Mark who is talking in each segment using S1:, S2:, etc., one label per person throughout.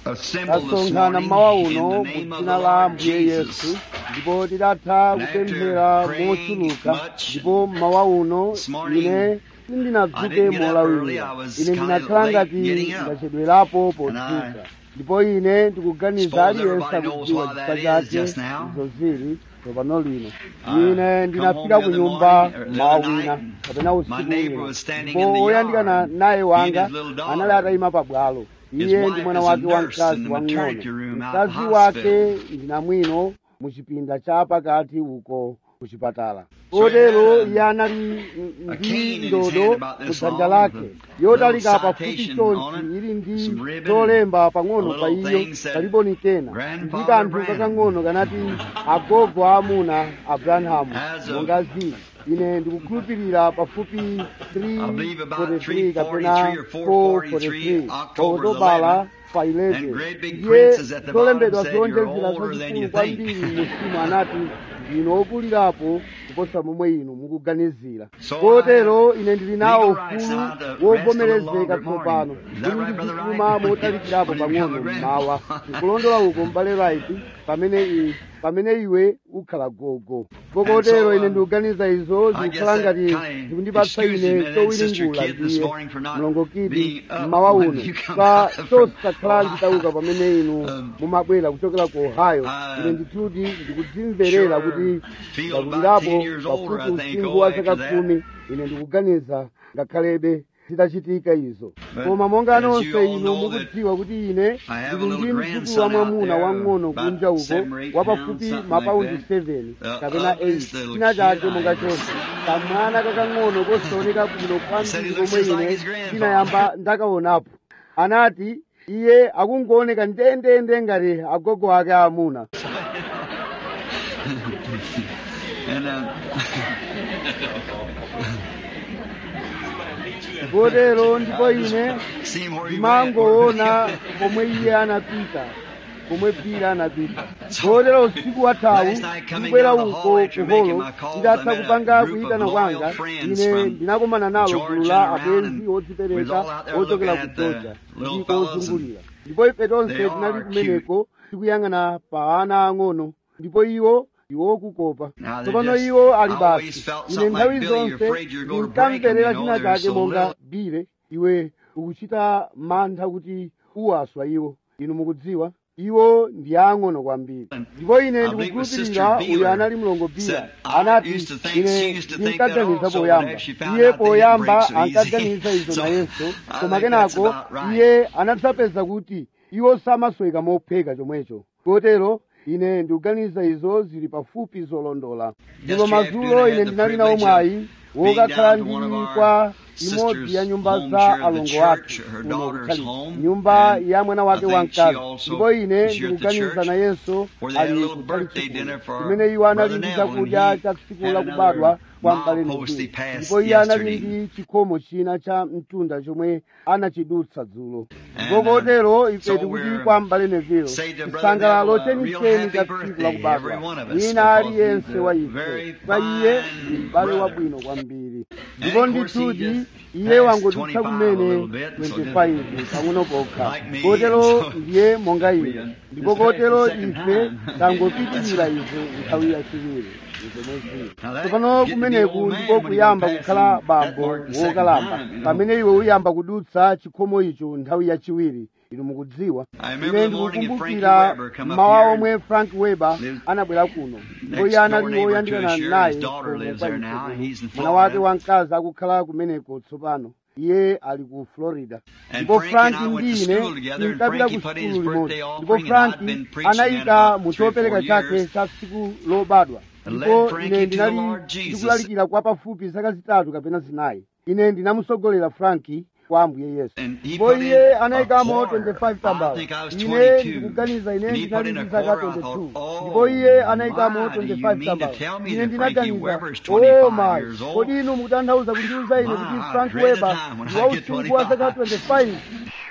S1: assembled this
S2: tasonkhana
S1: morning
S2: mmawa
S1: in
S2: uno
S1: the
S2: mu
S1: name of the
S2: dzina la
S1: Lord
S2: ambuye yesu
S1: Jesus.
S2: ndipo tidatha
S1: And after
S2: kupemphera
S1: praying
S2: mochuluka
S1: much
S2: ndipo mmawa uno
S1: this morning,
S2: ine
S1: I
S2: sindinadzuke
S1: didn't get up early.
S2: molawirira
S1: I was
S2: ine
S1: kinda
S2: ndinakhala
S1: late
S2: ngati
S1: getting up.
S2: ndachedwerapo
S1: And
S2: podzuka
S1: I
S2: ndipo ine ndikuganiza
S1: suppose
S2: aliyense
S1: everybody knows
S2: akudziwa
S1: why that
S2: chifukwa
S1: is
S2: chake
S1: just now.
S2: izo zili tsopano lino
S1: I
S2: ine
S1: come
S2: ndinafika
S1: home
S2: ku
S1: the other
S2: nyumba
S1: morning, or the
S2: mmawa
S1: other
S2: wina
S1: night,
S2: kapena
S1: my
S2: usiku
S1: neighbor
S2: wina
S1: was standing
S2: ndipo
S1: in the
S2: woyandikana
S1: yard,
S2: naye
S1: he and
S2: wanga
S1: his little daughter.
S2: anali atayima pabwalo
S1: His
S2: iye
S1: wife
S2: ndi mwana
S1: is a
S2: wake
S1: nurse
S2: wamkazi
S1: in the
S2: wang'ono
S1: maternity room out
S2: mkazi
S1: in the
S2: wake
S1: hospital.
S2: ndi namwino mu chipinda cha pakati uko ku chipatala
S1: So he
S2: kotero
S1: had a-
S2: iye anali
S1: a cane
S2: ndi
S1: in his
S2: ndodo
S1: hand about
S2: mu
S1: this
S2: dzanja
S1: long,
S2: lake
S1: with
S2: yotalika
S1: little
S2: pafupi
S1: citation on
S2: chonchi
S1: it,
S2: ili ndi
S1: some ribbon,
S2: zolemba pang'ono
S1: a
S2: pa
S1: little
S2: iyo
S1: thing said,
S2: kaliboni kena
S1: "Grandfather
S2: ndi kanthu
S1: Branham."
S2: kakang'ono kanati agogo aamuna abrahamu
S1: As of-
S2: monga zili ine ndikukhulupirira pafupi
S1: I believe about
S2: 343 kapena
S1: 343 or 443,
S2: 443
S1: October
S2: okutobala
S1: 11th,
S2: pa
S1: and
S2: 11
S1: great big
S2: ndiye
S1: princes at the
S2: zolembedwa
S1: bottom said, "You're
S2: zowonjezera
S1: older than you
S2: zazikulu
S1: think."
S2: kwambiri musimu anati ndino okulirapo kuposa momwe inu mukuganizira
S1: So
S2: kotero ine ndili nawo
S1: legal rights
S2: ufulu
S1: now to rest a little
S2: wovomerezeka
S1: longer
S2: tsopano
S1: morning. Is that
S2: kuti
S1: right, Brother
S2: ndizituma
S1: Wright?
S2: motalikirapo
S1: When you become
S2: pang'ono
S1: a
S2: mmawa
S1: grandpa.
S2: nkulondola uko mbale right pamene i- pamene iwe ukhala gogo kotero
S1: so,
S2: ine
S1: um,
S2: ndikuganiza izo
S1: I guess
S2: zikukhala
S1: that
S2: ngati
S1: kinda
S2: zikundipatsa
S1: excuses
S2: ine
S1: me and then Sister
S2: chowiringula
S1: Kid this
S2: ndiye
S1: morning for not
S2: mlongokidi
S1: being up
S2: mmawa
S1: when
S2: uno
S1: you come
S2: pa
S1: out from
S2: chosakhala
S1: Ohio.
S2: nditauka pamene inu
S1: Um,
S2: mumabwera kuchokera ku ohio
S1: uh,
S2: ine ndithuti ndikudzimverera
S1: sure
S2: kuti
S1: feel about
S2: ndakulirapo
S1: 10 years older,
S2: pafupi
S1: I think,
S2: usinkhu
S1: oh,
S2: wa
S1: after
S2: zaka
S1: that.
S2: khumi ine ndikuganiza ngakhalebe zitachitika izo
S1: But
S2: koma monga
S1: as you
S2: nonse
S1: all
S2: inu
S1: know that
S2: mukudziwa kuti ine
S1: I have a
S2: ndili
S1: little
S2: ndi mdzukulu
S1: grandson
S2: wa
S1: out
S2: mwamuna
S1: there,
S2: wang'ono
S1: about
S2: kunja uko
S1: seven or eight
S2: wapafupi
S1: pounds, something
S2: mapaundi
S1: like that.
S2: 7
S1: The
S2: kapena
S1: ugliest
S2: 8
S1: little
S2: china
S1: kid
S2: chake
S1: I
S2: monga
S1: ever
S2: chonse
S1: seen.
S2: kamwana kakang'ono kosaoneka bwino
S1: Said he
S2: kwambiri
S1: looks
S2: komwe
S1: just like
S2: ine
S1: his grandfather.
S2: ndinayamba ndakaonapo anati iye akungooneka ndendende ngati agogo ake aamuna
S1: And uh,
S2: kotero ndipo ine
S1: see him where he went.
S2: ndimangoona pomwe iye anapita pomwe pira anapita kotero usiku wathawu
S1: Last night coming
S2: ndikubwera
S1: down the
S2: uko
S1: hall after
S2: ku
S1: making
S2: holo
S1: my calls, I
S2: nditatha
S1: met a
S2: kupanga
S1: group of
S2: kuyitana
S1: loyal
S2: kwanga
S1: friends
S2: ine
S1: from
S2: ndinakumana nalo
S1: Georgia
S2: gulu la
S1: and around,
S2: abwenzi
S1: and we was
S2: odzipereka
S1: all out there
S2: ochokera
S1: looking
S2: ku
S1: at the
S2: georgia
S1: little
S2: ndiko
S1: fellas and
S2: ozungulira ndipo ife tonse
S1: they
S2: tinali
S1: are
S2: kumeneko tikuyang'ana pa ana ang'ono ndipo iwo iwo okukopa
S1: Now they're
S2: tsopano
S1: just-
S2: iwo ali
S1: I always
S2: basi
S1: felt
S2: ine
S1: something
S2: nthawi
S1: like Billy, you're
S2: zonse
S1: afraid you're gonna break 'em,
S2: ndinkamverera
S1: you know,
S2: china
S1: they're
S2: chake
S1: so
S2: monga
S1: little.
S2: bile iwe ukuchita mantha kuti uwaswa iwo inu mukudziwa iwo ndi ang'ono kwambiri ndipo ine
S1: I believe it was
S2: ndikukhulupirira
S1: Sister
S2: uyu
S1: Beeler
S2: anali mlongo bila
S1: said, I
S2: anati
S1: used to think- she
S2: ine
S1: used to think that
S2: ndinkaganiza
S1: also,
S2: poyamba
S1: but actually found
S2: iye
S1: out they didn't
S2: poyamba
S1: break so easy.
S2: ankaganiza izo
S1: So,
S2: nayenso
S1: I
S2: koma
S1: think that's
S2: kenako
S1: about right.
S2: iye anatsapeza kuti iwo samasweka mopheka chomwecho kotero ine ndikuganiza izo zili pafupi zolondola ndipo
S1: Yesterday
S2: madzulo
S1: afternoon, I
S2: ine
S1: had the
S2: ndinali nawo
S1: privilege
S2: mwayi
S1: being
S2: wokakhala
S1: down to one of
S2: ndili
S1: our
S2: kwa
S1: sisters'
S2: imodzi ya nyumba
S1: home
S2: za
S1: here of the
S2: alongo
S1: church,
S2: ake
S1: her
S2: kuno
S1: daughter's
S2: kukhali
S1: home,
S2: nyumba
S1: and
S2: ya mwana
S1: I
S2: wake
S1: think she
S2: wamkazi
S1: also
S2: ndipo ine
S1: is here at the
S2: ndikuganiza
S1: church,
S2: nayenso
S1: where they had a
S2: ali
S1: little
S2: kutali
S1: birthday
S2: chikulu
S1: dinner for
S2: kumene iwo anali
S1: Brother
S2: ndi
S1: Neville, and
S2: chakudya
S1: he
S2: cha tsiku
S1: had
S2: la
S1: another
S2: kubadwa kwa mbale
S1: milepost he
S2: Neville
S1: passed
S2: ndipo iye anali
S1: yesterday.
S2: ndi chikhomo china cha mtunda chomwe anachidutsa dzulo
S1: And,
S2: ndipo
S1: uh,
S2: kotero ife
S1: so
S2: tikuti
S1: we're-
S2: kwa mbale Neville
S1: say to Brother
S2: chisangalalo
S1: Neville, a real
S2: chenicheni
S1: happy
S2: cha tsiku
S1: birthday,
S2: la
S1: every
S2: kubadwa
S1: one of us,
S2: wina
S1: because
S2: aliyense
S1: he's a
S2: wa
S1: very
S2: ife kwa iye
S1: fine
S2: ndi m'bale
S1: brother.
S2: wabwino kwambiri ndipo
S1: And of course he
S2: ndithudi
S1: just
S2: iye
S1: passed
S2: wangodutsa
S1: 25 a
S2: kumene
S1: little bit, so
S2: 25 pang'ono pokha
S1: Like me,
S2: kotero
S1: so
S2: ndiye monga
S1: we,
S2: ine
S1: uh,
S2: ndipo
S1: this is
S2: kotero
S1: the second
S2: ife
S1: time.
S2: tangopitirira izo nthawi yachiwiri
S1: Now that
S2: tsopano
S1: getting to be
S2: kumeneku
S1: old man
S2: ndiko
S1: when you
S2: kuyamba
S1: go past
S2: kukhala
S1: that
S2: bambo
S1: mark the second
S2: wokalamba
S1: time, you know.
S2: pamene iwe uyamba kudutsa chikhomo icho nthawi yachiwiri inu mukudziwa
S1: I remember
S2: ine
S1: the morning that Frankie
S2: ndikukumbukira
S1: Weber come up
S2: mmawa
S1: here
S2: omwe frank weber
S1: lived
S2: anabwera kuno ndipo
S1: next
S2: iye
S1: door
S2: anali
S1: neighbor to
S2: woyandikana
S1: us here.
S2: naye
S1: His daughter
S2: kuno
S1: lives
S2: kwa
S1: there
S2: ife
S1: now.
S2: kuno.
S1: He's in
S2: mwana wake
S1: Florida.
S2: wamkazi akukhala kumeneko tsopano iye ali ku florida
S1: And
S2: ndipo
S1: Frankie and
S2: frank
S1: I went to
S2: ndi
S1: school
S2: ine
S1: together, and
S2: tinkapita ku
S1: Frankie put in his
S2: sukulu limodzi
S1: birthday
S2: ndipo
S1: offering, and I'd
S2: frank
S1: been preaching that
S2: anayika
S1: about
S2: mu
S1: three or
S2: chopereka
S1: four
S2: chake
S1: years.
S2: cha tsiku lobadwa
S1: And
S2: ndipo
S1: led Frankie
S2: ine
S1: to the
S2: ndinali
S1: Lord Jesus.
S2: ndikulalikira kwa pafupi zaka zitatu kapena zinayi ine ndinamusogolera franki kwa ambuye yesu
S1: And he
S2: ndipo
S1: put in
S2: iye
S1: a
S2: anayikamo
S1: quarter.
S2: 25
S1: I
S2: tambala
S1: think I was
S2: ine
S1: 22.
S2: ndikuganiza ine
S1: And he put
S2: ndinali
S1: in a
S2: ndi zaka
S1: quarter. I
S2: 22
S1: thought, oh,
S2: ndipo iye anayikamo
S1: my, do you
S2: 25
S1: mean to
S2: tambala
S1: tell me
S2: ine
S1: that Frankie
S2: ndinaganiza
S1: Weber is
S2: oh
S1: 25
S2: my
S1: years old?
S2: kodi inu mukutanthauza kundiuza ine
S1: My,
S2: kuti
S1: I
S2: frank
S1: dread the
S2: weber
S1: time when
S2: ndi
S1: I get
S2: wausinkhu wa zaka
S1: 25.
S2: 25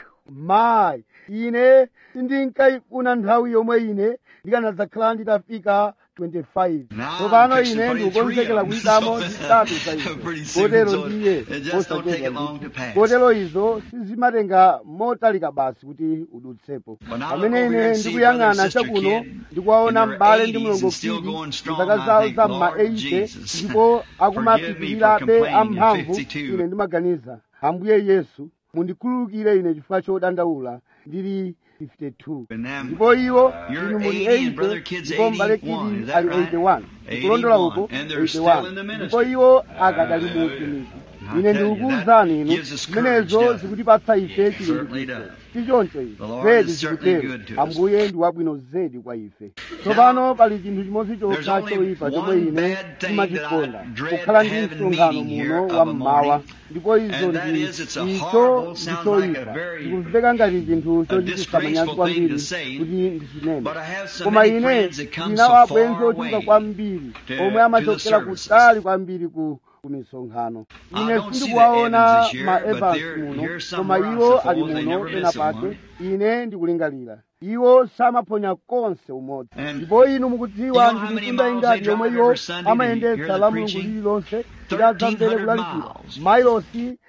S2: mayi ine sindinkayifuna nthawi yomwe ine ndikanadzakhala nditafika 25
S1: Now
S2: tsopano
S1: I'm fixing
S2: ine
S1: to put in
S2: ndikukonzekera
S1: three of them,
S2: kuyikamo
S1: so
S2: zitatu za izo
S1: pretty soon,
S2: kotero
S1: so
S2: ndiye
S1: it just don't take it long to pass.
S2: kotero izo sizimatenga motalika basi kuti udutsepo
S1: When I
S2: pamene
S1: look over here
S2: ine
S1: and see
S2: ndikuyang'ana
S1: brother and sister
S2: chakuno
S1: Kid
S2: ndikuwaona
S1: in their
S2: m'bale ndi
S1: 80s
S2: mlongo
S1: and still
S2: kidi
S1: going strong,
S2: mzaka
S1: I
S2: zawo
S1: think,
S2: za ma
S1: Lord
S2: 80
S1: Jesus,
S2: ndipo
S1: forgive me for
S2: akumapitirirabe
S1: complaining at
S2: amphamvu
S1: 52.
S2: ine ndimaganiza ambuye yesu mundikhululukire ine chifukwa chodandaula ndili 52
S1: And them,
S2: ndipo iwo
S1: You're
S2: inu muli
S1: 80 and brother
S2: 80
S1: Kid's
S2: ndipo m'bale
S1: 81,
S2: kidi
S1: is that
S2: ali
S1: right?
S2: 81 ndikulondola uko
S1: 81, and they're still in the
S2: 81
S1: ministry.
S2: ndipo iwo akadali mu utumiki
S1: I
S2: ine
S1: tell you,
S2: ndikukuwuzani
S1: that
S2: inu
S1: gives us
S2: zimenezo
S1: courage,
S2: zikutipatsa ife
S1: It certainly
S2: chilimbikitso
S1: does.
S2: sichoncho izi
S1: The Lord
S2: zedi
S1: is certainly
S2: zikutero
S1: good to us.
S2: ambuye ndi wabwino zedi kwa ife tsopano pali chinthu chimodzi
S1: There's
S2: chokha
S1: only
S2: choyipa chomwe
S1: one
S2: ine
S1: bad thing
S2: ndimachikonda
S1: that I dread
S2: kukhala ndi
S1: having
S2: msonkhano
S1: meeting here
S2: muno
S1: of
S2: wa
S1: a
S2: mmawa
S1: morning,
S2: ndipo izo
S1: and that
S2: ndi
S1: is, it's a
S2: icho
S1: horrible,
S2: ndi
S1: sounds like a
S2: choyipa
S1: very,
S2: ndikumveka ngati chinthu chochititsa
S1: disgraceful
S2: manyazi
S1: thing
S2: kwambiri
S1: to say,
S2: kuti ndichinene
S1: But I have so
S2: koma
S1: many
S2: ine
S1: friends that come
S2: ndinawo
S1: so
S2: abwenzi
S1: far
S2: ochuluka
S1: away
S2: kwambiri
S1: to-
S2: omwe
S1: to the
S2: amachokera
S1: services.
S2: kutali kwambiri ku ku misonkhano
S1: I
S2: ine
S1: don't see the
S2: sindikuwaona
S1: Evans this year,
S2: ma
S1: but
S2: evans
S1: they're
S2: muno
S1: here
S2: koma
S1: somewhere, I
S2: iwo
S1: suppose.
S2: ali
S1: They
S2: muno
S1: never
S2: pena
S1: miss
S2: pake
S1: one.
S2: ine ndikulingalira iwo samaphonya konse umodzi
S1: And
S2: ndipo inu mukudziwa
S1: you know how
S2: ndi
S1: many
S2: mitunda
S1: miles
S2: ingati
S1: they
S2: yomwe
S1: drive
S2: iwo
S1: every Sunday to
S2: amayendetsa
S1: hear the
S2: la mulungu
S1: preaching?
S2: lililonse kuti adzamvere
S1: 1300
S2: kulalikira
S1: miles.
S2: mailosi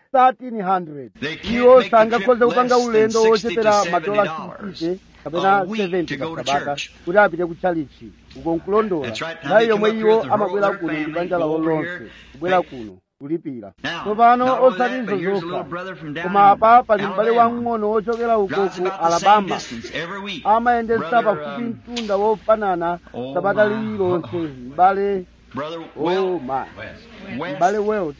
S2: 1300
S1: They can't
S2: iwo
S1: make the
S2: sangakhoze
S1: trip
S2: kupanga
S1: less than
S2: ulendo
S1: 60 to
S2: wochepera
S1: 70
S2: madola
S1: dollars
S2: 60 kapena
S1: a week
S2: 70
S1: to go to
S2: kasabata
S1: church.
S2: kuti apite ku chalichi uko nkulondola
S1: That's right. Now
S2: nthawi
S1: they come
S2: yomwe
S1: up
S2: iwo
S1: here with the
S2: amabwera
S1: whole
S2: kuno ndi
S1: family,
S2: banja
S1: go
S2: lawo
S1: over
S2: lonse
S1: here.
S2: kubwera
S1: They-
S2: kuno kulipira
S1: Now,
S2: tsopano
S1: not only
S2: osati
S1: that,
S2: izo
S1: but here's a little
S2: zokha
S1: brother from down
S2: koma
S1: in
S2: apa pali m'bale
S1: Alabama.
S2: wamng'ono wochokera uko
S1: Drives
S2: ku
S1: about the same
S2: alabama
S1: distance every week.
S2: amayendetsa
S1: Brother,
S2: pafupi
S1: um,
S2: mtunda wofanana
S1: oh
S2: sabata
S1: my.
S2: lililonse m'bale
S1: Brother
S2: oh
S1: Well,
S2: my
S1: West.
S2: m'bale welt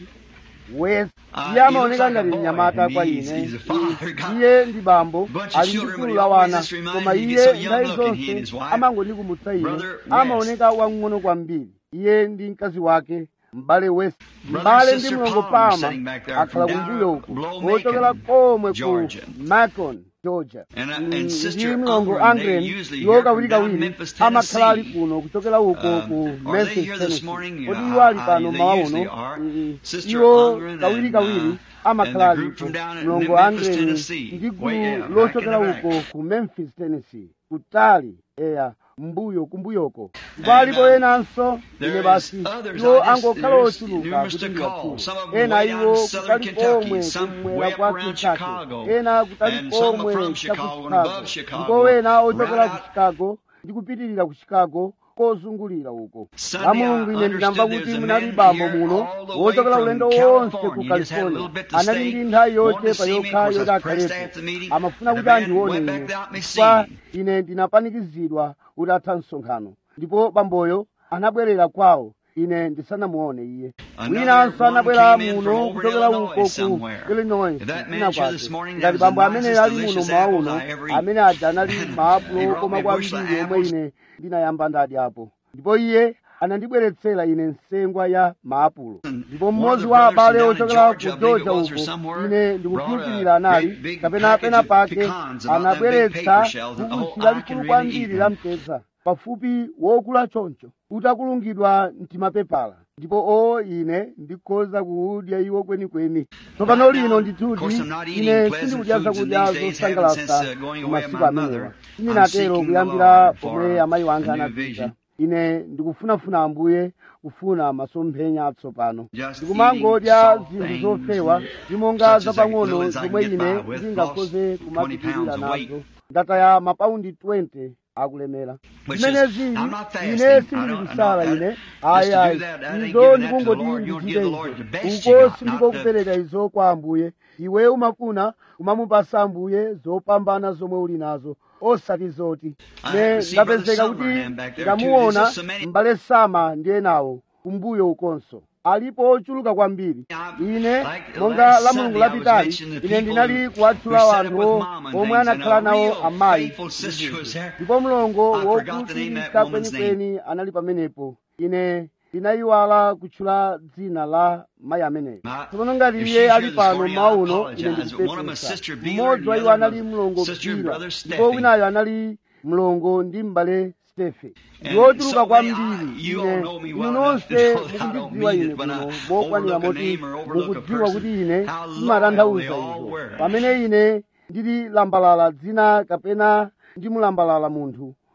S2: west
S1: Uh,
S2: iye
S1: he
S2: amaoneka
S1: looks like
S2: ngati
S1: a boy,
S2: mnyamata
S1: and
S2: kwa
S1: he's-
S2: ine
S1: he's a father, God.
S2: iye ndi bambo
S1: Bunch of
S2: ali ndi
S1: children,
S2: gulu
S1: but
S2: la
S1: he always
S2: wana
S1: just reminds
S2: koma
S1: me he
S2: iye
S1: gets so young
S2: nthawi
S1: looking, he and
S2: zonse
S1: his wife.
S2: amangondikumbutsa ine
S1: Brother West.
S2: amaoneka wang'ono kwambiri iye ndi mkazi wake m'bale west
S1: Brother
S2: m'bale
S1: and
S2: ndi
S1: Sister
S2: mlongo
S1: Palmer
S2: pama
S1: sitting back there
S2: akhala
S1: from down
S2: kumbuyo uku
S1: below
S2: wochokera
S1: Macon,
S2: komwe ku
S1: Georgia.
S2: macon georgia
S1: And, uh,
S2: Mm,
S1: and
S2: ndi
S1: Sister
S2: mlongo
S1: Ungren,
S2: angren
S1: they usually
S2: iwo
S1: hear from
S2: kawirikawiri
S1: down Memphis,
S2: amakhala ali
S1: Tennessee.
S2: kuno kuchokera uko
S1: Um,
S2: ku
S1: are they
S2: memphis
S1: here this
S2: tennessee
S1: morning?
S2: kodi
S1: Uh,
S2: iwo ali
S1: I-
S2: pano
S1: they
S2: mawa
S1: usually
S2: uno
S1: are.
S2: Mm,
S1: Sister
S2: iwo
S1: Ungren and,
S2: kawirikawiri
S1: uh,
S2: amakhala
S1: and the group
S2: alipo
S1: from down in
S2: mlongo
S1: Memphis,
S2: angren
S1: Tennessee.
S2: ndi
S1: Way
S2: gulu
S1: out, back
S2: lochokera
S1: in the back.
S2: uko ku memphis tennessee kutali eya mbuyo kumbuyoko ndipo
S1: And,
S2: alipo
S1: uh,
S2: enanso ine
S1: there's
S2: basi
S1: others,
S2: iwo
S1: I just-
S2: angokhala
S1: there's
S2: ochuluka
S1: numerous
S2: kuti
S1: to call.
S2: ndiyatchule
S1: Some of them
S2: ena
S1: way down
S2: iwo
S1: in southern
S2: kutali
S1: Kentucky,
S2: komwe
S1: some
S2: kumwera
S1: way up
S2: kwa
S1: around
S2: kentucky
S1: Chicago,
S2: ena kutali
S1: and some
S2: komwe
S1: from
S2: cha ku
S1: Chicago and
S2: chicago
S1: above Chicago,
S2: ndipo wena ochokera
S1: right
S2: ku
S1: out-
S2: chicago ndi kupitirira ku chicago kozungulira uko
S1: Sunday,
S2: la
S1: I
S2: mulungu ine ndinamva
S1: understood
S2: kuti
S1: there's a
S2: munali
S1: man
S2: bambo
S1: here
S2: muno
S1: all the way
S2: wochokera
S1: from
S2: ulendo wonse ku
S1: California. He just had a little
S2: california
S1: bit to
S2: anali
S1: stay,
S2: ndi nthawi
S1: wanted to
S2: yochepa
S1: see me,
S2: yokha
S1: of course, I
S2: yoti
S1: was pressed
S2: akhalepo
S1: after the meeting,
S2: amafuna
S1: and
S2: kuti
S1: the man
S2: andione
S1: went
S2: ine
S1: back without me
S2: chifukwa
S1: seeing
S2: ine ndinapanikizidwa kuti atha msonkhano ndipo bamboyo anabwerera kwawo ine ndisanamuone iye
S1: Another
S2: winanso
S1: one
S2: anabwera
S1: came in
S2: muno
S1: from over in
S2: kuchokera
S1: Illinois
S2: uko ku
S1: somewhere.
S2: illinois
S1: That man
S2: ina
S1: here this
S2: kwake
S1: morning,
S2: ngati
S1: that was
S2: bambo
S1: the
S2: amene
S1: nicest,
S2: ali muno
S1: delicious
S2: mwa
S1: apples
S2: uno
S1: I ever
S2: amene aja anali
S1: He
S2: maapulo
S1: brought
S2: koma
S1: me a bushel
S2: kwambiri
S1: of
S2: omwe
S1: apples.
S2: ine ndinayamba ndadyapo ndipo iye anandibweretsera ine nsengwa ya maapulo ndipo mmodzi wa abale ochokera ku georgia uko ine ndikukhulupirira anali kapena pena pake anabweretsa bukusi lalikulu kwambiri la mtedza pafupi wokula choncho utakulungidwa mtimapepala ndipo o ine ndikhoza kuudya iwo kwenikweni tsopano lino ndithuti ine sindikudya zakudya zosangalatsa masiku amenewa sindinatero kuyambira pomwe amayi wanga anapita ine ndikufunafuna ambuye kufuna masomphenya atsopano ndikumangodya zinthu zofewa zimonga zapang'ono zomwe ine ndingakhoze kumapitirira nazo ndataya mapaundi 20 akulemera zimene zili ine sindili kusala ine ayi ayi izo ndikungoti ndichite izo uko sindiko kupereka izo kwa ambuye iwe umafuna kumamupasa ambuye zopambana zomwe uli nazo osati zoti ne ndapezeka kuti ndamuona m'bale sama ndi enawo kumbuyo ukonso alipo ochuluka kwambiri ine monga la mulungu lapitali ine ndinali kuwatchula wanthu omwe anakhala nawo amayi ndipo mlongo wokhulupirika kwenikweni anali pamenepo ine ndinayiwala kutchula dzina la mayi ameneyo tsopano ngati iye ali pano mauno ine ndikupepesa mmodzi wa iwo anali mlongo bila ndipo winayo anali mlongo ndi m'bale stefe ndiwochuluka kwambiri ine inu nonse mukundidziwa ine kuno mokwanira moti mukudziwa kuti ine ndimatanthauza izo pamene ine ndili lambalala dzina kapena ndimulambalala munthu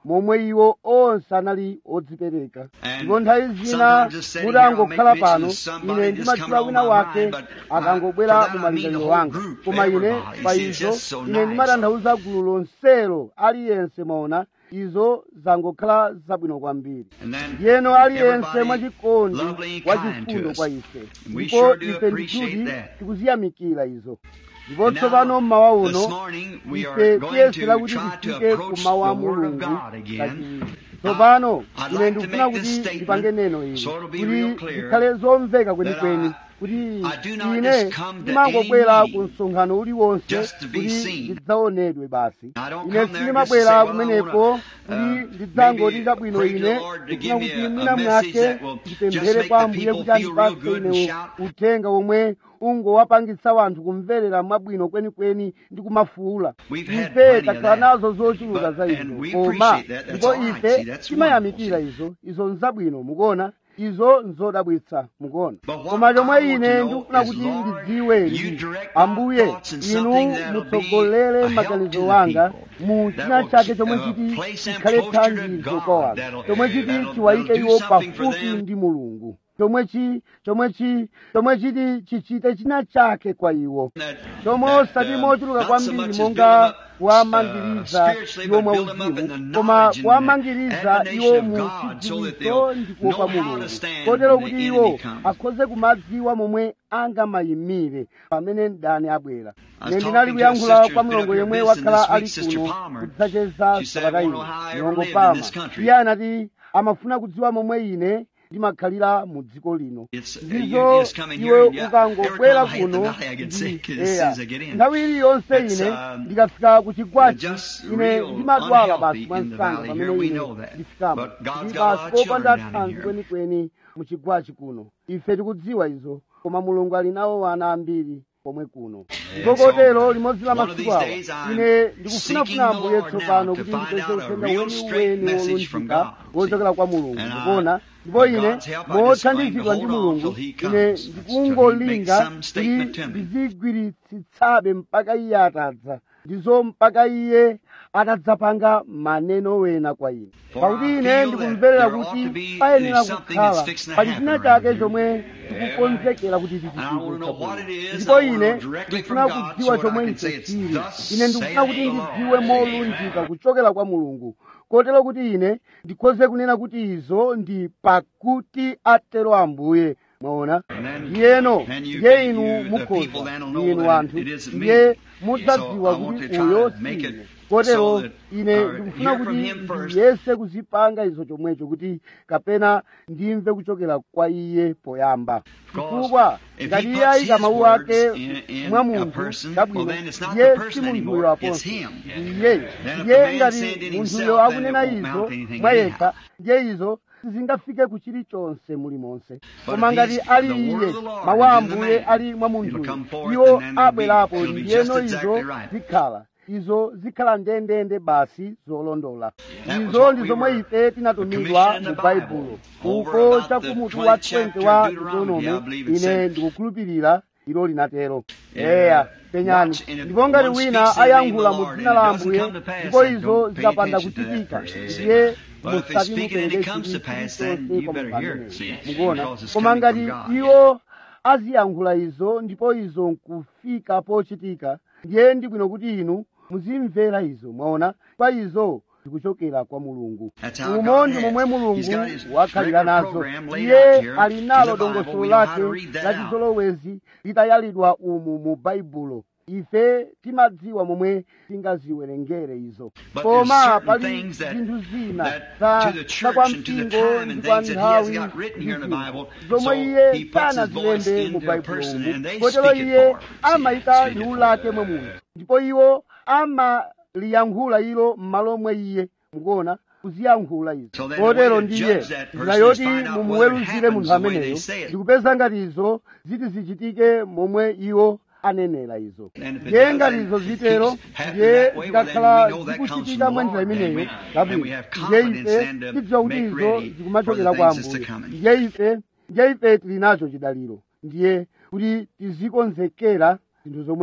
S2: momwe iwo onse anali odzipereka
S1: And
S2: ndipo nthawi zina
S1: sometimes just sitting
S2: kuti
S1: here, I'll
S2: angokhala
S1: make mention
S2: pano
S1: of somebody
S2: ine
S1: just
S2: ndimatchula
S1: coming
S2: wina
S1: on my
S2: wake
S1: mind, but
S2: akangobwera
S1: by- for
S2: mu
S1: that I mean the
S2: malingaliro
S1: whole
S2: wanga
S1: group,
S2: koma ine
S1: everybody.
S2: pa
S1: See, it's
S2: izo
S1: just so
S2: ine
S1: nice.
S2: ndimatanthauza gulu lonselo aliyense maona izo zangokhala zabwino kwambiri
S1: And then
S2: ndiyeno aliyense
S1: everybody
S2: mwachikondi
S1: lovely and
S2: wa
S1: kind to
S2: chifundo
S1: us.
S2: kwa ife
S1: And we
S2: ndipo
S1: sure do
S2: ife
S1: appreciate
S2: ndikuti
S1: that.
S2: tikuziyamikira izo ndipo
S1: And
S2: tsopano
S1: now,
S2: mmawa
S1: this
S2: uno
S1: morning, we
S2: ife
S1: are going
S2: tiyesera
S1: to
S2: kuti
S1: try to
S2: tifike
S1: approach
S2: ku mawu a
S1: the Word of
S2: mulungu
S1: God again.
S2: kachiwiri tsopano
S1: I'd
S2: ine
S1: like to
S2: ndikufuna
S1: make this
S2: kuti
S1: statement
S2: ndipange neno ili
S1: so it'll be real
S2: kuti
S1: clear
S2: zikhale zomveka
S1: that
S2: kwenikweni
S1: I-
S2: kuti
S1: I do not
S2: ine
S1: just come to
S2: ndimangobwera
S1: any
S2: ku
S1: meeting
S2: msonkhano uliwonse
S1: just to be
S2: kuti
S1: seen.
S2: ndidzaonedwe basi
S1: I don't
S2: ine
S1: come there just to
S2: sindimabwera
S1: say, well, I
S2: kumeneko
S1: wanna,
S2: kuti
S1: uh,
S2: ndidzangoti
S1: maybe
S2: chabwino
S1: pray to
S2: ine
S1: the Lord to
S2: ndikufuna
S1: give me
S2: kuti
S1: a-
S2: mwina
S1: a message
S2: mwake
S1: that will just
S2: ndipemphere
S1: make
S2: kwa
S1: the
S2: ambuye
S1: people
S2: kuti
S1: feel real
S2: andipatse
S1: good and
S2: ine
S1: shout.
S2: uthenga womwe ungowapangitsa wanthu kumverera mwabwino kwenikweni ndi kumafuula
S1: We've had
S2: ife
S1: plenty of
S2: takhala
S1: that.
S2: nazo zochuluka
S1: But-
S2: za
S1: and
S2: izo
S1: we
S2: koma
S1: appreciate that. That's
S2: ndipo
S1: all right.
S2: ife
S1: See, that's
S2: timayamikira
S1: wonderful.
S2: izo izo nzabwino mukuona izo nzodabwitsa mukuona
S1: But what
S2: koma chomwe
S1: I want
S2: ine
S1: to know
S2: ndikufuna
S1: is,
S2: kuti
S1: Lord,
S2: ndidziwe
S1: you
S2: ndi
S1: direct my
S2: ambuye
S1: thoughts in
S2: inu
S1: something that'll be
S2: mutsogolere
S1: a help to
S2: maganizo
S1: the
S2: wanga
S1: people,
S2: mu
S1: that
S2: china
S1: will
S2: chake
S1: keep-
S2: chomwe
S1: uh,
S2: chiti
S1: place them
S2: chikhale
S1: closer to
S2: thandizo
S1: God,
S2: kwa wanthu
S1: that'll-
S2: chomwe chiti
S1: that'll-
S2: chiwayike
S1: that'll do
S2: iwo
S1: something for
S2: pafupi
S1: them.
S2: ndi mulungu chomwe chi chomwe chi chomwe chiti chichite china chake kwa iwo
S1: That-
S2: chomwe
S1: that,
S2: osati
S1: uh,
S2: mochuluka
S1: not so
S2: kwambiri
S1: much as
S2: monga
S1: build 'em up,
S2: kuwamangiriza
S1: uh, spiritually,
S2: iwo
S1: but
S2: mwa
S1: build 'em up in the
S2: uzimu koma
S1: knowledge and
S2: kuwamangiriza
S1: admonition
S2: iwo
S1: of
S2: mu
S1: God, so that
S2: chidziwitso
S1: they'll
S2: ndi kuopa
S1: know how to
S2: mulungu
S1: stand
S2: kotero
S1: when the
S2: kuti
S1: enemy
S2: iwo
S1: comes.
S2: akhoze kumadziwa momwe angamayimire pamene mdani abwera
S1: I was
S2: ine
S1: talking
S2: ndinali
S1: to a
S2: kuyankhula
S1: sister
S2: kwa
S1: who's been
S2: mulongo
S1: up here
S2: yemwe
S1: visiting
S2: wakhala
S1: this week,
S2: ali
S1: Sister
S2: kuno
S1: Palmer.
S2: kudzacheza
S1: She said,
S2: sabata
S1: "I
S2: ino
S1: wonder how I ever
S2: mulongo
S1: lived in
S2: pama
S1: this country."
S2: iye anati amafuna kudziwa momwe ine ndimakhalira mu dziko lino
S1: It's- you-
S2: ndizo
S1: you just come in here
S2: iwe
S1: and you-
S2: ukangobwera
S1: every time I hit the
S2: kuno
S1: valley, I get sick as soon
S2: eya
S1: as I get in.
S2: nthawi iliyonse
S1: It's,
S2: ine
S1: um,
S2: ndikafika ku chigwachi
S1: just
S2: ine
S1: real
S2: ndimadwala
S1: unhealthy
S2: basi
S1: in the
S2: mwansanga
S1: valley
S2: pamene
S1: here, we
S2: ine
S1: know that.
S2: ndifikamo
S1: But God's
S2: ndi
S1: got a lot
S2: basi
S1: of
S2: popanda
S1: children down in
S2: thanzi
S1: here.
S2: kwenikweni mu chigwachi kuno ife tikudziwa izo koma mulungu ali nawo ana ambiri pomwe kuno ndipo
S1: so,
S2: kotero limodzi la
S1: one of
S2: masiku
S1: these
S2: awa
S1: days I'm
S2: ine ndikufunafuna
S1: seeking the
S2: ambuye
S1: Lord
S2: tsopano
S1: now to
S2: kuti
S1: find
S2: ndipeze
S1: out a
S2: uthenga
S1: real
S2: weni
S1: straight
S2: weni
S1: message from
S2: wolunjika
S1: God.
S2: wochokera kwa mulungu
S1: And I-
S2: mukuona ndipo
S1: with
S2: ine
S1: God's help, I just
S2: mothandizidwa
S1: claim
S2: ndi
S1: to hold on
S2: mulungu
S1: till he
S2: ine
S1: comes, till he
S2: ndikungolinga
S1: makes some statement
S2: kuti
S1: to me.
S2: ndizigwiritsitsabe mpaka iye atadza ndizo mpaka iye atadzapanga maneno wena kwa ine
S1: For
S2: pakuti
S1: I
S2: ine
S1: feel
S2: ndikumverera
S1: that there ought
S2: kuti
S1: to be
S2: payenera
S1: something
S2: kukhala
S1: that's fixing to
S2: pali
S1: happen
S2: china
S1: around
S2: chake
S1: here.
S2: chomwe tikukonzekera kuti
S1: And I wanna know what it
S2: tichichite
S1: is,
S2: ndipo
S1: and I wanna
S2: ine
S1: know directly
S2: ndikufuna
S1: from God
S2: kudziwa
S1: so that I
S2: chomwe
S1: can say
S2: icho
S1: it's
S2: chili
S1: thus
S2: ine ndikufuna
S1: saith
S2: kuti
S1: the
S2: ndidziwe
S1: Lord.
S2: molunjika kuchokera kwa mulungu kotero kuti ine ndikhoze kunena kuti izo ndi pakuti atero ambuye mwaona
S1: And then-
S2: ndiyeno
S1: and you-
S2: ndiye
S1: you-
S2: inu
S1: the people
S2: mukhoza
S1: then will know
S2: inu
S1: that
S2: anthu
S1: it isn't me.
S2: ndiye mudzadziwa
S1: So I want
S2: kuti
S1: to try
S2: uyo
S1: to make
S2: si
S1: it
S2: ine kotero
S1: so that,
S2: ine
S1: uh,
S2: ndikufuna
S1: hear from
S2: kuti
S1: him first.
S2: ndiyese kuzipanga izo chomwecho kuti kapena ndimve kuchokera kwa iye poyamba
S1: Because
S2: chifukwa
S1: if
S2: ngati
S1: he
S2: iye
S1: puts
S2: ayika
S1: his
S2: mawu
S1: words
S2: ake
S1: in- in
S2: mwa
S1: a
S2: munthu
S1: person,
S2: chabwino
S1: well, then it's not
S2: ndiye
S1: the person
S2: si munthuyo
S1: anymore, it's
S2: aponso
S1: him.
S2: iye
S1: Then if
S2: ndiye
S1: the man
S2: ngati
S1: said it
S2: munthuyo
S1: himself, then
S2: akunena
S1: it won't
S2: izo
S1: mount anything
S2: mwa
S1: anyhow.
S2: yekha ndiye izo sizingafike ku chilichonse mulimonse
S1: But
S2: koma
S1: if
S2: ngati
S1: he's-
S2: ali
S1: the word
S2: iye
S1: of the Lord
S2: mawu a
S1: is in the
S2: ambuye
S1: man,
S2: ali mwa
S1: it'll
S2: munthuyo
S1: come forth
S2: iwo
S1: and then it'll be-
S2: abwerapo
S1: it'll be
S2: ndiyeno
S1: just
S2: izo
S1: exactly right.
S2: zikhala izo zikhala ndendende basi zolondola
S1: That was
S2: izo
S1: what
S2: ndi
S1: we
S2: zomwe
S1: were
S2: ife tinatumidwa
S1: commissioned in
S2: mu
S1: the
S2: baibulo
S1: Bible. Over
S2: uko
S1: about
S2: cha
S1: the
S2: kumutu
S1: 20th
S2: wa
S1: chapter
S2: 20 wa
S1: of Deuteronomy, I believe
S2: deuteronomy
S1: it
S2: ine
S1: said.
S2: ndikukhulupirira ilo linatero
S1: Yeah.
S2: eya penyani
S1: Watch, and if
S2: ndipo ngati
S1: one
S2: wina
S1: speaks in the name of
S2: ayankhula
S1: the
S2: mu
S1: Lord
S2: dzina
S1: and
S2: la
S1: it doesn't
S2: ambuye
S1: come to pass,
S2: ndipo
S1: then
S2: izo
S1: don't pay
S2: zikapanda
S1: attention to that
S2: kuchitika
S1: person, see.
S2: ndiye
S1: But if they
S2: musati
S1: speak it and it
S2: mupereke
S1: comes to
S2: chinthu
S1: pass, then
S2: chilichonse
S1: you
S2: kwa
S1: better hear it,
S2: mupangano.
S1: see,
S2: mukuona
S1: because it's
S2: koma
S1: coming
S2: ngati
S1: from God.
S2: iwo aziyankhula izo ndipo izo nkufika pochitika ndiye ndi bwino kuti inu muzimvera izo mwaona kwa izo zikuchokera kwa mulungu
S1: That's how
S2: umo
S1: God
S2: ndi
S1: has.
S2: momwe
S1: He's
S2: mulungu
S1: got his
S2: wakhalira
S1: regular
S2: nazo
S1: program laid
S2: iye
S1: out here
S2: ali
S1: in
S2: nalo
S1: the Bible.
S2: dongosolo
S1: We know how
S2: lake
S1: to read that
S2: la
S1: out.
S2: chizolowezi litayalidwa umu mu baibulo ife timadziwa momwe tingaziwerengere izo
S1: But
S2: koma
S1: there's certain
S2: pali
S1: things that-
S2: zinthu zina
S1: that
S2: za
S1: to the
S2: za
S1: church
S2: kwa
S1: and to the
S2: mpingo
S1: time
S2: ndi
S1: and
S2: kwa
S1: things that he has
S2: nthawi
S1: got written here in the
S2: ndi zina.
S1: Bible,
S2: zomwe
S1: so
S2: iye
S1: he puts his voice
S2: sanazilembe mu
S1: into a
S2: baibulo
S1: person
S2: umu
S1: and they
S2: kotero
S1: speak it
S2: iye
S1: for him. See,
S2: amayika
S1: speak it
S2: liwu
S1: for
S2: lake
S1: him.
S2: mwe munthu ndipo iwo amaliyankhula ilo m'malo mwe iye mukuona kuziyankhula izo
S1: So then the
S2: kotero
S1: way to
S2: ndiye
S1: judge that person
S2: njira
S1: is
S2: yoti
S1: find out
S2: mumuweruzire
S1: whether it
S2: munthu
S1: happens the way
S2: ameneyo
S1: they say it.
S2: ndikupeza ngati izo ziti zichitike momwe iwo anenera izo
S1: And if it
S2: ndiye
S1: does,
S2: ngati
S1: then
S2: izo
S1: it
S2: zitero
S1: keeps happening
S2: ndiye
S1: that way, well, then
S2: zikakhala
S1: we know that comes from
S2: zikuchitika
S1: the
S2: mwa njira
S1: Lord, then
S2: imeneyo
S1: we-
S2: kabwino
S1: and we have
S2: ndiye
S1: confidence
S2: ife
S1: then to
S2: tidziwa kuti
S1: make
S2: izo
S1: ready
S2: zikumachokera
S1: for the
S2: kwa
S1: things that's
S2: ambuye
S1: to come.
S2: ndiye ife ndiye ife tili nacho chidaliro ndiye kuti tizikonzekera zinthu zomwe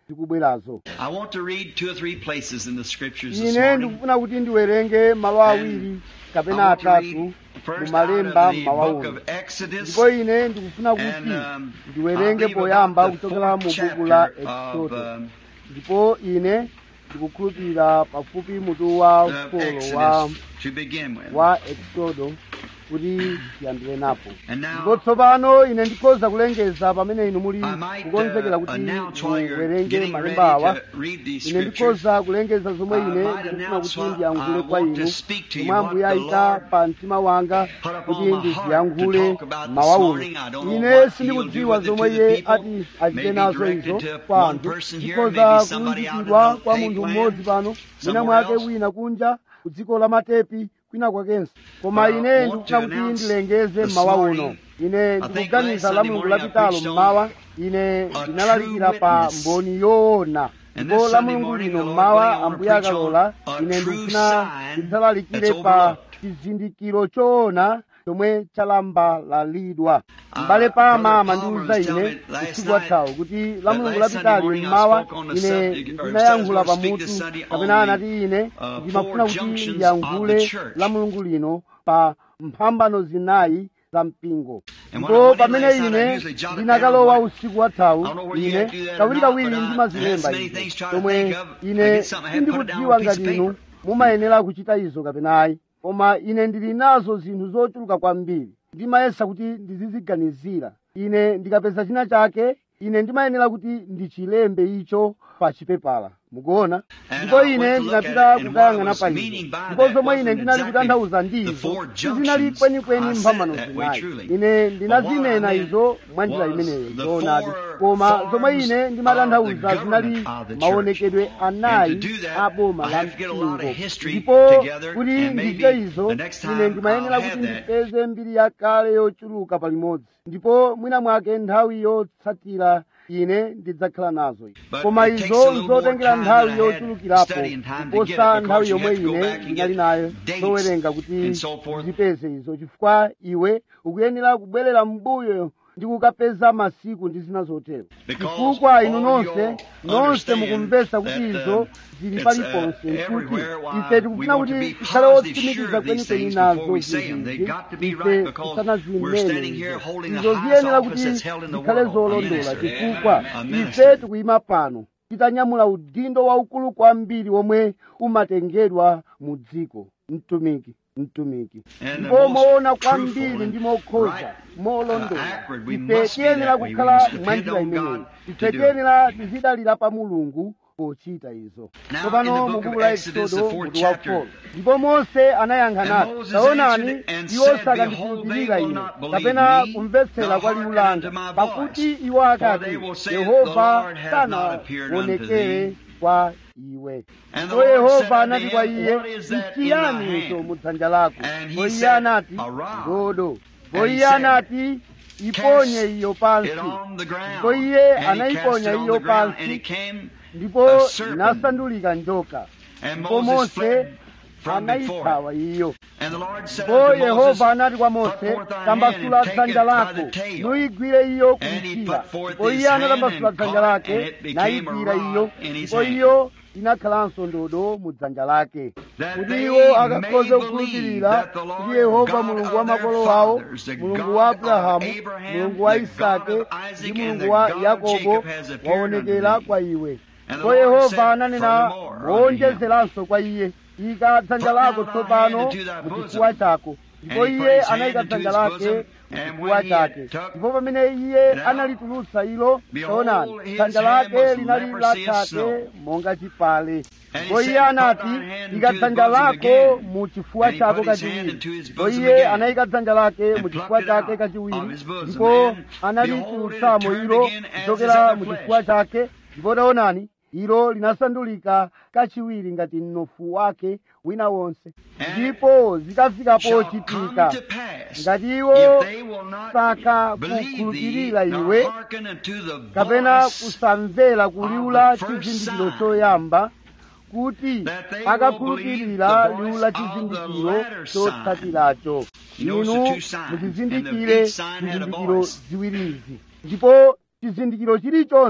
S2: zikubwerazo
S1: I want to read two or three places in the scriptures this
S2: ine
S1: morning.
S2: ndikufuna kuti ndiwerenge malo awiri
S1: I
S2: kapena
S1: want to
S2: atatu
S1: read
S2: mu
S1: first out
S2: malemba
S1: of the
S2: mmawa
S1: book
S2: uno
S1: of Exodus.
S2: ndipo ine ndikufuna kuti
S1: And um, I
S2: ndiwerenge
S1: believe
S2: poyamba
S1: about the
S2: kuchokera mu
S1: fourth
S2: buku la
S1: chapter of
S2: exodo
S1: um,
S2: ndipo ine ndikukhulupirira pafupi mutu wa
S1: of
S2: folo wa,
S1: Exodus to begin with.
S2: wa exodo kuti tiyambire napo
S1: And now,
S2: ndipo tsopano ine ndikhoza kulengeza pamene inu muli
S1: I might
S2: kukonzekera
S1: uh,
S2: kuti
S1: announce while you're
S2: muwerenge
S1: getting
S2: malemba awa
S1: ready to read these
S2: ine
S1: scriptures.
S2: ndikhoza kulengeza zomwe
S1: I
S2: ine
S1: might
S2: ndikufuna
S1: announce
S2: kuti
S1: what
S2: ndiyankhule
S1: I
S2: kwa
S1: want to
S2: inu
S1: speak to you,
S2: chomwe
S1: what
S2: ambuye
S1: the
S2: ayika
S1: Lord
S2: pa mtima wanga
S1: put upon
S2: kuti
S1: my heart to
S2: ndiziyankhule
S1: talk about this
S2: mawa uno
S1: morning. I don't know
S2: ine
S1: what he'll
S2: sindikudziwa
S1: do with it
S2: zomwe
S1: to the
S2: iye
S1: people.
S2: ati achite
S1: Maybe
S2: nazo
S1: directed
S2: izo
S1: to
S2: kwa
S1: one
S2: anthu
S1: person here,
S2: ndikhoza
S1: maybe somebody out in
S2: kulunjikidwa
S1: the
S2: kwa
S1: fake
S2: munthu
S1: land,
S2: mmodzi pano mwina
S1: somewhere
S2: mwake
S1: else.
S2: wina kunja ku dziko la matepi kwina kwakenso koma
S1: But I
S2: ine
S1: want
S2: ndikufuna
S1: to
S2: kuti
S1: announce
S2: ndilengeze
S1: this
S2: mmawa
S1: morning,
S2: uno ine
S1: I think
S2: ndikuganiza
S1: last
S2: la
S1: Sunday
S2: mulungu
S1: morning I
S2: lapitalo
S1: preached on
S2: mmawa ine
S1: a
S2: ndinalalikira
S1: true
S2: pa
S1: witness.
S2: mboni yoona
S1: And
S2: ndipo
S1: this
S2: la
S1: Sunday
S2: mulungu
S1: morning,
S2: lino
S1: the Lord
S2: mmawa
S1: willing, I wanna
S2: ambuye
S1: preach
S2: akalola
S1: on a
S2: ine
S1: true
S2: ndikufuna
S1: sign
S2: ndidzalalikire
S1: that's
S2: pa
S1: overlooked.
S2: chizindikiro choona chomwe chalambalalidwa
S1: Uh,
S2: mbale pama
S1: Brother
S2: amandiwuza
S1: Palmer was
S2: ine
S1: telling me last
S2: usiku
S1: night
S2: wathawu kuti la
S1: that
S2: mulungu
S1: last Sunday
S2: lapitali
S1: morning I
S2: mmawa
S1: spoke on the
S2: ine
S1: subject, or
S2: ndinayankhula
S1: said I was gonna speak
S2: pamutu
S1: this Sunday
S2: kapena
S1: on the,
S2: anati ine
S1: uh,
S2: ndimafuna
S1: four
S2: kuti
S1: junctions of
S2: ndiyankhule
S1: the church.
S2: la mulungu lino pa mphambano zinayi za mpingo
S1: And when I
S2: ndipo
S1: went in
S2: pamene
S1: last night, I
S2: ine
S1: usually jot it
S2: ndinakalowa
S1: down,
S2: usiku wathawu
S1: I don't know whether you
S2: ine
S1: have to do that or
S2: kawiri
S1: not,
S2: kawiri
S1: but I
S2: ndimazilemba
S1: had so many
S2: izo
S1: things trying to
S2: chomwe
S1: think of. I
S2: ine
S1: get something, I had to put it down on a
S2: sindikudziwa
S1: piece of
S2: ngati inu
S1: paper.
S2: mumayenera kuchita izo kapena ayi koma ine ndili nazo zinthu zochuluka kwambiri ndimayesa kuti ndiziziganizira ine ndikapeza china chake ine ndimayenera kuti ndichilembe icho pa chipepala mukuona
S1: And
S2: ndipo
S1: I
S2: ine
S1: went to look at
S2: ndinapita
S1: it, and
S2: kukayang'ana
S1: what I
S2: pa
S1: was
S2: izo
S1: meaning by
S2: ndipo
S1: that
S2: zomwe ine
S1: wasn't
S2: ndinali
S1: exactly
S2: kutanthauza
S1: the
S2: ndizo
S1: four
S2: sizinali
S1: junctions.
S2: kwenikweni
S1: I said
S2: mphambano
S1: it that way,
S2: zinayi
S1: truly.
S2: ine
S1: But what I
S2: ndinazinena
S1: meant
S2: izo mwa njira
S1: was
S2: imeneyo
S1: the
S2: zoonadi
S1: four
S2: koma zomwe
S1: forms
S2: ine
S1: of
S2: ndimatanthauza
S1: the
S2: zinali
S1: government of the church.
S2: maonekedwe anayi
S1: And to do that,
S2: a boma
S1: I
S2: la
S1: have to get a lot of
S2: mpingo
S1: history
S2: ndipo
S1: together,
S2: kuti
S1: and maybe
S2: ndichite izo
S1: the next
S2: ine
S1: time
S2: ndimayenera
S1: I'll
S2: kuti
S1: have that.
S2: ndipeze mbiri yakale yochuluka palimodzi ndipo mwina mwake nthawi yotsatira ine ndidzakhala nazo
S1: But
S2: koma
S1: it takes
S2: izo
S1: a little more
S2: nzotengera
S1: time
S2: nthawi
S1: than I had
S2: yochulukirapo
S1: studying time to get it,
S2: kuposa
S1: because
S2: nthawi
S1: you
S2: yomwe
S1: have to go
S2: ine
S1: back and
S2: ndinali
S1: get
S2: nayo
S1: dates
S2: zowerenga kuti
S1: and so forth.
S2: ndizipeze izo chifukwa iwe ukuyenera kubwerera mbuyo ndi kukapeza masiku ndi zina zotero
S1: Because
S2: chifukwa inu
S1: all
S2: nonse
S1: y'all
S2: nonse
S1: understand
S2: mukumvetsa kuti
S1: that,
S2: izo
S1: um,
S2: zili
S1: it's,
S2: paliponse
S1: uh,
S2: kuti
S1: everywhere. Why,
S2: ife tikufuna
S1: we want to
S2: kuti
S1: be
S2: tikhale
S1: positive sure
S2: otsimikiza
S1: of these
S2: kwenikweni
S1: things
S2: nazo
S1: before we say them. They've
S2: zinthu
S1: got to be
S2: ife
S1: right because
S2: tisanazimene
S1: we're standing here holding the
S2: izo
S1: highest
S2: ziyenera
S1: office
S2: kuti
S1: that's held in the
S2: zikhale
S1: world.
S2: zolondola
S1: Yes, sir.
S2: chifukwa
S1: A
S2: ife
S1: minister.
S2: tikuyima pano titanyamula udindo waukulu kwambiri womwe umatengedwa mu dziko mtumiki mtumiki
S1: And the
S2: ndipo
S1: most
S2: moona
S1: truthful
S2: kwambiri
S1: and
S2: ndi mokhoza
S1: right,
S2: molondola
S1: uh, accurate. We
S2: ife
S1: must be
S2: tiyenera
S1: that way. We
S2: kukhala
S1: must depend
S2: mwa njira
S1: on
S2: imeneyi
S1: God
S2: ife
S1: to do it.
S2: tiyenera tizidalira pa mulungu pochita izo
S1: Now, in
S2: tsopano
S1: the
S2: mu
S1: book
S2: buku
S1: of
S2: la
S1: Exodus, the
S2: exodo
S1: fourth
S2: mutu wa
S1: chapter,
S2: 4 ndipo mose anayankha
S1: And
S2: nati
S1: Moses
S2: taonani
S1: answered and
S2: iwo
S1: said,
S2: sakandikhulupirira
S1: Behold, they will
S2: ine
S1: not believe
S2: kapena
S1: me,
S2: kumvetsera
S1: nor
S2: kwa liwu
S1: hearken
S2: langa
S1: unto my
S2: pakuti
S1: voice.
S2: iwo
S1: For
S2: akati
S1: they will say, The
S2: yehova
S1: Lord hath not appeared unto
S2: sanaonekere
S1: thee.
S2: kwa iwe
S1: And the
S2: ndipo
S1: Lord said
S2: yehova
S1: unto
S2: anati kwa
S1: him,
S2: iye
S1: What is that in
S2: nchiyani
S1: thy
S2: icho
S1: hand?
S2: mu dzanja lako
S1: And he
S2: ndipo iye
S1: said,
S2: anati
S1: A rod.
S2: ndodo ndipo
S1: And he
S2: iye
S1: said,
S2: anati iponye iyo pansi
S1: It on the ground.
S2: ndipo iye
S1: And he cast
S2: anayiponya
S1: it on
S2: iyo
S1: the ground,
S2: pansi
S1: and it came,
S2: ndipo
S1: a serpent.
S2: inasandulika njoka
S1: and
S2: ndipo
S1: Moses
S2: mose
S1: fled from before it.
S2: anayithawa iyo
S1: And the Lord said
S2: ndipo
S1: unto Moses,
S2: yehova anati kwa
S1: Put
S2: mose
S1: forth thy hand
S2: tambasula
S1: and take
S2: dzanja
S1: it by
S2: lako
S1: the tail.
S2: nuyigwire iyo
S1: And he
S2: kumchira
S1: put forth
S2: ndipo
S1: his
S2: iye
S1: hand
S2: anatambasula
S1: and
S2: dzanja
S1: caught it, and
S2: lake
S1: it became a
S2: nayigwira
S1: rod
S2: iyo
S1: in his
S2: ndipo
S1: hand.
S2: iyo inakhalanso ndodo mu dzanja lake
S1: That
S2: kuti
S1: they
S2: iwo
S1: may
S2: akakhoze
S1: believe
S2: kukhulupirira
S1: that the
S2: kuti
S1: Lord
S2: yehova
S1: God
S2: mulungu
S1: of
S2: wa
S1: their
S2: makolo awo
S1: fathers, the
S2: mulungu
S1: God
S2: wa
S1: of
S2: abrahamu
S1: Abraham,
S2: mulungu wa
S1: the God
S2: isake
S1: of Isaac,
S2: ndi
S1: and
S2: mulungu
S1: the
S2: wa
S1: God of
S2: yakobo
S1: Jacob has appeared
S2: waonekera
S1: unto thee.
S2: kwa iwe
S1: And the
S2: ndipo
S1: Lord
S2: yehova
S1: said
S2: ananena
S1: furthermore unto
S2: moonjezeranso kwa iye ika dzanja
S1: Put
S2: lako
S1: now thy
S2: tsopano
S1: hand into thy
S2: mu
S1: bosom.
S2: chifuwa chako ndipo
S1: And he put
S2: iye
S1: his hand
S2: anayika
S1: into
S2: dzanja
S1: his
S2: lake
S1: bosom,
S2: mu
S1: and
S2: chifuwa
S1: when he
S2: chake
S1: had took
S2: ndipo pamene iye
S1: it out,
S2: analitulutsa ilo
S1: behold,
S2: taonani
S1: his
S2: dzanja
S1: hand
S2: lake
S1: was
S2: linali
S1: leprosy as
S2: lakhate
S1: snow.
S2: monga chipale
S1: And he
S2: ndipo
S1: said,
S2: iye
S1: Put
S2: anati
S1: thine hand
S2: ika
S1: into his
S2: dzanja
S1: bosom
S2: lako
S1: again.
S2: mu chifuwa
S1: And he
S2: chako
S1: put his hand
S2: kachiwiri
S1: into his
S2: ndipo
S1: bosom
S2: iye
S1: again,
S2: anayika dzanja lake
S1: and
S2: mu
S1: plucked
S2: chifuwa
S1: it
S2: chake
S1: out
S2: kachiwiri
S1: of his bosom.
S2: ndipo
S1: And
S2: analitulutsamo
S1: behold, it
S2: ilo
S1: turned again as
S2: kuchokera
S1: his other
S2: mu
S1: flesh.
S2: chifuwa chake ndipo taonani ilo linasandulika kachiwiri ngati mnofu wake wina wonse
S1: And
S2: ndipo zikafika
S1: shall
S2: pochitika
S1: come to pass,
S2: ngati iwo
S1: if they will not
S2: saka
S1: believe thee,
S2: kukhulupirira
S1: nor
S2: iwe
S1: hearken unto the
S2: kapena
S1: voice
S2: kusamvera kuliwula
S1: of the first
S2: chizindikiro
S1: sign,
S2: choyamba kuti
S1: that they will
S2: akakhulupirira
S1: believe the
S2: liwu la
S1: voice of the
S2: chizindikiro
S1: latter sign.
S2: chotsatiracho
S1: You notice the
S2: inu
S1: two signs,
S2: muchizindikire
S1: and the each sign had a
S2: chizindikiro
S1: voice.
S2: ziwirizi ndipo chizindikiro chilichonse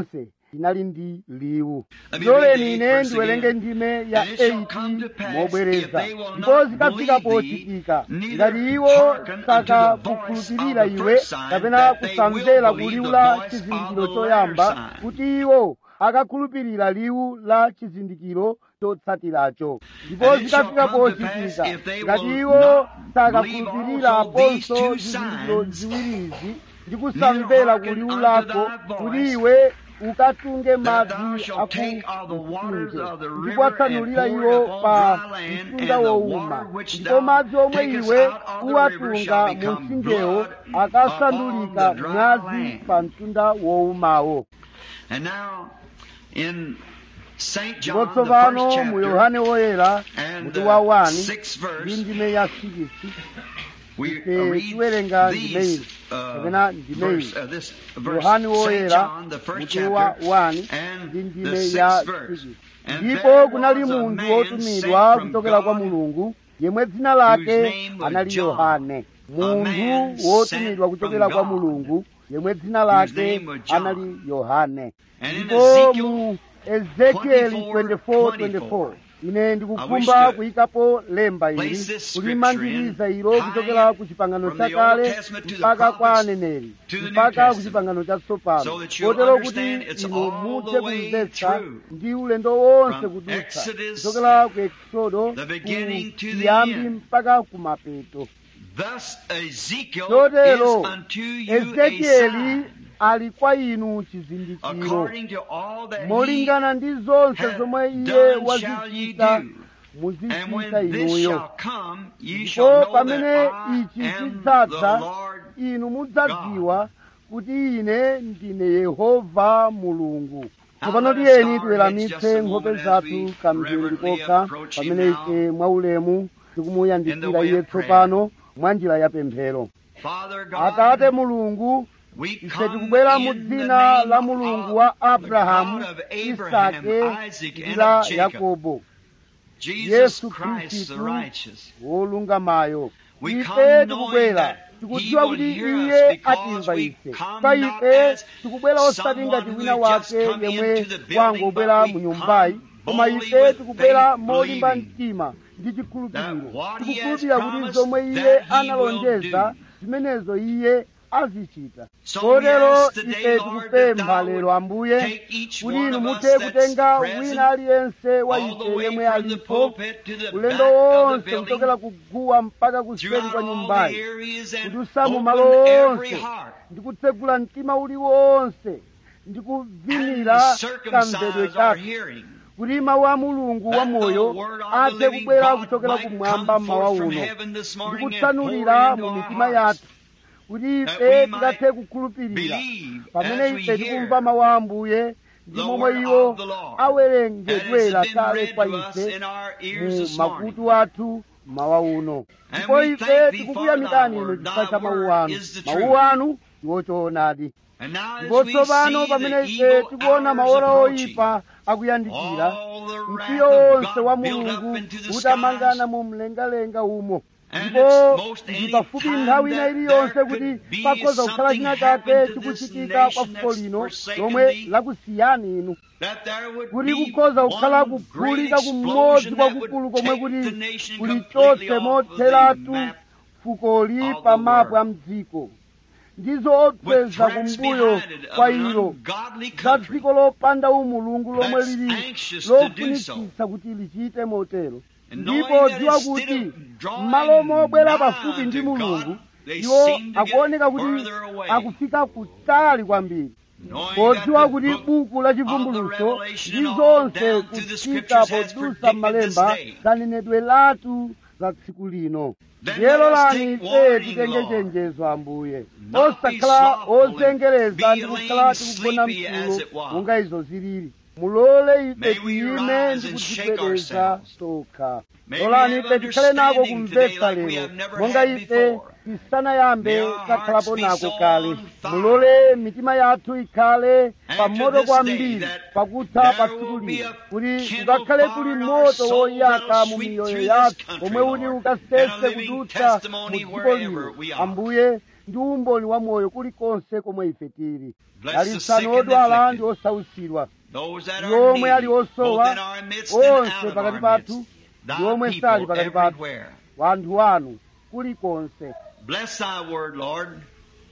S2: inali ndi liwu
S1: Let me
S2: loleni
S1: read the
S2: ine
S1: eighth verse
S2: ndiwerenge
S1: again.
S2: ndime ya
S1: And it shall come to
S2: 8
S1: pass,
S2: mobwereza
S1: if they will
S2: ndipo
S1: not
S2: zikafika
S1: believe thee,
S2: pochitika
S1: neither
S2: ngati iwo
S1: hearken unto the
S2: sakakukhulupirira
S1: voice of the
S2: iwe
S1: first sign,
S2: kapena
S1: that they
S2: kusamvera
S1: will believe
S2: kuliwu
S1: the
S2: la
S1: voice of
S2: chizindikiro
S1: the
S2: choyamba
S1: latter sign.
S2: kuti iwo akakhulupirira liwu la chizindikiro chotsatiracho ndipo
S1: And it shall
S2: zikafika
S1: come to
S2: pochitika
S1: pass, if they
S2: ngati
S1: will
S2: iwo
S1: not
S2: sakakhulupirira
S1: believe also these
S2: aponso
S1: two
S2: zizindikiro
S1: signs,
S2: ziwirizi ndi kusamvera
S1: neither hearken
S2: kuliwu
S1: unto
S2: lako
S1: thy
S2: kuti
S1: voice,
S2: iwe ukatunge
S1: that
S2: madzi
S1: thou shalt take of the
S2: aku
S1: waters
S2: mtsinje
S1: of the
S2: ndipo
S1: river
S2: atsanulira
S1: and pour
S2: iwo
S1: it upon
S2: pa
S1: dry land,
S2: mtunda
S1: and the
S2: wowuma
S1: water which
S2: ndipo
S1: thou
S2: madzi omwe
S1: takest
S2: iwe
S1: out of the river
S2: uwatunga
S1: shall
S2: mu
S1: become
S2: mtsinjewo
S1: blood
S2: akasandulika
S1: upon the dry
S2: mwazi
S1: land.
S2: pa mtunda wowumawo
S1: And now, in St.
S2: ndipo
S1: John, the
S2: tsopano
S1: first
S2: mu
S1: chapter,
S2: yohane woyera
S1: and
S2: mutu
S1: the
S2: wa 1
S1: sixth
S2: ndi
S1: verse,
S2: ndime ya 6
S1: we
S2: ife
S1: read
S2: tiwerenga
S1: these,
S2: ndimeyi
S1: uh,
S2: kapena ndimeyi
S1: verse, uh, this verse,
S2: yohane
S1: St.
S2: woyera
S1: John, the first
S2: mutu wa
S1: chapter,
S2: 1
S1: and
S2: ndi
S1: the
S2: ndime ya
S1: sixth verse.
S2: 6
S1: And
S2: ndipo
S1: there
S2: kunali
S1: was a
S2: munthu
S1: man
S2: wotumidwa
S1: sent from
S2: kuchokera kwa
S1: God,
S2: mulungu yemwe dzina
S1: whose
S2: lake
S1: name was
S2: anali
S1: John.
S2: yohane
S1: man
S2: munthu wotumidwa
S1: sent
S2: kuchokera
S1: from
S2: kwa
S1: God,
S2: mulungu yemwe dzina
S1: whose
S2: lake
S1: name was John.
S2: anali yohane
S1: And in
S2: ndipo
S1: Ezekiel
S2: mu ezekieli
S1: 24,
S2: 24 ine
S1: I wish
S2: ndikukhumba
S1: to
S2: kuyikapo lemba ili
S1: place this
S2: kulimangiriza
S1: scripture in,
S2: ilo
S1: tie
S2: kuchokera
S1: it
S2: ku chipangano
S1: from the Old
S2: chakale
S1: Testament to the
S2: mpaka kwa
S1: prophets
S2: aneneri
S1: to the New
S2: mpaka ku
S1: Testament,
S2: chipangano
S1: so
S2: chatsopano
S1: that you'll
S2: kotero kuti
S1: understand it's
S2: inu
S1: all
S2: muthe
S1: the way
S2: kumvetsa
S1: through.
S2: ndi ulendo wonse
S1: From
S2: kudutsa
S1: Exodus,
S2: kuchokera ku eksodo
S1: the beginning to the
S2: kuyambi
S1: end.
S2: mpaka kumapeto
S1: Thus Ezekiel
S2: chotero
S1: is unto you a
S2: ezekieli
S1: sign,
S2: ali kwa inu chizindikiro
S1: according to all that he
S2: molingana ndi zonse
S1: hath
S2: zomwe iye
S1: done shall ye
S2: wazichita
S1: do. And
S2: muzichita
S1: when this
S2: inuyo
S1: shall come, ye
S2: ndipo
S1: shall know that
S2: pamene
S1: I
S2: ichi
S1: am
S2: chidzadza
S1: the Lord
S2: inu mudzadziwa kuti ine ndine yehova mulungu tsopano tiyeni tiweramitse nkhope zathu kamphindi kokha pamene ife mwaulemu tikumuyandikira iye tsopano mwa njira ya pemphero
S1: Father God,
S2: atate mulungu
S1: we
S2: ife
S1: come
S2: tikubwera mu
S1: in the
S2: dzina
S1: name
S2: la mulungu wa
S1: of the
S2: abrahamu
S1: God of Abraham,
S2: isake
S1: Isaac,
S2: ndi
S1: and
S2: la
S1: of Jacob.
S2: yakobo
S1: Jesus
S2: Yesu
S1: Christ the
S2: Khristu
S1: righteous.
S2: wolungamayo
S1: We
S2: ife
S1: come knowing
S2: tikubwera
S1: that
S2: tikudziwa
S1: he will
S2: kuti
S1: hear
S2: iye
S1: us because
S2: atimva
S1: we
S2: ife
S1: come
S2: pa
S1: not
S2: ife
S1: as
S2: tikubwera osati
S1: someone
S2: ngati
S1: who
S2: wina
S1: has just
S2: wake
S1: come
S2: yemwe
S1: into the building,
S2: wangobwera
S1: but
S2: mu
S1: we
S2: nyumbayi
S1: come
S2: koma
S1: boldly
S2: ife
S1: with
S2: tikubwera
S1: faith,
S2: molimba
S1: believing
S2: mtima ndi
S1: that
S2: chikhulupiriro
S1: what he has
S2: tikukhulupirira kuti
S1: promised,
S2: zomwe iye
S1: that he
S2: analonjeza
S1: will do.
S2: zimenezo iye azichita
S1: So we
S2: kotero
S1: ask today,
S2: ife
S1: Lord, that
S2: tikupempha
S1: thou
S2: lero
S1: would
S2: ambuye
S1: take each
S2: kuti
S1: one
S2: inu
S1: of us
S2: muthe
S1: that's
S2: kutenga
S1: present,
S2: wina aliyense wa
S1: all the
S2: ife
S1: way
S2: yemwe
S1: from the
S2: alipo
S1: pulpit to the
S2: ulendo
S1: back of the
S2: wonse
S1: building,
S2: kuchokera kuguwa mpaka kuseri
S1: throughout
S2: kwa
S1: all the
S2: nyumbayi
S1: areas and
S2: kudusa mu
S1: open
S2: malo
S1: every
S2: onse
S1: heart.
S2: ndikutsegula mtima uliwonse ndikuvinira
S1: and
S2: kamvedwe
S1: circumcise our
S2: chake
S1: hearing.
S2: kuti mawu a mulungu wa
S1: That the
S2: moyo
S1: word of the
S2: athe
S1: living
S2: kubwera
S1: God
S2: kuchokera
S1: might
S2: kumwamba
S1: come
S2: mmawa
S1: forth from
S2: uno
S1: heaven this morning and
S2: ndikutsanulira
S1: pour into
S2: mu
S1: our
S2: mitima
S1: hearts.
S2: yathu kuti
S1: That
S2: ife
S1: we might
S2: tikathe kukhulupirira
S1: Believe
S2: pamene
S1: as we
S2: ife
S1: hear
S2: tikumva mawu a ambuye ndi
S1: the
S2: momwe
S1: word
S2: iwo
S1: of the Lord that
S2: awerengedwera
S1: has been
S2: kale
S1: read
S2: kwa
S1: to us
S2: ife
S1: in our ears
S2: mu
S1: this morning.
S2: makutu athu mawa uno
S1: And
S2: ndipo
S1: we
S2: ife
S1: thank thee
S2: tikukuyamikani
S1: for
S2: inu
S1: thy
S2: chifukwa cha
S1: word.
S2: mawu
S1: Thy
S2: anu
S1: word is the
S2: mawu
S1: truth.
S2: anu ndiwo choonadi
S1: And now as
S2: ndipo
S1: we
S2: tsopano
S1: see
S2: pamene
S1: the
S2: ife
S1: evil
S2: tikuona
S1: hours
S2: maora
S1: approaching,
S2: oyipa akuyandikira
S1: all the wrath
S2: mkwiyo
S1: of
S2: wonse wa
S1: God built
S2: mulungu
S1: up into the
S2: utamangana
S1: skies,
S2: mu mlengalenga umo
S1: And
S2: ndipo
S1: it's most
S2: ndi
S1: any
S2: pafupi
S1: time
S2: nthawi ina
S1: that
S2: iliyonse
S1: there
S2: kuti
S1: could be
S2: pakhoza kukhala
S1: something
S2: china
S1: happen
S2: chake
S1: to this
S2: chikuchitika kwa
S1: nation
S2: fuko
S1: that's
S2: lino
S1: forsaken
S2: lomwe
S1: thee.
S2: lakusiyani inu
S1: that there would
S2: kuti
S1: be
S2: kukhoza kukhala
S1: one great
S2: kuphulika kumodzi
S1: explosion that
S2: kwakukulu
S1: would
S2: komwe
S1: take
S2: kuti
S1: the nation
S2: kulichotse
S1: completely off of the
S2: motheratu
S1: map
S2: fukoli
S1: of the
S2: pa mapu a
S1: world.
S2: mdziko ndizo
S1: with
S2: opseza
S1: threats
S2: kumbuyo
S1: behind it of
S2: kwa
S1: an
S2: ilo
S1: ungodly
S2: za
S1: country
S2: dziko lopanda umulungu lomwe
S1: that's
S2: lili
S1: anxious to do so.
S2: lofunitsitsa kuti lichite motero
S1: And
S2: ndipo
S1: knowing that
S2: dziwa
S1: instead
S2: kuti
S1: of drawing
S2: m'malo mobwera
S1: nigh
S2: pafupi ndi
S1: to
S2: mulungu
S1: God, they
S2: iwo
S1: seem to get
S2: akuoneka kuti
S1: further away.
S2: akufika kutali kwambiri
S1: Knowing that
S2: podziwa
S1: the
S2: kuti
S1: book
S2: buku la
S1: of the
S2: chivumbulutso
S1: Revelation
S2: ndi
S1: and all
S2: zonse
S1: down to the
S2: kutsika
S1: scriptures has
S2: podusa
S1: predicted
S2: m'malemba
S1: this day.
S2: zanenedwe latu za tsiku lino
S1: Then
S2: ndiye
S1: let us
S2: lolani
S1: take
S2: ife
S1: warning,
S2: titenge
S1: Lord.
S2: chenjezo ambuye
S1: Not be
S2: osakhala
S1: slothful and
S2: ozengereza
S1: be
S2: ndi kukhala
S1: laying
S2: tikugona
S1: sleepy as
S2: mtulo
S1: it was.
S2: monga izo zilili mulole ife
S1: May we
S2: tiyime
S1: rise
S2: ndi
S1: and shake
S2: kudzigwedeza
S1: ourselves.
S2: tokha
S1: May we
S2: lolani
S1: have
S2: ife tikhale nako
S1: understanding
S2: kumvetsa
S1: today like we
S2: lero
S1: have never
S2: monga
S1: had
S2: ife
S1: before.
S2: tisanayambe
S1: May our
S2: takhalapo
S1: hearts be
S2: nako
S1: so
S2: kale
S1: on fire
S2: mulole mitima yathu ikhale
S1: after
S2: pamoto
S1: this
S2: kwambiri
S1: day that
S2: pakutha
S1: there
S2: pa
S1: will
S2: tsiku
S1: be
S2: lino
S1: a
S2: kuti
S1: kindled
S2: kukakhale
S1: fire
S2: kuli
S1: in our
S2: moto
S1: souls
S2: woyaka
S1: that'll
S2: mu
S1: sweep
S2: miyoyo
S1: through this
S2: yathu
S1: country,
S2: omwe kuti
S1: Lord,
S2: ukasese
S1: and a living
S2: kudutsa mu
S1: testimony
S2: dziko
S1: wherever
S2: lino
S1: we are.
S2: ambuye ndi umboni wa moyo kulikonse komwe ife tili
S1: Bless the sick
S2: dalitsani
S1: and
S2: odwala ndi
S1: afflicted.
S2: osausidwa
S1: Those that
S2: ndi
S1: are
S2: omwe ali
S1: needy, both
S2: osowa
S1: in our midst and
S2: onse
S1: out of
S2: pakati
S1: our
S2: pathu
S1: midst.
S2: ndi
S1: Thy
S2: omwe
S1: people
S2: sali pakati pathu
S1: everywhere.
S2: wanthu wanu kulikonse
S1: Bless thy word, Lord.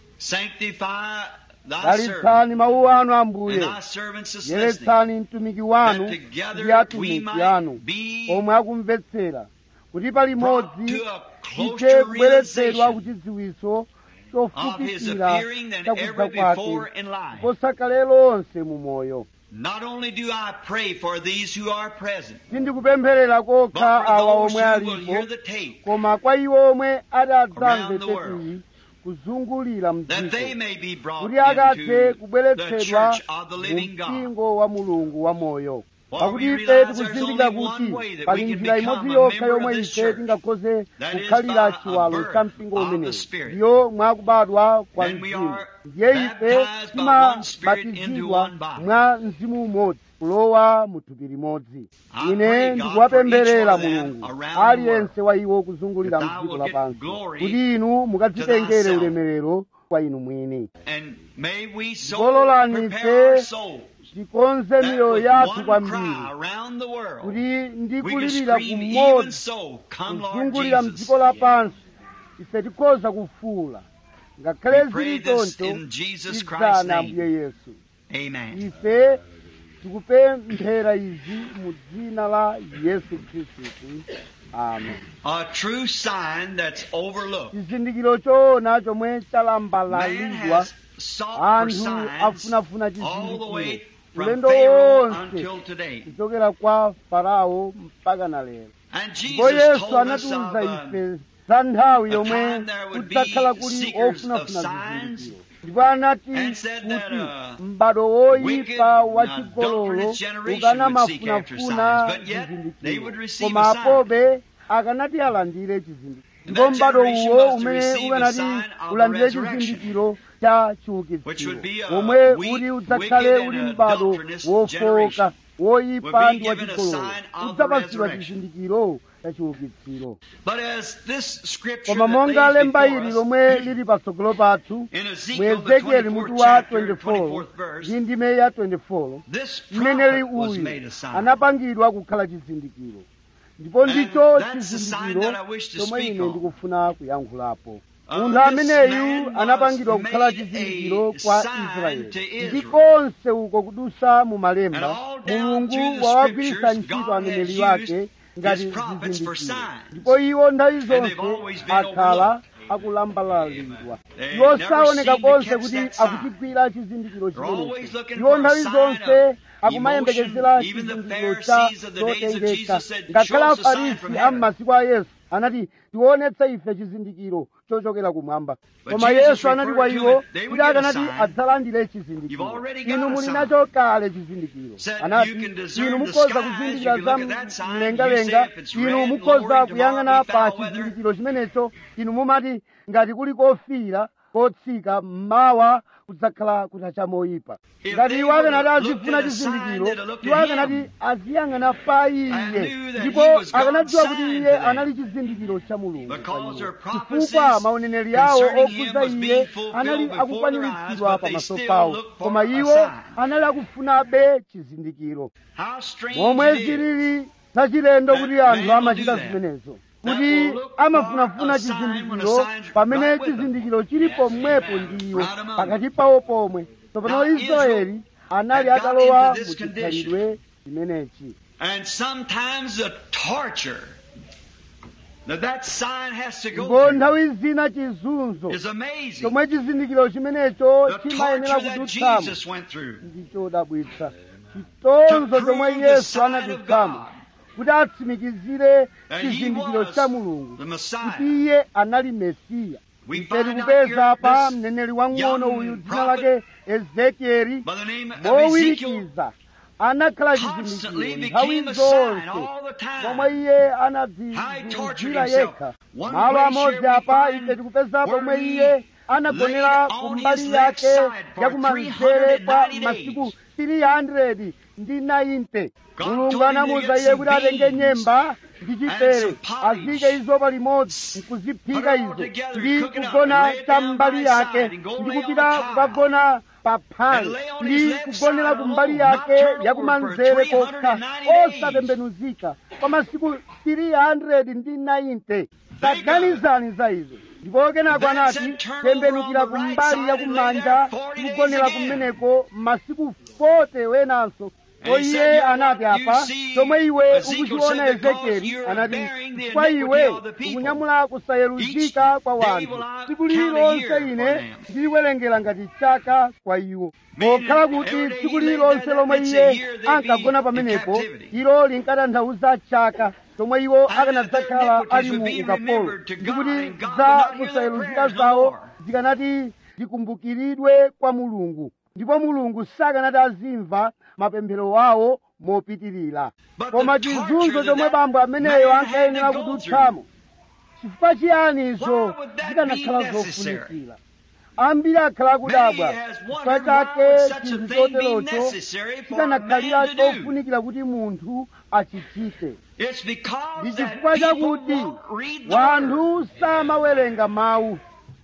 S1: Sanctify thy servant
S2: dalitsani mawu anu
S1: and
S2: ambuye
S1: thy servants is listening.
S2: yeretsani mtumiki wanu
S1: That
S2: ndi
S1: together we
S2: atumiki
S1: might
S2: anu
S1: be
S2: omwe akumvetsera kuti
S1: brought
S2: palimodzi
S1: to a
S2: tithe
S1: closer
S2: kubweretsedwa
S1: realization
S2: ku chidziwitso
S1: of his
S2: chofupikira
S1: appearing than
S2: chakudza
S1: ever
S2: kwake
S1: before in life.
S2: posakale lonse mu moyo
S1: Not only do I pray for these who are present,
S2: sindikupempherera
S1: but
S2: kokha
S1: for
S2: awa
S1: those
S2: omwe
S1: who will
S2: alipo
S1: hear the tape,
S2: koma kwa iwo omwe adadzamve
S1: Around the world.
S2: tepiyi kuzungulira
S1: that they
S2: mdziko
S1: may be brought
S2: kuti akathe
S1: into the
S2: kubweretsedwa
S1: church of the
S2: mu
S1: living God.
S2: mpingo wa mulungu wa moyo
S1: For
S2: pakuti
S1: we
S2: ife
S1: realize there's
S2: tikuzindikira
S1: only
S2: kuti
S1: one way that
S2: pali
S1: we can
S2: njira
S1: become
S2: imodzi
S1: a
S2: yokha
S1: member
S2: yomwe
S1: of this
S2: ife
S1: church.
S2: tingakhoze
S1: That is
S2: kukhalira
S1: by a
S2: chiwalo
S1: birth
S2: cha mpingo
S1: of the
S2: umenewu
S1: Spirit.
S2: ndiyo mwakubadwa kwa
S1: Then we
S2: mzimu
S1: are
S2: ndiye ife
S1: baptized by one Spirit into
S2: timabatizidwa
S1: one body.
S2: mwa mzimu umodzi kulowa mu thupi limodzi
S1: I
S2: ine
S1: pray, God,
S2: ndikuwapempherera
S1: for each one of them
S2: mulungu
S1: around the
S2: aliyense wa iwo kuzungulira
S1: that thou
S2: mdziko
S1: will get
S2: lapansi
S1: glory
S2: kuti inu mukadzitengere
S1: thyself.
S2: ulemerero kwa inu mwini
S1: And may we so
S2: Gololani
S1: prepare our
S2: ife
S1: souls
S2: tikonze
S1: that
S2: miyoyo
S1: with
S2: yathu
S1: one
S2: kwambiri
S1: cry around the world,
S2: kuti
S1: we can
S2: ndikulirira
S1: scream, even
S2: kumodzi
S1: so, come Lord
S2: kuzungulira
S1: Jesus.
S2: mdziko lapansi ife tikhoza kufuula ngakhale
S1: We pray
S2: zili
S1: this
S2: choncho
S1: in Jesus Christ's
S2: tidzana
S1: name.
S2: ambuye yesu
S1: Amen.
S2: ife tikupemphera izi mu dzina la yesu khristu amen
S1: A true sign that's overlooked.
S2: chizindikiro choona chomwe
S1: Man
S2: chalambalalidwa
S1: has sought for
S2: anthu
S1: signs
S2: afunafuna
S1: all the way
S2: chizindikiro
S1: from
S2: ulendo
S1: Pharaoh
S2: wonse
S1: until today.
S2: kuchokera kwa farao mpaka na lero
S1: And
S2: ndipo
S1: Jesus
S2: yesu
S1: told us of
S2: anatiwuza
S1: uh,
S2: ife za nthawi
S1: a
S2: yomwe
S1: time there would be
S2: kudzakhala kuli
S1: seekers of
S2: ofunafuna
S1: signs
S2: zizindikiro ndipo anati
S1: and said that,
S2: kuti
S1: uh,
S2: m'bado
S1: wicked,
S2: woyipa wa
S1: uh,
S2: chigololo
S1: adulterous generation
S2: ukana
S1: would seek after
S2: mafunafuna
S1: signs, but yet they would
S2: chizindikiro
S1: receive
S2: koma
S1: a sign.
S2: apobe akanati alandire chizindikiro
S1: And
S2: ndipo
S1: that
S2: m'bado
S1: generation
S2: uwo
S1: was to
S2: umene
S1: receive the
S2: ukanati
S1: sign of the
S2: ulandire
S1: resurrection,
S2: chizindikiro cha
S1: which
S2: chiukitsiro
S1: would be a
S2: omwe
S1: weak,
S2: uli udzakhale
S1: wicked,
S2: uli
S1: and
S2: m'bado
S1: adulterous
S2: wofoka
S1: generation
S2: woyipa
S1: would be
S2: ndi wa
S1: given a
S2: chigololo
S1: sign of the
S2: udzapatsidwa
S1: resurrection.
S2: chizindikiro cha chiukitsiro
S1: But as this scripture
S2: koma
S1: that
S2: monga
S1: lays
S2: lemba
S1: before
S2: ili
S1: us,
S2: lomwe lili patsogolo pathu
S1: in
S2: mu
S1: Ezekiel, the
S2: ezekieli
S1: 24th
S2: mutu wa
S1: chapter,
S2: 24
S1: 24th verse,
S2: ndi ndime ya 24
S1: this
S2: mneneri
S1: prophet was
S2: uyu
S1: made a sign.
S2: anapangidwa kukhala chizindikiro ndipo
S1: And
S2: ndicho
S1: that's the sign
S2: chizindikiro
S1: that I wish to
S2: chomwe
S1: speak
S2: ine
S1: on.
S2: ndikufuna kuyankhulapo
S1: Uh,
S2: munthu
S1: this
S2: ameneyu
S1: man was
S2: anapangidwa kukhala
S1: made
S2: chizindikiro
S1: a
S2: kwa
S1: sign
S2: israeli
S1: to Israel.
S2: ndi konse uko kudusa mu
S1: And
S2: malemba
S1: all down
S2: mulungu
S1: through the
S2: wawagwiritsa
S1: scriptures,
S2: ntchito
S1: God
S2: aneneri
S1: has
S2: wake
S1: used
S2: ngati
S1: his prophets for
S2: zizindikiro
S1: signs.
S2: ndipo iwo nthawi
S1: And they've
S2: zonse
S1: always been
S2: akhala
S1: overlooked.
S2: akulambalalidwa
S1: They
S2: iwo
S1: never
S2: saoneka
S1: seem to
S2: konse
S1: catch
S2: kuti
S1: that sign.
S2: akuchigwira chizindikiro
S1: They're always
S2: chimenecho
S1: looking
S2: iwo
S1: for a
S2: nthawi
S1: sign
S2: zonse
S1: of
S2: akumayembekezera
S1: emotion. Even the
S2: chizindikiro cha
S1: Pharisees of the days of
S2: zotengeka
S1: Jesus said,
S2: ngakhale
S1: "Show us a sign from
S2: afarisi a
S1: heaven."
S2: m'masiku a yesu anati tionetse ife chizindikiro chochokera kumwamba
S1: But
S2: koma
S1: Jesus
S2: yesu anati kwa
S1: referred to
S2: iwo
S1: it, they would
S2: kuti
S1: get a
S2: akanati
S1: sign.
S2: adzalandire
S1: You've
S2: chizindikiro
S1: already got
S2: inu
S1: a
S2: muli
S1: sign.
S2: nacho kale chizindikiro
S1: Said
S2: anati
S1: you can discern
S2: inu
S1: the
S2: mukhoza
S1: skies,
S2: kuzindikira
S1: you can
S2: za
S1: look at that sign,
S2: mlengalenga
S1: you say if it's
S2: inu
S1: red,
S2: mukhoza
S1: lowering,
S2: kuyang'ana
S1: tomorrow be
S2: pa
S1: foul weather.
S2: chizindikiro chimenecho inu mumati ngati kuli kofira kotsika mmawa kudzakhala kutacha moyipa
S1: If
S2: ngati
S1: they
S2: iwo akanati
S1: would've looked
S2: azifuna
S1: at a sign,
S2: chizindikiro
S1: they'd have looked
S2: iwo
S1: at
S2: akanati
S1: him
S2: aziyang'ana pa
S1: and
S2: iye
S1: knew that
S2: ndipo
S1: he was God's
S2: akanadziwa kuti
S1: sign
S2: iye
S1: to them.
S2: anali chizindikiro cha mulungu
S1: Because
S2: kwa iwo.
S1: their
S2: chifukwa
S1: prophecies
S2: mauneneri awo
S1: concerning him
S2: okhuza
S1: was
S2: iye
S1: being fulfilled
S2: anali
S1: before their
S2: akukwaniritsidwa
S1: eyes, but they
S2: pamaso
S1: still
S2: pawo
S1: looked for
S2: koma
S1: a
S2: iwo
S1: sign.
S2: anali akufunabe chizindikiro
S1: How strange
S2: momwe
S1: it is
S2: zilili zachilendo
S1: that
S2: kuti
S1: man
S2: anthu
S1: will
S2: amachita
S1: do that.
S2: zimenezo
S1: That
S2: kuti
S1: will look
S2: amafunafuna
S1: for a sign when a
S2: chizindikiro
S1: sign's
S2: pamene
S1: right with them.
S2: chizindikiro chilipo mmwepo ndiwo
S1: Right among
S2: pakati pawo pomwe tsopano
S1: Now,
S2: israeli anali
S1: had got
S2: atalowa
S1: into
S2: mu
S1: this
S2: chikhalidwe chimenechi
S1: And sometimes the torture that that sign has to go
S2: ndipo
S1: through
S2: nthawi zina chizunzo
S1: is amazing.
S2: chomwe chizindikiro chimenecho
S1: The
S2: chimayenera
S1: torture that
S2: kudutsamo
S1: Jesus went through.
S2: ndi chodabwitsa chitonzo
S1: To
S2: chomwe
S1: prove the
S2: yesu
S1: sign of
S2: anadutsamo
S1: God.
S2: kuti atsimikizire
S1: That he
S2: chizindikiro
S1: was
S2: cha mulungu
S1: the
S2: kuti
S1: Messiah.
S2: iye anali mesiya
S1: We
S2: ife
S1: find out
S2: tikupeza pa
S1: here
S2: mneneri
S1: this
S2: wang'ono
S1: young
S2: uyu dzina
S1: prophet
S2: lake ezekieli
S1: by the name of Ezekiel
S2: mowirikiza anakhala
S1: constantly
S2: chizindikiro nthawi
S1: became a sign
S2: zonse
S1: all the
S2: momwe
S1: time.
S2: iye
S1: How he tortured
S2: anadzizira
S1: himself.
S2: yekha
S1: One
S2: malo
S1: place
S2: amodzi
S1: here we
S2: apa
S1: find
S2: ife tikupeza
S1: where
S2: pomwe
S1: he
S2: iye anagonera
S1: laid on
S2: kumbali
S1: his left
S2: yake
S1: side for
S2: yakumanzere kwa
S1: 390
S2: masiku 300 ndi 90
S1: God
S2: mulungu
S1: told him to
S2: anamuwuza
S1: get
S2: iye
S1: some
S2: kuti atenge
S1: beams
S2: nyemba ndi chipere azike izo palimodzi nkuziphika izo ndi kugona tambali yake ndi kupita kukagona paphali ndi kugonera kumbali yake yakumanzere kokha osatembenuzika kwa masiku 390 taganizani za izo ndipo kenako anati tembenukira kumbali yakumanja tikugonera kumeneko masiku 40 wenanso ko iye anati apa chomwe iwe ukuchiona ezekieli anati kwa iwe ukunyamula kusayeruzika kwa wanthu tsiku lililonse ine ndiliwerengera ngati chaka kwa iwo pokhala kuti tsiku lililonse lomwe iye ankagona pamenepo ilo linkatanthauza chaka chomwe iwo akanadzakhala ali mu ukapolo ndikuti za kusayeruzika zawo zikanati zikumbukiridwe kwa mulungu ndipo mulungu sakanati azimva mapemphero awo mopitirira koma chizunzo chomwe bambo ameneyo ankayenera kudutsamo chifukwa chiyani izo zikanakhala zofunikira ambiri akhala akudabwa chifukwa chake chinthu choterocho chikanakhalira chofunikira kuti munthu achichite ndi chifukwa chakuti wanthu samawerenga mawu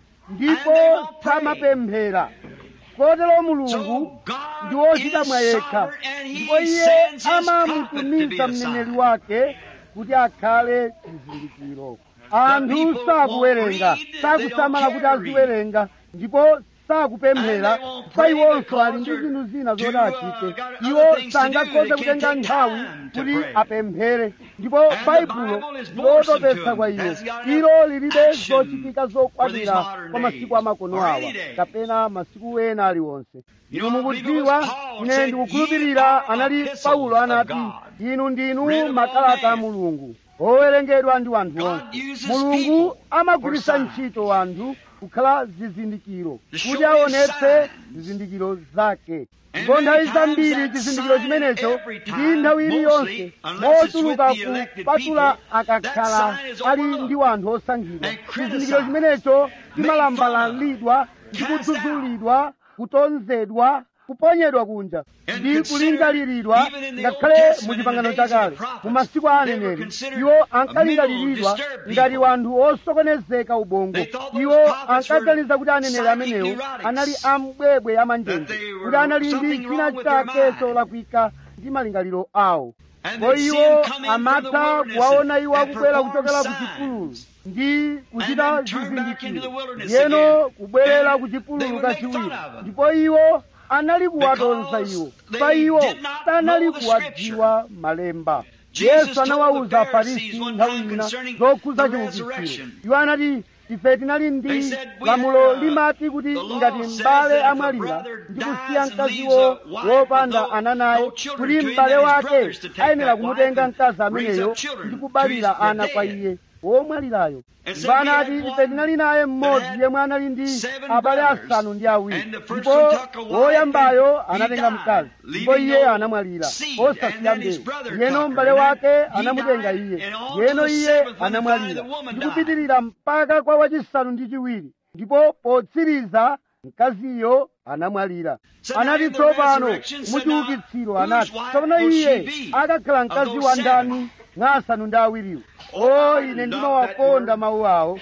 S2: ndipo samapemphera kotero mulungu ndi wochita mwa yekha ndipo iye amamutumiza mneneri wake kuti akhale chizindikiro anthu sakuwerenga sakusamala kuti aziwerenga ndipo sakupemphera kwa iwonso ali ndi zinthu zina zoti achite iwo sangakhoze kutenga nthawi kuti apemphere ndipo baibulo lotopetsa kwa iwo ilo lilibe zochitika zokwanira kwa masiku amakono awa kapena masiku ena aliwonse inu mukudziwa ine ndikukhulupirira anali paulo anati inu ndinu makalata a mulungu owerengedwa ndi wanthu onse mulungu amagwiritsa ntchito wanthu kukhala zizindikiro kuti aonetse zizindikiro zake ndipo nthawi zambiri chizindikiro chimenecho ndi nthawi iliyonse mochuluka kupatula akakhala ali ndi wanthu osankhidwa chizindikiro chimenecho chimalambalalidwa ndi kudzudzulidwa kutonzedwa kuponyedwa kunja ndi kulingaliridwa ngakhale mu chipangano chakale mu masiku a aneneri iwo ankalingaliridwa ngati wanthu osokonezeka ubongo iwo ankaganiza kuti aneneri amenewo anali ambwebwe amanjenje kuti anali ndi china chake cholakwika ndi malingaliro awo ko iwo amatha kuwaona iwo akubwera kuchokera ku chipululu ndi kuchita zizindikiro yeno kubwerera ku chipululu kachiwiri ndipo iwo anali kuwatonza iwo pa iwo sanali kuwadziwa malemba yesu anawawuza afarisi nthawi ina zokhuza chiukitsiro iwo anati ife tinali ndi lamulo limati kuti ngati m'bale amwalira ndi kusiya mkaziwo wopanda ana naye kuti m'bale wake ayenera kumutenga mkazi ameneyo ndi kubalira ana kwa iye womwalirayo ndipo anati ife tinali naye mmodzi yemwe anali ndi abale asanu ndi awiri ndipo woyambayo anatenga mkazi ndipo iye anamwalira osasiya mbewu yeno m'bale wake anamutenga iye yeno iye anamwalira ndi kupitirira mpaka kwa wachisanu ndi chiwiri ndipo potsiriza mkaziyo anamwalira anati tsopano muchiukitsiro anati tsopano iye akakhala mkazi wa ndani mwa asanu ndi awiriwo o ine ndimawakonda mawu awo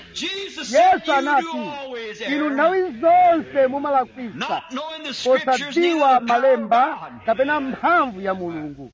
S2: yesu anati inu nthawi zonse mumalakwisa posadziwa malemba kapena mphamvu ya mulungu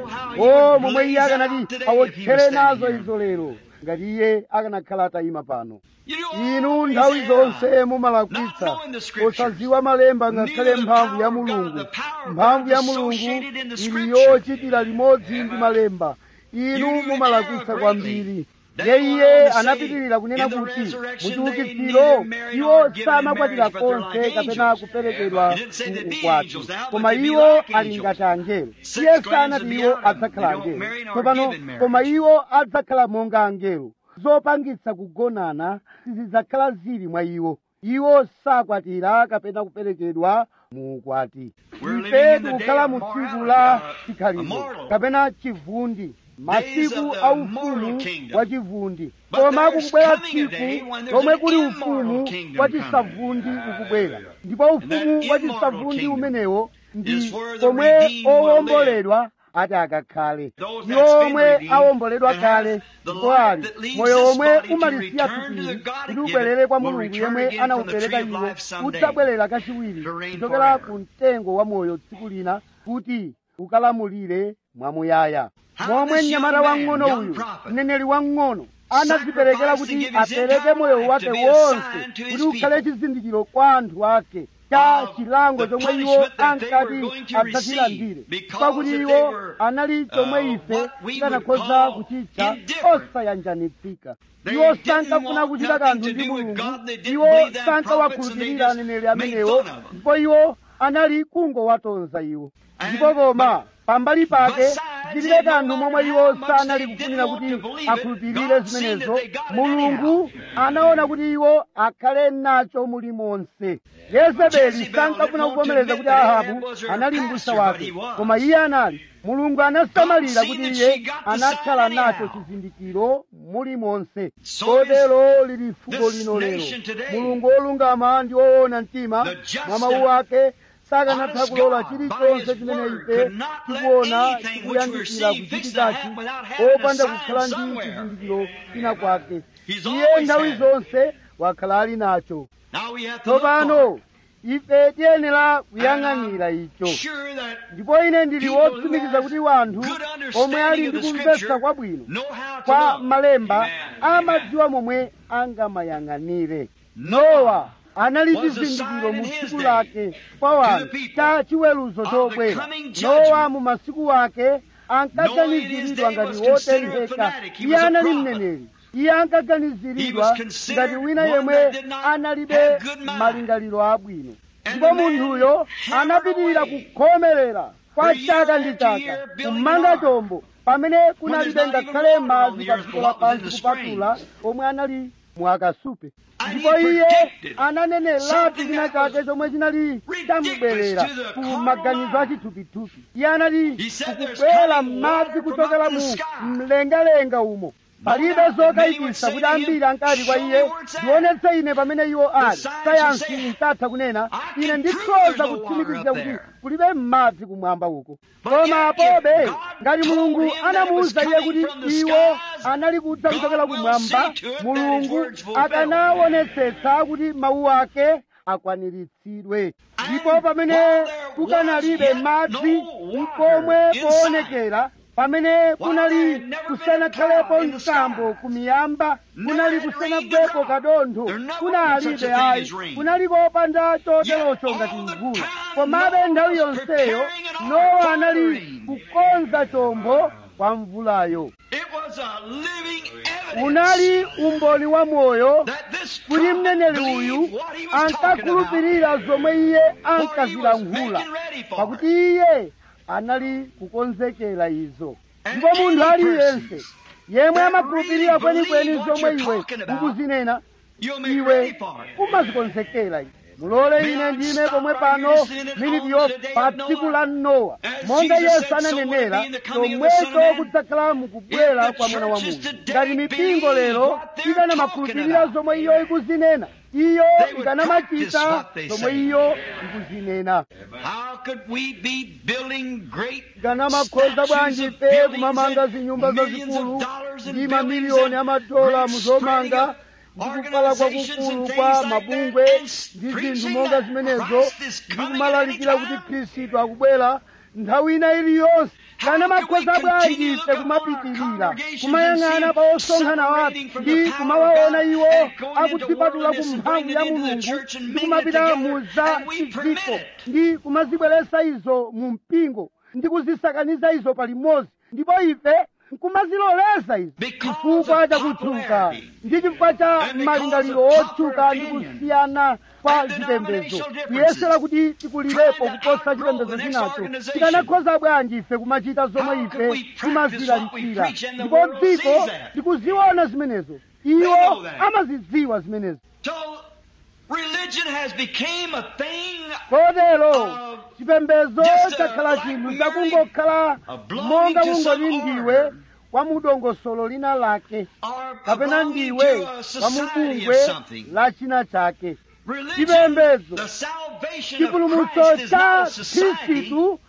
S2: o momwe iye akanati awotchere nazo izo lero ngati iye akanakhala atayima pano inu nthawi zonse mumalakwitsa posadziwa malemba ngakhale mphamvu ya mulungu mphamvu ya mulungu ili yochitira limodzi ndi malemba inu mumalakwitsa kwambiri ye iye anapitirira kunena kuti muchiukitsiro iwo samakwatira konse kapena kuperekedwa ku ukwati koma iwo ali ngati angelo iye sanati iwo adzakhala angelo tsopano koma iwo adzakhala monga angelo zopangitsa kugonana sizidzakhala zili mwa iwo iwo sakwatira kapena kuperekedwa mu ukwati ife tikukhala mu tsiku la chikhalidwe kapena chivundi masiku a ufumu wa chivundi koma kukubwera tsiku lomwe kuli ufumu wa chisavundi ukubwera ndipo ufumu wa chisavundi umenewo ndi komwe owomboledwa ati akakhale iwo omwe awomboledwa kale ndipo ali moyo omwe umalisiya thupili kuti ubwerere kwa mulungu yemwe anawupereka iwo udzabwerera kachiwiri kuchokera ku mtengo wa moyo tsiku lina kuti ukalamulire mwamuyaya momwe mnyamata wang'ono uyu mneneri wang'ono anadziperekera kuti apereke moyo wake wonse kuti ukhale chizindikiro kwa anthu ake cha chilango chomwe iwo ankati adzachilandire pakuti iwo anali chomwe ife tikanakhoza kuchitcha osayanjanitsika iwo sankafuna kuchita kanthu ndi mulungu iwo sankawakhulupirira aneneri amenewo ndipo iwo anali kungowatonza iwo ndipo koma pambali pake zilibe kanthu momwe iwo sanali kufunira kuti akhulupirire zimenezo mulungu anaona kuti iwo akhale nacho muli monse yezebeli sankafuna kuvomereza kuti ahabu anali m'busa wake koma iye anali mulungu anasamalira kuti iye anakhala nacho chizindikiro muli monse kotero lili fuko lino lero mulungu wolungama ndi woona mtima mwa mawu ake sakanatha kulola chilichonse chimene ife tikuona chikuyandikira kuchitikachi opanda kukhala ndi chizindikiro china kwake iye nthawi zonse wakhala ali nacho tsopano ife tiyenera kuyang'anira icho ndipo ine ndili wotsimikiza kuti wanthu omwe ali ndi kumvetsa kwabwino kwa malemba amadziwa momwe angamayang'anire nowa anali chizindikiro mu tsiku lake kwa wanthu cha chiweruzo chobwera nowa mu masiku ake ankaganiziridwa ngati wotentheka iye anali mneneri iye ankaganiziridwa ngati wina yemwe analibe malingaliro abwino ndipo munthuyo anapitirira kukhomerera kwa chaka ndi chaka kumanga chombo pamene kunalibe ngakhale madzi pa dziko lapansi kupatula omwe anali mwakasupe ndipo iye ananeneratu china chake chomwe chinali chamubwerera ku maganizo achithupithupi iye anati kukubwera madzi kuchokera mu mlengalenga umo palibe zokayikitsa kuti ambiri ankati kwa iye ndionetse ine pamene iwo ali sayansi inkatha kunena ine ndikhoza kutsimikizira kuti kulibe madzi kumwamba uko koma apobe ngati mulungu anamuwuza iye kuti iwo anali kudza kuchokera kumwamba mulungu akanaonetsetsa kuti mawu ake akwaniritsidwe ndipo pamene kukanalibe madzi nkomwe poonekera pamene kunali kusanakhalepo msambo kumiyamba kunali kusanagwepo kadontho kunalibe ayi kunali kopanda choterocho ngati mvula komabe nthawi yonseyo nowa anali kukonza chombo kwa mvulayo unali umboni wa moyo kuti mneneri uyu ankakhulupirira zomwe iye ankazilankhula pakuti iye anali kukonzekera izo ndipo munthu aliyense yemwe amakhulupirira kwenikweni zomwe iwe ukuzinena iwe umazikonzekera mulole ine ndime pomwe pano milipyo pa tsiku la nowa monga yesu ananenera chomwecho kudzakhala mukubwera kwa mwana wa munthu ngati mipingo lero ikanamakhulupirira zomwe iyo ikuzinena iyo ikanamachita zomwe iyo ikuzinena ikanamakhoza bwanji ife kumamanga zinyumba zazikulu ndi mamiliyoni amadola muzomanga ndikukhala kwakukulu kwa mabungwe ndi zinthu monga zimenezo ndikumalalikira kuti khristu akubwera nthawi ina iliyonse kana makhoza bwanji ife kumapitirira kumayang'ana pa osonkhana wathu ndi kumawaona iwo akudzipatula ku mphamvu ya mulungu ndi kumapita mu za chidziko ndi kumazibweretsa izo mu mpingo ndi kuzisakaniza izo palimodzi ndipo ife nkumaziloleza izi chifukwa cha kutchuka ndi chifukwa cha malingaliro otchuka ndi kusiyana kwa chipembedzo kuyesera kuti tikulirepo kuposa chipembedzo chinacho tikanakhoza bwanji ife kumachita zomwe ife timazilalikira ndipo dziko tikuziona zimenezo iwo amazidziwa zimenezo
S1: Religion has become a thing
S2: kotero chipembedzo chakhala chinthu chakungokhala monga kungoti ndiwe kwa mudongosolo lina lake kapena ndiwe kwa mubungwe la china chake chipembedzo chipulumutso cha khristu si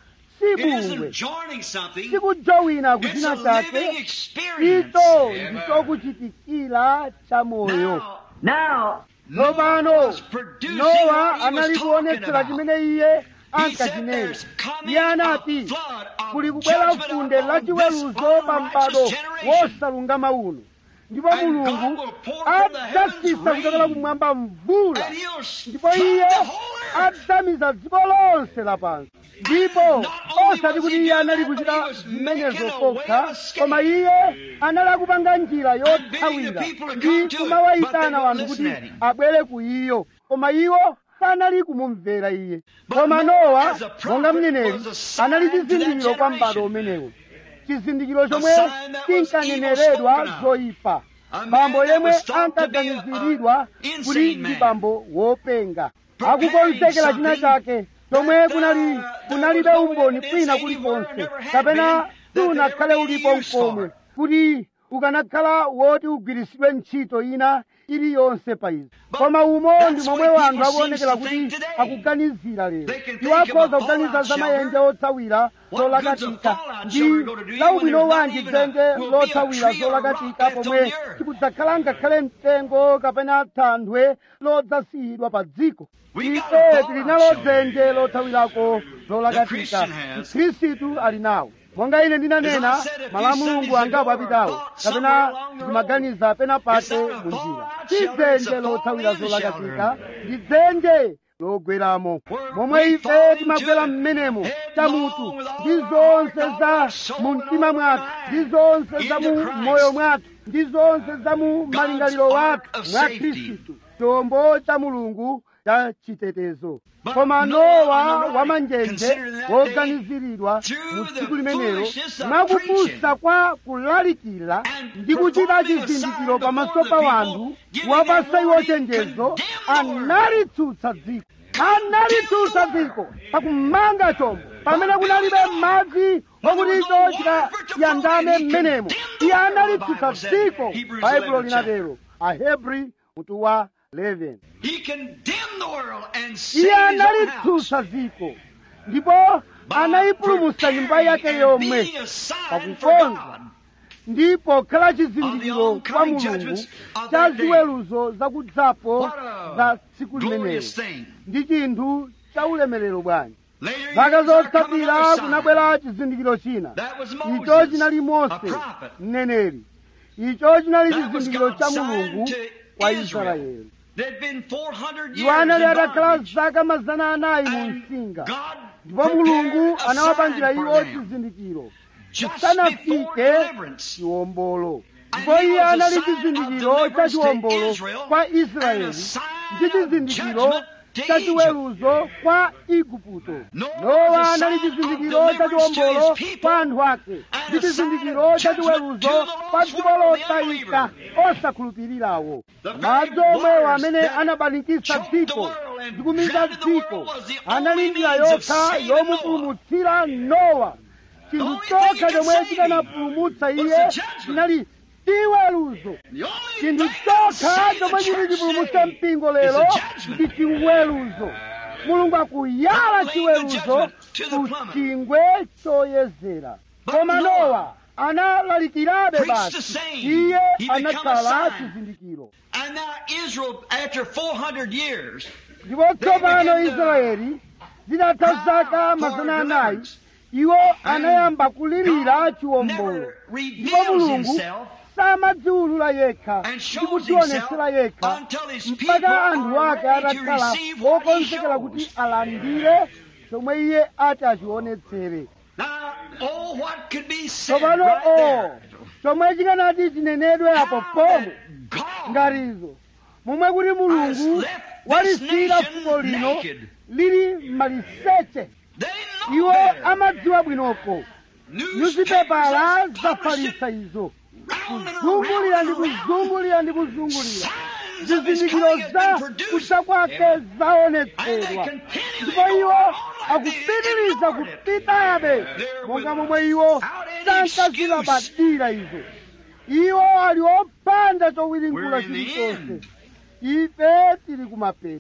S1: It
S2: bungwe
S1: isn't joining something.
S2: sikujowina
S1: It's
S2: kuchina
S1: a
S2: chake
S1: living experience.
S2: icho ndichokuchitikira cha moyo
S1: Now, now,
S2: tsopano
S1: Noah was producing
S2: nowa
S1: what he was
S2: anali
S1: talking
S2: kuonetsera
S1: about.
S2: chimene iye
S1: He said
S2: ankachinena
S1: there's coming
S2: iye
S1: a
S2: anati
S1: flood of
S2: kuli kubwera
S1: judgment
S2: funde
S1: upon
S2: la
S1: this
S2: chiweruzo pa m'bado
S1: unrighteous generation.
S2: wosalungama uno ndipo
S1: And
S2: mulungu
S1: God will pour from the heavens
S2: adzasisa kuchokera
S1: rain.
S2: kumwamba mvula
S1: And he'll
S2: ndipo
S1: flood
S2: iye
S1: the whole earth.
S2: adzamiza dziko lonse lapansi ndipo
S1: Not only
S2: osati
S1: was
S2: kuti
S1: he
S2: iye
S1: doing
S2: anali
S1: that, but
S2: kuchita
S1: he was
S2: zimenezo
S1: making a way
S2: kokha
S1: of escape.
S2: koma iye anali akupanga njira
S1: bidding
S2: yothawira
S1: the people to
S2: ndi
S1: come to it,
S2: kumawayitana
S1: but they
S2: wanthu
S1: won't
S2: kuti
S1: listen at him.
S2: abwere ku iyo koma iwo sanali kumumvera iye
S1: But
S2: koma
S1: Noah,
S2: nowa
S1: as a prophet,
S2: monga mneneri
S1: was a sign
S2: anali
S1: to that
S2: chizindikiro kwa m'bado
S1: generation.
S2: umenewo chizindikiro chomwe
S1: sign that was evil
S2: chinkaneneredwa
S1: spoken of.
S2: zoyipa
S1: A man
S2: bambo
S1: that
S2: yemwe
S1: was thought to be a-
S2: ankaganiziridwa
S1: a
S2: kuti
S1: insane
S2: ndi
S1: man.
S2: bambo wopenga
S1: Preparing
S2: akukonzekera china
S1: something
S2: chake chomwe
S1: that,
S2: kunali
S1: uh,
S2: kunalibe
S1: there was no
S2: umboni
S1: evidence
S2: kwina
S1: anywhere,
S2: kulikonse
S1: never had
S2: kapena
S1: been, that
S2: sunakhale
S1: there ever
S2: ulipo
S1: be used
S2: mkomwe
S1: for.
S2: kuti ukanakhala woti ugwiritsidwe ntchito ina iliyonse pa izi
S1: But
S2: koma umo
S1: that's
S2: ndi
S1: the
S2: momwe
S1: way
S2: wanthu
S1: people
S2: akuonekera
S1: seems to
S2: kuti
S1: think today.
S2: akuganizira lero
S1: They can
S2: iwo
S1: think of a
S2: akhoza kuganiza
S1: fallout
S2: za mayenje
S1: shelter.
S2: otsawira
S1: What good's a
S2: zolakatika
S1: fallout
S2: ndi
S1: shelter going to do you
S2: la
S1: when
S2: ubwino
S1: there's not
S2: wanji
S1: even a-
S2: dzenje
S1: will be a
S2: lotsawira
S1: tree or a rock
S2: zolakatika
S1: left on
S2: pomwe
S1: the earth?
S2: sikudzakhala ngakhale mtengo kapena thanthwe lodzasiyidwa pa dziko
S1: We got a
S2: ife
S1: fallout
S2: tili nalo
S1: shelter.
S2: dzenje lothawirako
S1: The
S2: zolakatika
S1: Christian has.
S2: khristu ali nawo monga ine ndinanena
S1: As I said a few
S2: malamulungu
S1: Sundays
S2: angapo
S1: ago,
S2: apitawo
S1: or thought
S2: kapena
S1: somewhere along the road,
S2: ndimaganiza pena pake
S1: it's not a
S2: mu njira
S1: fallout
S2: si
S1: shelter, it's
S2: dzenje
S1: a
S2: lothawira
S1: fall-in
S2: zolakatika
S1: shelter.
S2: ndi dzenje logweramo
S1: Where
S2: momwe
S1: we
S2: ife
S1: fall into
S2: timagwera
S1: it,
S2: mmenemo
S1: headlong
S2: chamutu
S1: with all
S2: ndi
S1: our heart,
S2: zonse
S1: all
S2: za
S1: our soul,
S2: mu
S1: and
S2: mtima
S1: all our
S2: mwathu
S1: mind
S2: ndi zonse za mu
S1: into Christ.
S2: moyo mwathu ndi zonse za mu malingaliro
S1: ark
S2: wathu
S1: of
S2: mwa
S1: safety.
S2: khristu chombo cha mulungu cha chitetezo
S1: But
S2: koma
S1: Noah
S2: nowa
S1: on the
S2: wamanjenje
S1: right considered that
S2: woganiziridwa
S1: through
S2: mu
S1: the
S2: tsiku limenelo
S1: foolishness of
S2: mwakupusa kwa kulalikira
S1: And
S2: ndi kuchita
S1: performing a
S2: chizindikiro
S1: sign
S2: pamaso
S1: before
S2: pa
S1: the
S2: wanthu
S1: people, giving
S2: wapasa
S1: them
S2: iwo
S1: warning,
S2: chenjezo
S1: condemn the world.
S2: analitsutsa dziko analitsutsa dziko pakumanga chombo pamene kunalibe madzi okuti icho chikayandame mmenemo iye analitsutsa dziko baibulo linatero ahebri mutu wa 11
S1: He condemned the world and
S2: iye
S1: saved his own house.
S2: analitsutsa dziko ndipo anayipulumutsa nyumba yake yomwe
S1: being a sign for
S2: pakukonza
S1: God.
S2: ndipo khala chizindikiro kwa
S1: oncoming
S2: mulungu
S1: judgments of
S2: cha
S1: that day.
S2: ziweruzo zakudzapo
S1: What a
S2: za tsiku limenelo
S1: glorious thing.
S2: ndi chinthu cha ulemerero bwanji
S1: Later
S2: zaka
S1: years there come
S2: zotsatira
S1: another sign.
S2: kunabwera chizindikiro china
S1: That was
S2: icho
S1: Moses,
S2: chinali
S1: a
S2: mose
S1: prophet.
S2: mneneri icho chinali
S1: That was
S2: chizindikiro
S1: God's
S2: cha
S1: sign
S2: mulungu
S1: to
S2: kwa
S1: Israel.
S2: israeli
S1: There'd been 400
S2: iwo
S1: years
S2: anali
S1: in
S2: atakhala
S1: bondage.
S2: zaka mazana anayi mu
S1: And
S2: msinga
S1: God
S2: ndipo
S1: prepared
S2: mulungu
S1: a
S2: anawapangira
S1: sign
S2: iwo
S1: for them
S2: chizindikiro
S1: just before
S2: chisanafike
S1: deliverance.
S2: chiwombolo
S1: And
S2: ndipo
S1: he
S2: iye
S1: was a
S2: anali
S1: sign of
S2: chizindikiro cha
S1: deliverance to
S2: chiwombolo
S1: Israel
S2: kwa
S1: and
S2: israeli
S1: a sign
S2: ndi
S1: of
S2: chizindikiro
S1: judgment to
S2: cha
S1: Egypt.
S2: chiweruzo kwa igupto
S1: Noah
S2: nowa
S1: was a
S2: anali
S1: sign of
S2: chizindikiro cha
S1: deliverance to
S2: chiwombolo
S1: his people
S2: kwa anthu ake
S1: and
S2: ndi
S1: a sign
S2: chizindikiro
S1: of
S2: cha
S1: judgment
S2: chiweruzo
S1: to the
S2: kwa
S1: lost
S2: dziko
S1: world, the
S2: lotayika osakhulupirirawo
S1: The very
S2: madzi omwewo
S1: waters
S2: amene
S1: that
S2: anabanikisa
S1: choked the
S2: dziko
S1: world and
S2: ndi kumiza
S1: drowned the
S2: dziko
S1: world was the
S2: anali
S1: only
S2: njira
S1: means of
S2: yokha
S1: saving
S2: yomupulumutsira nowa chinthu
S1: only thing
S2: chokha
S1: he could
S2: chomwe
S1: save
S2: chikanapulumutsa
S1: was
S2: iye
S1: the judgment.
S2: chinali chiweruzo
S1: The only
S2: chinthu
S1: thing that'll
S2: chokha
S1: save the
S2: chomwe chili
S1: church
S2: chipulumutsa
S1: today
S2: mpingo
S1: is
S2: lero
S1: the judgment.
S2: ndi chiweruzo mulungu akuyala
S1: God
S2: chiweruzo
S1: laying the judgment to the
S2: ku
S1: plummet.
S2: chingwe choyezera
S1: But
S2: koma
S1: Noah
S2: nowa analalikirabe
S1: preached the
S2: basi
S1: same.
S2: iye
S1: He become a
S2: anakhala
S1: sign.
S2: chizindikiro
S1: And now Israel, after 400 years,
S2: ndipo tsopano
S1: began to
S2: israeli zitatha zaka
S1: cry
S2: mazana
S1: for
S2: anayi
S1: deliverance.
S2: iwo anayamba kulirira
S1: God
S2: chiwombolo
S1: never
S2: ndipo
S1: reveals
S2: mulungu
S1: himself
S2: samadziwulula yekha
S1: and
S2: ndi
S1: shows
S2: kudzionetsera
S1: himself
S2: yekha
S1: until his people
S2: mpaka anthu
S1: are
S2: ake
S1: ready to
S2: atakhala
S1: receive what he
S2: wokonzekera kuti
S1: shows.
S2: alandire chomwe iye ati achionetsere
S1: Now, oh, what could be said
S2: tsopano
S1: right
S2: o
S1: there?
S2: chomwe chikanati chinenedwe apo
S1: How
S2: pomwe
S1: that God
S2: ngarizo momwe kuti
S1: has
S2: mulungu
S1: left this
S2: walisiyira fuko
S1: nation
S2: lino
S1: naked.
S2: lili maliseche
S1: They know
S2: iwo
S1: better.
S2: amadziwa bwinoko nyuzipepala
S1: Newspapers have published
S2: zafalitsa
S1: it
S2: izo
S1: round and
S2: kuzungulira ndi
S1: around and around.
S2: kuzungulira ndi kuzungulira
S1: Signs of his
S2: zizindikiro
S1: coming has
S2: za
S1: been produced.
S2: kucha kwake
S1: And they
S2: zaonetsedwa
S1: continually
S2: ndipo
S1: go
S2: iwo
S1: on like they
S2: akupitiriza
S1: ignored it.
S2: kupitabe
S1: They're
S2: monga
S1: with
S2: momwe iwo
S1: without any
S2: sankazilabadira izo iwo ali opanda chowirinkula
S1: We're in the
S2: chilichonse
S1: end.
S2: ife tili kumapeto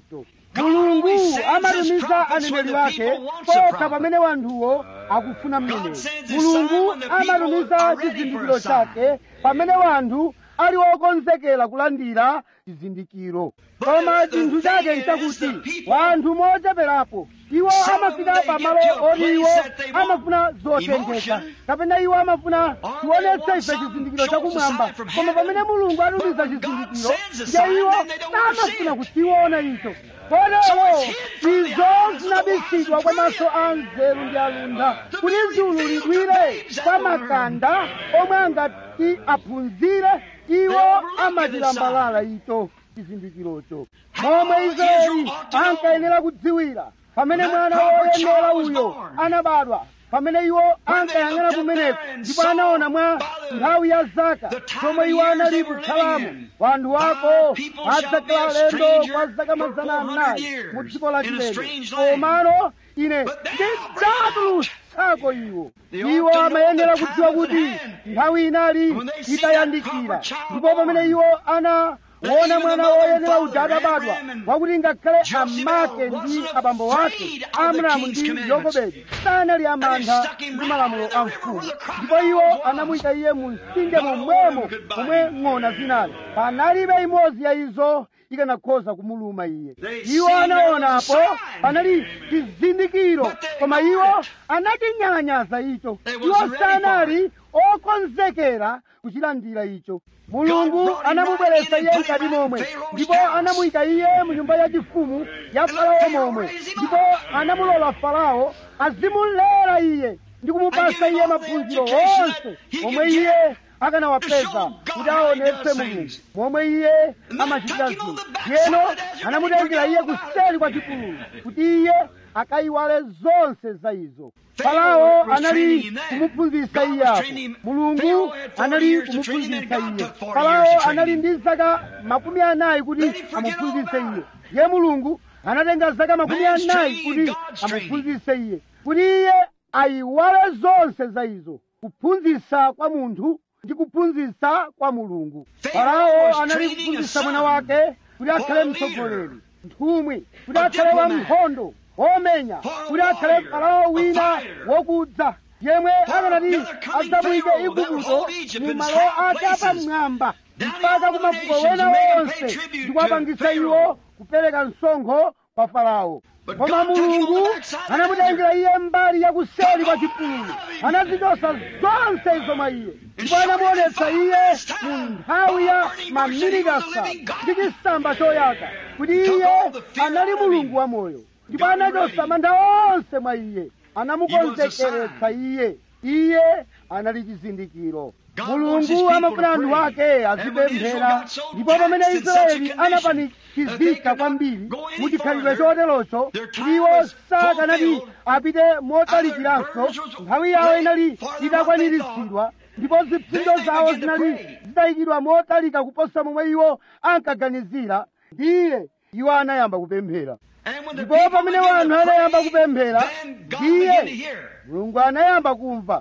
S2: mulungu amatumiza aneneri wake pokha pamene wanthuwo akufuna mneneri mulungu amatumiza chizindikiro chake pamene wanthu ali wokonzekera kulandira chizindikiro koma chinthu chake nchakuti wanthu mocheperapo iwo amafika pamalo oti iwo amafuna zotengeka kapena iwo amafuna tionetse ife chizindikiro chakumwamba koma pamene mulungu atumiza chizindikiro nje iwo samafuna kuchiona icho kotero izo zinabisidwa kwa maso a nzeru ndi alunda kuti ziululidwire kwa makanda omwe angati aphunzire iwo amatilambalala icho chizindikirocho momwe israeli ankayenera kudziwira pamene mwana woyenera uyo anabadwa pamene iwo ankayang'ana kumeneko ndipo anaona mwa nthawi ya zaka zomwe iwo anali kukhalamo wanthu wako adzakhala lendo kwa zaka mazana anayi mu dziko la chilendo komano ine ndidzatulutsako iwo iwo amayenera kudziwa kuti nthawi inali itayandikira ndipo pamene iwo ana wona mwana woyenera uja atabadwa wakuti ngakhale amake ndi abambo wake amramu ndi yokobedi sanali amantha ndi malamulo a mfumu ndipo iwo anamuyika iye mu mtsinje momwemo momwe ng'ona zinali panalibe imodzi ya izo ikanakhoza kumuluma iye iwo anaonapo panali chizindikiro koma iwo anachinyalanyaza icho iwo sanali okonzekera kuchilandira icho mulungu anamubweretsa iye mkati momwe ndipo anamuyika iye mu nyumba yachifumu ya farao momwe ndipo anamulola farao azimulera iye ndi kumupasa iye maphunziro onse omwe iye akanawapeza kuti aonetse mulungu momwe iye amachitira zinthu yeno anamutengera iye kuseri kwa chipululu kuti iye akayiwale zonse za izo farao anali kumuphunzitsa iye apo mulungu anali kumuphunzitsa iye farao anali ndi zaka makumi anayi kuti amuphunzitse iye ye mulungu anatenga zaka makumi anayi kuti amuphunzitse iye kuti iye ayiwale zonse za izo kuphunzitsa kwa munthu ndi kuphunzitsa kwa mulungu farao anali kuphunzitsa mwana wake kuti akhale mtsogoleri nthumwi kuti akhale wankhondo womenya kuti akhale farao wina wokudza yemwe akanati adzamuyike igupto mu malo ake apamwamba mpaka ku mafuko wena wonse ndi kuwapangitsa iwo kupereka msonkho kwa farao koma mulungu anamutengera iye mbali yakuseri kwa chipululu anazichotsa zonse izo mwa iye ndipo anamuonetsa iye mu nthawi ya maminiti asanu ndi chisamba choyaka kuti iye anali mulungu wamoyo ndipo anachotsa mantha onse mwa iye anamukonzekeretsa iye iye anali chizindikiro mulungu amafuna anthu ake azipemphera ndipo pamene israeli anapanikizika kwambiri muchikhalidwe choterocho iwo sakanati apite motalikiranso nthawi yawo inali itakwaniritsidwa ndipo zipsinjo zawo zinali zitayikidwa motalika kuposa momwe iwo ankaganizira ndiye iwo anayamba kupemphera ndipo pamene wanthu anayamba kupemphera ndiye mulungu anayamba kumva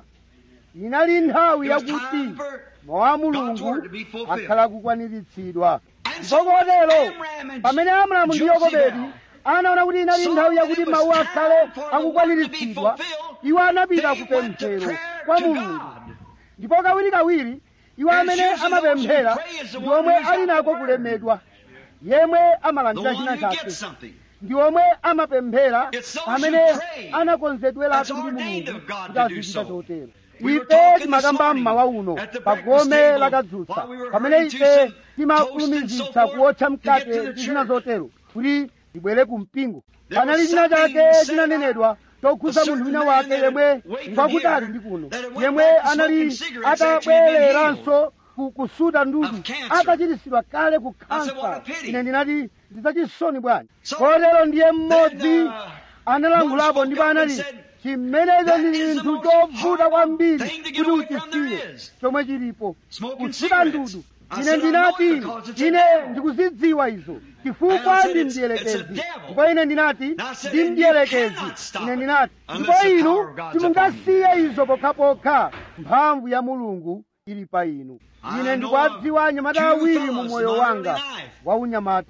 S2: inali nthawi yakuti mawu a mulungu akhala kukwaniritsidwa ndipo kotero pamene amramu ndi yokobedi anaona kuti inali nthawi yakuti mawu akhale akukwaniritsidwa iwo anapita kupemphero kwa mulungu ndipo kawirikawiri iwo amene amapemphera ndi omwe ali nako kulemedwa yemwe amalandira china chake ndi omwe amapemphera amene anakonzedweratu ndi mulungu kuti azichita chotero ife timakamba mmawa uno pa gome lakadzutsa pamene ife timakulumizitsa kuotcha mkate ndi zina zotero kuti tibwere ku mpingo panali china chake chinanenedwa chokhuza munthu wina wake yemwe ngwakutali ndi kuno yemwe anali atabwereranso kusuta ndudu atachiritsidwa kale ku kansa ine ndinati ndidzachisoni bwanji kotero ndiye mmodzi analangulapo ndipo anati chimenecho ndi chinthu chovuta kwambiri kuti uchisiye chomwe chilipo kusuta ndudu ine ndinati ine ndikuzidziwa izo chifukwa ndi mdierekezi ndipo ine ndinati ndi mdierekezi ine ndinati ndipo inu simungasiye izo pokhapokha mphamvu ya mulungu ili pa inu ine ndikuwadziwa anyamata awiri mu moyo wanga wa unyamata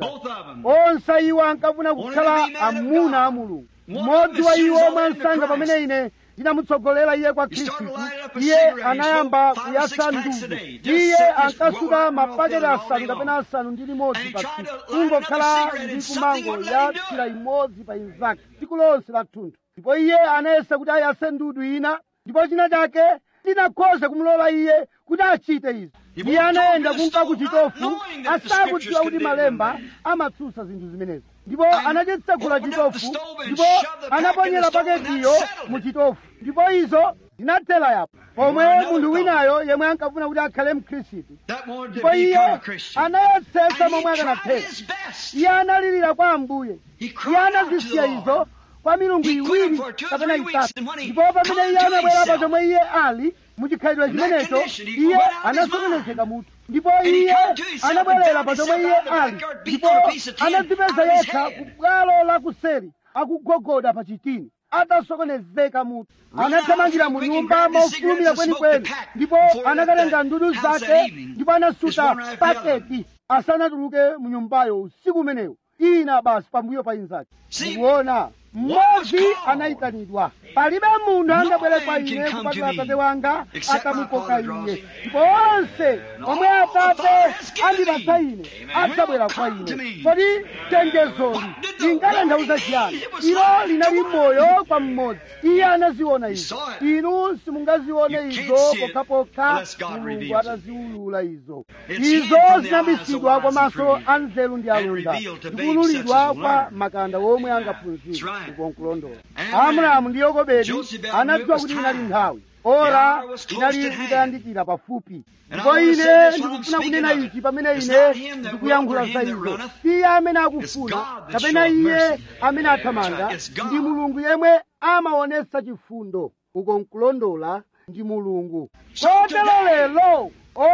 S2: onse iwo ankafuna kukhala amuna a mulungu mmodzi wa iwo mwansanga pamene ine ndinamutsogolera iye kwa khristu iye anayamba kuyasa ndudu iye ankasuka mapaketi asanu kapena asanu ndi limodzi pa tsiku kungokhala ndi kumango ya thira imodzi pa inzake tsiku lonse la thunthu ndipo iye anayesa kuti ayase ndudu ina ndipo china chake chinakhoza kumulola iye kuti achite izi iye anayenda kunka ku chitofu asakudziwa kuti malemba amatsutsa zinthu zimenezi ndipo anachitsegula chitofu ndipo anaponyera paketiyo mu chitofu ndipo izo zinathera yapo pomwe munthu winayo yemwe ankafuna kuti akhale mkhristu ndipo iye anayetsetsa momwe akanathera iye analirira kwa ambuye iye anazisiya izo kwa milungu iwiri kapena itatu ndipo pamene iye anabwera pa chomwe iye ali muchikhalidwe chimenecho iye anasokonezeka mutu ndipo iye anabwerera pa chomwe iye ali ndipo anadzipeza yekha ku bwalo la kuseri akugogoda pa chitini atasokonezeka mutu anathamangira mu nyumba mofulumira kwenikweni ndipo anakatenga ndudu zake ndipo anasuta paketi asanatuluke mu nyumbayo usiku umenewo ina basi pambuyo pa inzake mukuona mmodzi anayitanidwa palibe munthu angabwere kwa ine kupatula atate wanga atamukoka iye ndipo onse omwe atate andipatsa ine adzabwera kwa ine kodi chenjezoli lingatanthauza chiyani ilo linali moyo kwa mmodzi iye anaziona izo inu simungazione izo pokhapokha mulungu ataziwulula izo izo zinabisidwa kwa maso a nzeru ndi alonda ndikuwululidwa kwa makanda womwe angaphunzire ukonkulondola abrahamu ndi yokobedi anadziwa kuti inali nthawi ora inali itayandikira pafupi ndipo ine ndikufuna kunena ichi pamene ine ndikuyankhula za izo iye amene akufuna kapena iye amene athamanga ndi mulungu yemwe amaonesa chifundo ukonkulondola ndi mulungu kotero lero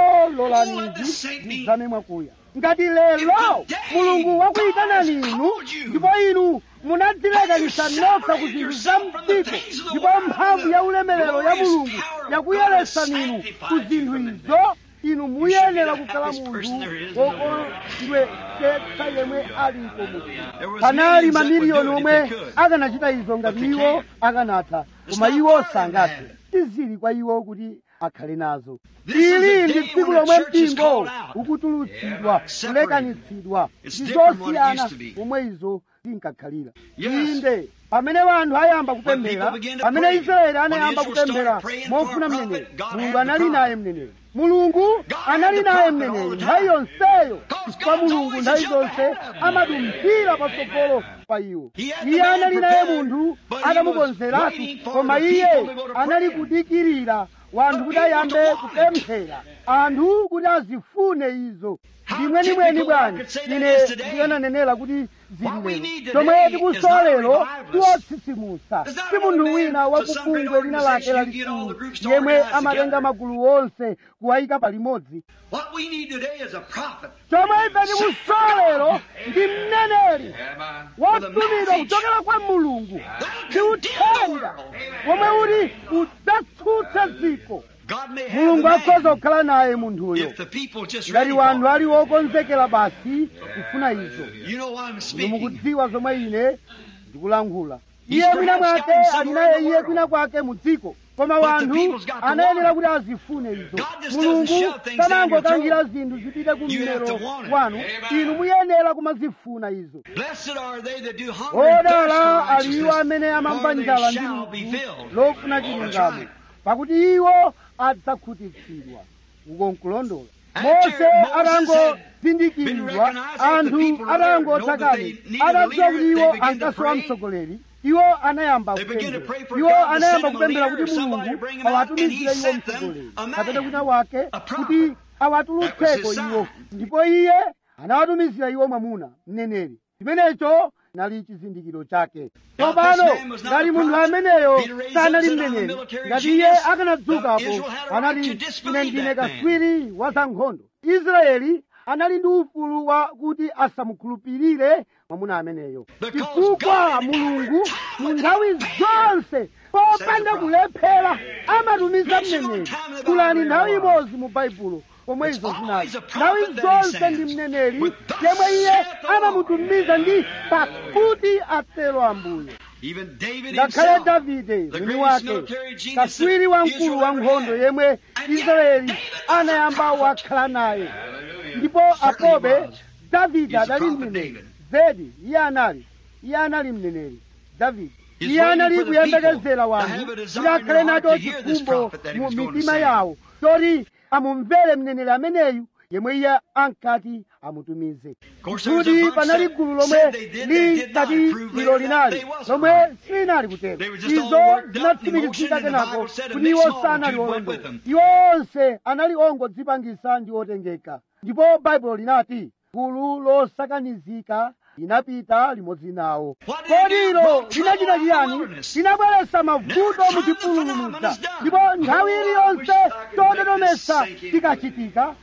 S2: ololanizi ndidzame mwakuya ngati lero mulungu wakuyitanani inu ndipo inu munadzilekanisa nokha ku zinthu za mdziko ndipo mphamvu ya ulemerero ya mulungu yakuyeretsani inu ku zinthu izo inu muyenera kukhala munthu wokondwesetsa yemwe alipo munthu panali mamiliyoni omwe akanachita izo ngati iwo akanatha koma iwo sangathe tizili kwa iwo kuti akhale nazo ili ndi tsiku lomwe mpingo ukutulutsidwa kulekanitsidwa ndi zosiyana momwe izo zinkakhalira inde pamene wanthu ayamba kupemphera pamene israeli anayamba kupemphera mofuna mneneri mulungu anali naye mneneri mulungu anali naye mneneri nthawi yonseyo chifukwa mulungu nthawi zonse amadumphira patsogolo pa iwo iye anali naye munthu atamukonzeratu koma iye anali kudikirira wanthu kuti ayambe kupemphera anthu kuti azifune izo ndimwenimweni bwanji ine ndikananenera kuti zili lero chomwe tikusowa lero tiwotsitsimusa si munthu wina wakubungwe lina lake lalikulu yemwe amatenga magulu onse kuwayika palimodzi chomwe ife tikusowa lero ndi mneneri wotumidwa kuchokera kwa mulungu ndi uthenga womwe uli udzatsutsa dziko mulungu akhoza kukhala naye munthuyo ngati wanthu ali wokonzekera basi kufuna izo inu mukudziwa zomwe ine ndikulankhula iye mwina mwake ali naye iye kwina kwake mu dziko koma wanthu anayenera kuti azifune izo mulungu sanangotangira zinthu zipite ku mmero wanu inu muyenera kumazifuna izo odala ali iwo amene amamva njala ndi ludzu lofuna chilungamo pakuti iwo adzakhutitsidwa ukonkulondola mose atangozindikiridwa anthu atangotsakani atadziwa kuti iwo ankasowa mtsogoleri iwo anayamba kupemphera iwo anayamba kupemphera kuti mulungu awatumizire iwo mtsogoleri kapena kwina wake kuti awatulutseko iwo ndipo iye anawatumizira iwo mwamuna mneneri chimenecho nali chizindikiro chake tsopano ngati munthu ameneyo sanali mneneri ngati iye akanadzukapo anati ine ndine kaswiri wa zankhondo israeli anali ndi ufulu wa kuti asamukhulupirire mwamuna ameneyo chifukwa mulungu mu nthawi zonse popanda kulephera amatumiza mneneri kulani nthawi imodzi mu baibulo pomwe izo zinali nthawi zonse ndi mneneri yemwe iye amamutumiza ndi pakuti atero ambuye
S1: Even David
S2: ngakhale
S1: himself,
S2: davide
S1: the
S2: mwini
S1: greatest
S2: wake
S1: military genius
S2: kaswiri
S1: that
S2: wamkulu
S1: Israel
S2: wa
S1: ever
S2: nkhondo
S1: had.
S2: yemwe
S1: And yet
S2: israeli
S1: David was
S2: anayamba
S1: a prophet.
S2: wakhala naye ndipo
S1: Certainly
S2: apobe
S1: was.
S2: davide
S1: He's a
S2: adali
S1: prophet,
S2: mneneri
S1: David.
S2: zedi iye anali iye anali mneneri davide
S1: He's
S2: iye
S1: waiting
S2: anali
S1: for the
S2: kuyembekezera
S1: people
S2: wanthu
S1: to have a desire
S2: kuti
S1: in
S2: akhale
S1: their heart
S2: nacho
S1: to hear this
S2: chikhumbo
S1: prophet that he
S2: mu
S1: was going to
S2: mitima
S1: send.
S2: yawo choti amumvere mneneri ameneyu yemwe iye ankati amutumize
S1: course, there was a
S2: kuti
S1: bunch
S2: panali
S1: that
S2: gulu lomwe
S1: said they did, they did not
S2: linkati
S1: prove
S2: ilo
S1: later that
S2: linali
S1: they wasn't
S2: lomwe
S1: right.
S2: silinali kutero
S1: They were just all
S2: izo
S1: worked up,
S2: zinatsimikizika
S1: emotion, and the
S2: kenako
S1: Bible said a
S2: kuti
S1: mixed
S2: iwo sanali
S1: multitude went with
S2: olondola
S1: them.
S2: iwo onse anali ongodzipangisa ndi otengeka ndipo baibulo linati gulu losakanizika linapita limodzi nawo
S1: What did it do?
S2: kodi ilo
S1: Brought
S2: linachita
S1: trouble in the
S2: chiyani
S1: wilderness.
S2: linabweretsa mavuto
S1: Never
S2: mu
S1: time the
S2: chipululu
S1: phenomenon
S2: muja
S1: is done.
S2: ndipo nthawi
S1: Oh, I
S2: iliyonse
S1: wish I could make
S2: tododomesa
S1: this sink in.
S2: tikachitika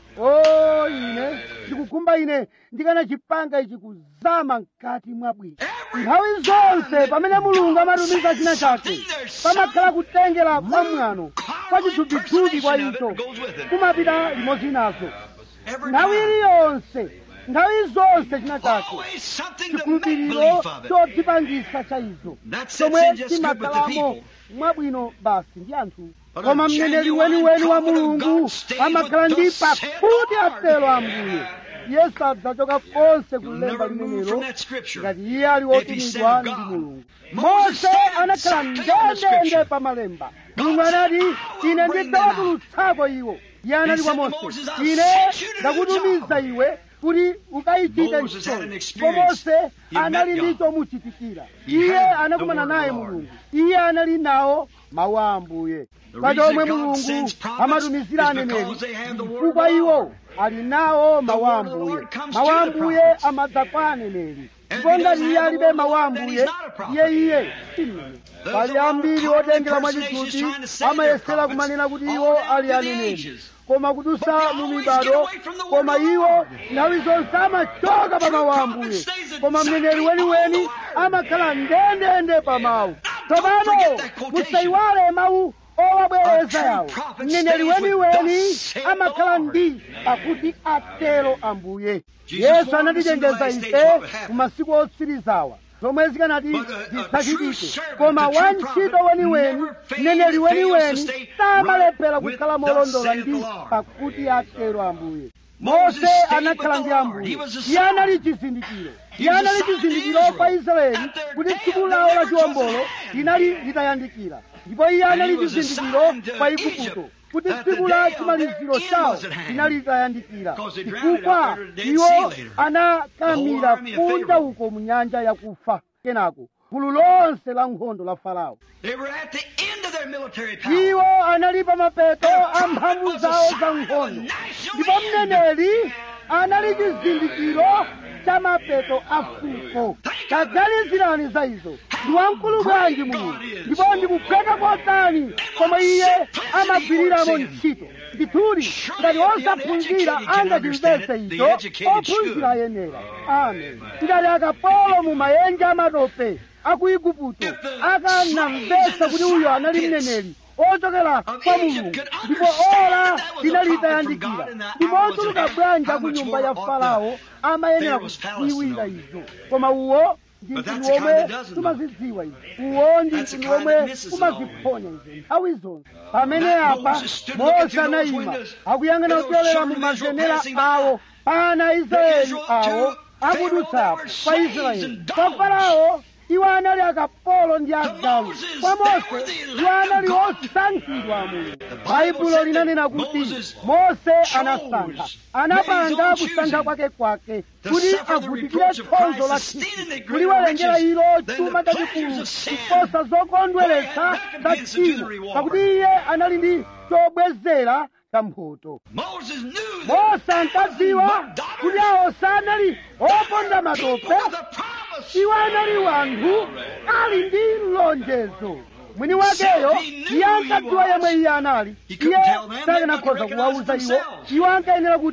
S2: o ine ndikukhumba ine ndikanachipanga ichi kuzama mkati mwa bwino
S1: Every
S2: nthawi zonse
S1: time
S2: pamene
S1: that
S2: mulungu
S1: God
S2: amatumiza
S1: says
S2: china chake
S1: something, there's
S2: pamakhala
S1: some
S2: kutengera kwa mwano kwa
S1: carnal
S2: chithupithupi kwa
S1: impersonation of
S2: icho
S1: it goes with it.
S2: kumapita limodzi nazo
S1: Every
S2: nthawi
S1: time.
S2: iliyonse nthawi zonse china chake
S1: Always something to make
S2: chikhulupiriro
S1: believe of it.
S2: chodzipangisa cha izo
S1: That sets
S2: chomwe
S1: in just good with the
S2: chimakhalamo
S1: people.
S2: mwabwino basi ndi anthu
S1: But
S2: koma
S1: a
S2: mneneri
S1: genuine
S2: weniweni wa
S1: prophet of
S2: mulungu
S1: God stays
S2: amakhala
S1: with
S2: ndi
S1: thus saith the
S2: pakuti
S1: Lord.
S2: atero ambuye iye sadzachoka konse
S1: You'll
S2: kulemba
S1: never move
S2: limenelo
S1: from that scripture.
S2: ngati iye ali
S1: If he
S2: wotumidwa
S1: said
S2: ndi
S1: God.
S2: mulungu
S1: Moses
S2: mose
S1: stand
S2: anakhala
S1: exactly on the
S2: ndendende
S1: scripture.
S2: pa malemba
S1: God
S2: mulungu
S1: said,
S2: anati
S1: "I will
S2: ine
S1: bring them
S2: ndidzawatulutsako iwo iye anati kwa
S1: said to
S2: mose
S1: Moses, "I've
S2: ine
S1: sent you to do the
S2: ndakutumiza
S1: job."
S2: iwe kuti ukayichite
S1: Moses had an
S2: ntchito
S1: experience.
S2: ko mose
S1: He met
S2: anali
S1: God.
S2: ndi chomuchitikira
S1: He
S2: iye
S1: heard the
S2: anakumana
S1: word of
S2: naye
S1: the Lord.
S2: mulungu iye anali nawo mawu a ambuye
S1: The
S2: pa
S1: reason
S2: chomwe
S1: God
S2: mulungu
S1: sends prophets
S2: amatumizira
S1: is
S2: aneneri
S1: because they have the word of
S2: chifukwa
S1: the
S2: iwo
S1: Lord.
S2: ali nawo mawu a
S1: word of the
S2: ambuye
S1: Lord comes
S2: mawu
S1: to
S2: a
S1: the
S2: ambuye
S1: prophets.
S2: amadza kwa aneneri
S1: And
S2: ndipo
S1: if he
S2: ngati
S1: doesn't
S2: iye
S1: have the
S2: alibe
S1: word of the
S2: mawu a
S1: Lord, then
S2: ambuye
S1: he's not a prophet.
S2: iye iye si mneneri
S1: There's
S2: pali
S1: a lot of
S2: ambiri
S1: carnal
S2: otengera
S1: impersonations
S2: mwachituti
S1: trying to say they're
S2: amayesera
S1: prophets
S2: kumanena kuti
S1: all
S2: iwo
S1: down
S2: ali
S1: through the
S2: aneneri
S1: ages.
S2: koma
S1: But
S2: kudusa
S1: they
S2: mu
S1: always
S2: mibado
S1: get away from the word
S2: koma
S1: of the
S2: iwo
S1: Lord.
S2: nthawi zonse amachoka pa mawu a
S1: prophet
S2: ambuye
S1: stays
S2: koma
S1: exactly
S2: mneneri
S1: on
S2: weniweni
S1: the word.
S2: amakhala ndendende pa mawu
S1: don't
S2: tsopano
S1: forget that quotation.
S2: musayiwale mawu owabwereza
S1: A true
S2: yawo
S1: prophet
S2: mneneri
S1: stays with
S2: weniweni
S1: thus saith the
S2: amakhala
S1: Lord.
S2: ndi pakuti atero ambuye
S1: Jesus
S2: yesu
S1: warned us in the
S2: anatichenjeza
S1: last days
S2: ife
S1: what would happen.
S2: ku masiku otsirizawa zomwe zikanati
S1: But a- a true
S2: zidzachitike
S1: servant,
S2: koma
S1: a true
S2: wantchito
S1: prophet
S2: weniweni
S1: never fails-
S2: mneneri
S1: fails to
S2: weniweni
S1: stay
S2: samalephera
S1: right with
S2: kukhala
S1: thus
S2: molondola
S1: saith
S2: ndi
S1: the Lord.
S2: pakuti atero ambuye
S1: Moses
S2: mose
S1: stayed
S2: anakhala
S1: with
S2: ndi
S1: the Lord.
S2: ambuye
S1: He was a
S2: iye
S1: sign.
S2: anali chizindikiro
S1: He
S2: iye
S1: was a
S2: anali
S1: sign to
S2: chizindikiro
S1: Israel
S2: kwa israeli
S1: that their
S2: kuti
S1: day
S2: tsiku
S1: of
S2: lawo la
S1: deliverance was at
S2: chiwombolo
S1: hand.
S2: linali litayandikira ndipo iye anali
S1: he was a
S2: chizindikiro
S1: sign to
S2: kwa
S1: Egypt
S2: igupto kuti
S1: that the
S2: tsiku la
S1: day of
S2: chimaliziro
S1: their end
S2: chawo
S1: was at hand.
S2: linali litayandikira
S1: Because they drowned it
S2: chifukwa
S1: out there to the Dead
S2: iwo
S1: Sea later.
S2: anakamira
S1: The whole army of
S2: kunja
S1: Pharaoh.
S2: uko mu nyanja yakufa kenako gulu lonse la nkhondo la farao
S1: They were at the end of their military power.
S2: iwo anali pa mapeto
S1: And the
S2: a
S1: prophet
S2: mphamvu
S1: was a
S2: zawo za
S1: sign of a
S2: nkhondo
S1: national
S2: ndipo
S1: end.
S2: mneneri anali chizindikiro cha mapeto a fuko taganizirani za izo ndi wamkulu bwanji mulungu ndipo ndikupheka kotani koma iye amagwiriramo ntchito ndithudi ngati osaphunzira angachimvetse icho ophunzira ayenera amen ngati akapolo mu mayenje amatope a ku igupto akanamvetsa kuti uyo anali mneneri ochokera kwa mulungu ndipo ola linali litayandikira ndipo otuluka bwanji ku nyumba ya farao amayenera kudziwira izo koma uwo ndi
S1: But
S2: mtundu
S1: that's the kind
S2: womwe
S1: that doesn't know.
S2: tumazidziwa izo uwo ndi
S1: That's the
S2: mtundu
S1: kind
S2: womwe
S1: that misses it all.
S2: umaziphonya izo nthawi zonse pamene
S1: That
S2: apa
S1: Moses stood looking
S2: mose
S1: through those
S2: anayima
S1: windows,
S2: akuyang'ana
S1: and those
S2: kupyolera mu
S1: children of Israel
S2: mazenera
S1: passing by.
S2: awo pana israeli
S1: Israel
S2: awo
S1: to
S2: akudutsa
S1: Pharaoh, they were
S2: pa
S1: slaves
S2: israeli
S1: and
S2: pa
S1: dogs.
S2: farao iwo anali akapolo ndi agalu
S1: Moses,
S2: kwa
S1: they
S2: mose
S1: were the elect
S2: iwo anali
S1: of God.
S2: osankhidwa a mulungu
S1: Bible
S2: baibulo
S1: said
S2: linanena
S1: that
S2: kuti
S1: Moses
S2: mose
S1: chose,
S2: anasankha
S1: made his
S2: anapanga
S1: own
S2: kusankha
S1: choosing
S2: kwake kwake
S1: to
S2: kuti
S1: suffer the
S2: avutikire
S1: reproach of
S2: khonzo la
S1: Christ, esteeming the
S2: khristu
S1: greater
S2: kuliwerengera
S1: riches
S2: ilo
S1: than the
S2: chuma
S1: pleasures
S2: chachikulu
S1: of sin.
S2: kuposa zokondweretsa
S1: For he had
S2: za
S1: recompense unto the
S2: tchimo
S1: reward.
S2: pakuti iye anali ndi chobwezera cha mphoto
S1: Moses knew that
S2: mose ankadziwa kuti awo sanali oponda matope
S1: people of the promise.
S2: iwo anali wanthu ali ndi lonjezo mwini wakeyo iye ankadziwa yemwe iye anali iye sakanakhoza kuwauza iwo iwo ankayenera kuti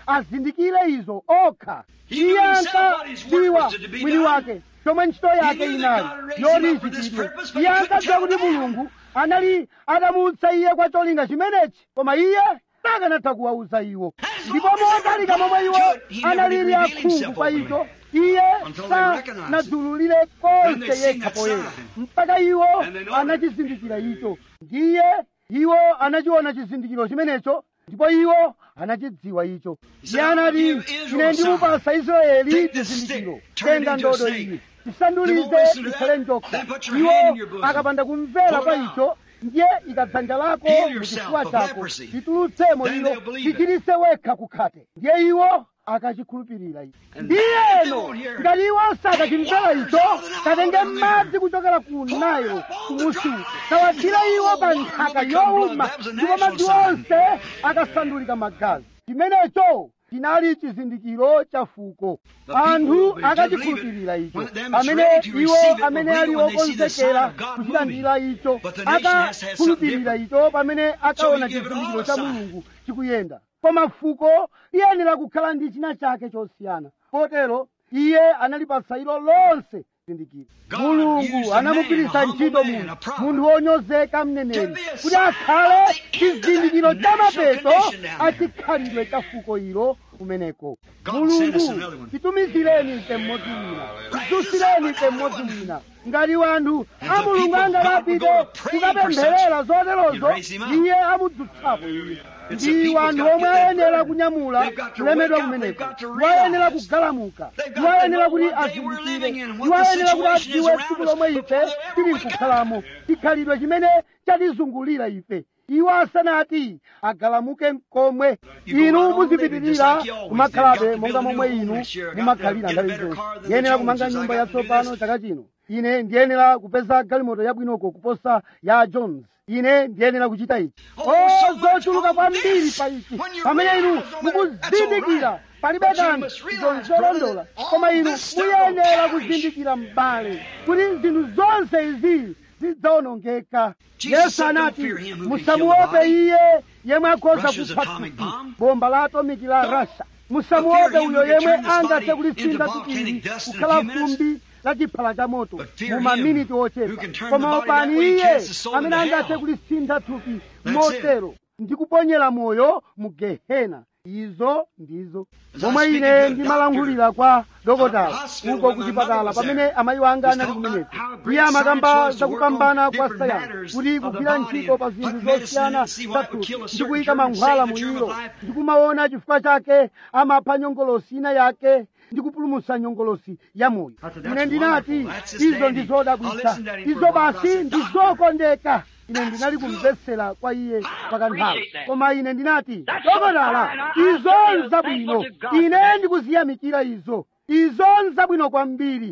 S2: azindikire izo okha iye ankadziwa mwini wake chomwe ntchito yake inali yoti ichitidwe iye ankadziwa kuti mulungu anali atamutsa iye kwa cholinga chimenechi koma iye sakanatha kuwauza iwo ndipo motalika momwe iwo analili akhungu kwa icho iye sanadzululire konse yekha poyera mpaka iwo anachizindikira icho ndiye iwo anachiona chizindikiro chimenecho ndipo iwo anachidziwa icho iye anati ine ndimupasa israeli chizindikiro tenga ndodo iyi tisandulize ikhale njoka iwo akapanda kumvera kwa icho ndiye ikadzanja lako muchifuwa chako titulutsemo ilo tichiritse wekha kukhate ndiye iwo akachikhulupirira icho ndiyeno ngati iwo sakachimvera icho katenge madzi kuchokera ku nailo kumusi tawathira iwo pa nthaka yowuma ndipo madzi onse akasandulika magazi chimenecho chinali chizindikiro cha fuko anthu akachikhulupirira icho pamene iwo amene ali okonzekera kuchilandira icho akakhulupirira icho pamene akaona chizindikiro cha mulungu chikuyenda koma fuko liyenera kukhala ndi china chake chosiyana potero iye analipatsa ilo lonse chizindikiro mulungu anamugwiritsa ntchito munthu munthu wonyozeka mneneri kuti akhale chizindikiro cha mapeto achikhalidwe cha fuko ilo kumeneko mulungu titumizireni ife mmodzi wina tidzusireni ife mmodzi wina ngati wanthu a mulungu angalapite kukapempherera zoterozo iye amudzutsapo iye ndi wanthu omwe ayenera kunyamula kulemedwa kumeneko iwo ayenera kugalamuka iwo ayenera kuti azindikire iwo ayenera kuti adziwe tsiku lomwe ife tili nkukhalamo chikhalidwe chimene chatizungulira ife iwo asanati agalamuke mkomwe inu muzipitirira kumakhalabe monga momwe inu mumakhalira nthawi zonse ndiyenera kumanga nyumba yatsopano chaka chino ine ndiyenera kupeza galimoto yabwinoko kuposa ya jones ine ndiyenera kuchita ichi o zochuluka kwambiri pa ichi pamene inu mukuzindikira palibe kanthu zonzolondola koma inu muyenera kuzindikira m'bale kuti zinthu zonse izi zidzawonongeka yesu anati musamuope iye yemwe akhoza kupha thupi bomba la atomiki la rasha musamuope uyo yemwe angathe kulisintha thupili kukhala fumbi la chiphala cha moto mu maminiti ochepa koma opani iye amene angathe kulisintha thupi motero ndi kuponyera moyo mu gehena izo ndizo momwe ine ndimalangulira kwa dokotala uko kuchipatala pamene amayi wanga anali kumeneko iye amakamba zakupambana kwa sayansi kuti kugwira ntchito pa zinthu zosiyana zathupi ndi kuyika mankhwala mu ilo ndi kumaona chifukwa chake amapha nyongolosi ina yake ndi kupulumutsa nyongolosi ya moyo ine ndinati izo ndi zodabwitsa izo basi ndi zokondeka ine ndinali kumvetsera kwa iye pakanthawi koma ine ndinati dokotala izo nzabwino ine ndikuziyamikira izo izo nzabwino kwambiri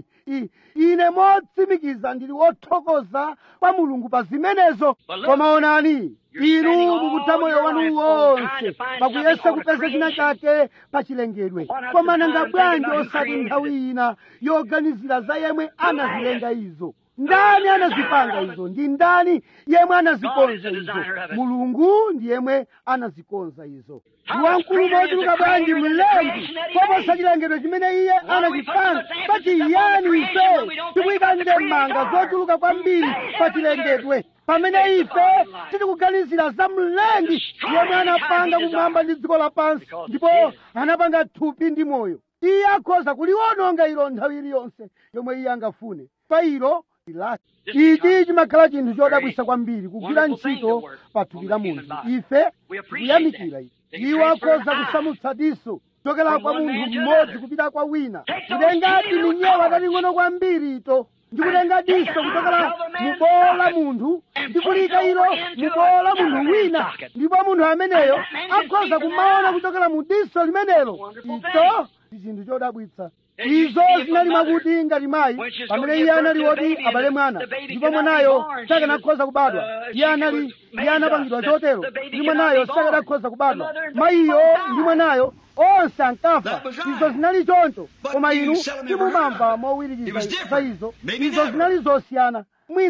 S2: ine motsimikiza ndili wothokoza kwa mulungu pa zimenezo koma onani inu mukutha moyo wanu wonse pakuyesa kupeza china chake pa chilengedwe koma nanga bwanji osati nthawi ina yoganizira za yemwe anazilenga izo ndani anazipanga izo ndi ndani yemwe anazikonza izo mulungu ndi yemwe anazikonza izo ndi wamkulu mochuluka bwanji mlengi koposa chilengedwe chimene iye anachipanga pachiyani ife tikuyika ndemanga zochuluka kwambiri pa chilengedwe pamene ife tikuganizira za mlengi yemwe anapanga kumwamba ndi dziko lapansi ndipo anapanga thupi ndi moyo iye akhoza kuliwononga ilo nthawi iliyonse yomwe iye angafune pa ilo lilasi ichi chimakhala chinthu chodabwisa kwambiri kugwira ntchito pa thupi la munthu ife tikuyamikira ichi iwo akhoza kusamutsa diso kuchokera kwa munthu mmodzi kupita kwa wina kutengati minyewa tating'ono kwambiri ito ndikutenga diso kuchokera mubowo la munthu ndikulika ilo mubowo la munthu wina ndipo munthu ameneyo akhoza kumaona kuchokera mu diso limenelo icho ndi chinthu chodabwitsa izo zinali mwakuti ngati mayi pamene iye anali woti abale mwana ndipo mwanayo sakanakhoza kubadwa iye anali iye anapangidwa chotero ndi mwanayo sakanakhoza kubadwa mayiyo ndi mwanayo onse ankafa izo zinali choncho koma inu simumamva mowirikiza za izo izo zinali zosiyana mwina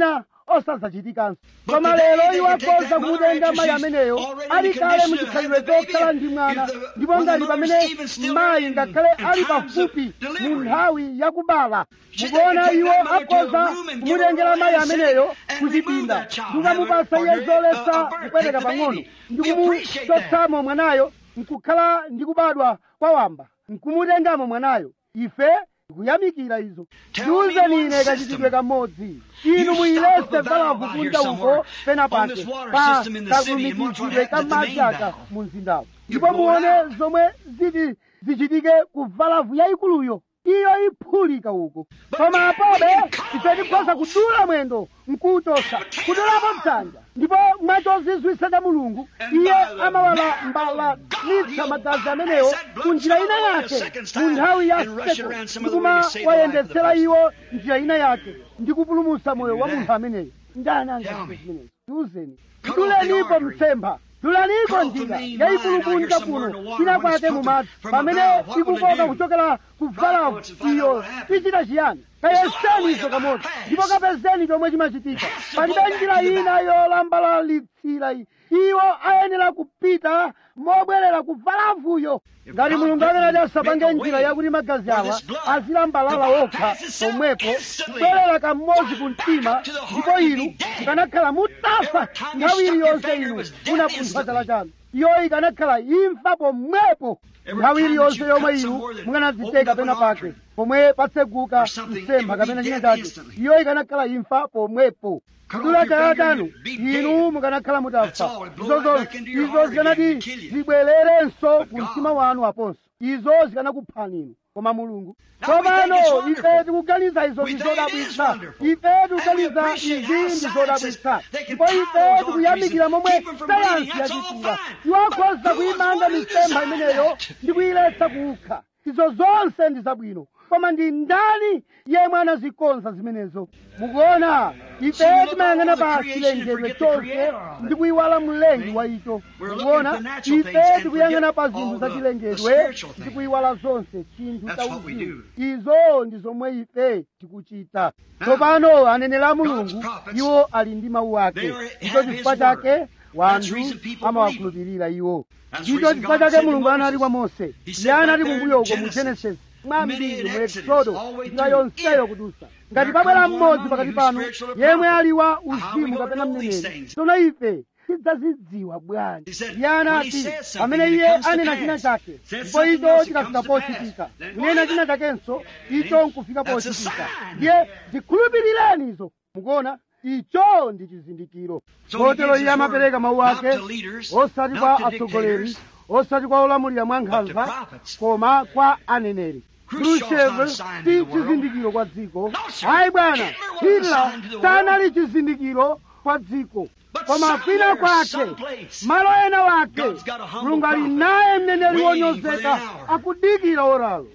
S2: osadzachitikanso koma lero iwo akhoza kumutenga mayi ameneyo ali kale muchikhalidwe chokhala ndi mwana ndipo ngati pamene mayi ngakhale ali pafupi mu nthawi yakubala mukuona iwo akhoza kumutengera mayi ameneyo kuchipinda ndikamupasa iye zoletsa kupweteka pang'ono ndikumuchotsamo mwanayo nkukhala ndikubadwa kwa wamba nkumutengamo mwanayo ife tikuyamikira izo ndiwuzeni ine kachitidwe kamodzi inu muyilese valavu kunja uko pena pake pa kalumikizidwe ka madzi aka mu mzindawo ndipo muone zomwe ziti zichitike ku valavu yayikuluyo iyo iphulika uko koma apobe ife tikhoza kudula mwendo nkuutosa kudulapo mdzanja ndipo mwachozizwisa cha mulungu iye amawala mbalanitsa magazi amenewo ku njira ina yake mu nthawi ya seko ndikuma wayendetsera iwo njira ina yake ndikupulumutsa moyo wa munthu ameneyo ndani angachite zimenezo tiwuzeni mdulenipo mtsempha dulaniko njira yayipulupulika kuno china kwake mumadzi pamene ikukoka kuchokera ku valavu iyo ichita chiyani kayeseni izo kamodzi ndipo kapezeni chomwe chimachitika palibe njira ina yolambalalitsira iwo ayenera kupita mobwerera ku valavuyo ngati mulungu akanati asapange njira yakuti magazi awa azilambalala okha pomwepo kubwerera kamodzi ku mtima ndipo inu mukanakhala mutafa nthawi iliyonse inu munapunthwa chala chanu iyo ikanakhala imfa pomwepo nthawi iliyonse yomwe inu mukanadziteka pena pake pomwe patseguka msempha kapena china chake iyo ikanakhala imfa pomwepo kudula chala chanu inu mukanakhala mutafa izo zonse izo zikanati zibwererenso ku mtima wanu aponso izo zikanakuphani inu koma mulungu tsopano ife tikuganiza izo ndi zodabwitsa ife tikuganiza izi ndi zodabwitsa ndipo ife tikuyamikira momwe sayansi yachitira iwo akhoza kuyimanga mitsempha imeneyo ndi kuyiletsa kukha izo zonse ndi zabwino koma ndi ndani yemwe anazikonza zimenezo mukuona ife timayang'ana pa chilengedwe chonse ndi kuyiwala mlengi wa icho mukuona ife tikuyang'ana pa zinthu za chilengedwe ndi kuyiwala zonse chinthu cha uzimu izo ndi zomwe ife tikuchita tsopano aneneri a mulungu iwo ali ndi mawu ake ndicho chifukwa chake wanthu amawakhulupirira iwo ndicho chifukwa chake mulungu anati kwa mose iye anati kumbuyo uko mu genesis mwambiri mu exodo njira yonseyo kudusa ngati pabwera mmodzi pakati panu yemwe ali wa uzimu kapena mneneri tsono ife tidzazidziwa bwanji iye anati pamene iye anena china chake ndipo icho chikafika pochitika kunena china chakenso icho nkufika pochitika ndiye zikhulupirireni izo mukuona icho ndi chizindikiro kotero iye amapereka mawu ake osati kwa atsogoleri osati kwa olamulira mwa nkhanza koma kwa aneneri khrushchev si chizindikiro kwa dziko hayi bwana hitler sanali chizindikiro kwa dziko koma kwina kwake malo ena wake mulungu ali naye mneneri wonyozeka akudikira oralo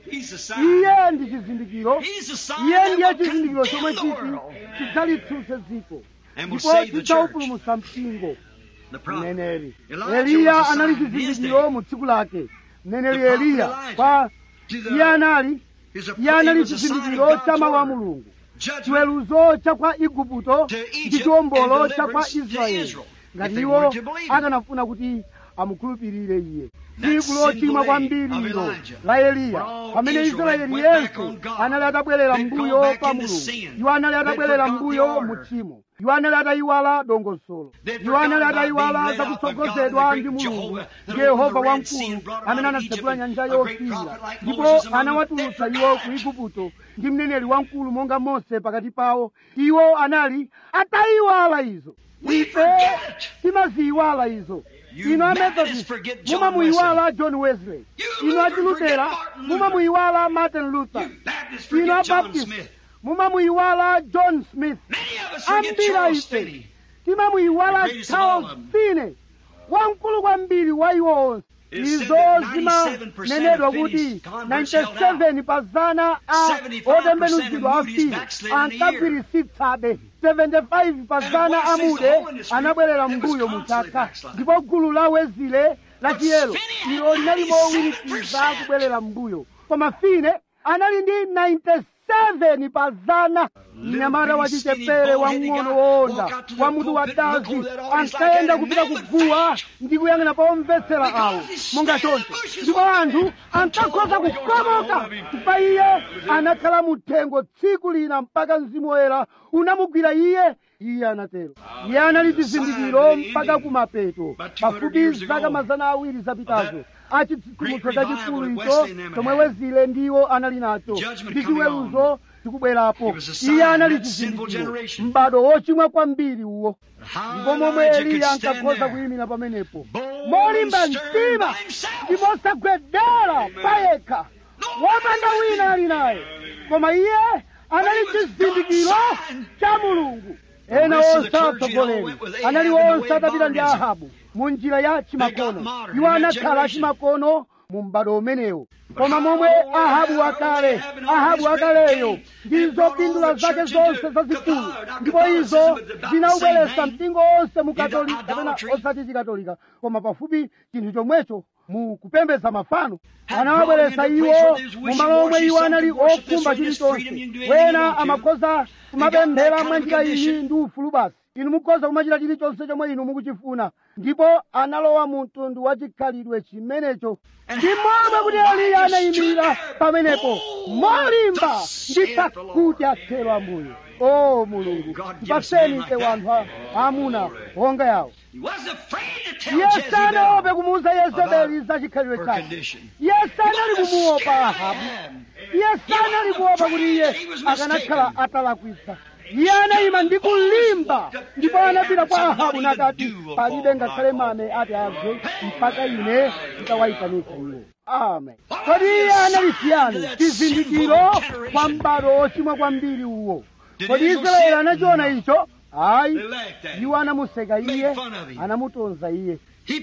S2: iye ndi chizindikiro iye ndiye chizindikiro chomwe chiti chidzalitsutse dziko ndipo chidzawupulumutsa mpingo mneneri eliya anali chizindikiro mu tsiku lake mneneri eliya kwa iye anali iye anali chizindikiro cha mawu a mulungu chiweruzo cha kwa igupto ndi chiwombolo cha kwa israeli ngati iwo akanafuna kuti amukhulupirire iye tsiku lochimwa kwambiri ilo la eliya pamene israeli yense anali atabwerera mbuyo pa mulungu iwo anali atabwerera mbuyo mu tchimo iwo anali atayiwala dongosolo iwo anali atayiwala zakutsogozedwa ndi mulungu ndi yehova wamkulu amene anatsekula nyanja yofiira ndipo anawatulutsa iwo ku igupto ndi mneneri wamkulu monga mose pakati pawo iwo anali atayiwala izo ife timaziyiwala izo inu amethodist mumamuyiwala john wesley inu achilutera mumamuyiwala martin luther inu abaptist mumamuyiwala john smith ambira ife timamuyiwala charles finney wamkulu kwambiri wa iwo onse izo zimanenedwa kuti 97 pa zana a otembenuzidwa afiri ankagwirisitsabe 75 pa zana amude anabwerera mbuyo muchaka ndipo gulu la wezile la chiyero ilo linali mowirikiza kubwerera mbuyo koma fine anali ndi 97 pa zana mnyamata wachichepere wamng'ono woonda wa mutu wa dazi ankayenda kupita kuguwa ndi kuyang'ana pa omvetsera awo monga choncho ndipo anthu ankakhoza kukomoka pa iye anakhala muthengo tsiku lina mpaka mzimu woyera unamugwira iye iye anatero iye anali chizindikiro mpaka kumapeto pafupi zaka mazana awiri zapitazo achitsitsimutso chachikulu icho chomwe wezile ndiwo anali nacho ndi chiweruzo chikubwerapo iye anali chizindikiro m'bado wochimwa kwambiri uwo ndipo momwe eliya ankakhoza kuyimira pamenepo molimba mtima ndipo osagwedera payekha wopanda wina ali naye koma iye anali chizindikiro cha mulungu ena onse atsogoleri anali onse atapita ndi ahabu mu njira ya chimakono iwo anakhala achimakono mu m'bado umenewo koma momwe ahabu wakale ahabu wakaleyo ndi zopindula zake zonse zazikulu ndipo izo zinawubweretsa mpingo onse mu katolika kapena osati chikatolika koma pafupi chinthu chomwecho mu kupembedza mafano anawabweretsa iwo mu malo omwe iwo anali okhumba chilichonse wena amakhoza kumapemphera mwa njira iyi ndi ufulu basi inu mukhoza kumachita chilichonse chomwe inu mukuchifuna ndipo analowa mu mtundu wa chikhalidwe chimenecho ndi momwe kuti eliya anayimirira pamenepo molimba ndi pakuti athero ambuye o mulungu mpaseni ife wanthu amuna honga yawo iye sanaope kumuuza yezebeli za chikhalidwe chake iye sanali kumuopa ahabu iye sanali kuopa kuti iye akanakhala atalakwitsa iye anayima ndi kulimba ndipo anapita kwa ahabu nakati palibe ngakhale mame ati agwe mpaka ine nditawayitanitsa iwo amen kodi iye anali chiyani chizindikiro kwa m'bado wochimwa kwambiri uwo kodi israeli anachiona icho ayi iwo anamuseka iye anamutonza iye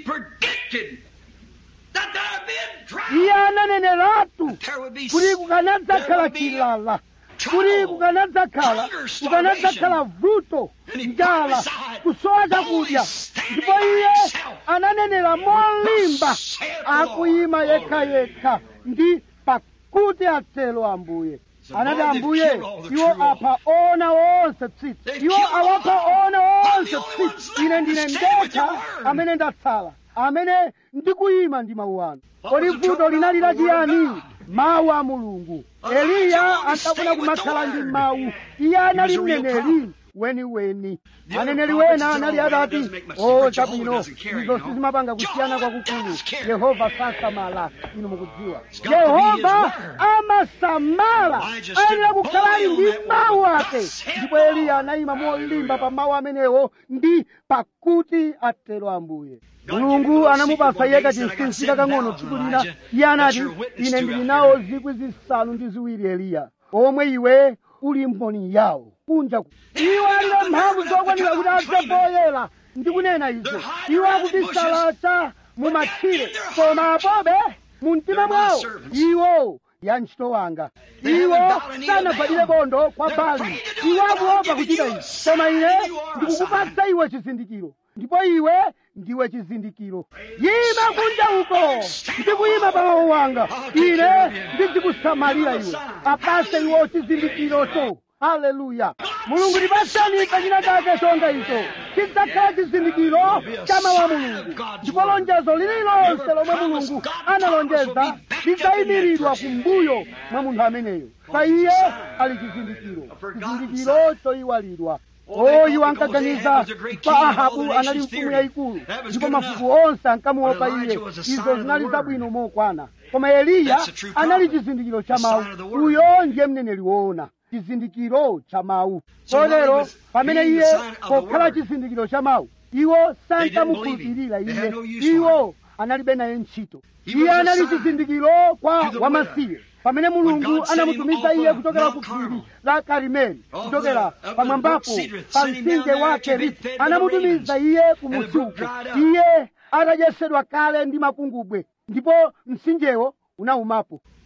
S2: iye ananeneratu kuti kukanadzakhala chilala kuti kukanadzakhala kukanadzakhala vuto njala kusowa chakudya ndipo iye ananenera molimba akuyima yekhayekha ndi pakuti atelo ambuye anati ambuye iwo apha ona onse tsitsi iwo awapha ona onse tsitsi ine ndine ndekha amene ndatsala amene ndikuyima ndi mawu anu kodi vuto linali lachiyani mawu a mulungu eliya ankafuna kumakhala ndi mawu iye anali mneneri weniweni aneneri wena anali atati o chabwino izo sizimapanga kusiyana kwakukulu yehova sasamala inu mukudziwa yehova amasamala ayenera kukhala ali ndi mawu ake ndipo eliya anayima molimba pa mawu amenewo ndi pakuti atero ambuye mulungu anamupasa iye kachinsinsi kakang'ono tsiku lina iye anati ine ndili nawo zikwi zisanu ndi ziwiri eliya omwe iwe uli mboni yawo kunja iwo alibe mphamvu zokwanira kuti adze poyera ndikunena izo iwo akubisalacha mu matchire koma apobe mu mtima mwawo iwo ya ntchito wanga iwo sanagwadire bondo kwa bali iwo akuopa kuchita izi koma ine ndikukupatsa iwe chizindikiro ndipo iwe ndiwe chizindikiro yima kunja uko ndikuyima pa mawu wanga ine ndizikusamalira iwe apase iwo chizindikirocho haleluya mulungu tipaseni ife china chake chonga icho chidzakhala chizindikiro cha mawu a mulungu ndipo lonjezo lililonse lomwe mulungu analonjeza lidzayimiridwa kumbuyo mwa munthu ameneyo pa iye ali chizindikiro chizindikiro choyiwalidwa o iwo ankaganiza pa ahabu anali mfumu yayikulu ndipo mafuko onse ankamuopa iye izo zinali zabwino mokwana koma eliya anali chizindikiro cha mawu uyo ndiye mneneri woona chizindikiro cha mawu kotero pamene iye pokhala chizindikiro cha mawu iwo sankamukhulupirira iye iwo analibe naye ntchito iye anali chizindikiro kwa wamasiye pamene mulungu anamutumiza iye kuchokera ku phiri la karimeli kuchokera pamwambapo pa mtsinje wa keriti anamutumiza iye ku musuku iye atadyetsedwa kale ndi makungubwe ndipo mtsinjewo unaumapo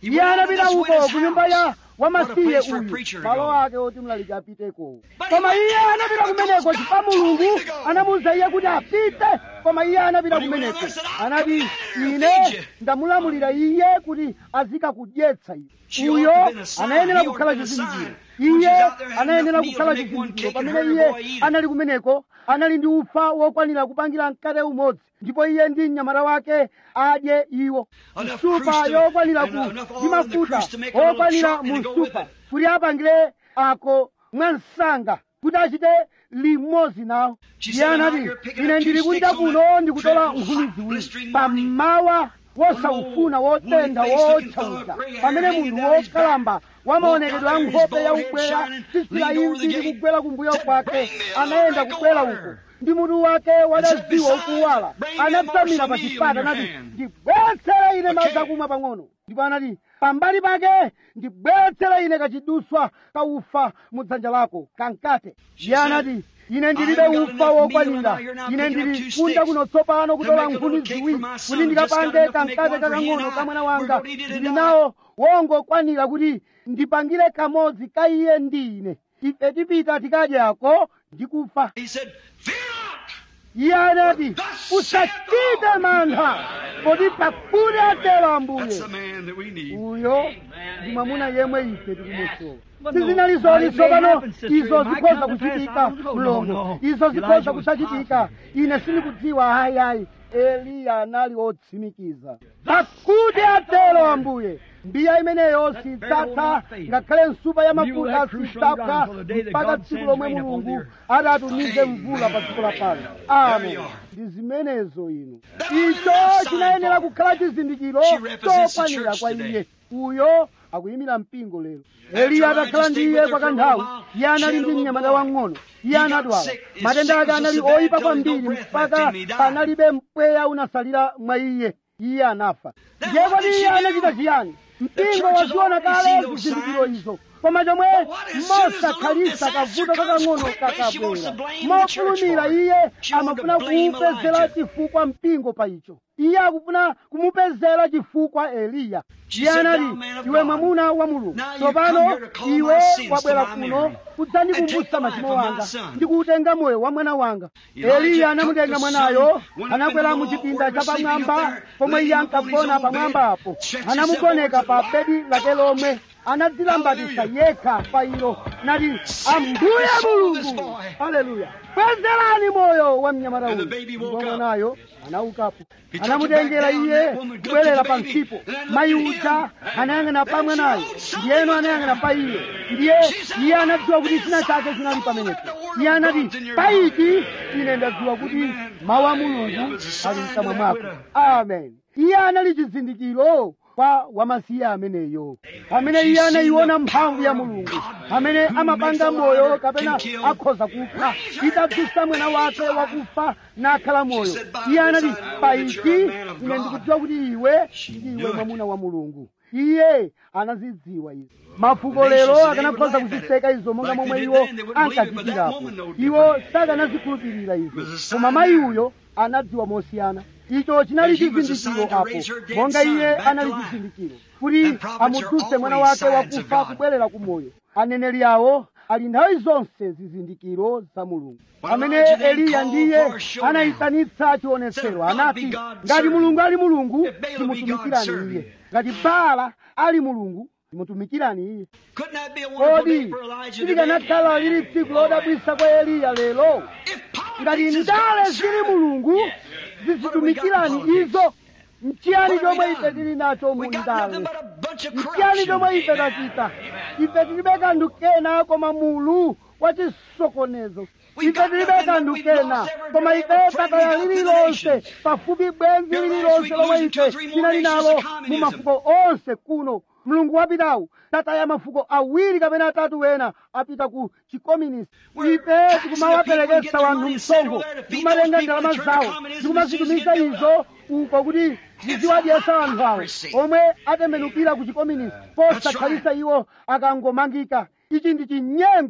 S2: iye anapita uko ku nyumba ya wamasiye
S1: place for a
S2: uyu
S1: preacher to
S2: malo
S1: go.
S2: ake oti mlaliki apiteko
S1: But
S2: koma
S1: he
S2: iye
S1: went
S2: anapita
S1: there
S2: kumeneko
S1: because
S2: chifukwa
S1: God told
S2: mulungu
S1: him to go.
S2: anamuwuza iye kuti apite koma iye anapita
S1: But he went
S2: kumeneko
S1: there and said, "I
S2: anati
S1: command her to
S2: ine
S1: feed you."
S2: ndamulamulira iye kuti azikakudyetsa
S1: She
S2: iye
S1: ought
S2: uyo
S1: to have been a sign.
S2: anayenera
S1: He ought to
S2: kukhala
S1: have been a
S2: chizindikiro
S1: sign. When
S2: iye
S1: she's out there having
S2: anayenera
S1: enough meal
S2: kukhala
S1: to make one
S2: chizindikiro
S1: cake and
S2: pamene
S1: her
S2: iye
S1: boy eat it.
S2: anali kumeneko anali ndi ufa wokwanira kupangira mkate umodzi ndipo iye ndi mnyamata wake adye iwo
S1: Enough
S2: supa
S1: cruise to-
S2: yokwanira
S1: and
S2: ku
S1: enough
S2: ndi
S1: oil in the
S2: mafuta
S1: cruise to make a little
S2: okwanira
S1: chutney
S2: mu
S1: to go with
S2: supa
S1: it.
S2: kuti apangire ako mwansanga kuti achite limodzi nawo
S1: She
S2: iye
S1: said, "I'm out
S2: anati
S1: here picking
S2: ine
S1: up two
S2: ndili kunja
S1: sticks on
S2: kuno
S1: that
S2: ndikutola
S1: dreadful
S2: nkhuni
S1: hot,
S2: ziwiri
S1: blistering morning."
S2: pamawa wosaufuna wotentha wotchaucha pamene munthu wokalamba wamaonekedwe a nkhope ya ubweya tsitsila imvi likugwera kumbuyo kwake anayenda kubwera uko ndi mutu wake wadaziwa ukuwala anatsamira pa chipata anati ndibweretsera ine madzi akumwa pang'ono ndipo anati pambali pake ndibweretsera ine kachiduswa ka ufa mu dzanja lako kankate iye anati ine ndilibe ufa wokwanira ine ndili kunja kuno tsopano kutola nkhuni ziwiri kuti ndikapange kankate kakang'ono ka mwana wanga ndili nawo wongokwanira kuti ndipangire kamodzi ka iye ndi ine ife tipita tikadyako ndikufa
S1: He said, Fear not!
S2: iye anati usachite mantha poti pakuti atero ambuye
S1: That's the man that we need.
S2: uyo ndi mwamuna yemwe ife tikumusowa
S3: But no,
S2: sizinali
S3: now
S2: zoni
S3: it may
S2: tsopano
S3: happen, sister.
S2: izo
S3: It might
S2: zikhoza
S3: come to pass.
S2: kuchitika
S3: I don't know.
S2: mlongo
S3: No, no.
S2: izo
S3: Elijah
S2: zikhoza
S3: was
S2: kusachitika ine sindikudziwa hayihayi eliya anali otsimikiza pakuti atero ambuye mbiya imeneyo sidzatha ngakhale nsupa ya mafuta sidzapha mpaka tsiku lomwe mulungu adatumize mvula pa dziko lapano amen ndi zimenezo inu icho chinayenera kukhala chizindikiro chokwanira kwa iye uyo akuyimira mpingo lero eliya atakhala ndi iye kwa kanthawi iye anali ndi mnyamata wang'ono iye anadwala matenda ake anali oyipa kwambiri mpaka panalibe mpweya unasalira mwa iye iye anafa ndiye kodi iye anachita chiyani mpingo waziona kale zizindikiro izo koma chomwe mosakhalisa kavuto kakang'ono kakabwera mofulumira iye amafuna kuupezera chifukwa mpingo pa icho iye akufuna kumupezera chifukwa eliya iye anati iwe mwamuna wa mulungu tsopano iwe wabwera kuno kudzandikumbutsa machimo wanga ndikuutenga moyo wa mwana wanga eliya anamutenga mwanayo anakwera mu chipinda chapamwamba pomwe iye ankagona pamwambapo anamugoneka pa bedi lake lomwe anadzilambatisa yekha pa ilo nati ambuye mulungu haleluya bwezerani moyo wa mnyamata uyu ndipo mwanayo anaukapo anamutengera iye kubwerera pansipo mayi uja anayang'ana pa mwanayo ndiyeno anayang'ana pa iye ndiye iye anadziwa kuti china chake chinali pamenepo iye anati paiti ine ndadziwa kuti mawu a mulungu ali mkamwa mwako amen iye anali chizindikiro kwa wamasiye ameneyo amene iye anayiona mphamvu ya mulungu amene amapanga moyo kapena akhoza kupha itadzutsa mwana wake wakufa nakhala moyo iye anati paiti ine ndikudziwa kuti iwe ndiwe mwamuna wa mulungu iye anazidziwa izi mafuko lero akanakhoza kuziseka izo monga momwe iwo ankachitirapo iwo sakanazikhulupirira izo koma mayi uyo anadziwa mosiyana icho chinali chizindikiro apo monga iye anali chizindikiro kuti amudzutse mwana wake wakufa kubwerera ku moyo aneneri awo ali nthawi zonse zizindikiro za mulungu amene eliya ndiye anayitanitsa chionetsero anati ngati mulungu ali mulungu timutumikirani iye ngati baala ali mulungu timutumikirani iye
S1: Couldn't that be a wonderful day
S2: kodi
S1: for Elijah today?
S2: silikanakhala lili tsiku lodabwisa kwa eliya lero
S1: If
S2: ngati
S1: politics is
S2: ndale
S1: God's
S2: zili
S1: servant,
S2: mulungu
S1: yes.
S2: zizitumikirani
S1: What have we got in
S2: izo mchiyani
S1: What have
S2: chomwe
S1: we
S2: ife
S1: done?
S2: tili nacho mu
S1: We got
S2: ndale
S1: nothing but a bunch of
S2: mchiyani
S1: corruption.
S2: chomwe ife tachita ife tilibe kanthu kena koma mulu wa chisokonezo
S1: We
S2: ife
S1: got
S2: tilibe
S1: nothing,
S2: kanthu
S1: but we've
S2: kena
S1: lost every
S2: koma
S1: bit
S2: ife
S1: of friend we
S2: tataya
S1: got to the
S2: lililonse
S1: nations.
S2: pafupi bwenzi
S1: Here last
S2: lililonse
S1: week
S2: lomwe
S1: losing two or
S2: ife
S1: three more
S2: tinali
S1: nations
S2: nalo
S1: of
S2: mu
S1: communism.
S2: mafuko onse kuno mulungu wapitawu tataya mafuko awiri kapena atatu wena apita ku chikomunisti
S1: We're
S2: ife
S1: taxing the
S2: tikumawaperekesa
S1: people and
S2: wanthu
S1: getting their money
S2: msonkho
S1: and send over there to feed
S2: tikumatenga
S1: those
S2: ndalama
S1: people and turn
S2: zawo
S1: communism
S2: tikumazitumiza
S1: and
S2: izo uko kuti ziziwadyesa anthu awo
S1: hypocrisy.
S2: omwe atembenukira ku chikomunisti posakhalisa iwo akangomangika ichi ndi chinyengo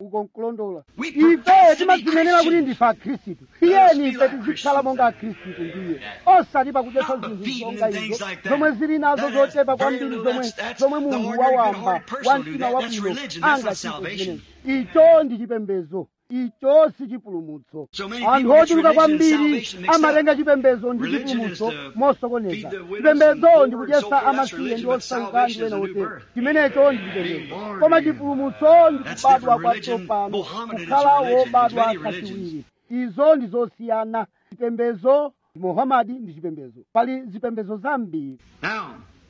S2: uko nkulondola
S1: We
S2: ife
S1: profess to be
S2: timadzinenera kuti
S1: Christians.
S2: ndife akhristu
S1: Let us
S2: iyeni
S1: be
S2: ife
S1: like
S2: tizikhala monga akhristu ndiye osati pakudyetsa
S1: Not
S2: zinthu
S1: beating
S2: zonga
S1: and things
S2: izo
S1: like that.
S2: zomwe zili nazo
S1: That has
S2: zochepa
S1: very
S2: kwambiri
S1: little-
S2: zomwe
S1: that's- that's
S2: zomwe
S1: the
S2: munthu
S1: ordinary
S2: wawamba
S1: good-hearted person
S2: wa
S1: will do
S2: mtima
S1: that. That's
S2: wabwino
S1: religion. That's not
S2: angachite
S1: salvation.
S2: zimenezi icho ndi chipembedzo icho si chipulumutso
S1: So many
S2: anthu
S1: people get
S2: ochuluka
S1: religion and
S2: kwambiri
S1: salvation mixed up.
S2: amatenga chipembedzo ndi
S1: Religion is
S2: chipulumutso
S1: to
S2: mosokoneza
S1: feed the widows
S2: chipembedzo
S1: and
S2: ndi
S1: poor and so
S2: kudyetsa
S1: forth. That's
S2: amasiye
S1: religion,
S2: ndi
S1: but
S2: osauka
S1: salvation
S2: ndi ena
S1: is a new
S2: otero
S1: birth.
S2: chimenecho ndi
S1: Being
S2: chipembedzo
S1: born
S2: koma
S1: again.
S2: chipulumutso ndi
S1: That's
S2: kubadwa
S1: different religion.
S2: kwatsopano
S1: Mohammedan is
S2: kukhala
S1: religion. There's
S2: wobadwa
S1: many
S2: kachiwiri izo ndi zosiyana chipembedzo muhamadi ndi chipembedzo pali zipembedzo zambiri
S1: Now,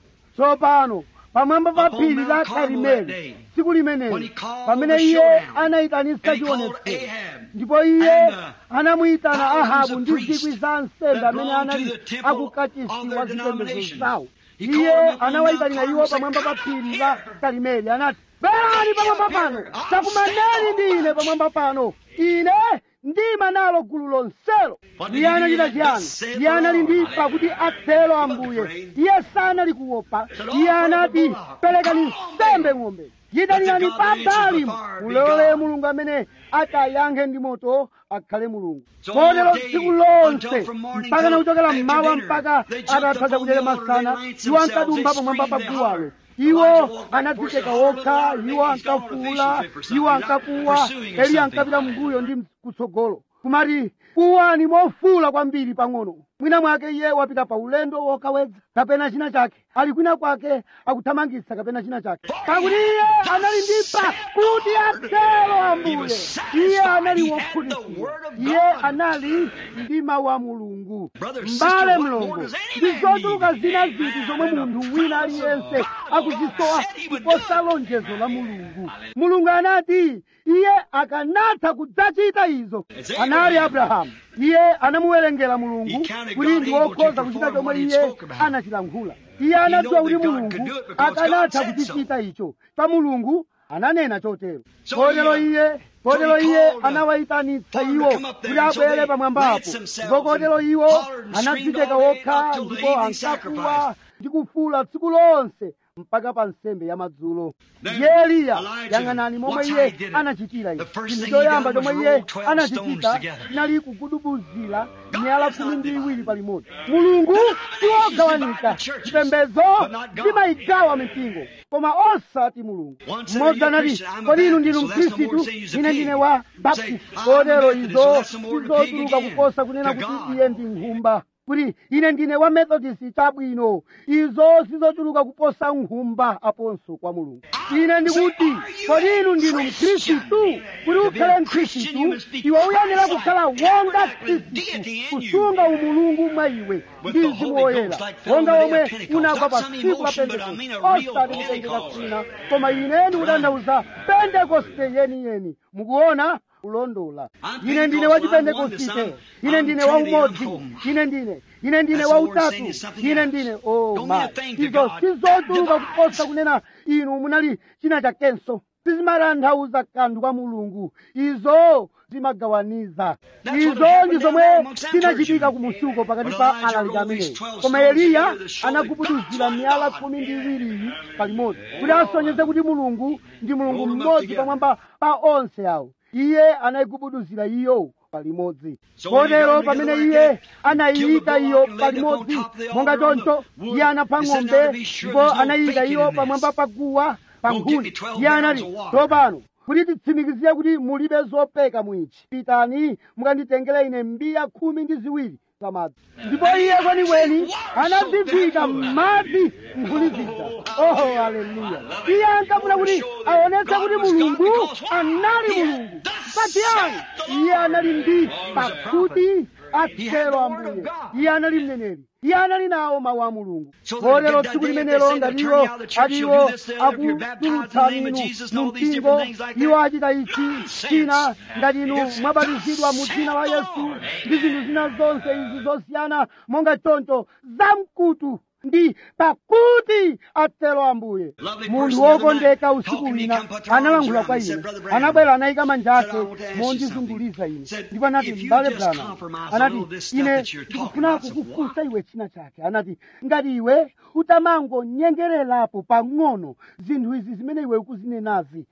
S2: tsopano pamwamba pa
S1: Upon
S2: phiri
S1: Mount
S2: la
S1: Carmel that
S2: karimeli
S1: day,
S2: tsiku
S1: when
S2: limeneli
S1: he called
S2: pamene
S1: the
S2: iye
S1: showdown,
S2: anayitanitsa
S1: and he called
S2: chionetsero
S1: Ahab,
S2: ndipo iye
S1: and, uh,
S2: anamuyitana
S1: thousands
S2: ahabu
S1: of
S2: ndi
S1: priests
S2: zikwi za ansembe
S1: that
S2: amene
S1: belonged to
S2: anali
S1: the temple
S2: akukachisi
S1: of their
S2: wa zipembedzo
S1: denomination.
S2: zawo
S1: He called
S2: iye
S1: them upon
S2: anawayitanira
S1: Mount
S2: iwo
S1: Carmel,
S2: pamwamba pa
S1: said,
S2: phiri
S1: "Come
S2: la
S1: here."
S2: karimeli anati bwerani pamwamba pano
S1: I'll
S2: takumaneni
S1: stand
S2: ndi ine
S1: over
S2: pamwamba pano ine ndima nalo gulu lonselo
S1: What did
S2: iye
S1: he do?
S2: anachita
S1: Thus
S2: chiyani
S1: saith
S2: iye
S1: the
S2: anali
S1: Lord.
S2: ndi pakuti atero ambuye iye sanali kuopa iye anati perekani nsembe ng'ombe yitanirani pambali mulole mulungu amene atayankhe ndi moto akhale mulungu
S1: So
S2: kotero
S1: all day,
S2: tsiku lonse
S1: until from morning
S2: mpaka na
S1: till
S2: kuchokera
S1: after
S2: mmawa
S1: dinner,
S2: mpaka
S1: they jumped
S2: atatha
S1: upon
S2: kudyera
S1: the altar,
S2: masana
S1: they lights
S2: iwo
S1: themselves,
S2: ankadumba
S1: they
S2: pamwamba pa
S1: screamed, they
S2: guwalo
S1: hollered.
S2: iwo
S1: Elijah walked back,
S2: anadzicheka
S1: pushed a hard
S2: okha
S1: little
S2: iwo
S1: louder, maybe he's gone on a
S2: ankafuula
S1: fishing trip or something.
S2: iwo
S1: He's out
S2: ankakuwa
S1: pursuing or
S2: eli
S1: something.
S2: ankapita mbuyo ndi kutsogolo kumati kuwani mofuula kwambiri pang'ono mwina mwake iye wapita pa ulendo wokawedza kapena china chake ali kwina kwake akuthamangitsa kapena china chake pakuti iye anali ndi pakuti atero ambuye iye anali wokhutitsidwa iye anali ndi mawu a mulungu
S1: Brother,
S2: mbale
S1: sister, what
S2: mlongo
S1: more does any
S2: ndi
S1: man
S2: zochuluka
S1: need?
S2: zina ziti zomwe
S1: And the
S2: munthu wina
S1: promise of
S2: aliyense
S1: God,
S2: akuzisowa
S1: God said he would
S2: kuposa
S1: do it.
S2: lonjezo la mulungu mulungu anati iye akanatha kudzachita izo
S1: It's
S2: anali
S1: Abraham.
S2: abrahamu iye anamuwerengera mulungu
S1: He counted
S2: kuti
S1: God
S2: ndi
S1: able to
S2: wokhoza kuchita
S1: perform
S2: chomwe
S1: what he
S2: iye
S1: spoke about.
S2: anachilankhula iye anadziwa
S1: knew
S2: kuti
S1: that God could
S2: mulungu
S1: do it because God
S2: akanatha
S1: said so.
S2: kuchichita icho pa mulungu ananena chotero
S1: So
S2: kotero
S1: he, uh,
S2: iye kotero
S1: so he
S2: iye
S1: called, uh,
S2: anawayitanitsa
S1: told them to
S2: iwo
S1: come up there,
S2: kuti
S1: and so
S2: abwere
S1: they
S2: pamwambapo
S1: lanced themselves
S2: ndipo kotero
S1: and
S2: iwo
S1: hollered and
S2: anadzicheka
S1: screamed all day
S2: wokha
S1: up till the
S2: ndipo
S1: evening
S2: ankakuwa
S1: sacrifice.
S2: ndi kufuula tsiku lonse mpaka pa nsembe ya madzulo
S1: Then
S2: ndiye eliya
S1: Elijah,
S2: yang'anani momwe
S1: watch how
S2: iye
S1: he did it.
S2: anachitira
S1: The
S2: ichi
S1: first
S2: chinthu
S1: thing he
S2: choyamba
S1: done was
S2: chomwe iye
S1: roll 12
S2: anachichita
S1: stones together.
S2: chinali kugudubuzira
S1: God
S2: miyala
S1: is
S2: khumi
S1: not
S2: ndi
S1: divided.
S2: iwiri palimodzi mulungu siwogawanika
S1: churches,
S2: chipembedzo
S1: but not God.
S2: chimayigawa mipingo koma osati mulungu
S1: One said,
S2: mmodzi
S1: "You're a
S2: anati
S1: Christian, I'm a
S2: kodi inu
S1: Baptist,
S2: ndinu
S1: so that's no more
S2: mkhristu
S1: to say he's a
S2: ine
S1: pig."
S2: ndine wa
S1: Say,
S2: baptist
S1: "I'm a
S2: kotero
S1: Methodist, so
S2: izo
S1: that's no more to pig
S2: sizotuluka
S1: again
S2: kuposa kunena
S1: to
S2: kuti
S1: God.
S2: iye ndi nkhumba kuti ine ndine wa methodist chabwino izo sizochuluka kuposa nkhumba aponso kwa mulungu ine ndikuti kodi inu ndinu mkhristu kuti ukhale mkhristu iwe uyenera kukhala wonga khristu kusunga umulungu mwa iwe ndi mzimu woyera wonga womwe unagwa pa tsiku la pentekoste osati kutengeka kwina koma ine ndikutanthauza pentekoste yeniyeni mukuona kulondola ine ndine wa chipentekostite ine ndine wa umodzi ine ndine ine ndine wa utatu ine ndine oh ma izo sizochuluka kuposa kunena inu munali china chakenso sizimatanthauza kanthu kwa mulungu izo zimagawaniza izo ndi zomwe zinachitika ku musuko pakati pa alaliki amenewo koma eliya anagubuduzira miyala khumi ndi iwiriyi palimodzi kuti asonyeze kuti mulungu ndi mulungu mmodzi pamwamba pa onse awo iye anayigubuduzira iyo palimodzi kotero pamene iye anayiyika iyo palimodzi monga choncho iye anapha ng'ombe ndipo anayika iyo pamwamba pa guwa pa nkhuni iye anati tsopano kuti titsimikizire kuti mulibe zopeka mwichi pitani mukanditengere ine mbiya khumi ndi ziwiri zamadzi ndipo iye kwenikweni anazivika m'madzi nkhuni zija oho haleluya iye ankafuna kuti aonetse kuti mulungu anali mulungu patiyani iye anali ndi pakuti atero ambuye iye anali mneneri iye anali nawo mawu a mulungu kotero tsiku limenelo ngatiwo atiwo akutulutsani inu mu mpingo iwo achita ichi china ngati inu mwabatizidwa mu dzina la yesu ndi zinthu zina zonse izi zosiyana monga choncho zamkutu ndi pakuti atero ambuye munthu wokondeka usiku wina analangula kwa ine anabwera anayika manja ake mondizunguliza ine ndipo anati mbale brana anati ine ndikufuna kukufunsa iwe china chake anati ngati iwe utamangonyengererapo pang'ono zinthu izi zimene iwe ukuzinenazi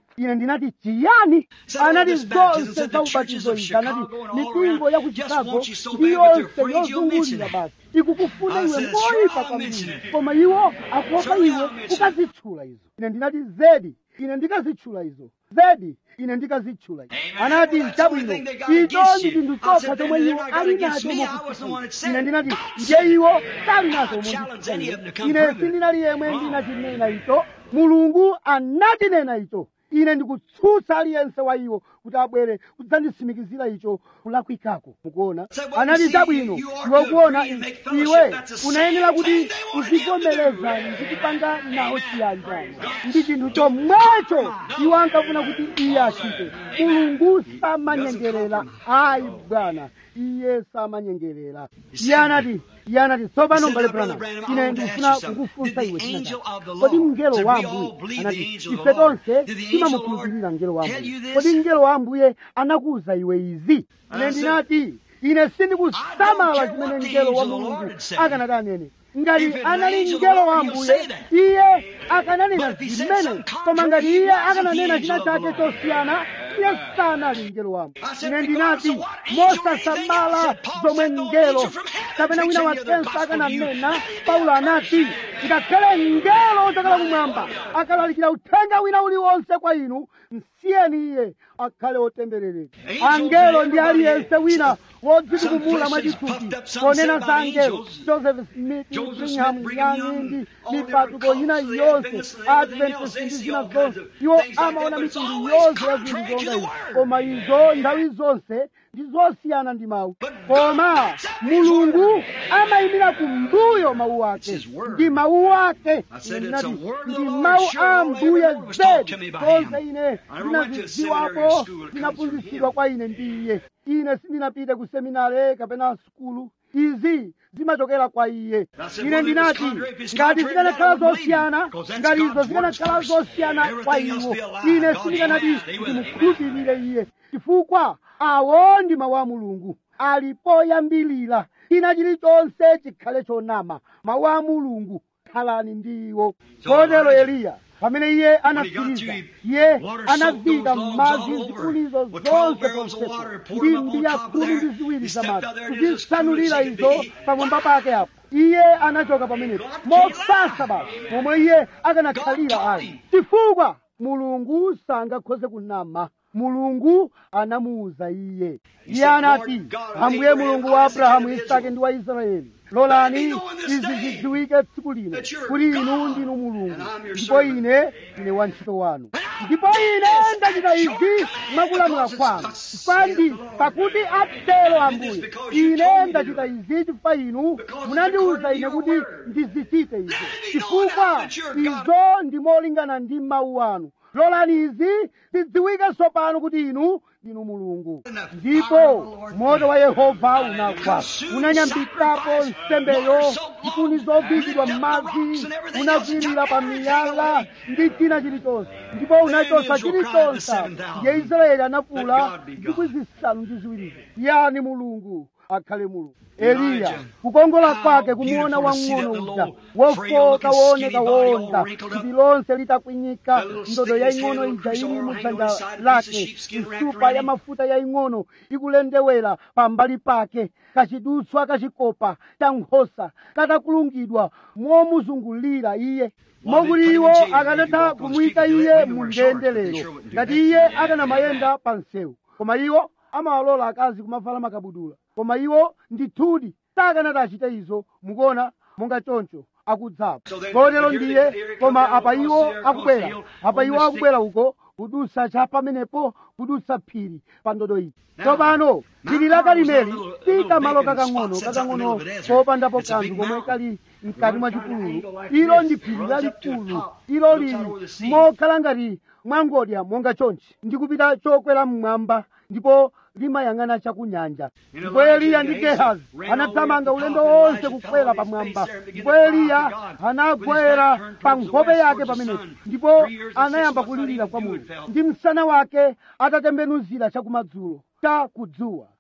S2: ine ndinati chiyani
S1: Said all
S2: anati
S1: this baptism,
S2: zonse
S1: said the
S2: za
S1: churches
S2: ubatizo
S1: of
S2: izi anati
S1: Chicago and all
S2: mipingo ya ku
S1: around just
S2: chicago
S1: want you so
S2: ndi
S1: bad, but they're
S2: yonse
S1: afraid you'll mention
S2: yozungulira
S1: it.
S2: basi ikukufuna
S1: I
S2: iwe
S1: said,
S2: moyipa
S1: "Sure, I'll
S2: kwambiri
S1: mention it."
S2: koma iwo akuopa
S1: Surely
S2: iwe
S1: I'll mention it.
S2: ukazitchula izo ine ndinati zedi ine ndikazitchula izo zedi ine ndikazitchula izo
S1: Amen.
S2: anati
S1: Well, that's the only
S2: chabwino
S1: thing they got
S2: icho
S1: against
S2: ndi
S1: you.
S2: chinthu
S1: I
S2: chokha
S1: said,
S2: chomwe
S1: then
S2: iwo
S1: they're not
S2: ali
S1: against
S2: nacho
S1: me. I wasn't the one that said
S2: ine
S1: it.
S2: ndinati
S1: God
S2: ndiye
S1: said it.
S2: iwo sali nazo
S1: I challenge any of them to come
S2: ine
S1: prove it.
S2: sindinali yemwe
S1: Wrong.
S2: ndinachinena icho mulungu anatinena icho ine ndikutsutsa aliyense wa iwo kuti abwere kudzandisimikizira icho kulakwikako mukuona
S1: So what you
S2: anati
S1: see,
S2: chabwino
S1: you are
S2: iwe
S1: to
S2: kuona
S1: agree and make fellowship.
S2: iwe
S1: That's the same
S2: unayenera kuti
S1: thing they wanted him to do.
S2: uzivomereza ndikupanga nawo chiyanjano ndi chinthu chomwecho iwo ankafuna kuti iye achite mulungu samanyengerera ayi bwana iye samanyengerera iye anati iye anati tsopano
S1: He said,
S2: mbale
S1: "Now, Brother
S2: brana
S1: Branham, I
S2: ine
S1: want to ask
S2: ndikufuna
S1: you something.
S2: kukufunsa
S1: Did
S2: iwe
S1: the
S2: china
S1: angel
S2: chake
S1: of the
S2: kodi
S1: Lord-
S2: mngelo
S1: Said
S2: wa
S1: we all
S2: ambuye
S1: believe the
S2: anati
S1: angel of
S2: ife
S1: the Lord.
S2: tonse
S1: Did the angel of the
S2: timamukhulupirira
S1: Lord
S2: mngelo wa
S1: tell
S2: ambuye
S1: you this?
S2: kodi mngelo wa ambuye anakuwuza iwe izi
S1: And
S2: ine
S1: I said,
S2: ndinati ine sindikusamala
S1: I don't care
S2: chimene
S1: what the
S2: mngelo wa
S1: angel of the Lord
S2: mulungu
S1: had said.
S2: akanati anene ngati
S1: If it's an
S2: anali
S1: angel of the
S2: mngelo wa
S1: Lord, he'll
S2: ambuye
S1: say that.
S2: iye akananena
S1: But if he said
S2: zimene
S1: something
S2: koma ngati
S1: contrary, he
S2: iye
S1: wasn't
S2: akananena
S1: the
S2: china
S1: angel of
S2: chake
S1: the Lord.
S2: chosiyana iye sanali mngelo wa ambuye
S1: I said,
S2: ine
S1: regardless
S2: ndinati
S1: of what angel or anything
S2: mosasamala
S1: else, Paul
S2: zomwe
S1: said, no
S2: mngelo
S1: angel from heaven
S2: kapena wina
S1: preach any other
S2: wakenso
S1: gospel to you.
S2: akananena
S1: Let it be
S2: paulo
S1: accursed.
S2: anati ngakhale mngelo ochokera kumwamba akalalikira uthenga wina uliwonse kwa inu msiyeni iye akhale otembereredwa
S1: Angels
S2: angelo
S1: and
S2: ndi
S1: everybody
S2: aliyense wina wodzitukumula
S1: Some Christians
S2: mwachithupi
S1: puffed up, some
S2: ponena
S1: said
S2: za
S1: about
S2: angelo
S1: angels.
S2: joseph smith
S1: Joseph
S2: brigham
S1: Smith, Brigham
S2: young
S1: Young,
S2: ndi
S1: all their
S2: mipatuko ina
S1: cults, the
S2: yonse
S1: Adventists and everything else,
S2: adventist
S1: they
S2: ndi
S1: see
S2: zina
S1: all kinds
S2: zonse
S1: of
S2: iwo
S1: things like that,
S2: amaona
S1: but it's
S2: mitundu
S1: always
S2: yonse ya
S1: contrary
S2: zinthu
S1: to
S2: zonga
S1: the
S2: izi
S1: word.
S2: koma izo nthawi zonse ndi zosiyana ndi mawu
S1: But
S2: koma
S1: God accepts His
S2: mulungu
S1: word.
S2: amayimira kumbuyo mawu ake
S1: It's His word.
S2: ndi mawu ake
S1: I said
S2: Ine
S1: it's a
S2: ndinati,
S1: word of the
S2: ndi
S1: Lord,
S2: mawu
S1: sure,
S2: a
S1: all
S2: mbuye
S1: every word was taught to
S2: zedi
S1: me by
S2: zonse
S1: him.
S2: ine
S1: I never went to a seminary or
S2: ndinazidziwapo
S1: school, it comes from
S2: zinaphunzitsidwa
S1: him.
S2: kwa ine ndi iye ine sindinapite ku seminare kapena sukulu izi zimachokera kwa iye
S1: I said,
S2: ine
S1: well, if it's
S2: ndinati
S1: contrary, if it's
S2: ngati
S1: contrary,
S2: zikanakhala
S1: then I wouldn't believe
S2: zosiyana
S1: you, 'cause that's
S2: ngati izo
S1: God's
S2: zikanakhala
S1: words first.
S2: zosiyana kwa
S1: Everything else
S2: iwo
S1: be a lie.
S2: ine
S1: God
S2: sindikanati
S1: can't stay with it.
S2: ndimukhulupirire iye chifukwa awo ndi mawu a mulungu ali poyambilira china chilichonse chikhale chonama mawu a mulungu khalani ndiwo
S1: So
S2: kotero
S1: Elijah,
S2: eliya pamene iye
S1: When he got
S2: anatsiriza
S1: through,
S2: iye
S1: water soaked
S2: anavika
S1: those logs
S2: madzi
S1: all over
S2: zikulizo
S1: with 12
S2: zonse
S1: barrels of
S2: ponsepo
S1: water, poured
S2: ndi
S1: them up on
S2: mbiya
S1: top of
S2: khumi
S1: there.
S2: ndi ziwiri
S1: He
S2: za
S1: stepped
S2: madzi
S1: out there and it was as
S2: kuzisanulira
S1: cool as he
S2: izo
S1: could be.
S2: pamwamba pake apo iye anachoka pamenepo mosasa basi momwe iye akanakhalira ali chifukwa mulungu sangakhoze kunama mulungu anamuwuza iye iye anati ambuye mulungu wa abrahamu isake ndi wa israeli lolani izi zidziwike tsiku lino kuti inu ndinu mulungu ndipo ine ndine wantchito wanu ndipo ine ndachita izi mwakulamula kwanu pandi pakuti atero ambuye ine ndachita izi chifukwa inu munandiwuza ine kuti ndizichite izi chifukwa izo ndimolingana ndi mawu anu lolani izi zidziwike tsopano kuti inu ndinu mulungu ndipo moto wa yehova unagwa unanyambikapo nsembeyo zikuni zovikidwa m'madzi unagwirira pa miyala ndi china chilichonse ndipo unachosa chilichonse ndiye israeli anafula zikwi zisanu ndi ziwirizo yani mulungu akhale mulungu eliya kukongola kwake kumuona wang'ono uja wofoka wooneka wonda thupi lonse litakwinyika ndodo yaying'ono ija ili mudzanja lake nsupa ya mafuta yaying'ono ikulendewera pambali pake kachidutswa kachikopa cha nkhosa katakulungidwa momuzungulira iye mokuti iwo akanatha kumuyika iye mu ndende lero ngati iye akanamayenda pa msewu koma iwo amawalola akazi kumavala makabudula koma iwo ndithudi sakanati achite izo mukuona monga choncho akudzapo kotero ndiye koma apa iwo akubwera apa iwo akubwera uko kudutsa cha pamenepo kudutsa phiri pa ndodo iyi tsopano phiri la karimeli si kamalo kakang'ono kakang'ono kopandapo kanthu komwe kali mkati mwa chipululu ilo ndi phiri lalikulu ilo lili mokhala ngati mwangodya monga chonchi ndikupita chokwera mmwamba ndipo limayang'ana chakunyanja ndipo eliya ndi gehazi anathamanga ulendo wonse kukwera pamwamba ndipo eliya anagwera pa nkhope yake pamenepo ndipo anayamba kulirira kwa mulungu ndi msana wake atatembenuzira chakumadzulo cha kudzuwa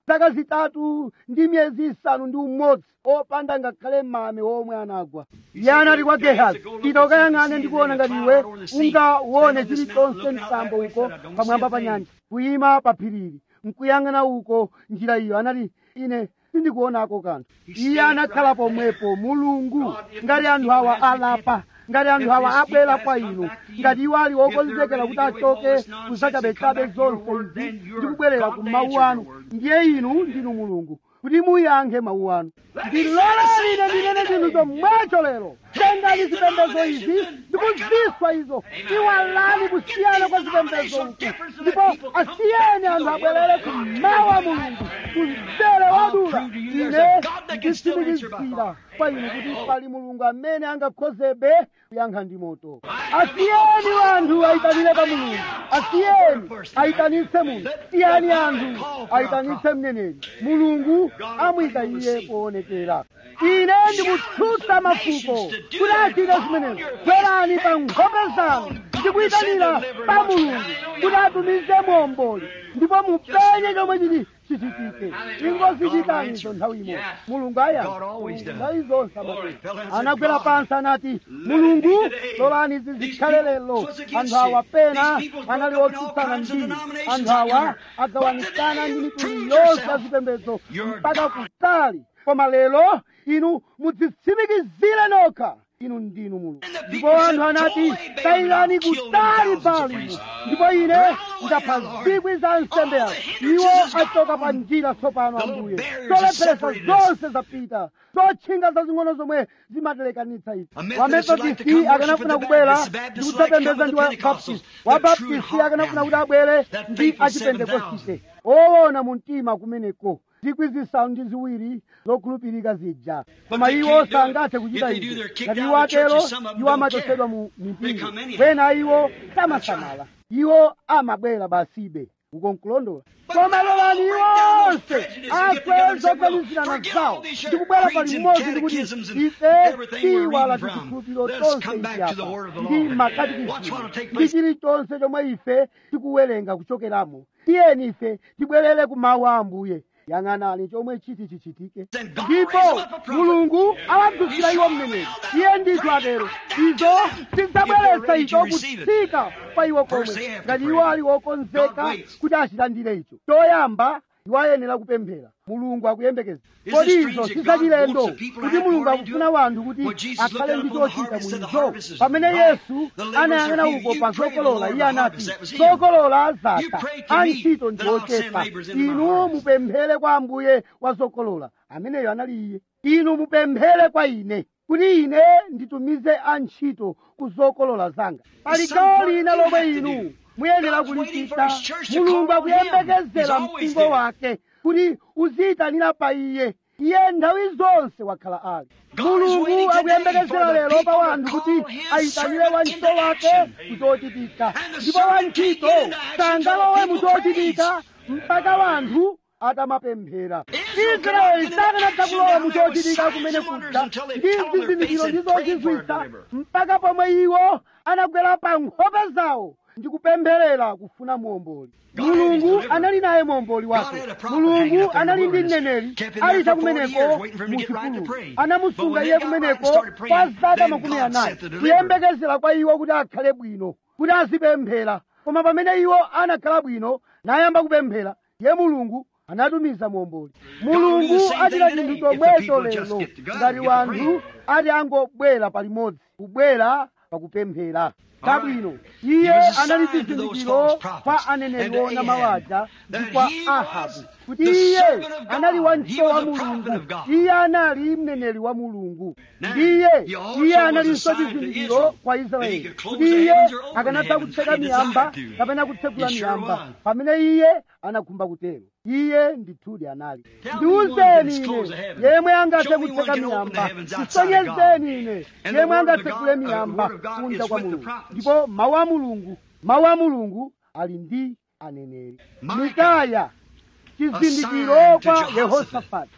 S2: zaka zitatu ndi miyezi isanu ndi umodzi opanda ngakhale mame omwe anagwa iye anati kwa gehazi pita ukayang'ane ndikuona ngati iwe ungaone chilichonse mtambo uko pamwamba pa nyanja kuyima pa phirili nkuyang'ana uko njira iyo anati ine sindikuonako kanthu iye anakhala pomwepo mulungu ngati anthu awa alapa ngati anthu awa abwera kwa inu ngati iwo ali okonzekera kuti achoke kuzachabechabe zonse izi ndi kubwerera ku mawu anu ndiye inu ndinu mulungu kuti muyankhe mawu anu ndiloleni ine ndinene chinthu chomwecho lero tengani zipembedzo izi ndikuziswa izo iwalani kusiyana kwa zipembedzo uku ndipo asiyeni anthu abwerere ku mawu a mulungu kumvere wadula ine nditsimikizira kwa inu kuti pali mulungu amene angakhozebe kuyankha ndi moto asiyeni anthu ayitanire pa mulungu asiyeni ayitanitse munthu siyani anthu ayitanitse mneneri mulungu amuyika iye poonekera ine ndikutsutsa mafuko kuti achite zimenezo bwerani pa nkhope zanu ndikuyitanira pa mulungu kuti atumize momboli ndipo mupenye chomwe chiti chichitike ingozichitanizo nthawi imodzi mulungu ayankha nthawi zonse amatero anagwera pansi anati mulungu lolani izi zikhale lero anthu awa pena anali otsutsana ndini anthu awa agawanikana ndi mitundu yonse ya zipembedzo mpaka kutali koma lero inu mudzitsimikizire nokha inu ndinu mulungu ndipo anthu anati tayirani kutali palinu ndipo ine ndapha zikwi za nsembe yanu iwo achoka pa njira tsopano ambuye zolepheresa zonse zapita zotchinga zazing'ono zomwe zimatelekanitsa ife wamethodisti akanafuna kubwera ndi kudzapembedza ndi wabaptisti wabaptisti akanafuna kuti abwere ndi achipentekosite owona mu mtima kumeneko zikwi zisanu ndi ziwiri zokhulupirika zija koma iwo sangathe kuchita izo ngati iwo atero iwo amachotsedwa mu mipingo kwena iwo samasamala iwo amabwera basibe uko nkulondola koma lolani iwonse akwe zoganizirana zawo ndikubwera pali mmodzi ndikuti ife tiwala tizikhulupiriro tonse izi apa ndi makatikisimu ndi chilichonse chomwe ife tikuwerenga kuchokeramo tiyeni ife tibwerere ku mawu a ambuye yang'anani chomwe chiti chichitike ndipo mulungu awadzudzula iwo mneneri iye ndithu atero izo zidzabweretsa icho kutsika kwa iwo komwe ngati iwo ali okonzeka kuti achilandire icho choyamba iwo ayenera kupemphera mulungu akuyembekeza kodi izo sizachilendo kuti mulungu akufuna wanthu kuti akhale ndi chochita muizo pamene yesu anayang'ana uko pa zokolola iye anati zokolola zatha antchito ndi ochepa inu mupemphere kwa ambuye wa zokolola ameneyo anali iye inu mupemphere kwa ine kuti ine nditumize antchito ku zokolola zanga pali gawo lina lomwe inu muyenera kulichita mulungu akuyembekezera mpingo wake kuti uziyitanira pa iye iye nthawi zonse wakhala ali mulungu akuyembekezera lero pa wanthu kuti ayitanire wantchito wake kuchochitika ndipo wantchito sangalowe muchochitika mpaka wanthu atamapemphera israeli sakanatha kulowa muchochitika kumene kuja ndi zizindikiro ndi zozizwitsa mpaka pomwe iwo anagwera pa nkhope zawo ndi kupempherera kufuna muomboli mulungu anali naye muomboli wake mulungu anali ndi mneneri ali chakumeneko muchipululu anamusunga iye kumeneko kwa zaka makumi anayi kuyembekezera kwa iwo kuti akhale bwino kuti azipemphera koma pamene iwo anakhala bwino nayamba kupemphera ye mulungu anatumiza muomboli mulungu achita chinthu chomwecho lero ngati wanthu ati angobwera palimodzi kubwera pakupemphera kabwino iye anali chizindikiro kwa aneneri ona mawaja ndi kwa ahabu kuti iye anali wantchito wa mulungu iye anali mneneri wa mulungu ndiye iye analinso chizindikiro kwa israeli kuti iye akanatha kutseka miyamba kapena kutsegula miyamba pamene iye anakhumba kutero iye ndithudi anali ndiwuzeni ine yemwe angathe kutseka miyamba tisonyezeni ine yemwe angatsegule miyamba kunja kwa mulungu ndipo mawu a mulungu mawu a mulungu ali ndi aneneri mikaya chizindikiro kwa yehosafati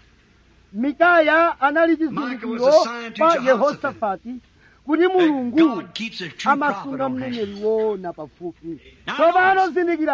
S2: mikaya anali chizindikiro kwa yehosafati kuti mulungu amasunga mneneri wona pafupi tsopano zindikirani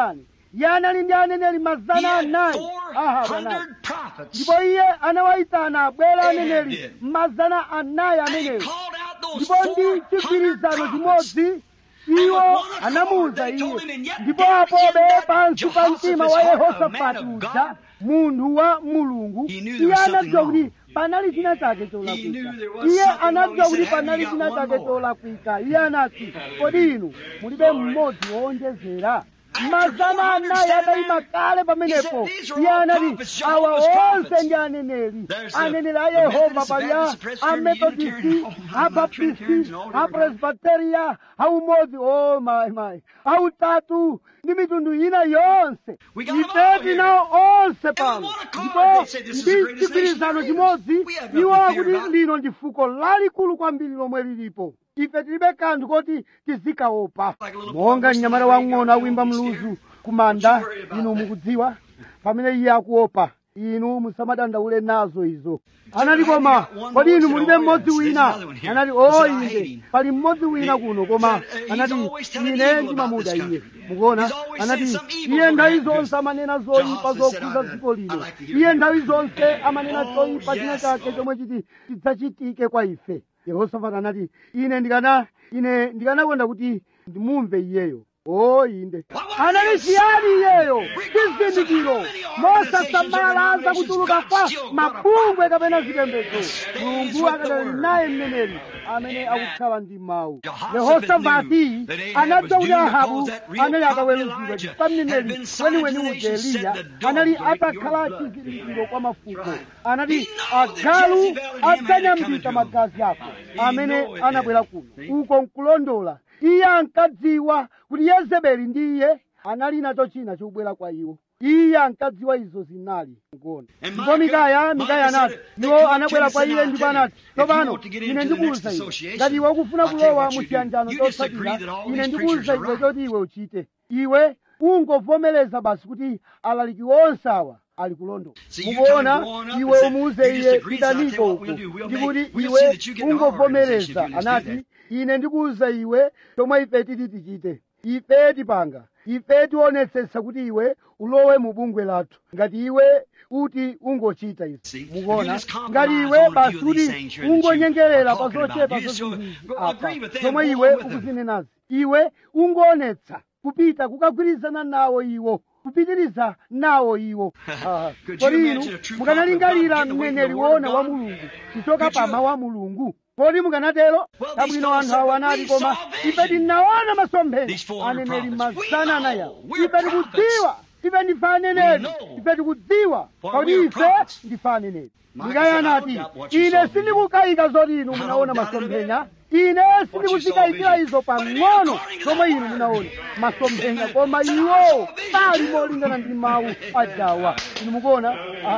S2: iye anali ndi aneneri
S1: He
S2: mazana
S1: had
S2: anayi ahabu anayi
S1: 400 prophets.
S2: ndipo iye anawayitana abwera
S1: Ahab
S2: aneneri
S1: did.
S2: mazana anayi
S1: And he
S2: ameneyo
S1: called out those
S2: ndipo ndi
S1: 400
S2: chigwirizano
S1: prophets.
S2: chimodzi iwo anamuwuza iye ndipo apobe pansi pa mtima wa yehosafati uja munthu wa mulungu iye anadziwa kuti panali china chake cholakwika iye anadziwa kuti panali china chake cholakwika iye anati kodi inu mulibe mmodzi wowonjezera mazana anayi adayima kale pamenepo iye anati awa onse ndi aneneri aneneri a yehova pali a ametodisti abaptisti apresbiteria aumodzi o mayi mayi autatu ndi mitundu ina yonse
S1: We got 'em
S2: ife
S1: all
S2: tinawo onse pano
S1: one accord,
S2: ndipo
S1: they said, "This is the
S2: ndi
S1: greatest
S2: chigwirizano
S1: nation
S2: chimodzi
S1: there is." We have nothing
S2: iwo
S1: to fear
S2: akuti
S1: about.
S2: lino ndi fuko lalikulu kwambiri lomwe lilipo ife tilibe kanthu koti tizikaopa
S1: Like a little
S2: monga
S1: boy
S2: mnyamata
S1: whistling
S2: wang'ono
S1: radio,
S2: awimba
S1: don't be
S2: mluzu
S1: scared.
S2: kumanda
S1: Don't you worry about
S2: inu
S1: that.
S2: mukudziwa pamene iye akuopa inu musamadandaule nazo izo anati
S1: have
S2: koma
S1: you got one
S2: kodi
S1: more?
S2: inu
S1: Said,
S2: mulibe
S1: "Oh,
S2: mmodzi
S1: yes, there's
S2: wina
S1: another one here."
S2: anati
S1: I
S2: o
S1: said, "I hate
S2: inde
S1: him."
S2: pali mmodzi wina
S1: He
S2: kuno koma
S1: said, uh, he's
S2: anati
S1: always telling
S2: ine
S1: evil
S2: ndimamuda
S1: about
S2: iye
S1: this country.
S2: mukuona
S1: He's always
S2: anati
S1: saying some evil
S2: iye
S1: gonna
S2: nthawi
S1: happen.
S2: zonse amanena zoyipa
S1: Jehoshaphat said,
S2: zokhuza
S1: "I-
S2: dziko
S1: I
S2: lino
S1: like to hear
S2: iye
S1: him."
S2: nthawi zonse amanena
S1: Oh,
S2: choyipa china
S1: yes,
S2: chake
S1: Lord.
S2: chomwe chiti chidzachitike kwa ife yehosafati anati ine ndikana ine ndikanakonda kuti ndimumve iyeyo o inde anali chiyani iyeyo chizindikiro mosasamala za kuchuluka kwa mabungwe kapena zipembedzo mulungu akadali naye mneneri amene akukhala ndi mawu yehosafati anadziwa kuti ahabu anali ataweruzidwa chifukwa mneneri weniweni uja eliya anali atakhala chizindikiro kwa mafuko anati agalu adzanyambita magazi ako amene anabwera kuno uko nkulondola iye ankadziwa kuti yezebeli ndi iye anali nacho china chikubwera kwa iwo iye ankadziwa izo zinali ngoni
S1: And
S2: ndipo mikaya
S1: Micah-
S2: mikaya
S1: Micah
S2: anati
S1: said, "They
S2: iwo
S1: come
S2: anabwera
S1: to
S2: kwa
S1: us and
S2: iye
S1: I'll
S2: ndipo
S1: tell you,
S2: anati
S1: if you
S2: tsopano
S1: want to get
S2: ine
S1: into the
S2: ndikuwuza
S1: next
S2: iwe
S1: association,
S2: ngati iwe ukufuna
S1: I'll tell you
S2: kulowa
S1: what
S2: mu
S1: you do.
S2: chiyanjano
S1: You just agree
S2: chotsatira
S1: that all
S2: ine
S1: these
S2: ndikuwuza
S1: preachers are
S2: iwe
S1: right.
S2: choti iwe uchite iwe ungovomereza basi kuti alaliki onse awa ali kulondola
S1: See, you
S2: mukuona
S1: tell him, go on up
S2: iwe
S1: and say,
S2: umuze
S1: you just
S2: iye
S1: agree, so I'll tell you
S2: pitaniko
S1: what
S2: uku
S1: we'll do. We'll
S2: ndikuti
S1: make- we'll
S2: iwe
S1: see that you get in our organization if
S2: ungovomereza
S1: you just do
S2: anati
S1: that.
S2: ine ndikuwuza iwe chomwe ife titi tichite ife tipanga ife tionetsetsa kuti iwe ulowe mu bungwe lathu ngati iwe uti ungochita
S1: See,
S2: izi
S1: if you
S2: mukuona
S1: just compromise
S2: ngati
S1: on
S2: iwe
S1: a few
S2: basi
S1: of
S2: kuti
S1: these things here that you
S2: ungonyengerera
S1: are
S2: pa
S1: talking about,
S2: zochepa
S1: you just
S2: zozizi
S1: go-
S2: apa
S1: agree with them,
S2: zomwe
S1: go
S2: iwe
S1: along with them.
S2: ukuzinenazi iwe ungoonetsa kupita kukagwirizana nawo iwo kupitiriza nawo iwo Ah,
S1: Could you
S2: kodi inu
S1: imagine a true
S2: mukanalingalira
S1: prophet of God getting away
S2: mneneri
S1: from the word
S2: wona
S1: of
S2: wa
S1: God?
S2: mulungu kuchoka
S1: Could
S2: pa
S1: you-
S2: mawu a mulungu kodi mukanatero
S1: Well, these
S2: kabwino
S1: fellows
S2: anthu
S1: said,
S2: awo
S1: "But
S2: anati
S1: we
S2: koma
S1: saw
S2: ife
S1: vision."
S2: tinaona masomphenya
S1: These 400
S2: aneneri
S1: prophets.
S2: mazana
S1: We
S2: anayi
S1: know. We're
S2: ife tikudziwa ife ndife aneneri
S1: We know.
S2: ife tikudziwa
S1: For
S2: kodi
S1: we are
S2: ife
S1: prophets.
S2: ndife aneneri
S1: Micah
S2: mikaya
S1: said, "I
S2: anati
S1: don't doubt what you
S2: ine
S1: saw."
S2: sindikukayika zoti inu
S1: I don't
S2: munaona
S1: doubt it a
S2: masomphenya
S1: bit.
S2: ine
S1: you
S2: sindikuzikayikira
S1: saw
S2: izo
S1: vision. But it is
S2: pang'ono
S1: according to
S2: zomwe
S1: the
S2: inu
S1: word.
S2: munaona masomphenya
S1: Amen.
S2: koma
S1: So I
S2: iwo
S1: saw vision
S2: pali
S1: too.
S2: molingana ndi mawu ajawa inu mukuona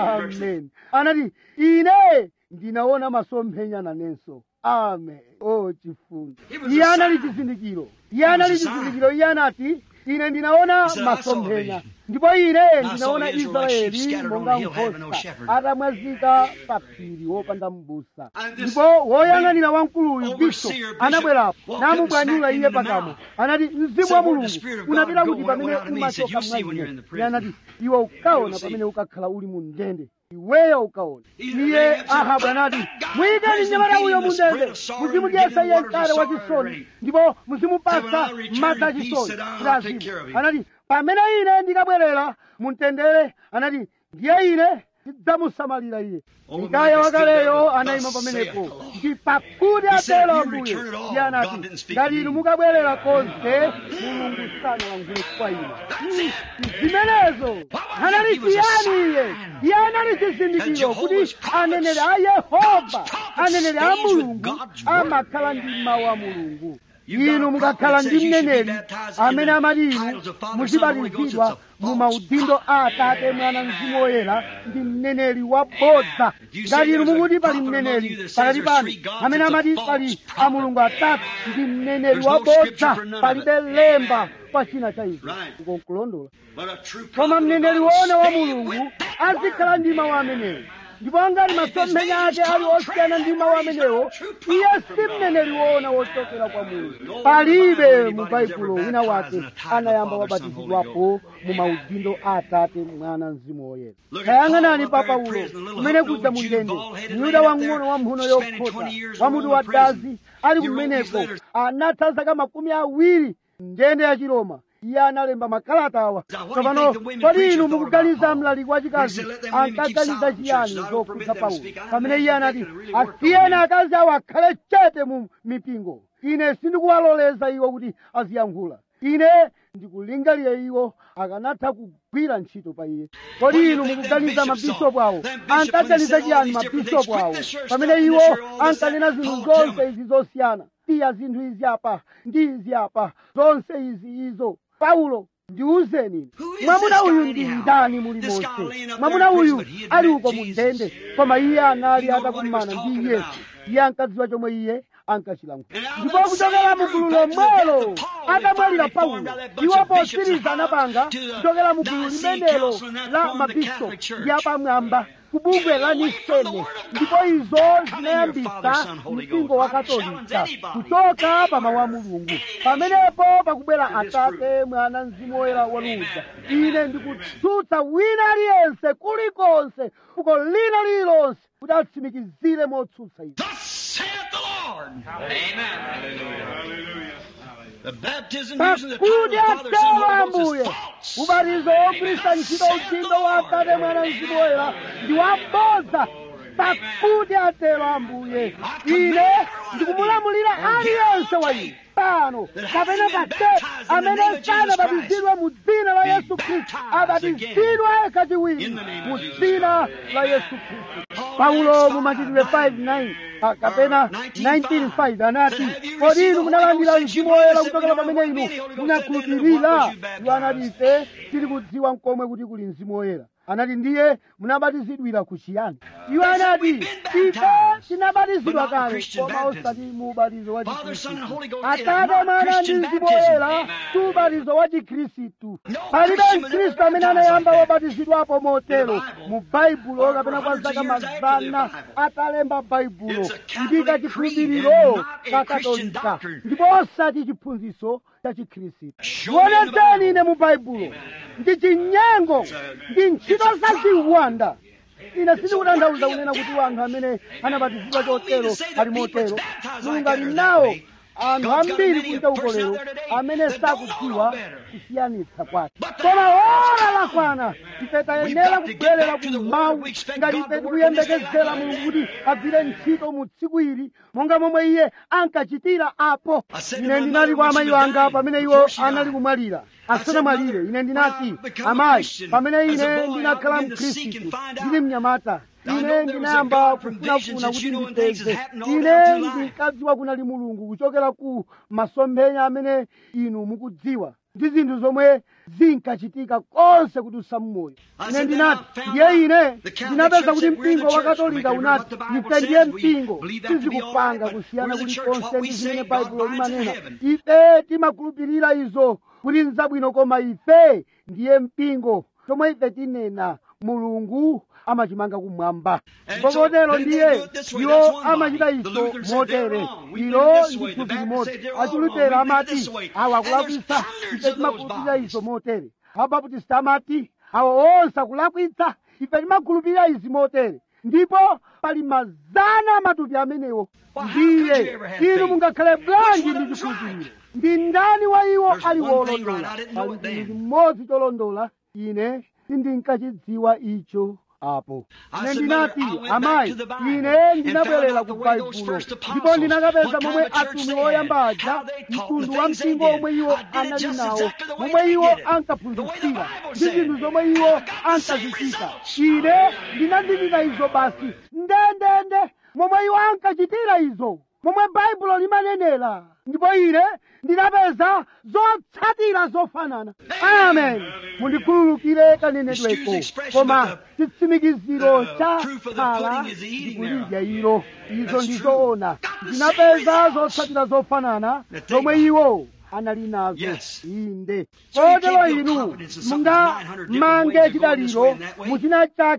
S2: amen anati ine ndinaona masomphenya nanenso amen o chifundo
S1: It was
S2: iye
S1: a
S2: anali
S1: sign.
S2: chizindikiro iye anali
S1: a sign.
S2: chizindikiro iye anati ine ndinaona
S1: He said, "I saw a
S2: masomphenya
S1: vision.
S2: ndipo ine
S1: saw
S2: ndinaona
S1: Israel like sheep
S2: israeli
S1: scattered on
S2: monga
S1: the hill, having no
S2: nkhosa
S1: shepherd."
S2: atamwazika pa phiri wopanda m'busa
S1: And this
S2: ndipo woyang'anira wamkuluyu
S1: overseer
S2: bishop
S1: bishop
S2: anabwerapo
S1: walked up and
S2: namubwanyula
S1: smacked him
S2: iye
S1: in the
S2: pakamwa
S1: mouth.
S2: anati mzimu
S1: Said,
S2: wa
S1: "Where the
S2: mulungu
S1: Spirit of
S2: unapita
S1: God
S2: kuti
S1: go,
S2: pamene
S1: went out of me." He said,
S2: umachoka
S1: "You'll see when you're in the
S2: mwaine
S1: prison."
S2: anati iwe ukaona
S1: You'll see.
S2: pamene ukakhala uli mu ndende iweyo ukaona
S1: He-
S2: iye
S1: they said,
S2: ahabu
S1: "Put
S2: anati
S1: that guy in
S2: muyikeni
S1: prison,
S2: mnyamata
S1: feed
S2: uyo
S1: him
S2: mu
S1: the bread
S2: ndende
S1: of sorrow and
S2: muzimudyesa
S1: give him
S2: iye
S1: waters of
S2: mkate wa
S1: sorrow and
S2: chisoni
S1: rain.
S2: ndipo
S1: And
S2: muzimupasa
S1: when I return
S2: madzi
S1: in
S2: a
S1: peace,
S2: chisoni
S1: sit down, I'll
S2: ndi
S1: take care of
S2: azimu
S1: him.
S2: anati pamene ine ndikabwerera mumtendere anati ndiye ine ndidzamusamalira iye
S1: Oh,
S2: mikaya
S1: Micah stood
S2: wakaleyo
S1: there,
S2: anayima
S1: "Thus
S2: pamenepo
S1: saith the Lord."
S2: ndi pakuti
S1: He said,
S2: atero
S1: "You
S2: ambuye
S1: return it all.
S2: iye anati
S1: God didn't speak
S2: ngati
S1: to
S2: inu
S1: me."
S2: mukabwerera konse mulungu sanalankhule kwa ine zimenezo anali
S1: He was a
S2: chiyani iye
S1: sign
S2: iye anali
S1: that
S2: chizindikiro
S1: Jehovah's
S2: kuti
S1: prophets-
S2: aneneri a yehova
S1: prophets
S2: aneneri a
S1: stays with
S2: mulungu
S1: God's word.
S2: amakhala ndi mawu a mulungu
S1: You got a
S2: inu
S1: prophet
S2: mukakhala
S1: that
S2: ndi
S1: says you should be
S2: mneneri
S1: baptized in
S2: amene
S1: the
S2: amati inu
S1: titles of Father, Son, and Holy Ghost.
S2: muzibatizidwa
S1: It's a
S2: mu
S1: false
S2: maudindo a atate mwana mzimu woyera ndi mneneri wabodza
S1: If you say
S2: ngati inu
S1: there's a
S2: mukuti pali
S1: prophet among
S2: mneneri
S1: you that says
S2: pakati
S1: there's
S2: panu
S1: three gods,
S2: amene
S1: it's a
S2: amati
S1: false
S2: pali
S1: prophet.
S2: a mulungu atatu ndi mneneri
S1: There's no
S2: wabodza
S1: scripture for none of
S2: palibe
S1: it.
S2: lemba pa china cha izo
S1: Right.
S2: ukonkulondola
S1: But a true
S2: koma
S1: prophet of
S2: mneneri
S1: God will
S2: woona wa
S1: stay
S2: mulungu
S1: with that
S2: azikhala
S1: word.
S2: ndi mawu ameneyo ndipo ngati masomphenya ake ali osiyana ndi mawu amenewo iye si mneneri woona wochokera kwa mulungu palibe mu baibulo wina wake anayamba wabatizidwapo mu maudindo a atate mwana mzimu woyera tayang'anani pa paulo kumene kudza mu ndende myuda wang'ono wa mphuno yokhota wa mutu wa dazi ali kumeneko anatha zaka makumi awiri ndende ya chiroma iye analemba makalata awa tsopano kodi inu mukuganiza mlaliki wachikazi ankaganiza chiyani zokhudza paulo pamene iye anati asiyeni akazi awo akhale chete mu mipingo ine sindikuwaloleza iwo kuti aziyankhula ine ndikulingalire iwo akanatha kugwira ntchito pa iye kodi inu mukuganiza mabishopu awo ankaganiza chiyani mabishopu awo pamene iwo ankanena zinthu zonse izi zosiyana iya zinthu izi apa ndi izi apa zonse izi izo paulo ndiwuzeni mwamuna uyu ndi ndani muli monse mwamuna uyu ali uko mu ndende koma iye anali atakumana ndi yesu iye ankadziwa chomwe iye ankachilankhula ndipo kuchokera mu gulu lomwelo atamwalira paulo iwo potsiriza anapanga kuchokera mu gulu limenelo la mabishopu ndi apamwamba kubungwe la nisene ndipo izo zinayambisa mpingo wa katolika kuchoka pa mawu a mulungu pamenepo pakubwera atate mwana mzimu woyera waluza ine ndikutsutsa wina aliyense kulikonse fuko lina lililonse kuti atsimikizire motsutsa izi
S1: Thus saith the Lord. Amen. The baptism using the
S2: pakuti
S1: title of Father, Son,
S2: atero
S1: Holy Ghost
S2: ambuye
S1: is false.
S2: ubatizo wogwiritsa ntchito udindo wa atate mwana mzimu woyera ndi wabodza pakuti atero ambuye ine ndikumulamulira aliyense wa inu pano kapena patete amene sanabatizidwe mu dzina la yesu khristu abatizidwe kachiwiri mu dzina la yesu khristu paulo mu machitidwe 5:9 ah, kapena 19:5 anati kodi inu munalandira mzimu woyera kuchokera pamene inu munakhulupirira iwo anati ife tili kudziwa mkomwe kuti kuli mzimu woyera anati ndiye munabatizidwira ku chiyani iwo anati ife tinabatizidwa kale koma osati mu ubatizo wa chikhristu atate mwana ndi mzimu woyera si ubatizo wa chikhristu palibe mkhristu amene anayamba wabatizidwapo motero mu baibulo kapena kwa zaka mazana atalemba baibulo ndi kachikhulupiriro ka katolika ndipo osati chiphunzitso cha chikhristu wonetseni ine mu baibulo ndi chinyengo ndi ntchito zachiwanda ine sindikutanthauza kunena kuti anthu amene anabatizidwa chotero ali motero mulungu ali nawo anthu ambiri kunja uko lero amene sakudziwa kusiyanitsa kwake koma ora lakwana ife tayenera kubwerera ku mawu ngati ife tikuyembekezera mulungu kuti agwire ntchito mu tsiku ili monga momwe iye ankachitira apo ine ndinati kwa amayi wanga pamene iwo anali kumwalira asanamwalire ine ndinati amayi pamene ine ndinakhala mkhristu ndili mnyamata ine ndinayamba kufunafuna kuti ndipeze ine ndinkadziwa kunali mulungu kuchokera ku masomphenya amene inu mukudziwa ndi zinthu zomwe zinkachitika konse kuti usammoyo ine ndinati ndiye ine ndinapeza kuti mpingo wa katolika unati ife ndiye mpingo tizikupanga kusiyana kulikonse ndi zimene baibulo limanena ife timakhulupirira izo kuti nzabwino koma ife ndiye mpingo chomwe ife tinena mulungu amachimanga kumwamba ndipo kotero ndiye iwo amachita izo motere ilo ndi thupi limodzi achilutera amati awa akulakwitsa ife timakhulupirira izo motere abaptista amati awa onse akulakwitsa ife timakhulupirira izi motere ndipo pali mazana amatupi amenewo ndiye inu mungakhale bwanji ndi chikhulupiriro ndi ndani wa iwo ali wolondola pali chinthu chimodzi cholondola ine sindinkachidziwa icho apo ine ndinati amayi ine ndinabwerera ku baibulo ndipo ndinakapeza momwe atumwi oyamba aja mtundu wa mpingo omwe iwo anali nawo momwe iwo ankaphunzitsira ndi zinthu zomwe iwo ankazichita ine ndinandichita izo basi ndendende momwe iwo ankachitira izo momwe baibulo limanenera ndipo ine ndinapeza zotsatira zofanana amen mundikhululukire kanenedweko koma chitsimikiziro cha khala ndikulidya ilo izo ndizoona ndinapeza zotsatira zofanana zomwe iwo anali nazo inde kotero inu mungamange chidaliro muchina chake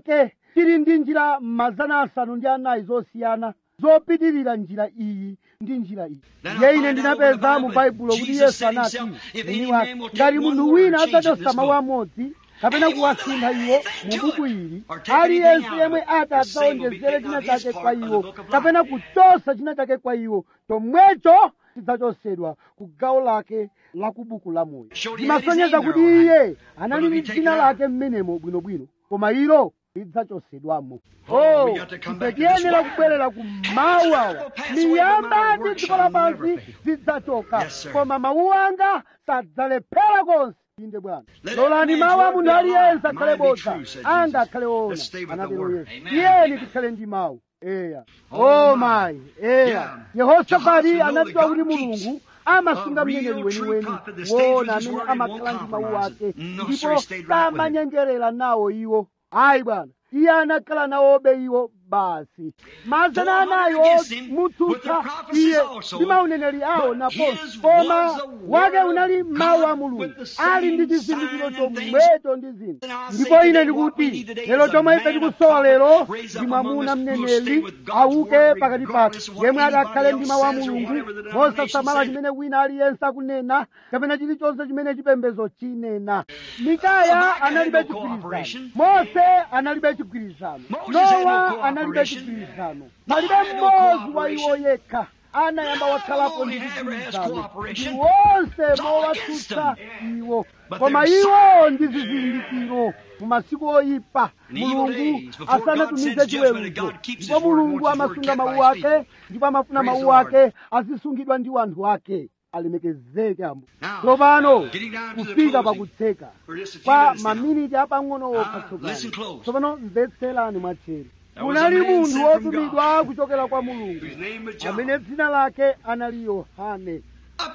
S2: tili ndi njira mazana asanu ndi anayi zosiyana zopitirira njira iyi ndi njira iyi ndiye ine ndinapeza mu baibulo kuti yesu anati mwini wake ngati munthu wina adzachotsa mawu amodzi kapena kuwasintha iwo mu buku ili aliyense yemwe ati adzaonjezere china chake kwa iwo kapena kuchotsa china chake kwa iwo chomwecho chidzachotsedwa ku gawo lake la ku buku la moyo zimasonyeza kuti iye anali ndi dzina lake mmenemo bwinobwino koma ilo lidzachotsedwamo oh ife tiyenera kubwerera ku mawu awa miyamba ndi dziko lapansi zidzachoka koma mawu anga sadzalephera konse inde bwana lolani mawu a munthu aliyense akhale bodza anga akhale ona anatero yesu tiyeni tikhale ndi mawu eya o mayi eya yehosafati anadziwa kuti mulungu amasunga mneneri weniweni wona amene amakhala ndi mawu ake ndipo samanyengerera nawo iwo ayi bwana iye anakhala nawobe iwo basi mazana anayo mutsutsa iye ndi mauneneri awo naponso koma wake unali mawu a mulungu ali ndi chizindikiro chomwecho ndi zinthu ndipo ine ndikuti lero chomwe ife tikusowa lero ndi mwamuna mneneri auke pakati pathu yemwe adakhale ndi mawu a mulungu mosasamala chimene wina aliyense akunena kapena chilichonse chimene chipembedzo chinena mikaya analibe chigwirizano mose analibe chigwirizano nowa analibe chigwirizano palibe mmodzi wa iwo yekha anayamba wakhalapo ndi chigwirizano ndi wonse mowatsutsa iwo koma iwo ndi zizindikiro mu masiku oyipa mulungu asanatumize chiweruzo ndipo mulungu amasunga mawu ake ndipo amafuna mawu ake azisungidwa ndi wanthu ake alemekezeke ambo tsopano kufika pakutseka kwa maminiti apang'ono okha tsopano tsopano mvetserani mwatcheru kunali munthu wotumidwa kuchokera kwa mulungu amene dzina lake anali yohane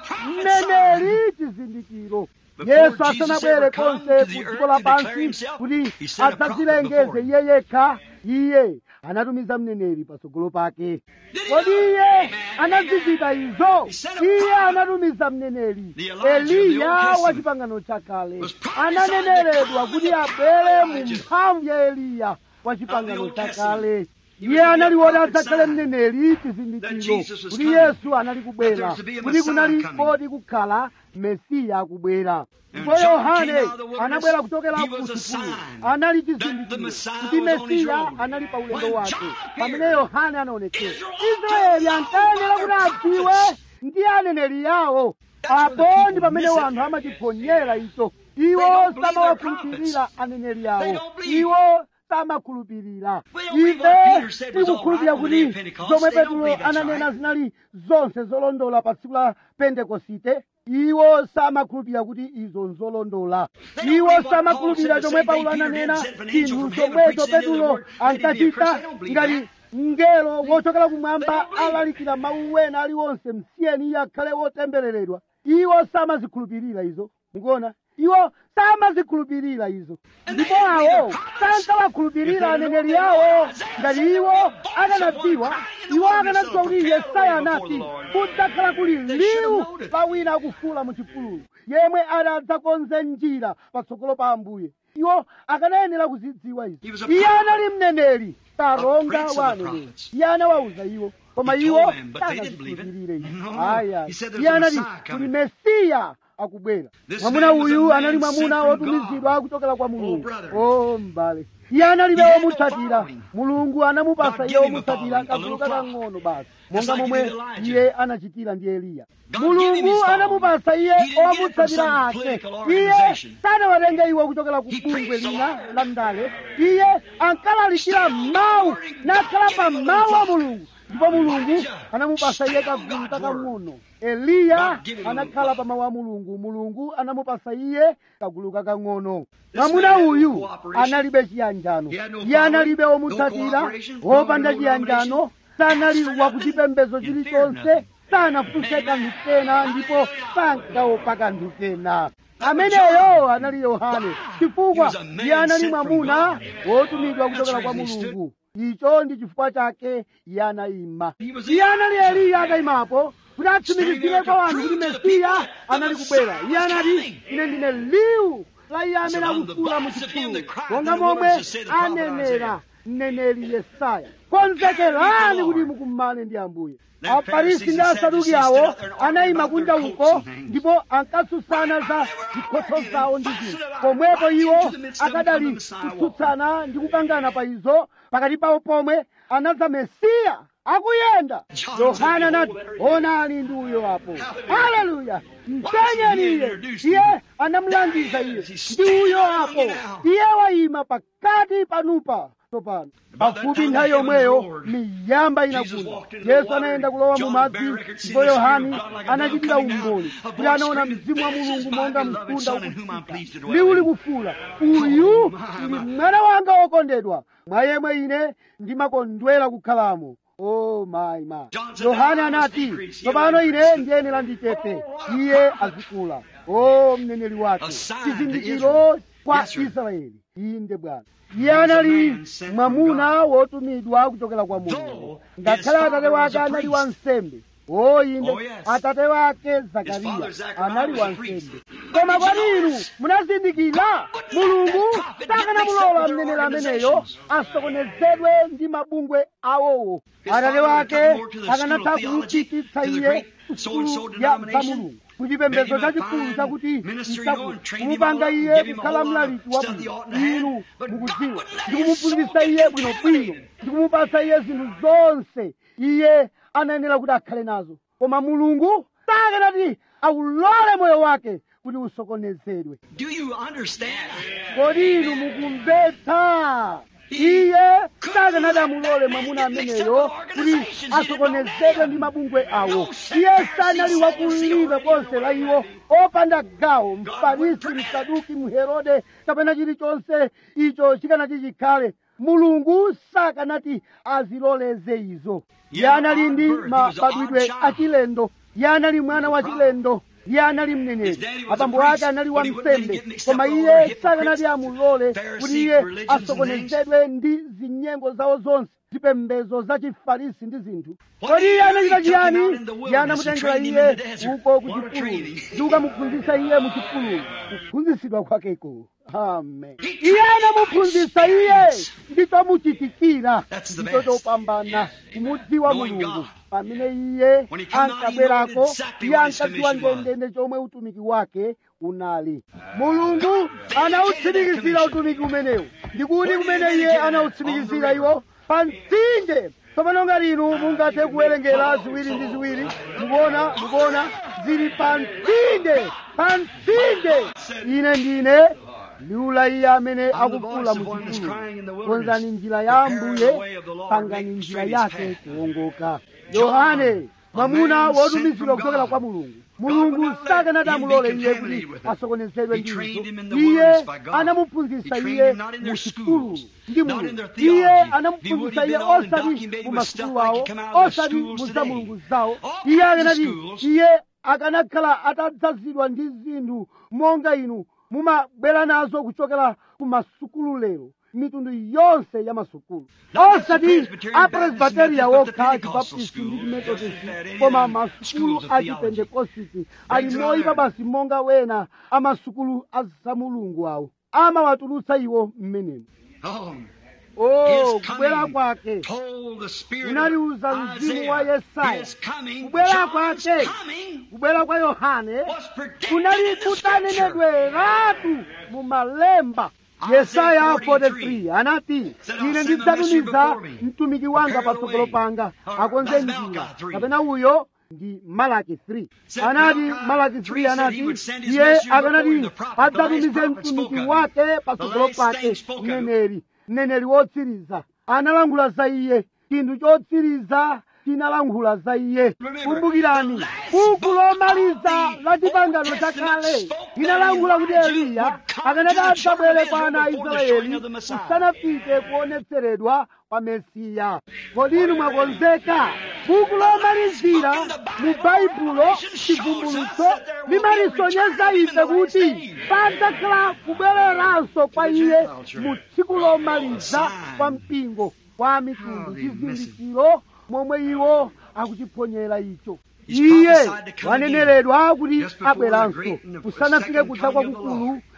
S2: mneneri chizindikiro yesu asanabwere konse ku dziko lapansi kuti adzadzilengeze iye yekha iye anatumiza mneneri patsogolo pake kodi iye anazichita izo iye anatumiza mneneri eliya wa chipangano chakale ananeneredwa kuti abwere mu mphamvu ya eliya wa chipangano chakale iye anali woti adzakhale mneneri chizindikiro kuti yesu anali kubwera kuti kunali kodi kukhala mesiya akubwera ndipo yohane anabwera kuchokera ku chipululu anali chizindikiro kuti mesiya anali pa ulendo wake pamene yohane anaonekera israeli ankayenera kuti adziwe ndi aneneri yawo apo ndi pamene wanthu amachiponyera icho iwo samawakhulupirira aneneri yawo iwo samakhulupirira ife tikukhulupirira kuti zomwe petulo ananena zinali zonse zolondola pa tsiku la pentekosite iwo samakhulupirira kuti izo nzolondola iwo samakhulupirira chomwe paulo ananena chinthu chomwecho petulo ankachita ngati mngelo wochokera kumwamba alalikira mawu wena aliwonse msiyeni iye akhale wotembereredwa iwo samazikhulupirira izo mukuona iwo samazikhulupirira izo ndipo awo sankawakhulupirira aneneri yawo ngati iwo akanadziwa iwo akanadziwa kuti yesaya anati kudzakhala kuli liwu pa wina akufuula mu chipululu yemwe adzakonze njira patsogolo pa ambuye iwo akanayenera kuzidziwa izo iye anali mneneri taronga wa aneneri iye anawawuza iwo koma iwo sanazikhulupirire izo aya iye anati kuli mesiya akubwera mwamuna uyu anali mwamuna wotumizidwa kuchokera kwa mulungu o mbale iye analibe womutsatira mulungu anamupasa iye womutsatira kagulu kakang'ono basi monga momwe iye anachitira ndi eliya mulungu anamupasa iye owamutsatira ake iye sanawatenge iwo kuchokera ku bungwe lina la ndale iye ankalalikira mawu nakhala pa mawu a mulungu ndipo mulungu anamupasa iye kagulu kakang'ono eliya anakhala pa mawu a mulungu mulungu anamupasa iye kagulu kakang'ono mwamuna uyu analibe chiyanjano iye analibe womutsatira wopanda chiyanjano sanali wakuchipembedzo chilichonse sanafunse kanthu kena ndipo sankaopa kanthu kena ameneyo anali yohane chifukwa iye anali mwamuna wotumidwa kuchokera kwa mulungu icho ndi chifukwa chake iye anayima iye anali eliya atayimapo kuti atsimikizire kwa wanthu kuti mesiya anali kubwera iye anati ine ndine liwu la iye amene akufuula mu chipululu monga momwe anenera mneneri yesaya konzekerani kuti mukumane ndi ambuye afarisi ndi asaduki awo anayima kunja uko ndipo ankatsutsana za zikhoso zawo ndi zinthu pomwepo iwo akadali kutsutsana ndi kukangana pa izo pakati pawo pomwe anadza mesiya akuyenda yohana anati onani ndi uyo apo haleluya mpenyeni iye iye anamulangiza iye ndi uyo apo iye wayima pakati panupa tsopano pafupi nthawi yomweyo miyamba inagunda yesu anayenda kulowa mu madzi ndipo yohani anachitira umboni kuti anaona mzimu wa mulungu monga mkunda ukutsika ndi uli kufula uyu ndi mwana wanga wokondedwa mwa yemwe ine ndimakondwera kukhalamo oh my my yohane anati tsopano ine ndiyenera ndichepe iye azikula o mneneri wake chizindikiro kwa israeli inde bwana iye anali mwamuna wotumidwa kuchokera kwa mulungu ngakhale atate wake anali wansembe o inde atate wake zakariya anali wansembe koma kwani inu munazindikira mulungu sakanamulola mneneri ameneyo asokonezedwe ndi mabungwe awowo atate wake akanatha kumuchititsa iye kusukulu ya za mulungu kuchipembedzo chachikulu chakuti kumupanga iye kukhala mlaliki wa bwino inu mukudziwa ndikumuphunzitsa iye bwinobwino ndikumupasa iye zinthu zonse iye anayenera kuti akhale nazo koma mulungu sakanati aulole moyo wake kuti usokonezedwe kodi inu mukumvetsa iye sakanati amulole mwamuna ameneyo kuti asokonezedwe ndi mabungwe awo iye sanali wakulibe konse la iwo opanda gawo mfarisi msaduki mherode kapena chilichonse icho chikanati chikhale mulungu sakanati aziloleze izo iye anali ndi mabadwidwe achilendo iye anali mwana wa chilendo iye anali mneneri abambo ake anali wamsembe koma iye sakanati amulole kuti iye asokonezedwe ndi zinyengo zawo zonse zipembedzo za chifarisi ndi zinthu kodi iye anachita chiyani iye anamutengera iye uko ku chipululu ndi kukamuphunzitsa iye mu chipululu kuphunzitsidwa kwakeko amen iye anamuphunzitsa iye ndichomuchitikira ndicho chopambana kumudziwa mulungu pamene iye ankabwerako iye ankadziwa ndendende chomwe utumiki wake unali mulungu anawutsimikizira utumiki umenewu ndikuti kumene iye anawutsimikizira iwo pa mtsinje tsopano ngati inu mungathe kuwerengera ziwiri ndi ziwiri mukuona mukuona zili pa mtsinje pa mtsinje ine ndine liula iye amene akukula mu chipululu konzani njira ya ambuye pangani njira yake kuwongoka yohane mwamuna wotumizidwa kuchokera kwa mulungu mulungu sakanati amulole iye kuti asokonezedwe ndi izo iye anamuphunzitsa iye mu chipululu ndi mulungu iye anamuphunzitsa iye osati mu masukulu awo osati mu za mulungu zawo iye akanati iye akanakhala atadzazidwa ndi zinthu monga inu mumabwera nazo kuchokera ku masukulu lero mitundu yonse ya masukulu osati apresbiteriya wokha achibaptisti ndi chimetodisi koma masukulu a chipentekositi ali moyipa basi monga wena amasukulu azamulungu awo amawatulutsa iwo mmenemo oh kubwera kwake unaliuza mzimu wa yesaya kubwera kwake kubwera kwa yohane kunali kutanenedweratu mu malemba yesaya 43 anati ine ndidzatumiza mtumiki wanga patsogolo panga akonze njira kapena uyo ndi malaki 3 anati malaki 3 anati iye akanati adzatumize mtumiki wake patsogolo pake mneneri mneneri wotsiriza analangula za iye chinthu chotsiriza chinalankhula za iye kumbukirani buku lomaliza la chipangano chakale linalankhula kuti eliya akanati adzabwere kwa ana a israeli kusanafike kuonetseredwa kwa mesiya kodi inu mwakonzeka buku lomalizira mu baibulo chivumbulutso limalisonyeza ife kuti padzakhala kubwereranso kwa iye mu tsiku lomaliza kwa mpingo kwa mitundu chizindikiro momwe iwo akuchiponyera icho iye waneneredwa kuti abweranso kusanafike kudza kwakukulu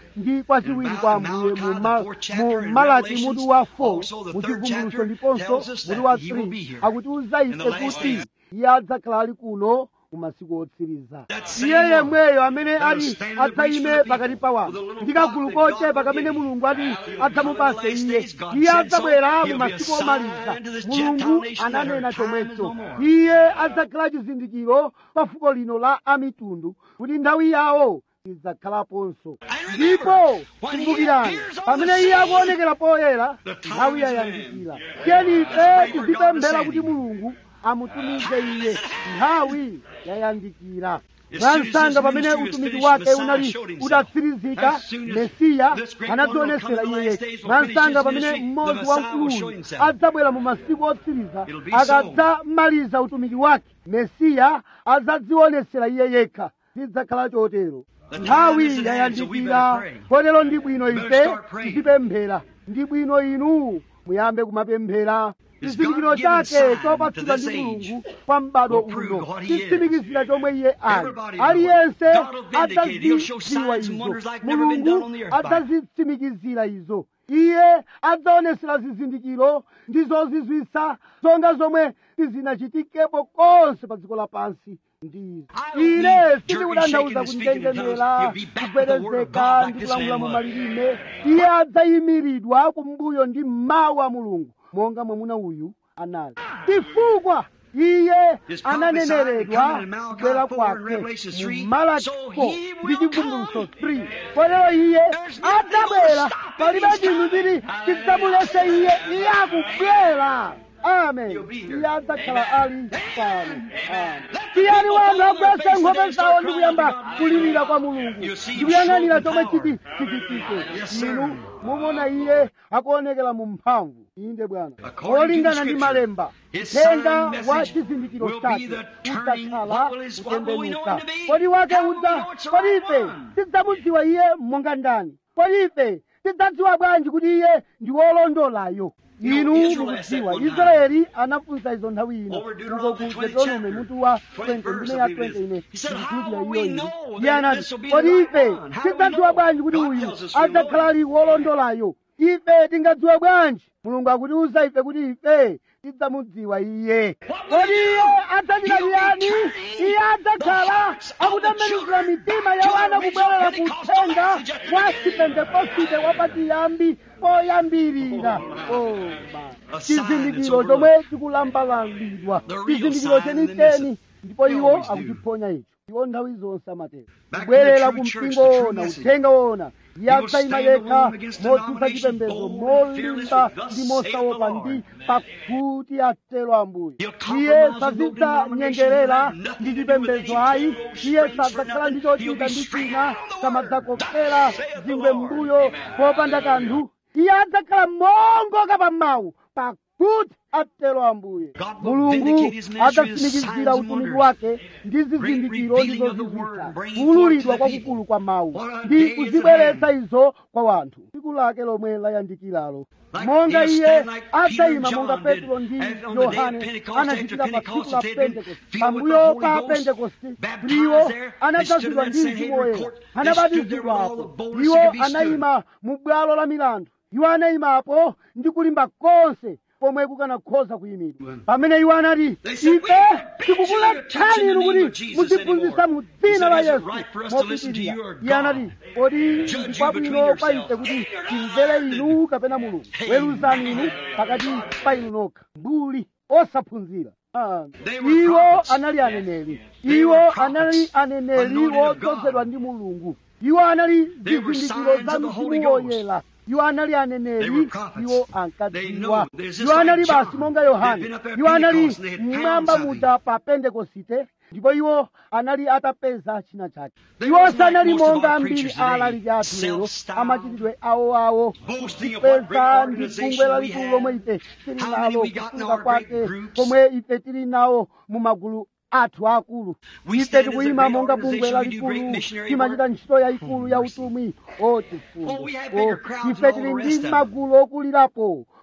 S2: ndi kwachiwiri kwa ambuye mu ma- mu malaki mutu wa 4 mu chivumbulutso ndiponso mutu wa 3 akutiuza ife kuti iye adzakhala ali kuno mu masiku otsiriza iye yemweyo amene ali adzayime pakati pa wanthu ndi kagulu kochepa kamene mulungu ati adzamupase iye iye adzabwera mu masiku omaliza mulungu ananena chomwecho iye adzakhala chizindikiro pa fuko lino la amitundu kuti nthawi yawo idzakhalaponso ndipo kumbukirani pamene iye akuonekera poyera nthawi yayandikira tiyeni ife tizipemphera kuti mulungu amutumize iye nthawi yayandikira mwansanga pamene utumiki wake unali utatsirizika mesiya anadzionesera iye yekha mwansanga pamene mmodzi wamkuluyu adzabwera mu masiku otsiriza akadzamaliza utumiki wake mesiya adzadzionesera iye yekha zidzakhala chotero nthawi yayandikira kotero ndi bwino ife tizipemphera ndi bwino inu muyambe kumapemphera chizindikiro chake chopatsidwa ndi mulungu kwa m'bado uno chitsimikizira chomwe iye ali aliyense adzazidziwa izo mulungu adzazitsimikizira izo iye adzaonesera zizindikiro ndi zozizwisa zonga zomwe sizinachitikepo konse pa dziko lapansi ndi ine sindikutanthauza kunjenjemera kugwedezeka ndi kulamula mu malilime iye adzayimiridwa kumbuyo ndi mawu a mulungu monga mwamuna uyu anali chifukwa iye ananeneredwa kubwera kwake mu malaki 4 ndi chivumbulutso 3 kotero iye adzabwera palibe chinthu chiti chidzamulese iye iye akubwera amen iye adzakhala ali pano tiyani wanthu agwese nkhope zawo ndi kuyamba kulirira kwa mulungu ndi kuyang'anira chomwe chiti chichitike inu mumona iye akuonekera mu mphamvu inde bwana olingana ndi malemba uthenga wa chizindikiro chake udzakhala kutembenuka kodi wake udza kodi ife tidzamudziwa iye monga ndani kodi ife tidzadziwa bwanji kuti iye ndi wolondolayo inu mukudziwa israeli anafunsa izo nthawi ino uko ku deuteronome mutu wa 20 ndime ya 20 ine ndikukhulupirira iyo ili iye anati kodi ife tidzadziwa bwanji kuti uyu adzakhala ali wolondolayo ife tingadziwa bwanji mulungu akutiuza ife kuti ife tidzamudziwa iye kodi iye adzachita chiyani iye adzakhala akutembenuzira mitima ya wana kubwerera ku uthenga wa chipentekosite wapachiyambi poyambirira chizindikiro chomwe chikulambalalidwa chizindikiro chenicheni ndipo iwo akutiponya icho iwo nthawi zonse amatero kubwerera ku mpingo wona uthenga wona iye adzayima yekha motsutsa chipembedzo molimba ndi mosaopa ndi pakuti atero ambuye iye sazidzanyengerera ndi chipembedzo ayi iye sadzakhala ndi chochita ndi china samadzakopera zingwe mbuyo popanda kanthu iye adzakhala mongoka pa mawu pakuti atero ambuye mulungu adzatsimikizira utumiki wake ndi zizindikiro ndi zozizwitsa kuwululidwa kwakukulu kwa mawu ndi kuzibweretsa izo kwa wanthu tsiku lake lomwe layandikiralo monga iye adzayima monga petro ndi yohane anachitira pa tsiku la pentekosti pambuyo pa pentekosti iwo anadzazidwa ndi mzimu woyera anabatizidwapo iwo anayima mu bwalo la milandu iwo anayimapo ndi kulimba konse pomwe kukanakhoza kuyimidwa pamene iwo anati ife tikukulathani inu kuti muziphunzitsa mu dzina la yesu mopitirira iye anati kodi ndikwabwino kwa ife kuti timvere inu kapena mulungu weruzani inu pakati pa inu nokha mbuli osaphunzira iwo anali aneneri iwo anali aneneri wodzozedwa ndi mulungu iwo anali zizindikiro za mzimu woyera iwo anali aneneri iwo ankadziwa iwo anali basi monga yohane iwo anali mmwamba muja pa pentekosite ndipo iwo anali atapeza china chake iwo sanali monga ambiri alaliki athu lero amachitidwe awoawo kupeza ndi bungwe lalikulu lomwe ife tili nalo kusunga kwake komwe ife tili nawo mu magulu athu akulu ife tikuyima monga bungwe lalikulu timachita ntchito yayikulu ya utumwi o chifundo ife tili ndi magulu okulirapo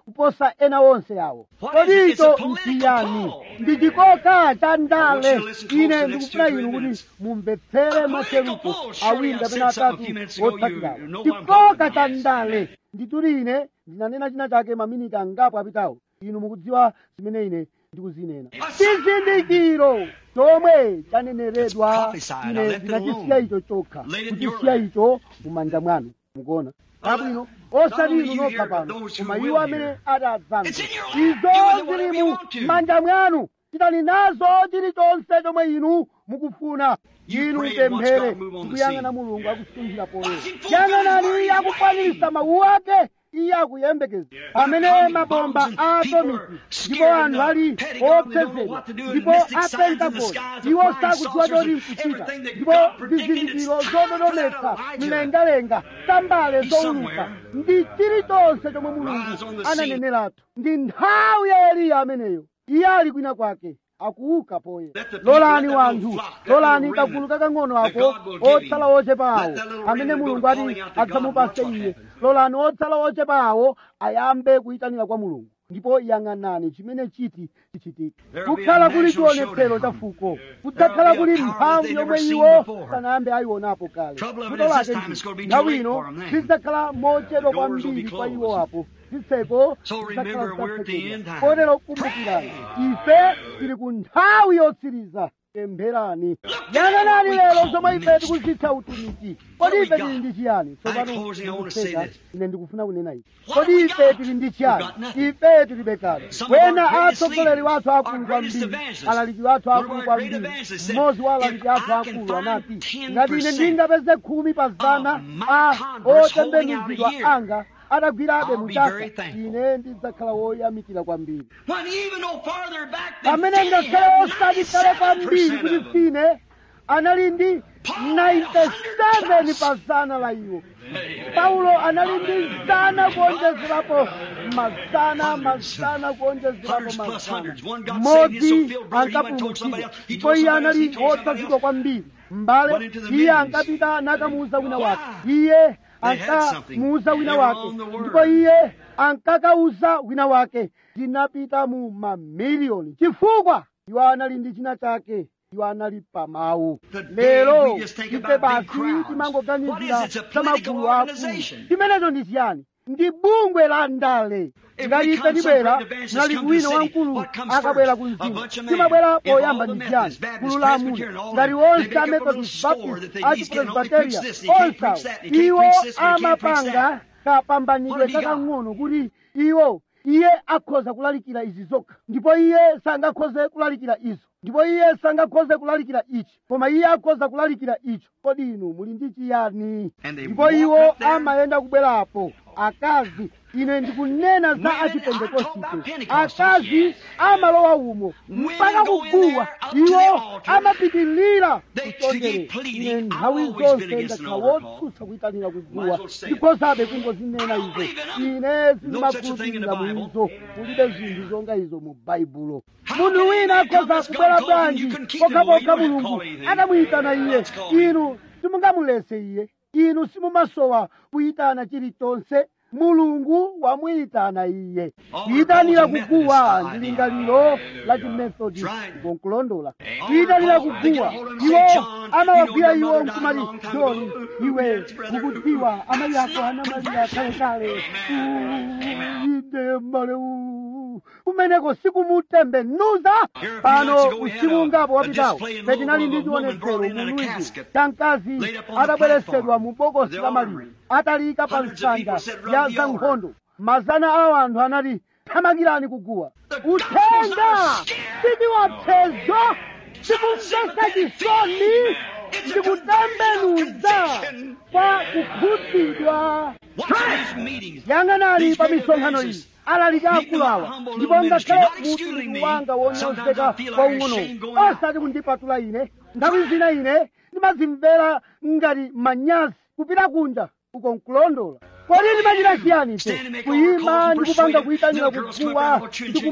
S2: kuposa ena onse awo kodi icho nchiyani ndi chikoka cha ndale ine ndikufuna inu kuti mumvetsere macheruko awiri kapena atatu otsatirawo chikoka cha ndale ndituli ine ndinanena china chake maminiti angapo apitawo inu mukudziwa zimene ine ndikuzinena chizindikiro chomwe chaneneredwa ine ndinachisiya icho chokha kuchisiya icho mumanja mwanu mukuona abwino osati inu nokha pano koma iwo amene adadzamva izo zili mu manja mwanu chitani nazo chilichonse chomwe inu mukufuna inu mupemphere ndikuyang'ana mulungu akusunthira poyera yang'anani akukwaniritsa mawu ake iye akuyembekeza pamene mabomba a atomiki ndipo anthu ali opsezedwa ndipo apentagoni iwo sakudziwa choti nkuchita ndipo zizindikiro zododometsa mlengalenga tambale zowuluka ndi chilichonse chomwe mulungu ananeneratu ndi nthawi ya eliya ameneyo iye ali kwina kwake akuuka poye lolani wanthu lolani kagulu kakang'ono ako otsala ochepa awo amene mulungu ati adzamupase iye lolani otsala ochepa awo ayambe kuyitanira kwa mulungu ndipo yang'anani chimene chiti chichitike kukhala kuli chionetsero cha fuko kudzakhala kuli mphamvu yomwe iwo sanayambe ayionapo kale vuto lake ndi nthawi ino zidzakhala mochedwa kwambiri kwa iwo apo zitseko kotero kumbukirani ife tili ku nthawi yotsiriza pempherani yang'anani lero zomwe ife tikuzitcha utumiki kodi ife tili ndi chiyani tsopano ndikuseka ine ndikufuna kunena ichi kodi ife tili ndi chiyani ife tilibe kale wena atsogoleri wathu akulu kwambiri alaliki wathu akulu kwambiri mmodzi wa alaliki athu akulu anati ngati ine ndingapeze khumi pa zana a otembenuzidwa anga adagwirabe muchaka ine ndidzakhala woyamikira kwambiri pamene ngakhale osati kale kwambiri kuti sine anali ndi 97 pa zana la iwo paulo anali ndi zana kuonjezerapo mazana mazana kuonjezerapo mazana mmodzi ankapulumutsidwa ndipo iye anali wotsazidwa kwambiri m'bale iye ankapita nakamuuza wina wake iye ankamuuza wina wake ndipo iye ankakauza wina wake tinapita mu mamiliyoni chifukwa iwo anali ndi china chake iwo anali pamawu lero ife basi timangoganizira za magulu akulu chimenecho ndi chiyani ndi bungwe la ndale ngati ife tibwera mlaliki wina wamkulu akabwera ku mzimu timabwera poyamba ndi chiyani gulu la amuna ngati onse a methodist baptist a chipresbiteria onsawo iwo amapanga kapambanidwe kakang'ono kuti iwo iye akhoza kulalikira izi zokha ndipo iye sangakhoze kulalikira izo ndipo iye sangakhoze kulalikira ichi koma iye akhoza kulalikira icho kodi inu muli ndi chiyani ndipo iwo amayenda kubwerapo akazi ine ndikunena za achipentekosite akazi amalowa umo mpaka kuguwa iwo amapitilira kusondere ine nthawi zonse ndakhala wotsutsa kuyitanira kuguwa ndikhozabe kungozinena izo ine sindimakhulupirira muizo mulibe zinthu zonga izo mu baibulo munthu wina akhoza kubwera bwanji pokhapokha mulungu atamuyitana iye inu simungamulese iye inu simumasowa kuyitana chilichonse mulungu wamuyitana iye kuyitanira kuguwa ndi lingaliro la chimethodist ngonkulondola kuyitanira kuguwa iwo amawagwira iwo nkumati joni iwe ukudziwa amayi ako anamalira kalekale inde male kumeneko sikumutembenuza pano usiku ungapo wapitawo petinali ndi chionetsero mulwizi cha mkazi atabweresedwa mu bokosi la maliro atalika pa nsanja ya zankhondo mazana a anthu anati thamakirani kuguwa uthenga sichiwapsezo sikumvesa chisoni ndikutembenuza kwa kukhudzidwa yang'anani pa misonkhano iyi alaliki akulu awa ndipo ngakhale mutumiki wanga wonyozeka waung'onowo osati kundipatula ine nthawi zina ine ndimazimvera ngati manyazi kupita kunja uko nkulondola kodi ndimachita chiyani ife kuyima ndikupanga kuyitanira kuguwa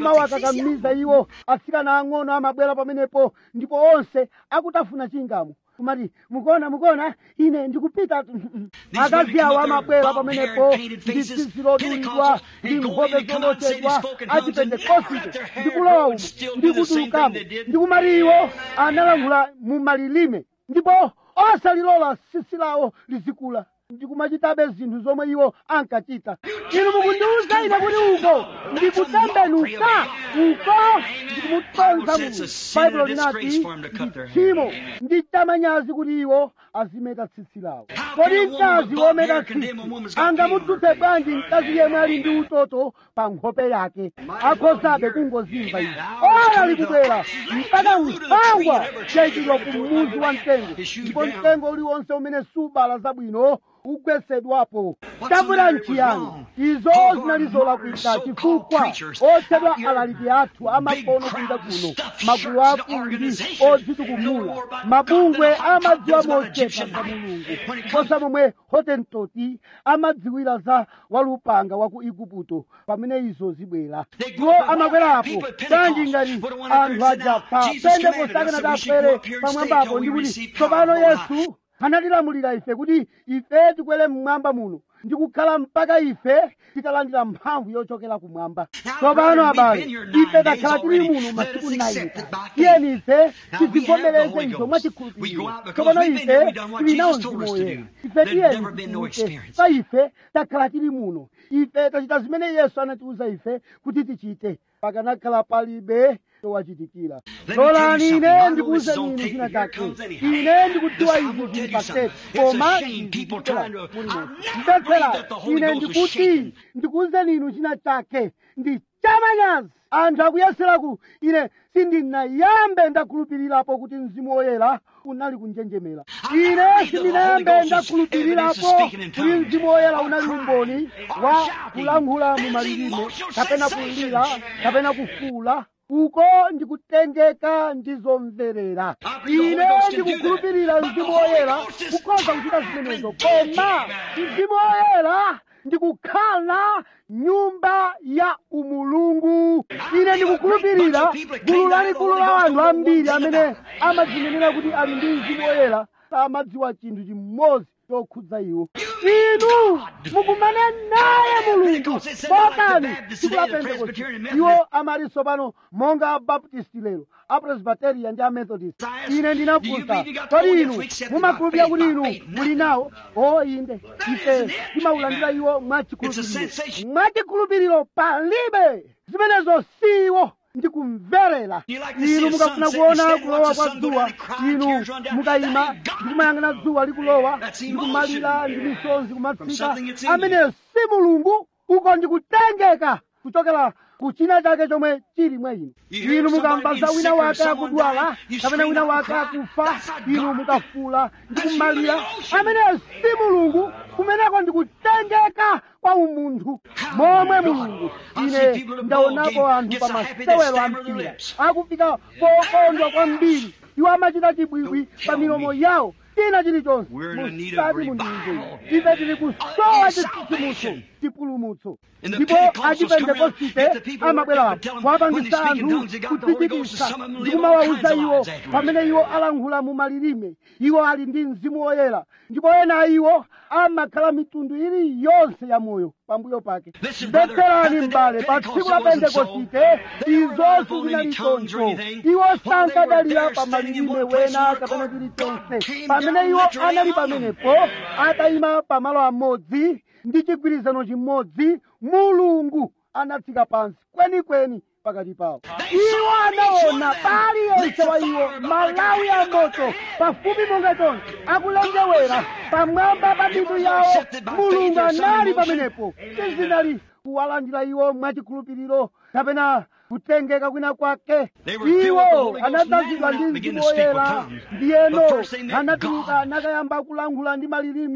S2: ndikumawakakamiza iwo atsikana ang'ono amabwera pamenepo ndipo onse akutafuna chingamo kumati mukuona mukuona ine ndikupita akazi awo amabwera pamenepo ndi tsitsi lodulidwa ndi nkhope zolochedwa achipentekosite ndikulowa umo ndikutulukamo ndikumati iwo analankhula mu malilime ndipo osalilola tsitsi lawo lizikula ndikumachitabe zinthu zomwe iwo ankachita inu mukundiwuza ine kuti uko ndikutembenuka uko ndikumutonza munthu baibulo linati tchimo ndi chamanyazi kuti iwo azimeta tsitsi lawo kodi mkazi wometa tsitsi angamutsutse bwanji mkazi yemwe ali ndi utoto pa nkhope yake akhozabe kungozimva izi ora likubwera mpaka nkhwangwa chayikidwa ku muzu wa mtengo ndipo mtengo uliwonse umene subala zabwino ugwesedwapo tabwera nchiyani izo zinali zolakwika chifukwa otchedwa alaliki athu amakono kunja kuno magulu akulu ndi odzitukumula mabungwe amadziwa mochepa za mulungu kosa momwe hotentoti amadziwira za walupanga wa ku igupto pamene izo zibwera iwo amakwerapo kanji ngati anthu aja pa pentekoste akanati akwere pamwambapo ndi kuti tsopano yesu anatilamulira ife kuti ife tikwere mmwamba muno ndikukhala mpaka ife titalandira mphamvu yochokera kumwamba tsopano abale ife takhala tili muno masiku 9 tiyeni ife tizivomereze izo mwachikhulupiriro tsopano ife tili nawo mzimu woyera ife tiyeni tichite pa ife takhala tili muno ife tachita zimene yesu anatiwuza ife kuti tichite pakanakhala palibe chowachitikira lolani ine ndikuwuze inu china chake ine ndikudziwa izi zili paseti koma mbetsera ine ndikuti ndikuwuzeni inu china chake ndi chamanyazi anthu akuyeseraku ine sindinayambe ndakhulupirirapo kuti mzimu woyera unali kunjenjemera ine sindinayambe ndakhulupirirapo kuti mzimu woyera unali umboni wa kulankhula mu malilime kapena kulira kapena kufuula uko ndikutengeka ndizomverera ine ndikukhulupirira mzimu woyera kukhoza kuchita zimenezo koma mzimu woyera ndikukhala nyumba ya umulungu ine ndikukhulupirira gulu lalikulu la anthu ambiri amene amadzinenera kuti ali ndi mzimu woyera samadziwa chinthu chimodzi chokhudza iwo inu mukumane naye mulungu motani tsiku la pentekoste iwo amati tsopano monga abaptisti lero apresbiteria ndi amethodist ine ndinafunsa kodi inu mumakhulupirira kuti inu muli nawo o inde ife timaulandira iwo mwachikhulupiriro mwachikhulupiriro palibe zimenezo siwo ndikumverera inu mukafuna kuona kulowa kwa dzuwa inu mukayima ndikumayang'ana dzuwa likulowa ndikumalira ndi misozi kumatsika ameneyo si mulungu uko ndikutengeka kuchokera kuchina chake chomwe chili mwa inu inu mukamva za wina wake akudwala kapena wina wake akufa inu mukafula ndikumalira ameneyo si mulungu kumeneko ndikutengeka kwa umunthu momwe mulungu ine ndaonapo anthu pa masewero a mpira akufika pokondwa kwambiri iwo amachita chibwibwi pa milomo yawo china chilichonse musati mundiuze ife tili kusowa chitsitsimutso chipulumutso ndipo achipentekosite amabwerapo kuwapangisa anthu kudzichitisa ndikumawawuza iwo pamene iwo alankhula mu malilime iwo ali ndi mzimu woyera ndipo ena iwo amakhala mitundu iliyonse ya moyo pambuyo pake mbetserani m'bale pa tsiku la pentekosite izo sizinali choncho iwo sankadalira pa malilime wena kapena chilichonse pamene iwo anali pamenepo atayima pamalo amodzi ndi chigwirizano chimodzi mulungu anatsika pansi kwenikweni pakati pawo iwo anaona paliyense wa iwo malawi a moto pafupi monga chonse akulengewera pamwamba pa mitu yawo mulungu anali pamenepo sizinali kuwalandira iwo mwachikhulupiriro kapena kutengeka kwina kwake iwo anadzazidwa ndi mzimu woyera ndiyeno anatuluka nakayamba kulankhula ndi malilime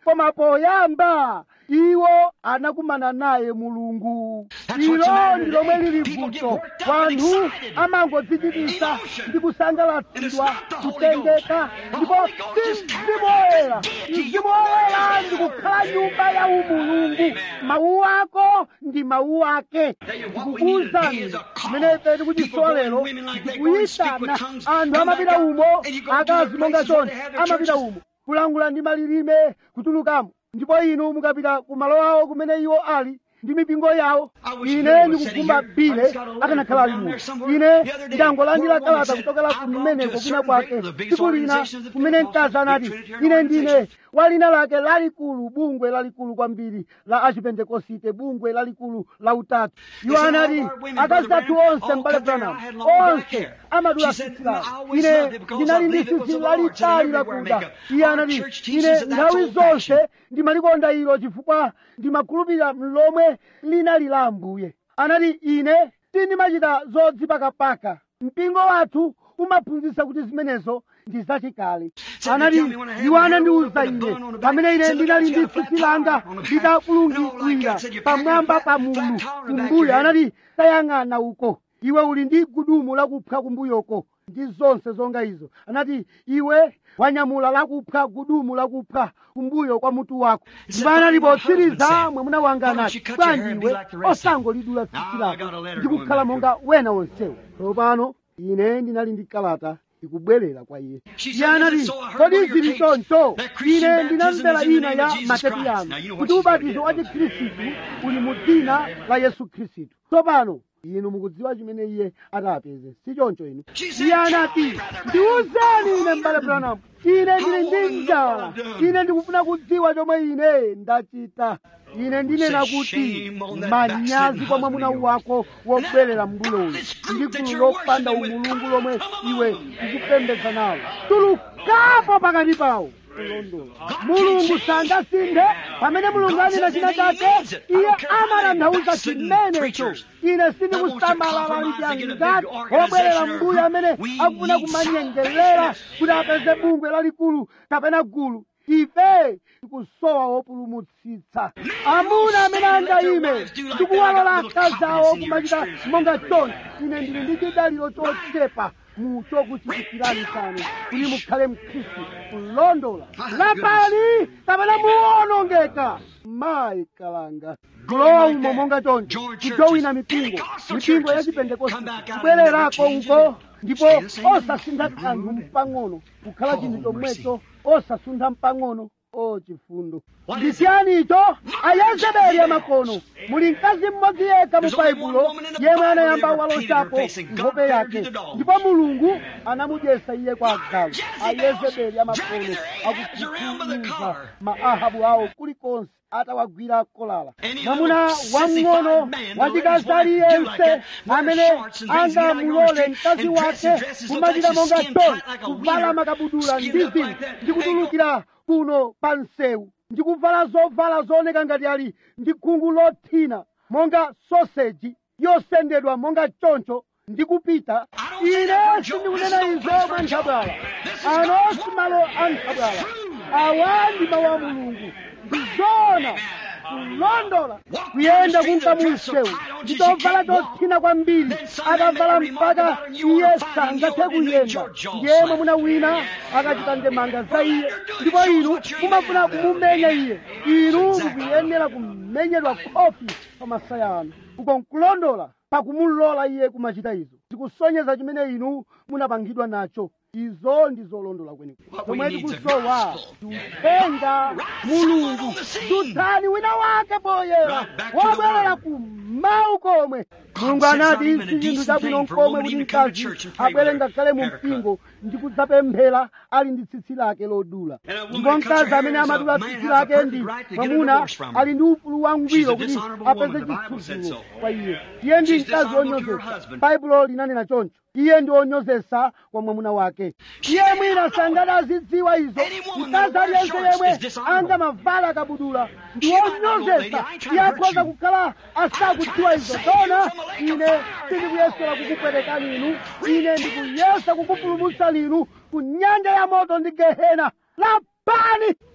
S2: koma poyamba iwo anakumana naye mulungu ilo ndi lomwe lili vuto wanthu amangodzichitisa ndi kusangalatsidwa kutengeka ndipo si mzimu woyera mzimu woyera ndi kukhala nyumba ya umulungu mawu ako ndi mawu ake ndikukuwuzani kumene ife tikuchisowa lero ndikuyitana anthu amapita umo akazi monga choncho amapita umo kulangula ndi malilime kutulukamo ndipo inu mukapita ku malo awo kumene iwo ali ndi mipingo yawo ine ndikukumba bile akanakhala ali muno ine ndangolandira kalata kuchokera kumeneko kwina kwake tsiku lina kumene mkazi anati ine ndine wa lina lake lalikulu bungwe lalikulu kwambiri la achipentekosite bungwe lalikulu la utatu iwo anati akazi athu onse mbale branham onse amadula tsitsi lawo ine ndinali ndi tsitsi lalitali lakuda iye anati ine nthawi zonse ndimalikonda ilo chifukwa ndimakhulupirira lomwe linali la ambuye anati ine sindimachita zodzipakapaka mpingo wathu umaphunzitsa kuti zimenezo ndi zachikale anati iwo anandiwuza ine pamene ine ndinali ndi tsitsi langa litakulungikira pamwamba pa mulu kumbuyo anati tayang'ana uko iwe uli ndi gudumu lakupha kumbuyoko ndi zonse zonga izo anati iwe wanyamula lakupha gudumu lakupha kumbuyo kwa mutu wako ndipo anati potsiriza mwamuna wanga anati bwanji iwe osangolidula tsitsi lako ndikukhala monga wena wonsewo tsopano ine ndinali ndi kalata ikubwerera kwa iye iye anati kodi zili choncho ine ndinamvera ina ya matepi yanu kuti ubatizo wa chikhristu uli mu dzina la yesu khristu tsopano inu mukudziwa chimene iye atapeze si choncho inu iye anati ndiwuzeni ine mbale branham ine ndili ndi njala ine ndikufuna kudziwa chomwe ine ndachita ine ndinena kuti manyazi kwa mwamuna wako wobwerera mbuyo uyu ndi gulu lopanda umulungu lomwe iwe ukupembedza nawo tulukapo pakati pawo kulondola mulungu sangasinthe pamene mulungu anena china chake iye amatanthauza chimenecho ine sindikusamalala lichangati obwerera mbuyo amene akufuna kumanyengerera kuti apeze bungwe lalikulu kapena gulu ife tikusowa wopulumutsitsa amuna amene angayime ndikuwalola akazi awo kumachita monga choncho ine ndili ndi chidaliro chochepa mu chokuchitikirani chanu kuti mukhale mkhristu kulondola lapani kapena muwonongeka mayi kalanga kulowa umo monga choncho kujowina mipingo mipingo ya chipentekosti kubwererako uko ndipo osasuntha kanthu mpang'ono kukhala chinthu chomwecho osasuntha mpang'ono o chifundo ndisiyani icho ayezebeli amakono muli mkazi mmodzi yekha mu baibulo yemwe anayamba waloshapo nkhope yake ndipo mulungu anamudyesa iye kwa agalu ayezebeli amakono akukhuthumiza maahabu awo kulikonse atawagwira kolala mwamuna wamng'ono wachikazi aliyense amene angamulole mkazi wake kumachita monga choni kuvala makabudula ndi zinthu ndi kutulukira kuno pa msewu ndi kuvala zovala zooneka ngati ali ndi khungu lothina monga soseji yosendedwa monga choncho ndi kupita ine sindikunena izo mwa nthabwala ano si malo a nthabwala awa ndi mawu a mulungu ndizona kulondola kuyenda kunka mu msewu nditovala chothina kwambiri atavala mpaka iye sangathe kuyenda ndiye mwamuna wina akachita ndemanga za iye ndipo inu mumafuna kumumenya iye inu mukuyenera kumenyedwa khofi pa masaya anu uko nkulondola pakumulola iye kumachita izo zikusonyeza chimene inu munapangidwa nacho izo ndi zolondola kwenikweni zomwe tikusowa tiuthenga mulungu dutsani wina wake poyera wobwerera kumawu komwe mulungu anati si chinthu chabwino nkomwe kuti mkazi abwere ngakhale mu mpingo ndi kudzapemphera ali ndi tsitsi lake lodula ndipo mkazi amene amadula tsitsi lake ndi mwamuna ali ndi ufulu wangwiro kuti apeze chitsutsulo kwa iye iye ndi mkazi wonyozesa baibulo linanena choncho iye ndi wonyozesa kwa mwamuna wake iye mwina sangati azidziwa izo mkazi aliyense yemwe angamavala kabudula ndi wonyozesa iye akhoza kukhala asakudziwa izo tona ine sindikuyesera kukupwetekani inu ine ndikuyesa kukupulumutsa inu ku nyanja ya moto ndi gehena lapani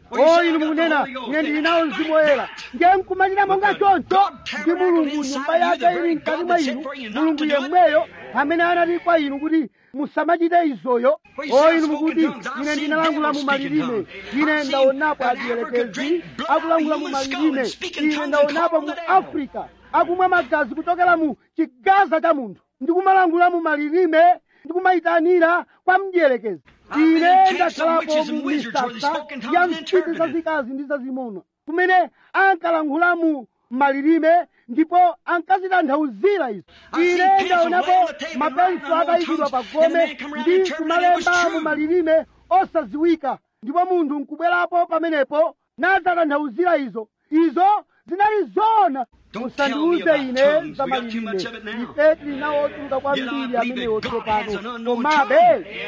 S2: o inu mukunena ine ndili nawo mzimu woyera ndiye nkumalira monga choncho ndi mulungu nyumba yake ili mkati mwa inu mulungu yemweyo amene anati kwa inu kuti musamachite izoyo o inu mukuti ine ndinalangula mu malilime ine ndaonapo adiyerekezi akulangula mu malilime ine ndaonapo mu afrika akumwa magazi kuchokera mu chigaza cha munthu ndikumalangula mu malilime ndikumayitanira kwa mdierekezi ine ndakhalapo mu misasa ya mphindi zazikazi ndi zazimuna kumene ankalankhula mu malilime ndipo ankazitanthauzira izo ine ndaonapo mapenso atayikidwa pa gome ndi kumalemba mu malilime osaziwika ndipo munthu nkubwerapo pamenepo nazatanthauzira izo izo zinali zona musandiuze ine za malilime ife tili nawo ochuluka kwambiri amenewo tsopano komabe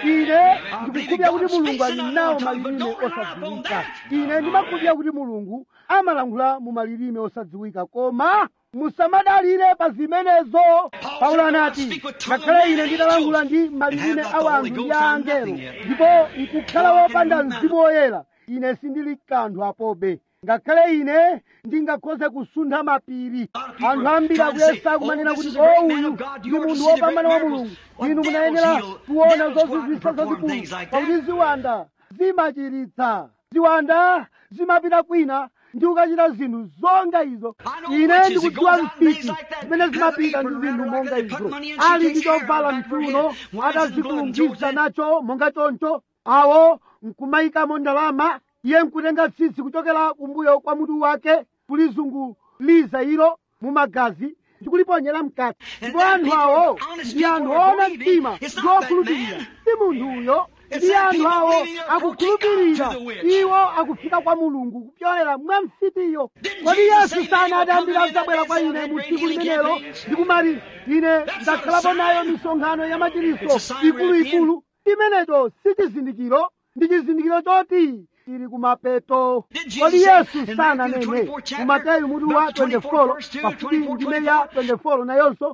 S2: ine ndikukhulupirira kuti mulungu ali nawo malilime osadziwika ine ndimakhulupirira kuti mulungu amalankhula mu malilime osadziwika koma musamadalire pa zimenezo paulo anati ngakhale ine nditalankhula ndi malilime a wanthu ndi a angelo ndipo nkukhala wopanda mzimu woyera ine sindili kanthu apobe ngakhale ine ndingakhoze kusuntha mapiri anthu ambiri akuyesa kumanena kuti o uyu ndi munthu wopambana wa mulungu inu munayenera kuona zozizwisa zazikulu pakuti ziwanda zimachiritsa ziwanda zimapita kwina ndi ukachita zinthu zonga izo ine ndikudziwa mfiti zimene zimapita ndi zinthu monga izo ali ndi chovala mchuno atazikulungisa nacho monga choncho awo nkumayikamo ndalama iye nkutenga tsitsi kuchokera kumbuyo kwa mutu wake kulizunguliza ilo mu magazi ndikuliponyera mkati ndipo anthu awo ndi anthu oona mtima ndi okhulupirira si munthu uyo ndi anthu awo akukhulupirira iwo akufika kwa mulungu kupyolera mwa mfitiyo kodi yesu sanati ambiri adzabwera kwa ine mu tsiku limenelo ndikumati ine ndakhalapo nayo misonkhano ya machiriso ikuluikulu imenecho si chizindikiro ndi chizindikiro choti tili kumapeto kodi yesu sananene mu mateyu mutu wa 24 pafupi ndime ya 24 nayonso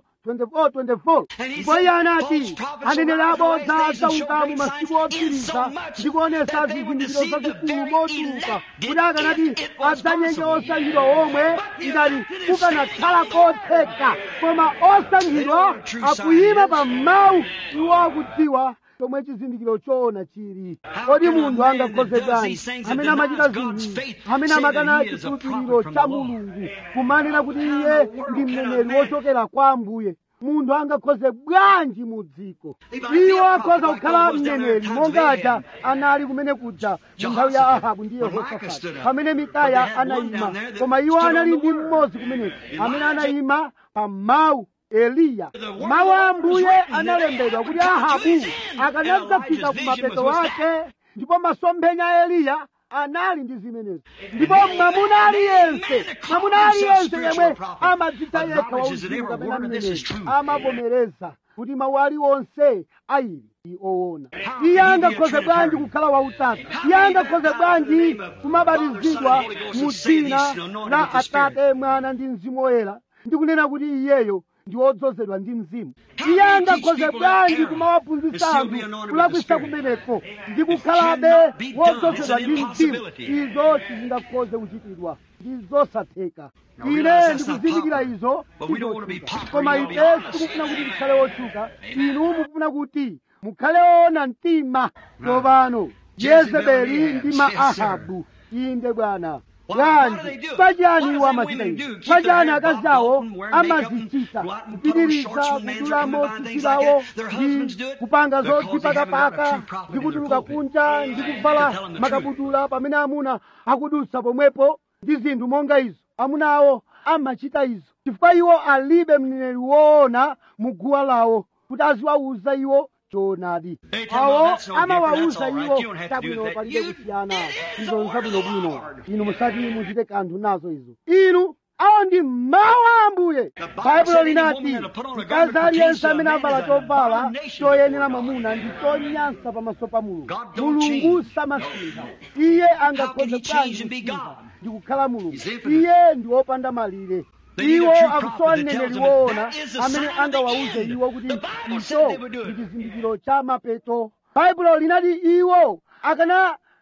S2: 24-24 ndipo iye anati aneneri abodza adzauka mu masiku otsiriza ndi kuonesa zizindikiro zazikulu mochuluka kuti akanati adzanyenge osankhidwa omwe ngati kukanakhala kotheka koma osankhidwa akuyima pa mawu iwo akudziwa chomwe chizindikiro choona chili kodi munthu angakhoze bwanji amene amachita zinthu amene amakana chikhulupiriro cha mulungu kumanena kuti iye ndi mneneri wochokera kwa ambuye munthu angakhoze bwanji mu dziko iwo akhoza kukhala mneneri monga aja anali kumene kuja mu nthawi ya ahabu ndi yehosafati pamene mikaya anayima koma iwo anali ndi mmodzi kumeneko amene anayima pa mawu eliya mawu a ambuye analembedwa kuti ahabu akanadzafika ku mapeto ake ndipo masomphenya a eliya anali ndi zimenezo ndipo mwamuna aliyense mwamuna aliyense yemwe amadzitcha yekha wauzimu kapena mneneri amavomereza kuti mawu aliwonse ayili ndi oona iye angakhoze bwanji kukhala wautatu iye angakhoze bwanji kumabatizidwa mu dzina la atate mwana ndi mzimu woyera ndikunena kuti iyeyo ndi wodzozedwa ndi mzimu iye angakhoze bwanji kumawaphunzitsa anthu kulakwisa kumeneko ndi kukhalabe wodzozedwa ndi mzimu izo sizingakhoze kuchitidwa ndi zosatheka ine ndikuzindikira izo koma ife sitikufuna kuti tikhale wotchuka inu mukufuna kuti mukhale woona mtima tsopano yezebeli ndi ma ahabu inde bwana bwanji pachani iwo amachita izi pachani akazi awo amazichita kupitiriza kudulamo tsitsi lawo ndi kupanga zodzipakapaka ndi kutuluka kunja ndi kuvala makabudula pamene amuna akudutsa pomwepo ndi zinthu monga izo amuna awo amachita izo chifukwa iwo alibe mneneri woona mu guwa lawo kuti aziwauza iwo choonadi awo amawauza iwo chabwino palibe kusiyana izo nzabwinobwino inu musati muchite kanthu nazo izo inu awo ndi mawu a ambuye baibulo linati mkazi aliyense amene avala chovala choyenera mwamuna ndi chonyansa pamaso pa mulungu mulungu samasintha iye angakhoze bwanji kusintha ndi kukhala mulungu iye ndi wopanda malire iwo akusowa mneneri woona amene angawauze iwo kuti icho ndi chizindikiro cha mapeto baibulo linati iwo akana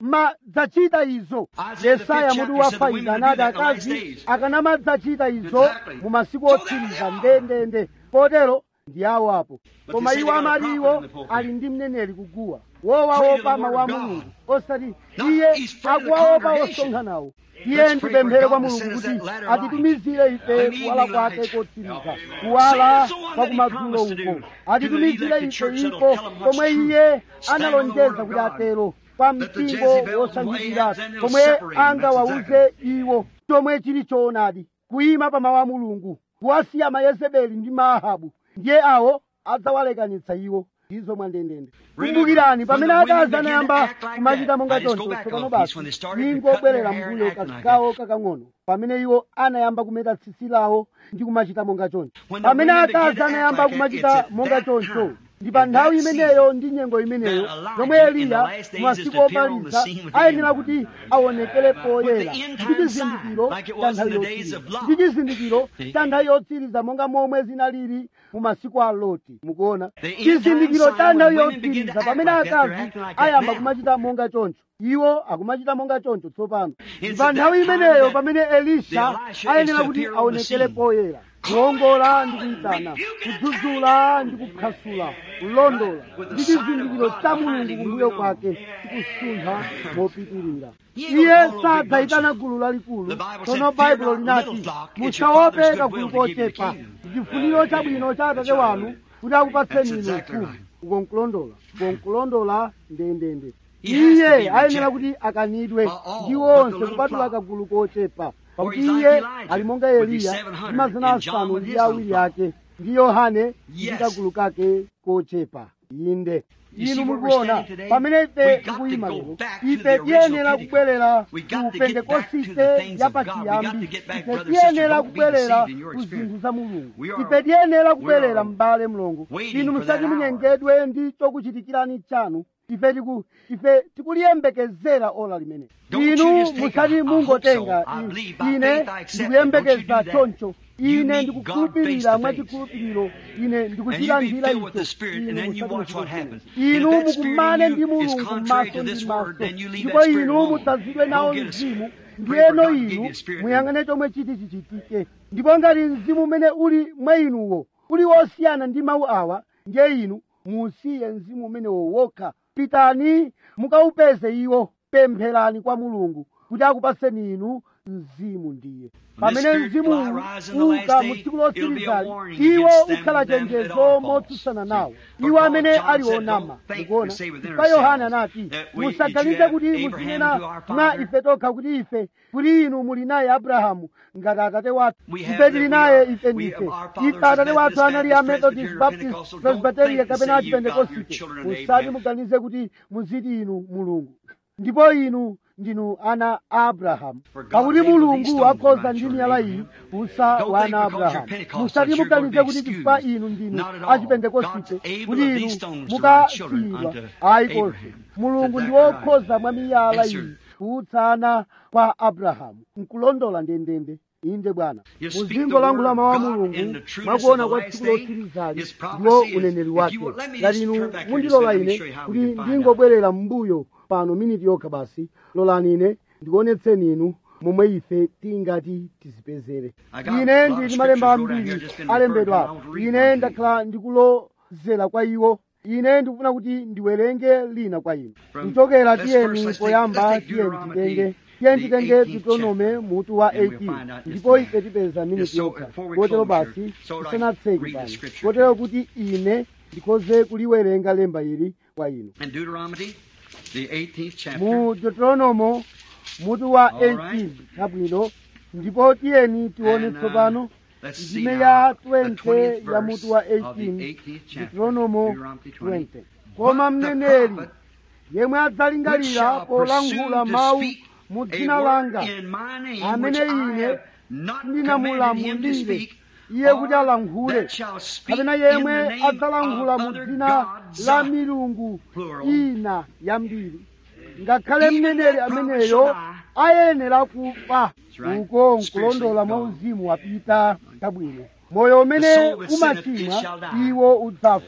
S2: akanamadzachita izo yesaya mutu wa fayizi anati akazi akanamadzachita izo mu masiku otsiriza ndendende kotero ndi awo apo koma iwo amati iwo ali ndi mneneri kuguwa wowaopa mawu a mulungu osati iye akuwaopa osonkhanawo iye ndipemphere kwa mulungu kuti atitumizire ife kuwala kwake kotsiriza kuwala kwa kumadzulo uko atitumizire ife iko komwe iye analonjeza kuti atero kwa mpingo wosankhikira komwe angawauze iwo chomwe chili choonadi kuyima pa mawu a mulungu kuwasiya mayezebeli ndi maahabu ndiye awo adzawalekanitsa iwo izo mwandendende kumbukirani pamene akazi anayamba kumachita monga choncho tsopano basi ningobwerera mbuyo kasikawo kakang'ono pamene iwo anayamba kumeta tsitsi lawo ndi kumachita monga choncho pamene akazi anayamba kumachita monga choncho ndi pa nthawi imeneyo ndi nyengo imeneyo yomwe eliya masiku opaliza ayenera kuti aonekere poyera ndi chizindikiro cha nthawi yotsiriza ndi chizindikiro cha nthawi yotsiriza monga momwe zinalili mu masiku a loti mukuona chizindikiro cha nthawi yotsiriza pamene akazi ayamba kumachita monga choncho iwo akumachita monga choncho tsopano ndi pa nthawi imeneyo pamene elisha ayenera kuti aonekere poyera kuwongola ndi kuyitana kudzudzula ndi kuphwasula kulondola ndi chizindikiro cha mulungu kumbuyo kwake chikusuntha mopitirira iye sadzayitana gulu lalikulu tsono baibulo linati musaope kagulu kochepa chifuniro chabwino cha atate wanu kuti akupatseni inu ufumu ukonkulondola ukonkulondola ndendende iye ayenera kuti akanidwe ndi onse kupatula kagulu kochepa pakuti iye ali monga eliya ndi mazana asanu ndi awiri ake ndi yohane ndi kagulu kake kochepa inde inu mukuona pamene ife tikuyima lero ife tiyenera kubwerera ku pentekosite ya pachiyambi ife tiyenera kubwerera ku zinthu za mulungu ife tiyenera kubwerera m'bale mlongo inu musati munyengedwe ndi chokuchitikirani chanu ife tiku ife tikuliyembekezera ola limene inu musati mungotenga ine ndikuyembekeza choncho ine ndikukhulupirira mwachikhulupiriro ine ndikuchilandira icho inu mukumane ndi mulungu m'maso ndi maso ndipo inu mudzazidwe nawo mzimu ndiyeno inu muyang'ane chomwe chiti chichitike ndipo ngati mzimu umene uli mwa inuwo uli wosiyana ndi mawu awa ndiye inu musiye mzimu umenewo wokha pitani mukaupeze iwo pempherani kwa mulungu kuti akupaseni inu mzimu ndiye pamene mzimu uka mu tsiku lotsirizali iwo ukhala chenjezo motsutsana nawo iwo amene ali onama mukuona pa yohana anati musaganize kuti muzinena mwa ife tokha kuti ife kuti inu muli naye abrahamu ngati atate wathu ife tili naye ife ndife ife atate wathu anali a methodist baptist presbyteria kapena achipentekosite musati muganize kuti muziti inu mulungu ndipo inu ndinu ana a abrahamu pakuti mulungu akhoza ndi miyala iyi kusa wana abrahamu musati muganize kuti chifukwa inu ndinu achipentekosite kuti inu mukasiyidwa ayi konse mulungu ndi wokhoza mwa miyala iyi kuutsana kwa abrahamu nkulondola ndendende inde bwana muzingo langu la mawu a mulungu mwakuona kwa tsiku lotsirizali ndiwo uneneri wake ngati inu mundilola ine kuti ndingobwerera m'mbuyo pano miniti yokha basi lolani ine ndikuonetseni inu momwe ife tingati tizipezere ine ndili malemba ambiri alembedwa ine ndakhala ndikulozera kwa iwo ine ndikufuna kuti ndiwerenge lina kwa inu kuchokera tiyeni poyamba tiyeni titenge tiyeni titenge deuteronome mutu wa 18 ndipo ife tipeza miniti yokha kotero basi tisanatseke pano kotero kuti ine ndikhoze kuliwerenga lemba ili kwa inu mu deuteronomo mutu wa 18 chabwino ndipo tiyeni tione tsopano ndime ya 20 ya mutu wa 18 deuteronomo 20 koma mneneri yemwe adzalingalira polankhula mawu mu dzina langa amene ine ndinamulamulire iye kuti alankhule kapena yemwe adzalankhula mu dzina la milungu ina yambiri ngakhale mneneri ameneyo ayenera kufa uko nkulondola mwa uzimu wapita chabwino moyo umene umachimwa iwo udzafa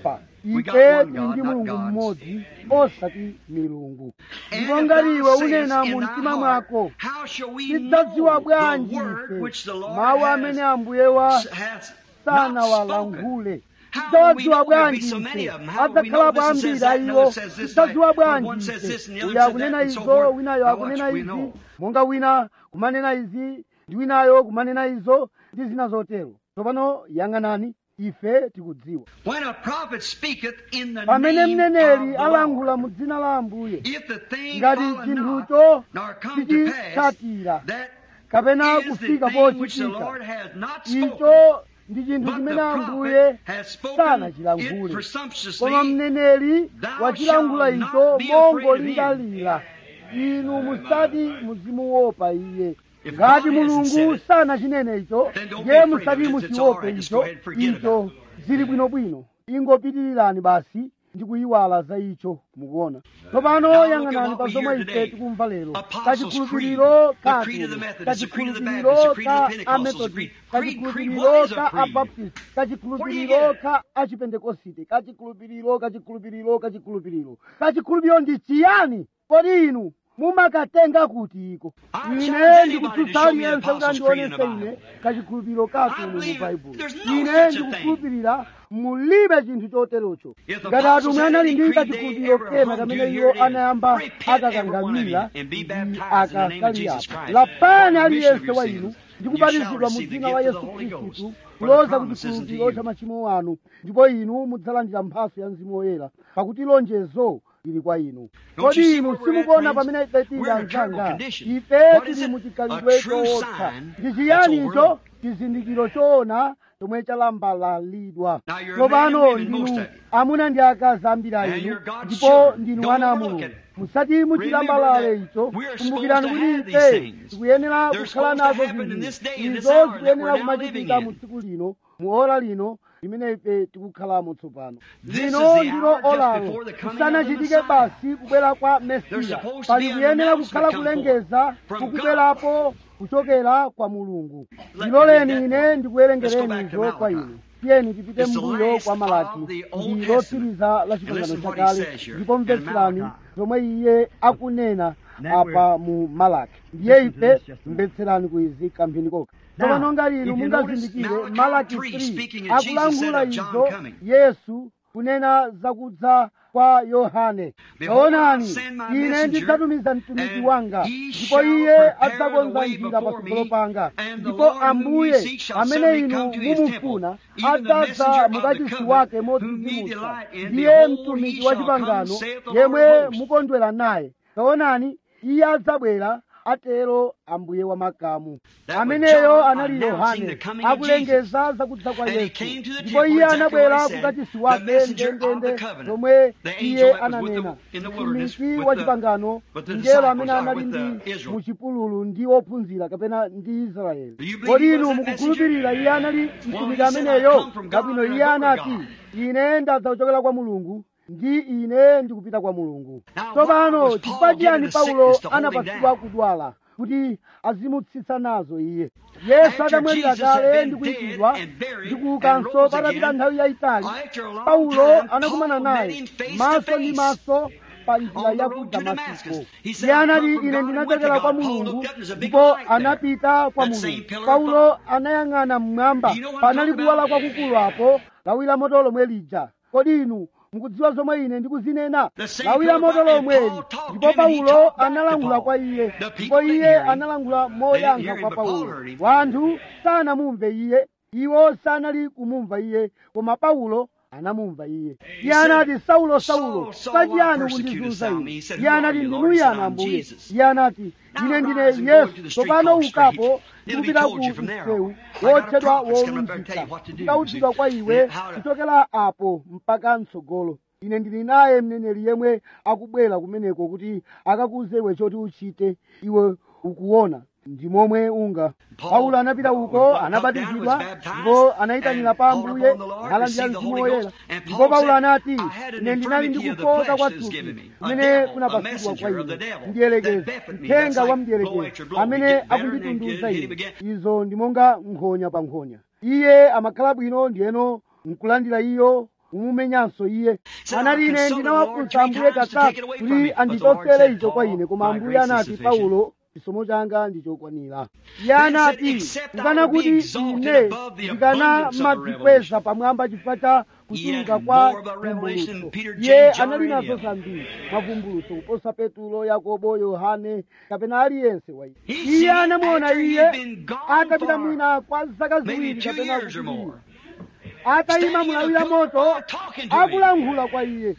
S1: We got
S2: ife
S1: one
S2: tili
S1: God,
S2: ndi
S1: not
S2: mulungu
S1: gods.
S2: mmodzi osati milungu
S1: And
S2: ndipo
S1: if
S2: ngati
S1: thou
S2: iwe
S1: sayest
S2: unena
S1: in
S2: mu
S1: thy
S2: mtima
S1: heart,
S2: mwako
S1: How shall we
S2: tidzadziwa
S1: know
S2: bwanji
S1: the word
S2: ife
S1: which the Lord
S2: mawu amene
S1: has,
S2: ambuye wa
S1: has
S2: sana
S1: not spoken?
S2: walankhule
S1: How will we
S2: tidzadziwa
S1: know there'll be
S2: bwanji
S1: so many
S2: ife
S1: of them? How will we know
S2: adzakhalapo
S1: this and says
S2: ambiri a
S1: that,
S2: iwo
S1: another says this, that,
S2: tidzadziwa
S1: one
S2: bwanji
S1: says this and the
S2: ife
S1: other
S2: uyu
S1: says
S2: akunena
S1: that, and so
S2: izo
S1: forth.
S2: winayo
S1: How
S2: akunena
S1: much we
S2: izi
S1: know?
S2: monga wina kumanena izi ndi winayo kumanena izo ndi zina zotero tsopano yang'anani ife tikudziwa
S1: When a prophet speaketh in the
S2: pamene
S1: name of
S2: mneneri
S1: the
S2: alankhula
S1: Lord,
S2: mu dzina la ambuye
S1: if the thing
S2: ngati
S1: follow not,
S2: chinthucho
S1: nor come to pass,
S2: sichitsatira
S1: that
S2: kapena
S1: is the
S2: kufika
S1: thing which the
S2: pochitika
S1: Lord has not spoken.
S2: icho ndi chinthu
S1: But
S2: chimene
S1: the
S2: ambuye
S1: prophet has spoken
S2: sana
S1: it
S2: chilankhule
S1: presumptuously.
S2: koma mneneri
S1: Thou
S2: wachilankhula
S1: shalt
S2: icho
S1: not be afraid of him.
S2: mongolingalira inu musati muzimuopa iye
S1: If
S2: ngati
S1: God hasn't said
S2: mulungu
S1: it,
S2: sana chinene icho
S1: then don't be
S2: ndiye
S1: afraid of
S2: musati
S1: it. It's- it's all
S2: muchiope
S1: right. Just go
S2: icho
S1: ahead and forget
S2: icho
S1: about
S2: zili bwinobwino ingopitirirani basi ndi kuyiwala za icho mukuona tsopano
S1: Now look at
S2: yang'anani
S1: what
S2: pa
S1: we
S2: zomwe
S1: hear
S2: ife
S1: today.
S2: tikumva lero
S1: Apostles'
S2: kachikhulupiriro
S1: Creed, the
S2: ka
S1: creed of the
S2: Atumwi,
S1: Methodists, the creed of the
S2: kachikhulupiriro
S1: Baptists, the creed of
S2: ka
S1: the Pentecostals, the
S2: amethodist
S1: creed- creed-
S2: kachikhulupiriro
S1: what is a
S2: ka
S1: creed?
S2: abaptist
S1: Where do you
S2: kachikhulupiriro
S1: get it?
S2: ka achipentekosite kachikhulupiriro kachikhulupiriro kachikhulupiriro kachikhulupiriro ndi chiyani kodi inu mumakatenga kuti iko
S1: I
S2: ine
S1: challenge anybody
S2: ndikutsutsa
S1: to show me the
S2: aliyense kuti
S1: Apostles' Creed in the
S2: andionese ine
S1: Bible.
S2: kachikhulupiriro ka
S1: I
S2: atumwi mu
S1: believe
S2: baibulo
S1: there's no
S2: ine
S1: such a thing.
S2: ndikukhulupirira mulibe chinthu choterocho
S1: If the
S2: ngati
S1: apostles
S2: atumwi
S1: had
S2: anali
S1: any
S2: ndi
S1: creed they
S2: kachikhulupiriro
S1: ever
S2: kena
S1: hung
S2: kamene
S1: to,
S2: iwo
S1: here it is.
S2: anayamba
S1: Repent, every one of
S2: akakangamira
S1: you, and be
S2: ndi
S1: baptized in the name of Jesus
S2: akasaliapa
S1: Christ.
S2: lapani
S1: For the remission of
S2: aliyense
S1: your
S2: wa
S1: sins.
S2: inu ndi
S1: You
S2: kubatizidwa
S1: shall
S2: mu
S1: receive the
S2: dzina la
S1: gift of
S2: yesu
S1: the Holy Ghost.
S2: khristu
S1: For the
S2: kuloza
S1: promises unto
S2: kuchikhulupiriro
S1: you.
S2: cha machimo anu ndipo inu mudzalandira mphatso ya mzimu woyera pakuti lonjezo lili kwa inu
S1: Don't you
S2: kodi
S1: see
S2: inu
S1: where we're at,
S2: simukuona
S1: friends?
S2: pamene ife tili
S1: We're in a terrible
S2: anzanga
S1: condition.
S2: ife
S1: What is
S2: tili
S1: it?
S2: mu
S1: A
S2: chikhalidwe
S1: true
S2: chootha
S1: sign
S2: ndi
S1: that's
S2: chiyani icho
S1: overlooked.
S2: chizindikiro choona chomwe chalambalalidwa
S1: Now you're
S2: tsopano
S1: men and women, most
S2: ndinu
S1: of you.
S2: amuna ndi akazi ambiri
S1: And
S2: inu
S1: you're God's
S2: ndipo
S1: children.
S2: ndinu
S1: Don't
S2: ana a
S1: overlook
S2: mulungu
S1: it.
S2: musati muchilambalale
S1: Remember
S2: icho
S1: that we are
S2: kumbukirani
S1: supposed to
S2: kuti
S1: have these
S2: ife
S1: things.
S2: tikuyenera
S1: They're
S2: kukhala
S1: supposed to
S2: nazo
S1: happen in this day, in this
S2: izo
S1: hour that
S2: zikuyenera
S1: we're now
S2: kumachitika
S1: living
S2: mu
S1: in.
S2: tsiku lino mu ora lino limene ife tikukhalamo tsopano
S1: This
S2: lino
S1: is the
S2: ndilo
S1: hour just
S2: olalo
S1: before the coming
S2: kusanachitike
S1: of the Messiah.
S2: basi kubwera kwa
S1: There's
S2: mesiya
S1: supposed to
S2: pali
S1: be an
S2: kuyenera
S1: announcement
S2: kukhala
S1: come
S2: kulengeza
S1: forth from
S2: kukubwerapo kuchokera kwa mulungu
S1: Let me
S2: ndiloleni
S1: read that
S2: ine
S1: part. Let's go
S2: ndikuwerengereni
S1: back to
S2: izo kwa
S1: Malachi.
S2: inu tiyeni tipite
S1: It's the
S2: mbuyo
S1: last
S2: kwa malaki
S1: of the Old
S2: ndi
S1: Testament.
S2: lotsiriza la
S1: And
S2: chipangano
S1: listen what he
S2: chakale
S1: says here
S2: ndipo
S1: in
S2: mvetserani
S1: Malachi.
S2: zomwe iye akunena
S3: That
S2: apa mu malaki ndiye
S3: Listen to
S2: ife
S3: this just a moment.
S2: mvetserani kuizi kamphindi koka
S3: Now,
S2: tsopano ngati
S3: if
S2: inu
S3: you
S2: mungazindikire
S1: notice,
S2: malaki
S1: Malachi 3
S2: 3
S1: speaking of Jesus
S2: akulankhula
S1: said of John
S2: izo
S1: coming.
S2: yesu kunena zakudza kwa yohane
S1: Behold, I'll
S2: taonani
S1: send my
S2: ine
S1: messenger,
S2: ndidzatumiza mtumiki
S1: and
S2: wanga
S1: he
S2: ndipo
S1: shall
S2: iye
S1: prepare the
S2: adzakonza
S1: way
S2: njira
S1: before
S2: patsogolo
S1: me,
S2: panga
S1: and the
S2: ndipo
S1: Lord whom ye
S2: ambuye
S1: seek shall
S2: amene
S1: suddenly
S2: inu
S1: come to his
S2: mumufuna
S1: temple. Even the
S2: adzaza
S1: messenger of the
S2: mukachisi
S1: covenant,
S2: wake
S1: whom ye
S2: modzidzimutsa
S1: delight in,
S2: ndiye
S1: behold,
S2: mtumiki
S1: he
S2: wa
S1: shall come,
S2: chipangano
S1: saith the Lord of
S2: yemwe
S1: hosts.
S2: mukondwera naye taonani iye adzabwera atero ambuye wa makamu
S1: That was
S2: ameneyo
S1: John
S2: anali
S1: announcing
S2: yohane
S1: the coming of
S2: akulengeza zakudza kwa
S1: And he
S2: yesu
S1: came to the
S2: ndipo
S1: temple,
S2: iye
S1: exactly
S2: anabwera
S1: what he said,
S2: kukachisi
S1: the
S2: wake
S1: messenger of the
S2: ndendende
S1: covenant,
S2: zomwe
S1: the angel
S2: iye
S1: that was with the-
S2: ananena
S1: in the wilderness
S2: mtumiki
S1: with
S2: wa
S1: the-
S2: chipangano
S1: with the
S2: mngelo amene
S1: disciples, or
S2: anali
S1: with
S2: ndi
S1: the Israel.
S2: mu chipululu ndi ophunzira kapena ndi israeli
S1: Do you believe
S2: kodi
S1: he
S2: inu
S1: was that
S2: mukukhulupirira
S1: messenger?
S2: iye anali
S1: Well,
S2: mtumiki
S1: he said, "I
S2: ameneyo
S1: come from God
S2: kabwino
S1: and I
S2: iye
S1: go to
S2: anati
S1: God."
S2: ine ndadza kuchokera kwa mulungu ndi ine ndikupita kwa mulungu
S1: Now, why
S2: tsopano
S1: was Paul
S2: chifukwa chiyani
S1: given a
S2: paulo
S1: sickness to hold him
S2: anapatsidwa
S1: down?
S2: kudwala kuti azimutsitsa nazo iye yesu
S1: After
S2: atamwalira
S1: Jesus had
S2: kale
S1: been
S2: ndi
S1: dead
S2: kuyikidwa
S1: and buried
S2: ndi
S1: and
S2: kuukanso
S1: rose
S2: patapita
S1: again,
S2: nthawi yayitali
S1: after a long
S2: paulo
S1: time,
S2: anakumana
S1: Paul met
S2: naye
S1: him face to
S2: maso ndi
S1: face
S2: maso pa njira
S1: on the
S2: ya
S1: road
S2: ku
S1: to
S2: damasiko
S1: Damascus. He said,
S2: iye
S1: "I
S2: anati
S1: come from
S2: ine
S1: God and went to
S2: ndinachokera kwa
S1: God." Paul
S2: mulungu
S1: looked up, there's a big
S2: ndipo
S1: light there.
S2: anapita kwa
S1: That same
S2: mulungu
S1: pillar of
S2: paulo
S1: fire.
S2: anayang'ana mmwamba
S1: You know what I'm
S2: panali
S1: talking
S2: kuwala
S1: about?
S2: kwakukulu apo lawi la moto lomwe lija kodi inu mukudziwa zomwe ine ndikuzinena
S1: The same
S2: lawi la
S1: pillar of
S2: moto
S1: fire, and
S2: lomweli
S1: Paul talked
S2: ndipo
S1: to him, and he
S2: paulo
S1: talked back to
S2: analangula
S1: Paul.
S2: kwa iye
S1: The people
S2: ndipo
S1: didn't
S2: iye
S1: hear him.
S2: analangula
S1: They didn't
S2: moyankha
S1: hear him,
S2: kwa
S1: but Paul
S2: paulo
S1: heard him.
S2: wanthu sanamumve iye iwo sanali kumumva iye koma paulo anamumva iye iye
S1: said,
S2: anati saulo saulo
S1: Saul, Saul,
S2: pachiyani
S1: why persecutest
S2: kundizunza
S1: thou
S2: ine
S1: me? He said,
S2: iye
S1: Who are
S2: anati
S1: you,
S2: ndinu
S1: Lord? He said,
S2: yani
S1: I'm
S2: ambuye
S1: Jesus.
S2: iye anati
S1: Now
S2: ine ndine
S1: rise and go
S2: yesu
S1: to the street
S2: tsopano
S1: called Straight.
S2: ukapo
S1: It'll be
S2: ndikupita
S1: told
S2: ku
S1: you from there
S2: msewu
S1: on. I got a
S2: wotchedwa
S1: prophet's coming up there to tell
S2: wolunjika
S1: you what to do.
S2: ndikaudzidwa kwa iwe
S1: Yeah, how to-
S2: kuchokera apo mpaka mtsogolo ine ndili naye mneneri yemwe akubwera kumeneko kuti akakuze iwe choti uchite iwe ukuona ndi momwe unga
S1: Paul
S2: paulo anapita uko
S1: walked
S2: anabatizidwa
S1: down, was baptized,
S2: ndipo anayitanira
S1: and
S2: pa
S1: called
S2: ambuye
S1: upon the Lord,
S2: nalandira
S1: received the
S2: mzimu
S1: Holy
S2: woyera
S1: Ghost. And
S2: ndipo
S1: Paul
S2: paulo
S1: said,
S2: anati
S1: "I had an
S2: ine ndinali ndi
S1: infirmity of the
S2: kufoka
S1: flesh
S2: kwa
S1: that was
S2: thupi
S1: given me. A
S2: kumene
S1: devil, a
S2: kunapatsidwa kwa
S1: messenger of the
S2: ine
S1: devil,
S2: mdierekezi
S1: that buffeted me.
S2: mthenga
S1: That's
S2: wa
S1: like blow
S2: mdierekezi
S1: at your blow. You
S2: amene
S1: get better and
S2: akunditunduza
S1: then hit him
S2: ine
S1: again.
S2: izo ndi monga nkhonya pa nkhonya iye amakhala bwino ndiyeno nkulandira iyo kumumenyanso iye anati ine ndinawafunsa ambuye katatu kuti andichotsere icho kwa ine koma ambuye anati paulo chisomo changa ndichokwanira iye anati kukana kuti ine ndikanamadzikweza pamwamba chifukwa cha kuchuluka kwa vumbulutso iye anali nazo zambiri mavumbulutso kuposa petulo yakobo yohane kapena aliyense wa iye iye anamuona iye atapita mwina kwa zaka ziwiri kapena kupitirira atayima mulawira moto akulankhula kwa iye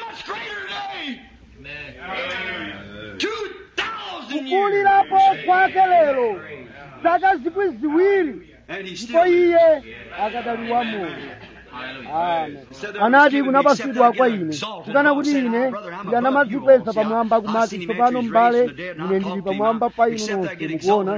S2: kukulirapo kwake lero zaka zikwi ziwiri ndipo iye akadali wamoyo anati kunapasidwa kwa ine kukana kuti ine ndikanamadzikweza pamwamba kumati tsopano m'bale ine ndili pamwamba pa inu nonse mukuona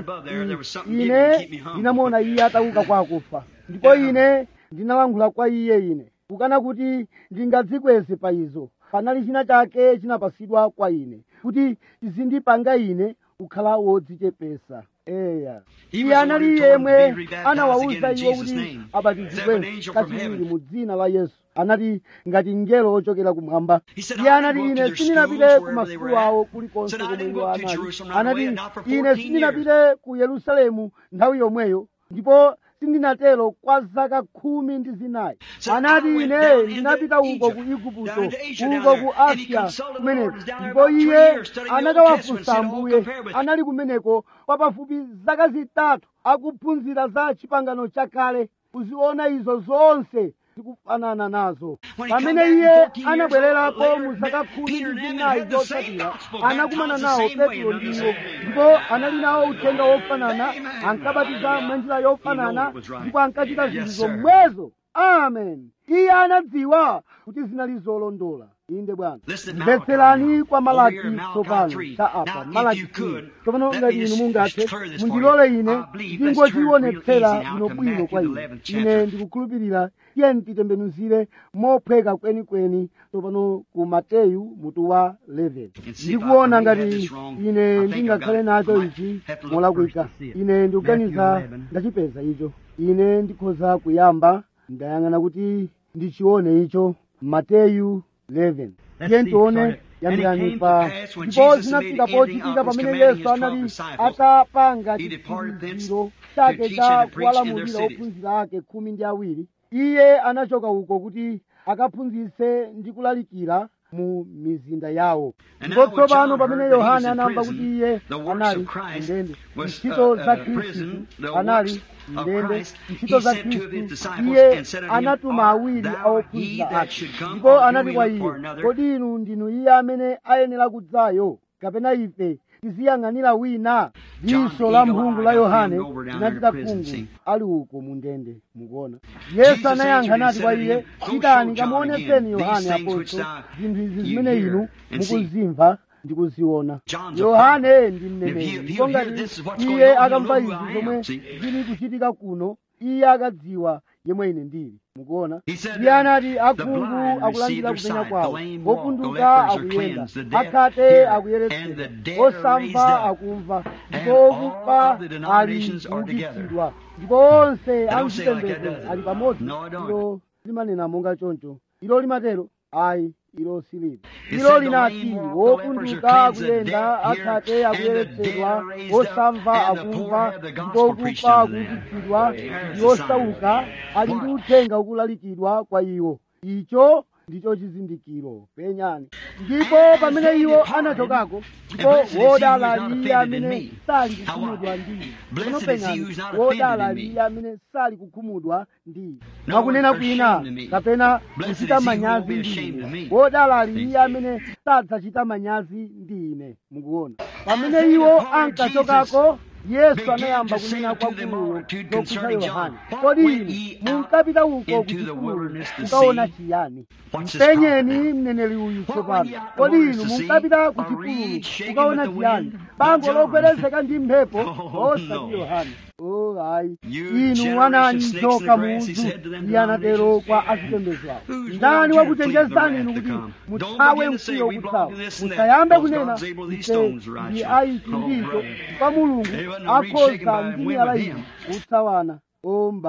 S2: ine ndinamuona iye atauka kwa akufa ndipo ine ndinalankhula kwa iye ine kukana kuti ndingadzikweze pa izo panali china chake chinapasidwa kwa ine kuti chizindipanga ine kukhala wodzichepesa eya iye anali yemwe anawawuza iwo kuti abatizidwe kachiwiri mu dzina la yesu anati ngati mngelo wochokera kumwamba iye anati ine sindinapite ku masukulu awo kulikonse komwe iwo anali anati ine sindinapite ku yerusalemu nthawi yomweyo ndipo sindinatero kwa zaka khumi ndi zinayi anati ine ndinapita uko ku igupto uko ku asiya kumeneko ndipo iye anakawafunsa ambuye anali kumeneko kwa pafupi zaka zitatu akuphunzira za chipangano chakale kuziona izo zonse zikufanana nazo pamene iye anabwererapo mu zaka khumi ndi zinayi zotsatira anakumana nawo petro ndiwo ndipo anali nawo uthenga wofanana ankabatiza mwanjira yofanana ndipo ankachita zinthu zomwezo amen iye anadziwa kuti zinali zolondola inde bwana mvetserani kwa malaki tsopano cha apa malaki tsopano ngati inu mungathe mundilole ine ndingochionetsera bwinobwino kwa ine ine ndikukhulupirira iye nditembenuzire mophweka kwenikweni tsopano ku mateyu mutu wa 11 ndikuona ngati ine ndingakhale nacho ichi molakwika ine ndikuganiza ndachipeza icho ine ndikhoza kuyamba ndayang'ana kuti ndichione icho mateyu 11 tiye tione yambirani pa ndipo zinafika pochitika pamene yesu anali atapanga chiphunziro chake cha kuwalamulira ophunzira ake khumi ndi awiri iye anachoka uko kuti akaphunzitse ndi kulalikira mu mizinda yawo ndipo tsopano pamene yohane anamva kuti iye anali mndende ntchito za khristu anali mndende ntchito za khristu iye anatuma awiri a ophunzira ake ndipo anati kwa iye kodi inu ndinu iye amene ayenera kudzayo kapena ife tiziyang'anira wina diso la mphungu la yohane linachita khungu ali uko mu ndende mukuona yesu anayankha nati kwa iye pitani kamuonetseni yohane apostolo zinthu izi zimene inu mukuzimva ndikuziona yohane ndi mneneri ndipo ngati iye akamva izi zomwe zili kuchitika kuno iye akadziwa yemwe ine ndili mukuona iye anati akhungu akulandira kupenya kwawo opunduka akuyenda akhate akuyeretsedwa osamva akumva ndipo okufa ali kuukitsidwa ndipo onse amchipembedzo ali pamodzi ilo limanena monga choncho ilo limatero ayi ilo siliva ilo linati wopunduka akuyenda akhate akuyeretsedwa osamva akumva ndipo okufa akuukitsidwa ndi osauka ali ndi uthenga ukulalikidwa kwa iwo icho ndicho chizindikiro penyani ndipo pamene iwo anachokako ndipo wodala ali iye amene sali kukhumudwa ndi pano penyani wodala ali iye amene sali kukhumudwa ndi mwakunena kwina kapena kuchita manyazi ndi ine wodala ali iye amene sadzachita manyazi ndi ine mukuona pamene iwo ankachokako yesu anayamba kunena kwa guluyo zokhuza yohane kodi inu munkapita uko kuchipululu kukaona chiyani mpenyeni mneneri uyu tsopano kodi inu munkapita ku chipululu kukaona chiyani bango logwedezeka ndi mphepo osati yohane o ayi inu anani njoka muzu iye anatero kwa azipembedzo awo ndani wakuchenjezani inu kuti muthawe mkwiyo kuthawa musayambe kunena ife ndi aiti ndicho kwa mulungu akhoza ndi miyala iyi kutsawana o mbale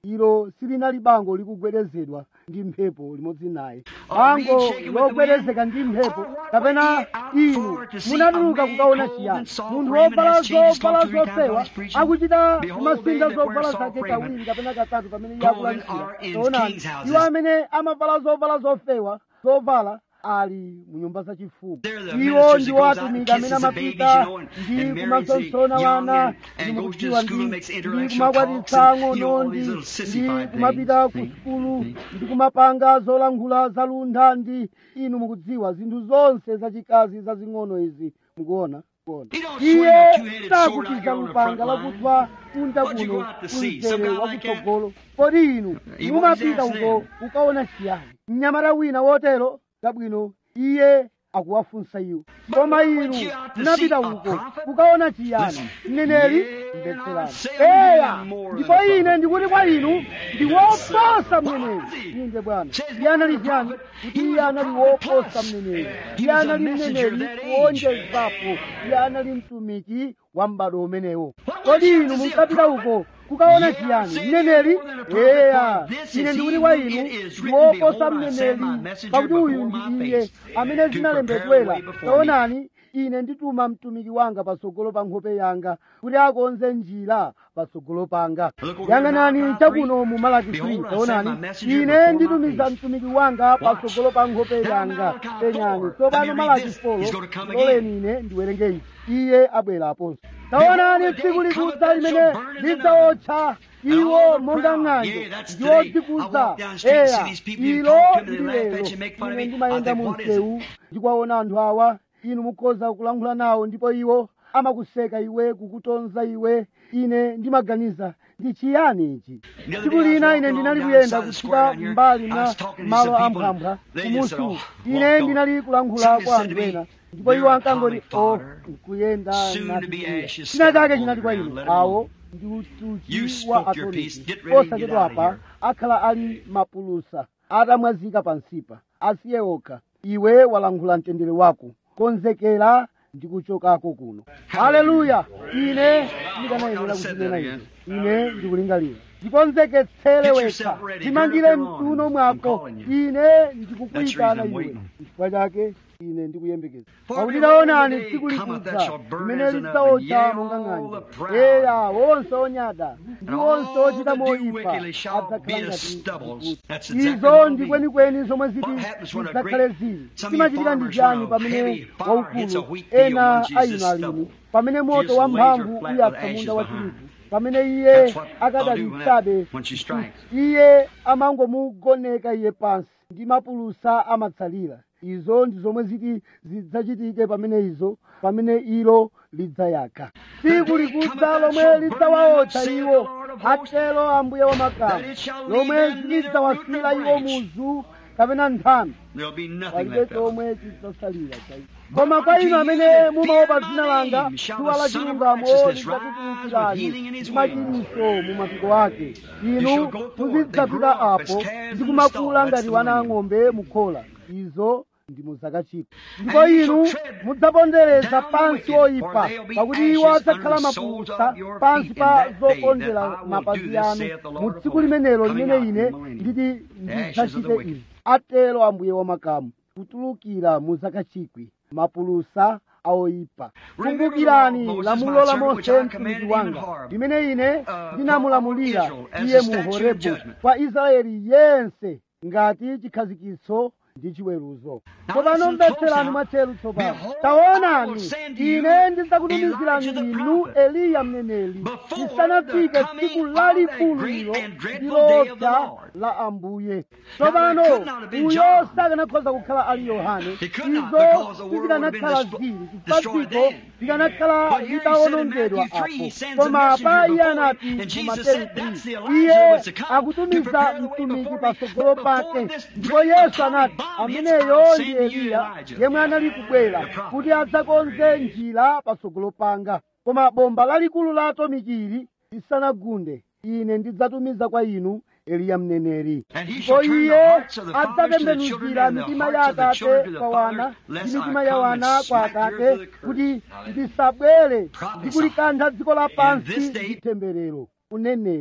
S2: ilo silinali bango likugwedezedwa ndi mphepo limodzi naye
S1: Or
S2: bango
S1: being shaken with the
S2: logwedezeka ndi mphepo
S1: Or what
S2: kapena
S1: were ye out
S2: inu
S1: for to see
S2: munatuluka
S1: a man
S2: kukaona
S1: clothed
S2: chiyani
S1: in soft
S2: munthu
S1: raiment
S2: wovala
S1: has changed
S2: zovala
S1: talked three times while
S2: zofewa
S1: he's preaching?
S2: akuchita
S1: Behold,
S2: kumasinda
S1: they that wear
S2: zovala
S1: soft
S2: zake
S1: raiment,
S2: kawiri kapena katatu pamene iye
S1: clothed
S2: akulalikira
S1: are in
S2: taonani
S1: kings' houses.
S2: iwo amene amavala zovala zofewa zovala ali mu nyumba zachifumu
S1: They're the
S2: iwo
S1: ministers
S2: ndi
S1: that goes out
S2: atumiki
S1: and
S2: amene
S1: kisses the babies,
S2: amapita
S1: you know, and-
S2: ndi
S1: and marries the
S2: kumasonsona
S1: young
S2: wana
S1: and- and
S2: ndi
S1: goes to
S2: mukudziwa
S1: school and makes
S2: ndi ndi
S1: intellectual
S2: kumakwatitsa
S1: talks and, you know,
S2: ang'ono
S1: all
S2: ndi
S1: these little
S2: ndi
S1: sissified
S2: kumapita ku
S1: things.
S2: sukulu
S1: See?
S2: ndi kumapanga zolankhula zaluntha ndi inu mukudziwa zinthu zonse zachikazi zazing'ono izi mukuona mukuona.
S1: You don't
S2: iye
S1: swing a two-headed sword out
S2: sakutiza
S1: here on the
S2: lupanga
S1: front line.
S2: lakuthwa kunja
S1: What'd you
S2: kuno
S1: go out to see? Some
S2: kumzere
S1: guy like
S2: wakutsogolo kodi inu
S1: He
S2: mumapita
S1: wants
S2: uko
S1: them.
S2: ukaona chiyani mnyamata wina wotero kabwino iye akuwafunsa iwo koma
S1: But
S2: inu
S1: went you out to
S2: munapita
S1: see a
S2: uko
S1: prophet?
S2: ukaona chiyani
S1: Listen.
S2: mneneri
S1: Yeah,
S2: mvetserani
S1: I say unto you
S2: eya
S1: more
S2: ndipo
S1: than a
S2: ine
S1: prophet.
S2: ndikuti kwa inu ndi woposa
S1: What
S2: mneneri
S1: was he?
S2: inde bwana
S1: Says
S2: iye anali
S1: more than a
S2: chiyani
S1: prophet.
S2: kuti
S1: He
S2: iye
S1: was a
S2: anali
S1: prophet
S2: woposa
S1: plus.
S2: mneneri
S1: He
S2: iye
S1: was a
S2: anali
S1: messenger of
S2: mneneri
S1: that age.
S2: kuonjezapo iye anali mtumiki wa m'bado umenewo
S1: What
S2: kodi
S1: was he
S2: inu
S1: to see a
S2: munkapita
S1: prophet?
S2: uko kukaona
S1: Yeah,
S2: chiyani
S1: say
S2: mneneri
S1: more than a prophet,
S2: eya
S1: for this
S2: ine
S1: is
S2: ndikuti
S1: he
S2: kwa
S1: who
S2: inu
S1: it is
S2: ndi
S1: written,
S2: woposa
S1: Behold, I send my
S2: mneneri
S1: messenger
S2: pakuti uyu
S1: before
S2: ndi
S1: my
S2: iye
S1: face
S2: amene
S1: to prepare the
S2: zinalembedwera
S1: way before me.
S2: taonani ine ndituma mtumiki wanga patsogolo pa nkhope yanga kuti akonze njira patsogolo panga
S1: Look over here,
S2: yang'anani
S1: Malachi
S2: chakuno mu malaki
S1: Behold,
S2: 3
S1: I send
S2: taonani
S1: my messenger
S2: ine
S1: before my
S2: nditumiza
S1: face.
S2: mtumiki wanga
S1: Watch.
S2: patsogolo pa nkhope
S1: Now
S2: yanga
S1: Malachi
S2: penyani
S1: 4.
S2: tsopano
S1: Let me read
S2: malaki
S1: this.
S2: 4
S1: He's gonna come
S2: loleni ine ndiwerenge ichi iye abweraponso taonani
S1: Behold, the
S2: tsiku
S1: day
S2: likudza
S1: cometh
S2: limene
S1: that shall burn as an
S2: lidzawotcha
S1: And
S2: iwo
S1: all the
S2: monga
S1: proud,
S2: ng'anjo
S1: yeah, that's
S2: ndiwo
S1: today. I
S2: dzikuza
S1: walk down the street and see
S2: eya
S1: these people, you
S2: ilo
S1: talk to them,
S2: ndi
S1: they laugh at
S2: lero
S1: you, make fun of
S2: ine
S1: me.
S2: ndimayenda
S1: I think,
S2: mu
S1: what is it?
S2: msewu ndikuwaona anthu awa inu mukhoza kulankhula nawo ndipo iwo amakuseka iwe kukutonza iwe ine ndimaganiza ndi chiyani ichi
S1: The other
S2: tsiku
S1: day I was
S2: lina
S1: walking
S2: ine
S1: along
S2: ndinali
S1: down
S2: kuyenda
S1: the side of the
S2: kuchita
S1: square down here.
S2: mbali
S1: I
S2: mwa
S1: was talking to
S2: malo
S1: some people,
S2: amphambwa
S1: they just said,
S2: kumusu
S1: "Oh,
S2: ine
S1: walked on."
S2: ndinali kulankhula
S1: Somebody
S2: kwa
S1: said to
S2: anthu
S1: me,
S2: ena ndipo
S1: "They're
S2: iwo ankangoti
S1: atomic
S2: o
S1: fodder,
S2: nkuyenda
S1: soon to
S2: nati
S1: be
S2: iye."
S1: ashes
S2: china chake
S1: scattered
S2: chinati kwa
S1: all
S2: ine
S1: around. Let 'em
S2: awo ndi
S1: You
S2: utuchi wa
S1: spoke your piece.
S2: atomiki
S1: Get ready and get
S2: osachedwa
S1: out of
S2: apa
S1: here.
S2: akhala ali mapulusa atamwazika pansipa asiye okha iwe walankhula mtendere wako konzekera ndi kuchokako kuno haleluya ine ndikanayenera kuzinena izi ine ndikulingalira ndikonzeketsere
S1: Get
S2: wekha
S1: yourself ready.
S2: timangire
S1: Gird up your
S2: mtuno
S1: loins.
S2: mwako
S1: I'm calling you.
S2: ine
S1: That's the
S2: ndikukuyitana
S1: reason I'm
S2: iwe
S1: waiting.
S2: chifukwa chake ine ndikuyembekeza
S1: For
S2: pakuti
S1: behold,
S2: taonani
S1: the day
S2: tsiku
S1: cometh that
S2: likudza
S1: shall burn
S2: limene
S1: as an oven,
S2: lidzawotcha
S1: yea,
S2: monga
S1: all
S2: ng'anjo
S1: the proud.
S2: eya wonse onyada ndi
S1: And
S2: wonse
S1: all
S2: ochita
S1: that do
S2: moyipa
S1: wickedly shall
S2: adzakhala
S1: be as
S2: ngati
S1: stubbles.
S2: mkutu.
S1: That's exactly
S2: izo
S1: what
S2: ndi
S1: it'll be.
S2: kwenikweni zomwe ziti
S1: What happens when a
S2: zidzakhale
S1: great-
S2: zili
S1: some of you
S2: chimachitika ndi
S1: farmers
S2: chani
S1: when a
S2: pamene
S1: heavy fire hits a
S2: waukulu
S1: wheat field,
S2: ena
S1: one uses
S2: ayina alimi
S1: stubble.
S2: pamene moto
S1: Just
S2: wa
S1: lays
S2: mphamvu
S1: her flat
S2: uyatsa
S1: with
S2: munda
S1: ashes
S2: wa
S1: behind.
S2: tirigu pamene iye
S1: That's what I'll do when
S2: akadalitsabe
S1: that- when she strikes.
S2: iye amangomugoneka iye pansi ndi mapulusa amatsalira izo ndi zomwe ziti zidzachitike pamene izo pamene ilo lidzayaka tsiku likudza lomwe lidzawawotcha iwo atero ambuye wamakamu lomwe lidzawasira iwo muzu kapena nthano
S1: There'll be nothing
S2: palibe
S1: left of them.
S2: chomwe chidzasalira cha iwo koma kwa inu amene mumaopa dzina langa dzuwa la chilungamo lidzakutulukirani ndi machiritso mu mapiko ake inu muzidzapita apo ndi kumakula ngati wana ang'ombe mukhola izo ndi muzakachika ndipo inu mudzapondereza pansi oyipa pakuti iwo adzakhala mapulusa pansi pa zopondera mapazi anu mu tsiku limenelo limene ine nditi ndidzachite izi atero ambuye wamakamu kutulukira mu zakachikwi mapulusa aoyipa kumbukirani lamulo la mose mtumiki wanga limene ine ndinamulamulira iye mu horebu kwa israeli yense ngati chikhazikitso ndi chiweruzo tsopano mvetserani mwatcheru tsopano taonani ine ndidzakutumizirani inu eliya mneneri lisanafike tsiku lalikulu ilo ndilodza la ambuye tsopano uyo sakanakhoza kukhala ali yohane izo sizikanakhala zili chifukwa dziko likanakhala litawonongedwa apo koma pa iye anati mu mateyu 3 iye akutumiza mtumiki patsogolo pake ndipo yesu anati ameneyo ndi eliya yemwe anali kubwera kuti adzakonze njira patsogolo panga koma bomba lalikulu la atomikili lisanagunde ine ndidzatumiza kwa inu eliya mneneri ndipo iye adzatembenuzira mitima ya atate kwa wana ndi mitima ya wana kwa atate kuti ndisabwere ndi kulikantha dziko lapansi ndi temberero kunenera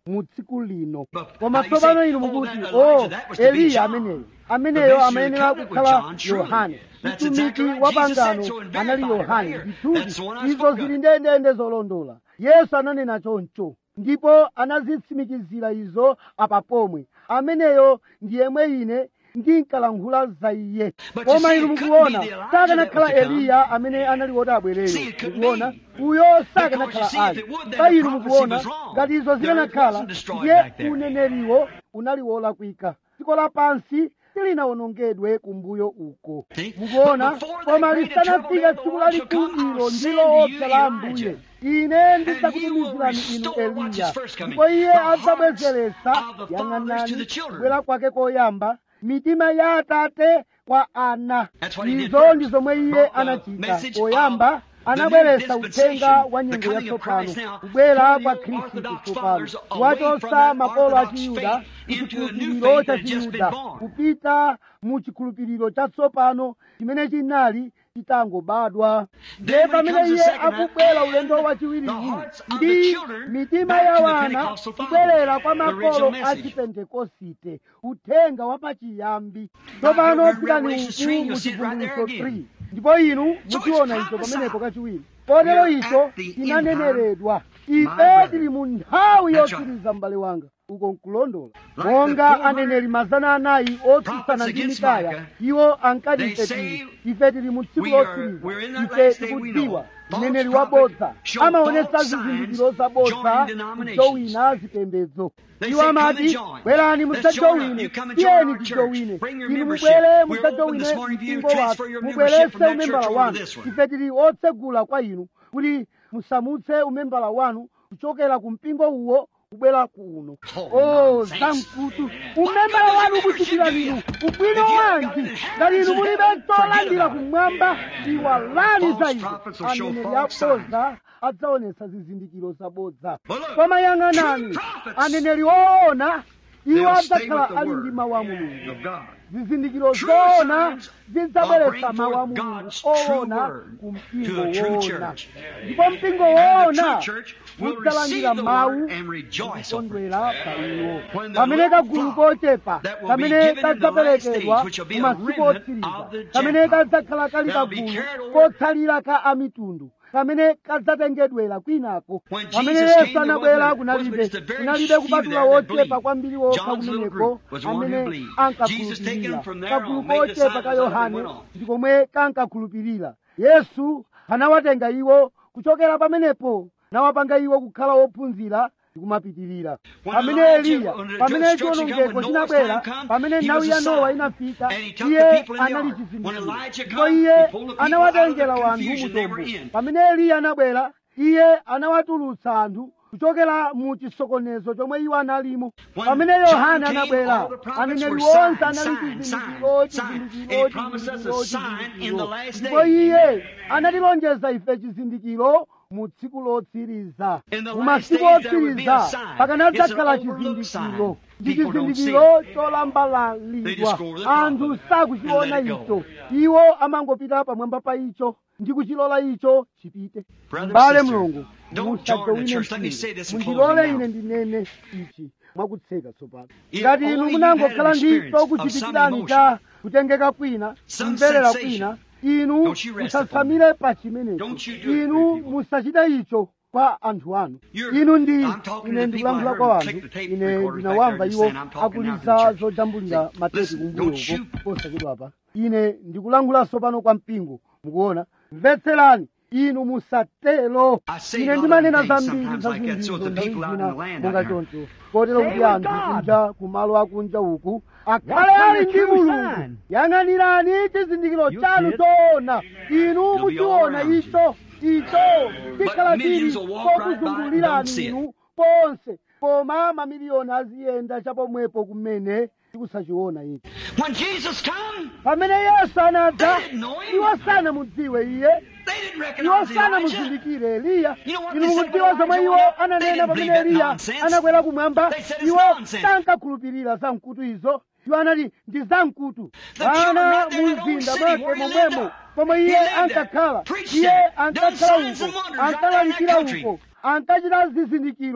S2: mu tsiku lino
S1: But
S2: koma
S1: now you
S2: tsopano
S1: say,
S2: inu
S1: oh,
S2: mukuti
S1: that
S2: o
S1: Elijah, that was to be
S2: eliya
S1: John.
S2: ameneyo
S1: The
S2: ameneyo
S1: best
S2: amayenera
S1: you could with
S2: kukhala
S1: John, surely.
S2: yohane
S1: That's
S2: mtumiki
S1: exactly right.
S2: wa
S1: Jesus said
S2: pangano
S1: so and
S2: anali
S1: verified it
S2: yohane
S1: right here.
S2: ndithudi
S1: That's the one I
S2: izo
S1: spoke
S2: zili
S1: of.
S2: ndendende zolondola yesu ananena choncho ndipo anazitsimikizira izo apa pomwe ameneyo ndi yemwe ine ndinkalankhula za iye
S1: But you
S2: koma
S1: see,
S2: inu
S1: it couldn't
S2: mukuona
S1: be the Elijah
S2: sakanakhala
S1: that was to come.
S2: eliya amene anali woti abwereyo
S1: See, it couldn't
S2: mukuona
S1: be.
S2: uyo
S1: Because you
S2: sakanakhala
S1: see, if
S2: ali
S1: it would, then
S2: pa
S1: the
S2: inu
S1: prophecy
S2: mukuona
S1: was wrong.
S2: ngati izo
S1: The earth
S2: zikanakhala
S1: wasn't destroyed
S2: ndiye
S1: back there.
S2: uneneriwo unali wolakwika dziko lapansi silinawonongedwe kumbuyo uko
S1: See?
S2: mukuona
S1: But before that
S2: koma
S1: great
S2: lisanafika
S1: trouble
S2: tsiku
S1: that the Lord shall
S2: lalikulu
S1: come, I'll
S2: ndilo
S1: send you
S2: opsa la ambuye
S1: Elijah.
S2: ine
S1: And he will
S2: ndidzakutumizirani inu
S1: restore what's his
S2: eliya
S1: first coming,
S2: ndipo iye
S1: the hearts
S2: adzabwezeretsa
S1: of the fathers to
S2: yang'anani
S1: the children.
S2: kubwera kwake koyamba mitima ya atate kwa ana
S1: That's what he did
S2: izo
S1: first.
S2: ndi zomwe iye
S1: Brought the
S2: anachita
S1: message
S2: poyamba
S1: of the
S2: anabweretsa
S1: new
S2: uthenga
S1: dispensation,
S2: wa
S1: the
S2: nyengo
S1: coming of
S2: yatsopano
S1: Christ now,
S2: kubwera
S1: pulling
S2: kwa
S1: the
S2: khristu
S1: Orthodox
S2: tsopano
S1: fathers away from
S2: kuwachotsa
S1: that
S2: makolo a
S1: Orthodox
S2: chiyuda
S1: faith into a new
S2: kuchikhulupiriro
S1: faith
S2: cha
S1: that had just been
S2: chiyuda
S1: born.
S2: kupita mu chikhulupiriro chatsopano chimene chinali chitangobadwa ndiye
S1: Then when he
S2: pamene
S1: comes the
S2: iye
S1: second time,
S2: akubwera ulendo wachiwiri
S1: the
S2: uwu
S1: hearts of the
S2: ndi
S1: children
S2: mitima
S1: back
S2: ya
S1: to the
S2: wana
S1: Pentecostal fathers,
S2: kubwerera kwa
S1: the original
S2: makolo a
S1: message.
S2: chipentekosite uthenga wapachiyambi
S1: Now,
S2: tsopano
S1: here we're in
S2: pitani
S1: Revelation
S2: uku
S1: 3,
S2: mu
S1: you'll see it right there
S2: chivumbulutso
S1: again.
S2: 3 ndipo inu
S1: So
S2: muchiona
S1: it's
S2: icho pamenepo
S1: prophesied.
S2: kachiwiri kotero
S1: We are
S2: icho
S1: at the end
S2: chinaneneredwa
S1: My
S2: ife
S1: brother.
S2: tili mu nthawi
S1: That's
S2: yotsiriza m'bale wanga uko nkulondola
S1: Like
S2: monga
S1: the 400
S2: aneneri mazana anayi otsutsana
S1: prophets
S2: ndi
S1: against
S2: mikaya
S1: Micah,
S2: iwo ankati
S1: they
S2: ife
S1: say
S2: tili ife tili mu tsiku
S1: we are-
S2: lotsiriza
S1: we're in that
S2: ife
S1: last day we
S2: tikudziwa
S1: know.
S2: mneneri
S1: False
S2: wabodza
S1: prophet show
S2: amaonesa
S1: false
S2: zizindikiro
S1: signs,
S2: zabodza
S1: joining denominations.
S2: kujowina zipembedzo
S1: They
S2: iwo
S1: say, "Come
S2: amati
S1: and join.
S2: bwerani
S1: Let's
S2: musajowine
S1: join up. You come and join
S2: tiyeni
S1: our church.
S2: tijowine
S1: Bring your
S2: inu
S1: membership.
S2: mubwere
S1: We're open
S2: musajowine
S1: this morning for you to
S2: mpingo
S1: transfer
S2: wathu
S1: your membership
S2: mubwerese
S1: from that
S2: umembala
S1: church over to
S2: wanu
S1: this one.
S2: ife tili otsegula kwa inu kuti musamutse umembala wanu kuchokera ku mpingo uwo kubwera kuno
S1: Oh,
S2: oh
S1: nonsense.
S2: zamkutu umembala wanu kuchitira linu ubwino wanji ngati inu mulibe cholandira kumwamba iwalani za izo
S1: prophets will show
S2: aneneri
S1: false
S2: abodza adzaonesa zizindikiro zabodza
S1: But look,
S2: koma yang'anani
S1: true prophets,
S2: aneneri oona iwo
S1: They'll stay
S2: adzakhala
S1: with the
S2: ali
S1: word
S2: ndi mawu a mulungu
S1: of God.
S2: zizindikiro
S1: True
S2: zoona
S1: signs
S2: zidzabweretsa
S1: will bring
S2: mawu a
S1: forth
S2: mulungu
S1: God's true
S2: oona
S1: word
S2: ku
S1: to
S2: mpingo
S1: a true
S2: woona
S1: church.
S2: ndipo mpingo
S1: And the
S2: woona
S1: true church will
S2: udzalandira
S1: receive the
S2: mawu
S1: word and rejoice over it.
S2: kukondwera pa iwo
S1: When the
S2: pamene
S1: little
S2: kagulu
S1: flock
S2: kochepa
S1: that will be
S2: kamene
S1: given in the last
S2: kadzaperekedwa
S1: days, which will be
S2: mu
S1: a
S2: masiku
S1: remnant
S2: otsiriza
S1: of the
S2: kamene
S1: Gentiles,
S2: kadzakhala kali
S1: that'll be
S2: kagulu
S1: carried over.
S2: kotsalira ka amitundu kamene kadzatengedwera kwinako
S1: When
S2: pamene
S1: Jesus came,
S2: yesu
S1: there
S2: anabwera
S1: wasn't-
S2: kunalibe
S1: wasn't just a very
S2: kunalibe
S1: few
S2: kupatula
S1: there that
S2: wochepa
S1: believed.
S2: kwambiri wokha
S1: John's little
S2: kumeneko
S1: group was one who
S2: amene
S1: believed. Jesus taking
S2: ankakhulupirira
S1: them from there
S2: kagulu
S1: on, made
S2: kochepa
S1: disciples
S2: ka
S1: as they
S2: yohane
S1: went on.
S2: ndikomwe kankakhulupirira yesu anawatenga iwo kuchokera pamenepo nawapanga iwo kukhala wophunzira ndikumapitirira
S1: When
S2: pamene
S1: Elijah-
S2: eliya
S1: when the
S2: pamene
S1: destruction come,
S2: chiwonongeko
S1: when
S2: chinabwera
S1: Noah's time come,
S2: pamene
S1: he
S2: nthawi
S1: was
S2: ya
S1: a
S2: nowa
S1: sign.
S2: inafika
S1: And he took the
S2: iye
S1: people in the
S2: anali
S1: ark. When
S2: chizindikiro
S1: Elijah
S2: ndipo
S1: come,
S2: iye
S1: he pulled the people
S2: anawatengera
S1: out of the
S2: wanthu
S1: confusion they
S2: mutombo
S1: were in.
S2: pamene eliya anabwera iye anawatulutsa anthu kuchokera mu chisokonezo chomwe iwo analimo
S1: When
S2: pamene
S1: John
S2: yohane
S1: came,
S2: anabwera
S1: all the prophets
S2: aneneri
S1: were
S2: onse
S1: sign,
S2: anali
S1: sign,
S2: chizindikiro
S1: sign, sign.
S2: chizindikiro
S1: And he promised us a
S2: chizindikiro
S1: sign in the last
S2: ndipo
S1: days.
S2: iye anatilonjeza ife chizindikiro mu tsiku lotsiriza
S1: In the
S2: mu
S1: last
S2: masiku
S1: days there would be a
S2: otsiriza
S1: sign.
S2: pakanadzakhala
S1: It's an overlooked
S2: chizindikiro
S1: sign.
S2: ndi
S1: People don't see
S2: chizindikiro
S1: it. They
S2: cholambalalidwa
S1: just go over the top
S2: anthu
S1: of it
S2: sakuchiona
S1: and let it go.
S2: icho iwo amangopita pamwamba pa icho ndi kuchilola icho chipite
S1: Brother,
S2: mbale
S1: sister,
S2: mlongo
S1: don't join the
S2: musajowine
S1: church. Let me say this in
S2: mundilole
S1: closing
S2: ine
S1: now.
S2: ndinene ichi mwakutseka tsopano
S1: If
S2: ngati inu
S1: only you
S2: munangokhala
S1: had an
S2: ndi
S1: experience of
S2: chokuchitikirani
S1: some
S2: cha kutengeka kwina
S1: some
S2: kumverera
S1: sensation.
S2: kwina inu
S1: Don't you rest
S2: musatsamire pa chimenecho
S1: Don't you do it
S2: inu
S1: for people.
S2: musachita icho kwa anthu anu
S1: You're-
S2: inu ndi
S1: I'm talking
S2: ine
S1: to the people
S2: ndikulankhula
S1: I
S2: kwa
S1: heard
S2: wanthu
S1: click the tape
S2: ine
S1: recorders
S2: ndinawamva
S1: back there
S2: iwo
S1: just saying, I'm talking now to the
S2: akuliza
S1: church.
S2: zojambulira
S1: See,
S2: mateti
S1: listen,
S2: kumbuyo
S1: don't
S2: uko
S1: you-
S2: posachedwapa ine ndikulankhulaso pano kwa mpingo mukuona mvetserani inu musatelo
S1: I say
S2: ine
S1: a lot
S2: ndimanena
S1: of things
S2: zambiri
S1: sometimes
S2: za
S1: like that, so
S2: zindizo
S1: the people out in
S2: zina
S1: the land
S2: monga
S1: out there.
S2: choncho kotero kuti
S3: Stay with
S2: anthu
S3: God.
S2: kunja kumalo akunja uku akhale
S3: Watch for
S2: ali
S3: the
S2: ndi
S3: true
S2: mulungu
S3: sign.
S2: yang'anirani chizindikiro
S3: You
S2: chanu
S3: see it.
S2: choona inu
S1: be all
S2: muchiona
S1: around you.
S2: icho icho chikhala chili
S1: millions will walk right by and don't
S2: kokuzungulirani
S1: see it.
S2: inu ponse koma mamiliyoni aziyenda chapomwepo kumene tikusachiona ichi
S1: When Jesus come,
S2: pamene yesu anadza
S1: They didn't know him.
S2: iwo sanamudziwe iye
S1: they didn't
S2: iwo
S1: recognize Elijah.
S2: sanamuzindikire eliya
S1: You know what
S2: inu
S1: they said
S2: mukudziwa
S1: when
S2: zomwe
S1: Elijah
S2: iwo
S1: went up? They
S2: ananena
S1: didn't
S2: pamene
S1: believe that
S2: eliya
S1: nonsense.
S2: anakwera kumwamba
S1: They said it's
S2: iwo
S1: nonsense.
S2: sankakhulupirira zamkutu izo iwo anati ndi zamkutu
S1: The children
S2: ana
S1: right there in that old
S2: mumzinda
S1: city
S2: mwake
S1: where he
S2: momwemo
S1: lived
S2: pomwe
S1: He
S2: iye
S1: lived there,
S2: ankakhala
S1: preached
S2: iye
S1: there, done
S2: ankakhala
S1: signs and
S2: uko
S1: wonders right there in that
S2: ankalalikira
S1: country.
S2: uko ankachita zizindikiro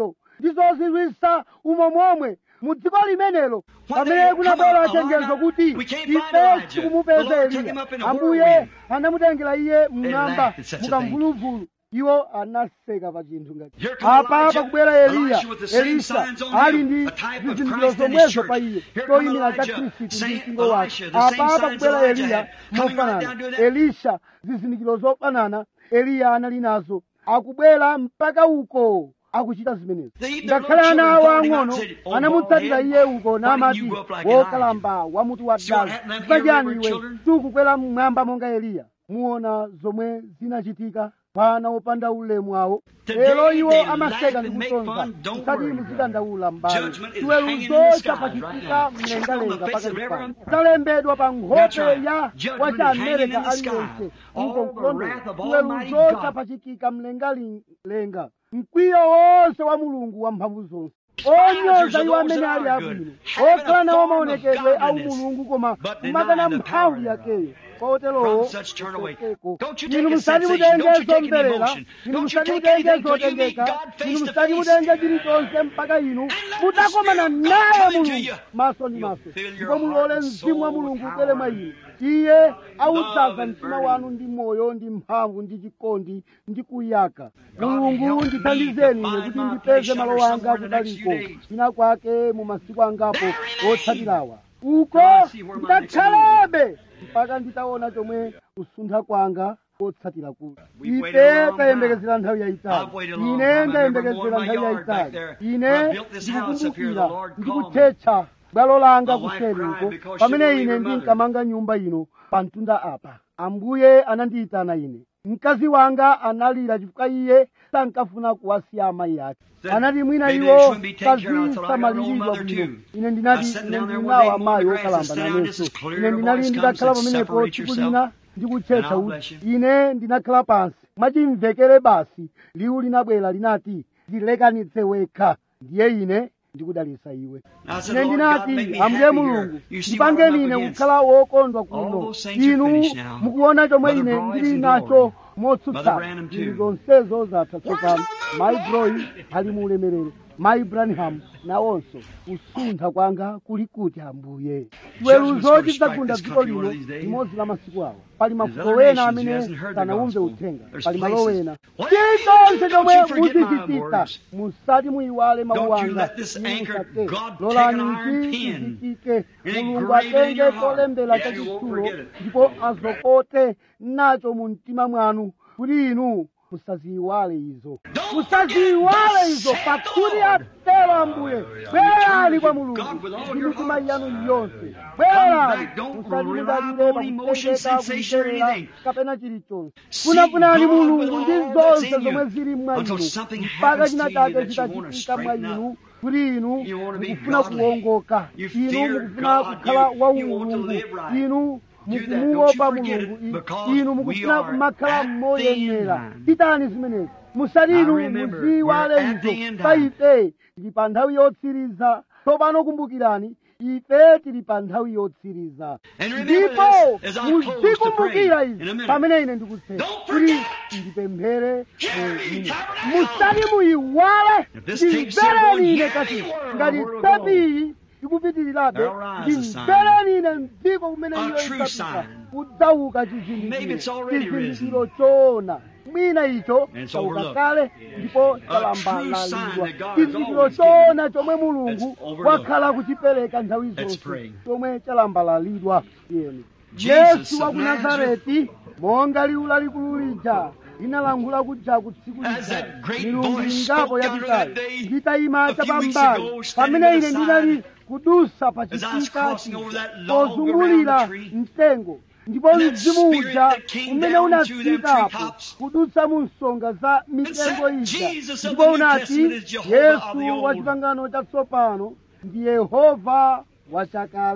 S2: ndizozizwisa umo momwe mu dziko limenelo pamene kunabwera chenjezo kuti ife tikumupeza eliya ambuye anamutengera iye mmwamba mukamvuluvulu iwo anaseka pa chinthu ngati apa pakubwera eliya elisa ali ndi zizindikiro zomwezo pa iye choyimira cha khristu ndi mpingo wake apa pakubwera eliya mofanana elisha zizindikiro zofanana eliya anali nazo akubwera mpaka uko akuchita zimenezo ngakhale ana awo ang'ono anamutsatira iye uko namati wokalamba wamutu wa dala chifukwa iwe sukukwera mmwamba monga eliya muona zomwe zinachitika pana opanda ulemu awo lero iwo amaseka ndi kusonza musati muzidandaula mbali chiweruzo chapachitika mlengalenga pakati pano zalembedwa pa nkhope ya wacha amerika aliyense uko mkulondola chiweruzo chapachitika mlengalenga mkwiyo wonse wa mulungu wamphamvu zonse onyoza iwo amene ali abwino okhala nawo maonekedwe au mulungu koma kumakana mphamvu yakeyo koterowo inu musati mutenge zomverera inu musati mutenge zotengeka inu musati mutenge chilichonse mpaka inu mutakomana naye mulungu maso ndi maso ndipo mulole mzimu wa mulungu ubwere mwa inu iye awudzaza mtima wanu ndi moyo ndi mphamvu ndi chikondi ndi kuyaka mulungu ndithandizeni ine kuti ndipeze malo anga kutaliko china kwake mu masiku angapo otsatirawa uko ndakhalebe mpaka nditaona chomwe kusuntha kwanga kotsatira kuti ife tayembekezera nthawi yayitali ine ndayembekezera nthawi yayitali ine ndikukumbukira ndikuthetsa bwalo langa kuseriko pamene ine ndinkamanga nyumba ino pa mtunda apa ambuye anandiyitana ine mkazi wanga analira chifukwa iye sankafuna kuwasiya amayi ake anati mwina iwo kazisamaliridwa bwino ine ndinati ine ndinawo amayi okalamba nanenso ine ndinali ndidakhala pamenepo tsiku lina ndikuthetsa uti ine ndinakhala pansi mwachimvekere basi liwu linabwera linati ndilekanitse wekha ndiye ine ndikudalisa iwe ine ndinati ambuye mulungu ndipangeni ine kukhala wokondwa kuno inu mukuona chomwe ine ndili nacho motsutsana ili zonsezo zatha tsopano mayi broyi ali mu ulemerero mayi branham nawonso kusuntha kwanga kuli kuti ambuye chiweruzo chidzagunda dziko lino limodzi la masiku awo pali mafuko wena amene sanawumve uthenga pali malo wena chilichonse chomwe muzichitika musati muyiwale mawu anga musate lolani ichi chichitike mulungu atenge cholembera chachitsulo ndipo azokote nacho mu mtima mwanu kuti inu musaziyiwale izo musaziyiwale izo pakuti atero ambuye bwerani kwa mulungu ndi mitima yanu yonse bwerani musalimudalire pakutengeka kumverera kapena chilichonse funafunani mulungu ndi zonse zomwe zili mwa inu mpaka china chake chitachitika mwa inu kuti inu mukufuna kuwongoka inu mukufuna kukhala waumulungu inu mukumuopa mulungu inu mukufuna kumakhala moyenera pitani zimenezi musati inu muziyiwale izo pa ife tili pa nthawi yotsiriza tsopano kumbukirani ife tili pa nthawi yotsiriza ndipo muzikumbukira izi pamene ine ndikutsetsa kuti ndipemphere musati muyiwale ndimvereni ine kati ngati tepiyi ikupitirirabe ndimvereni ine mdziko kumene iyo isapita kudzauka chizindikiro choona mwina icho chauka kale ndipo chalambalalidwa chizindikiro choona chomwe mulungu wakhala kuchipereka nthawi zonse chomwe chalambalalidwa iyeni yesu wa ku nazareti monga liwu lalikulu lija linalankhula kuja kutsiku lija milungu ingapo yapitayo nditayima chapambali pamene ine ndinali kudusa pa chitika pozungulira mtengo ndipo mzimu uja umene unatsikapo kudutsa mu nsonga za mitengo ija ndipo unati yesu wa chipangano chatsopano ndi yehova wachakale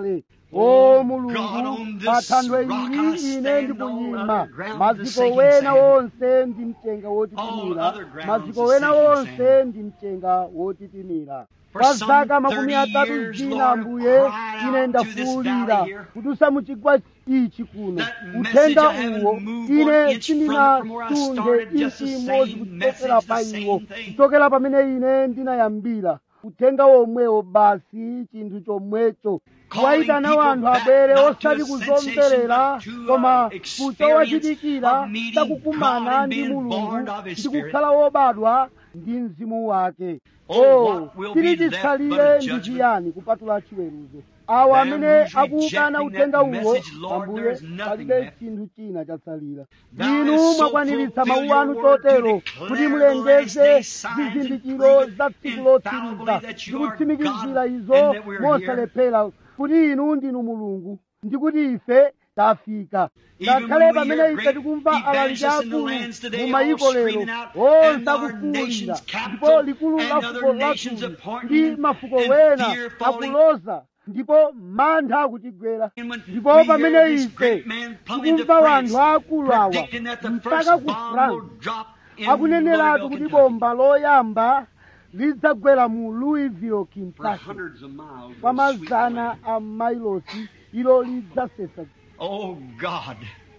S2: o mulungu pa thanthwe ili ine ndikuyima maziko wena wonse ndi mchenga wotitimira maziko wena wonse ndi mchenga wotitimira kwa zaka makumi atatu zina ambuye ine ndafuwulira kudusa mu chigwa ichi kuno uthenga uwo ine sindinasunge inchi imodzi kuchokera pa iwo kuchokera pamene ine ndinayambira uthenga womwewo basi chinthu chomwecho kuwayitana wanthu abwere osati kuzomverera koma kuchowachitikira chakukumana ndi mulungu ndi kukhala wobadwa ndi mzimu wake o tili chitsalire ndi chiyani kupatula chiweruzo awo amene akuwukana uthenga uwo ambuye palibe chinthu china chatsalira inu mwakwaniritsa mawu anu chotero kuti mulengeze zizindikiro za tsiku lotsiriza ndi kutsimikizira izo mosalephera kuti inu ndinu mulungu ndi kuti ife tafika ngakhale pamene ife tikumva alaliki akulu mu mayiko lero onse akufuwulira ndipo likulu la fuko lathu ndi mafuko wena akuloza ndipo mantha akutigwera ndipo pamene ife tikumva wanthu akulu awa mpaka ku france akuneneratu kuti bomba loyamba lidzagwera mu louisville kentucky kwa mazana a mailosi ilo lidzasesa
S1: Oh God.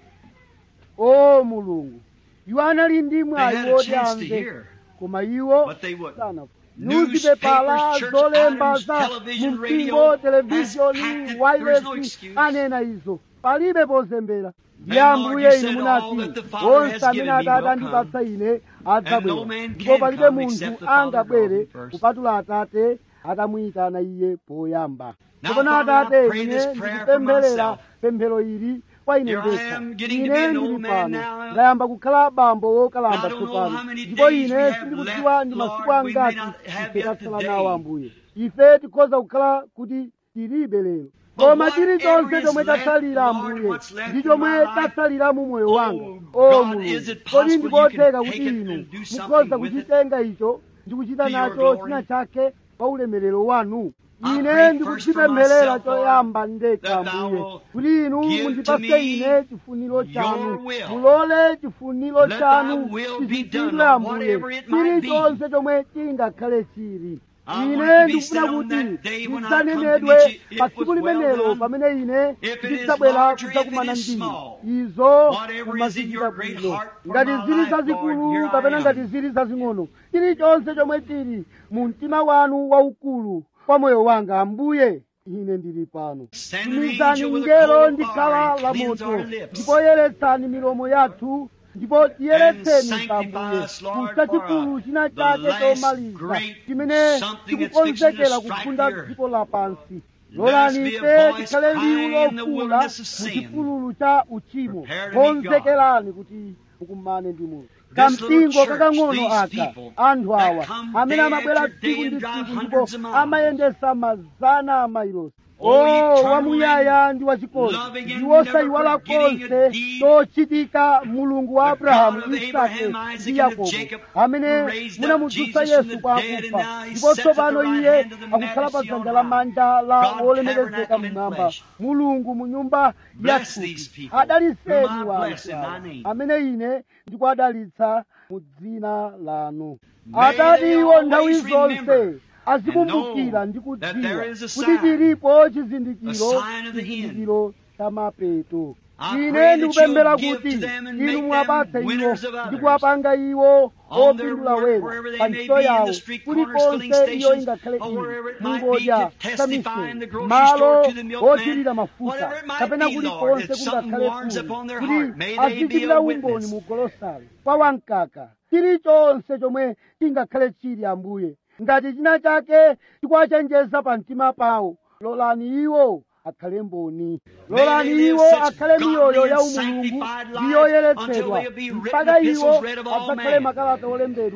S2: o mulungu iwo anali ndi
S1: They
S2: mwayi
S1: had a
S2: woti
S1: chance to
S2: amve
S1: hear.
S2: koma iwo
S1: But they wouldn't.
S2: sana
S1: Newspapers,
S2: newspapers
S1: church
S2: zolemba
S1: items,
S2: za
S1: television,
S2: mumpingo
S1: radio has
S2: televishoni
S1: packed it. There is no
S2: wailesi
S1: excuse.
S2: anena izo palibe pozembera ndi
S1: And Lord,
S2: ambuye
S1: you
S2: inu
S1: said,
S2: munati
S1: "All that the Father
S2: onse
S1: has
S2: amene
S1: given me
S2: atate
S1: will
S2: andipatsa ine
S1: And no
S2: adzabwera
S1: man
S2: ndipo
S1: can
S2: palibe
S1: come
S2: munthu
S1: except the Father
S2: angabwere
S1: draws him first.
S2: kupatula atate atamuyitana iye poyamba
S1: Now,
S2: tsopano
S1: Father, I
S2: atate
S1: pray
S2: ine
S1: this prayer for
S2: ndikupempherera
S1: myself.
S2: pemphero ili kwa ine
S1: Here I
S2: ndekha
S1: am getting to
S2: ine
S1: be an
S2: ndili
S1: old man
S2: pano
S1: now.
S2: ndayamba kukhala bambo wokalamba
S1: I don't know
S2: tsopano
S1: how many
S2: ndipo
S1: days
S2: ine
S1: we have
S2: sindikudziwa
S1: left,
S2: ndi masiku
S1: Lord. We may
S2: angati
S1: not have
S2: ife
S1: yet
S2: tatsala
S1: today.
S2: nawo ambuye ife tikhoza kukhala kuti tilibe lero koma
S1: But
S2: chilichonse
S1: whatever
S2: chomwe
S1: is left,
S2: chatsalira
S1: Lord,
S2: ambuye
S1: what's left
S2: ndi
S1: in
S2: chomwe
S1: my life,
S2: chatsalira mu moyo
S1: Oh,
S2: wanga
S1: God,
S2: o
S1: is
S2: mulungu
S1: it
S2: kodi
S1: possible
S2: ndikotheka
S1: you can
S2: kuti
S1: take it
S2: inu
S1: and do something
S2: mukhoza
S1: with it
S2: kuchitenga icho ndi kuchita
S1: to your
S2: nacho
S1: glory?
S2: china chake kwa ulemerero wanu
S1: I
S2: ine
S1: pray first for
S2: ndikuchipempherera
S1: myself,
S2: choyamba
S1: Lord,
S2: ndekha
S1: that thou
S2: ambuye
S1: will
S2: kuti inu
S1: give to
S2: mundipase
S1: me
S2: ine chifuniro chanu
S1: your will.
S2: mulole chifuniro
S1: Let
S2: chanu
S1: thy will be
S2: chichitidwe
S1: done,
S2: ambuye
S1: whatever it might be.
S2: chilichonse chomwe chingakhale chili
S1: I want
S2: ine
S1: it to be
S2: ndikufuna
S1: said on
S2: kuti
S1: that day when I come to
S2: ndidzanenedwe
S1: meet you, it
S2: pa
S1: was
S2: tsiku
S1: well
S2: limenelo
S1: done.
S2: pamene ine
S1: If it is
S2: ndidzabwera
S1: large or if
S2: kudzakumana
S1: it is
S2: ndinu
S1: small,
S2: izo
S1: whatever is in
S2: mumazichita
S1: your great
S2: bwino
S1: heart for
S2: ngati
S1: my
S2: zili
S1: life,
S2: zazikulu
S1: Lord, here I
S2: kapena
S1: am.
S2: ngati zili zazing'ono chilichonse chomwe chili mu mtima wanu waukulu kwa moyo wanga ambuye ine ndili pano
S1: Send an
S2: tumizani
S1: angel with a
S2: ngelo
S1: coal of
S2: ndi
S1: fire
S2: khala
S1: and
S2: la
S1: cleanse
S2: moto
S1: our lips.
S2: ndipo yeretsani milomo yathu ndipo tiyeretseni
S1: And
S2: ambuye
S1: sanctify us, Lord,
S2: kusa
S1: for,
S2: chikulu
S1: uh,
S2: china
S1: the
S2: chake
S1: last
S2: chomaliza
S1: great
S2: chimene
S1: something that's
S2: chikukonzekera
S1: fixing to strike
S2: kufunda
S1: the earth.
S2: dziko lapansi
S1: Let us
S2: lolani
S1: be a
S2: ife
S1: voice
S2: tikhale liwu
S1: crying in the
S2: lofula
S1: wilderness of
S2: mu
S1: sin.
S2: chipululu cha uchimo
S1: Prepare to meet God.
S2: konzekerani kuti mukumane ndi mulungu
S1: This
S2: kampingo
S1: little church,
S2: kakang'ono
S1: these
S2: aka
S1: people
S2: anthu
S1: that
S2: awa
S1: come
S2: amene
S1: day
S2: amabwera
S1: after day
S2: tsiku ndi
S1: and drive
S2: tsiku ndipo
S1: hundreds of miles.
S2: amayendesa mazana a mailosi
S1: Oh,
S2: o
S1: eternal
S2: wamuyaya ndi wachikondi
S1: loving and
S2: ndi wosayiwala
S1: never forgetting
S2: konse
S1: a deed.
S2: tochitika mulungu wa
S1: The
S2: abrahamu
S1: God of
S2: isake
S1: Abraham, Isaac,
S2: ndi
S1: and of
S2: yakobo
S1: Jacob,
S2: amene
S1: who raised up
S2: munamudzutsa
S1: Jesus from
S2: yesu
S1: the
S2: kwa
S1: dead, and
S2: akufa
S1: now he
S2: ndipo
S1: sits at the
S2: tsopano
S1: right
S2: iye
S1: hand of the
S2: akukhala pa
S1: majesty
S2: dzanja
S1: on
S2: la
S1: high.
S2: manja la
S1: God
S2: wolemekezeka
S1: tabernacle in
S2: mmwamba
S1: flesh.
S2: mulungu mu nyumba
S1: Bless
S2: yathupi
S1: these people,
S2: adaliseni
S1: whom I
S2: wanthu
S1: bless in
S2: awa,
S1: thy name.
S2: amene ine ndikuadalitsa mu dzina lanu
S1: May
S2: atati
S1: they
S2: iwo nthawi
S1: always remember
S2: zonse azikumbukira ndi
S1: know that
S2: kudziwa
S1: there is a
S2: kuti
S1: sign,
S2: chilipo chizindikiro
S1: a sign of the end.
S2: chizindikiro cha mapeto
S1: I
S2: ine
S1: pray that
S2: ndikupemphera
S1: you'll give
S2: kuti
S1: to them and
S2: inu
S1: make
S2: muwapatse
S1: them
S2: iwo
S1: winners of others.
S2: ndi kuwapanga iwo
S1: On their
S2: opindula
S1: work,
S2: wena
S1: wherever they
S2: pa
S1: may
S2: ntchito
S1: be, in
S2: yawo
S1: the street corners, filling
S2: kulikonse iyo
S1: stations,
S2: ingakhale
S1: or
S2: ili
S1: wherever it might be,
S2: mungodya
S1: to testify
S2: samiseni
S1: in the grocery
S2: malo
S1: store to the milkman,
S2: othirira mafuta
S1: whatever it might
S2: kapena
S1: be, Lord,
S2: kulikonse
S1: that something
S2: kungakhale
S1: warms
S2: kuno
S1: upon their
S2: kuti
S1: heart. May they be
S2: azichitira
S1: a
S2: umboni
S1: witness.
S2: mu golosalo kwa wamkaka chilichonse chomwe chingakhale chili ambuye ngati china chake chikuwachenjeza pa mtima pawo lolani iwo akhale mboni lolani
S1: May they
S2: iwo
S1: live such
S2: akhale miyoyo
S1: godly
S2: ya
S1: and
S2: umulungu
S1: sanctified
S2: ndi
S1: lives
S2: yoyeretsedwa
S1: until they'll be written
S2: mpaka iwo
S1: epistles read of all
S2: adzakhale
S1: men.
S2: makalata olembedwa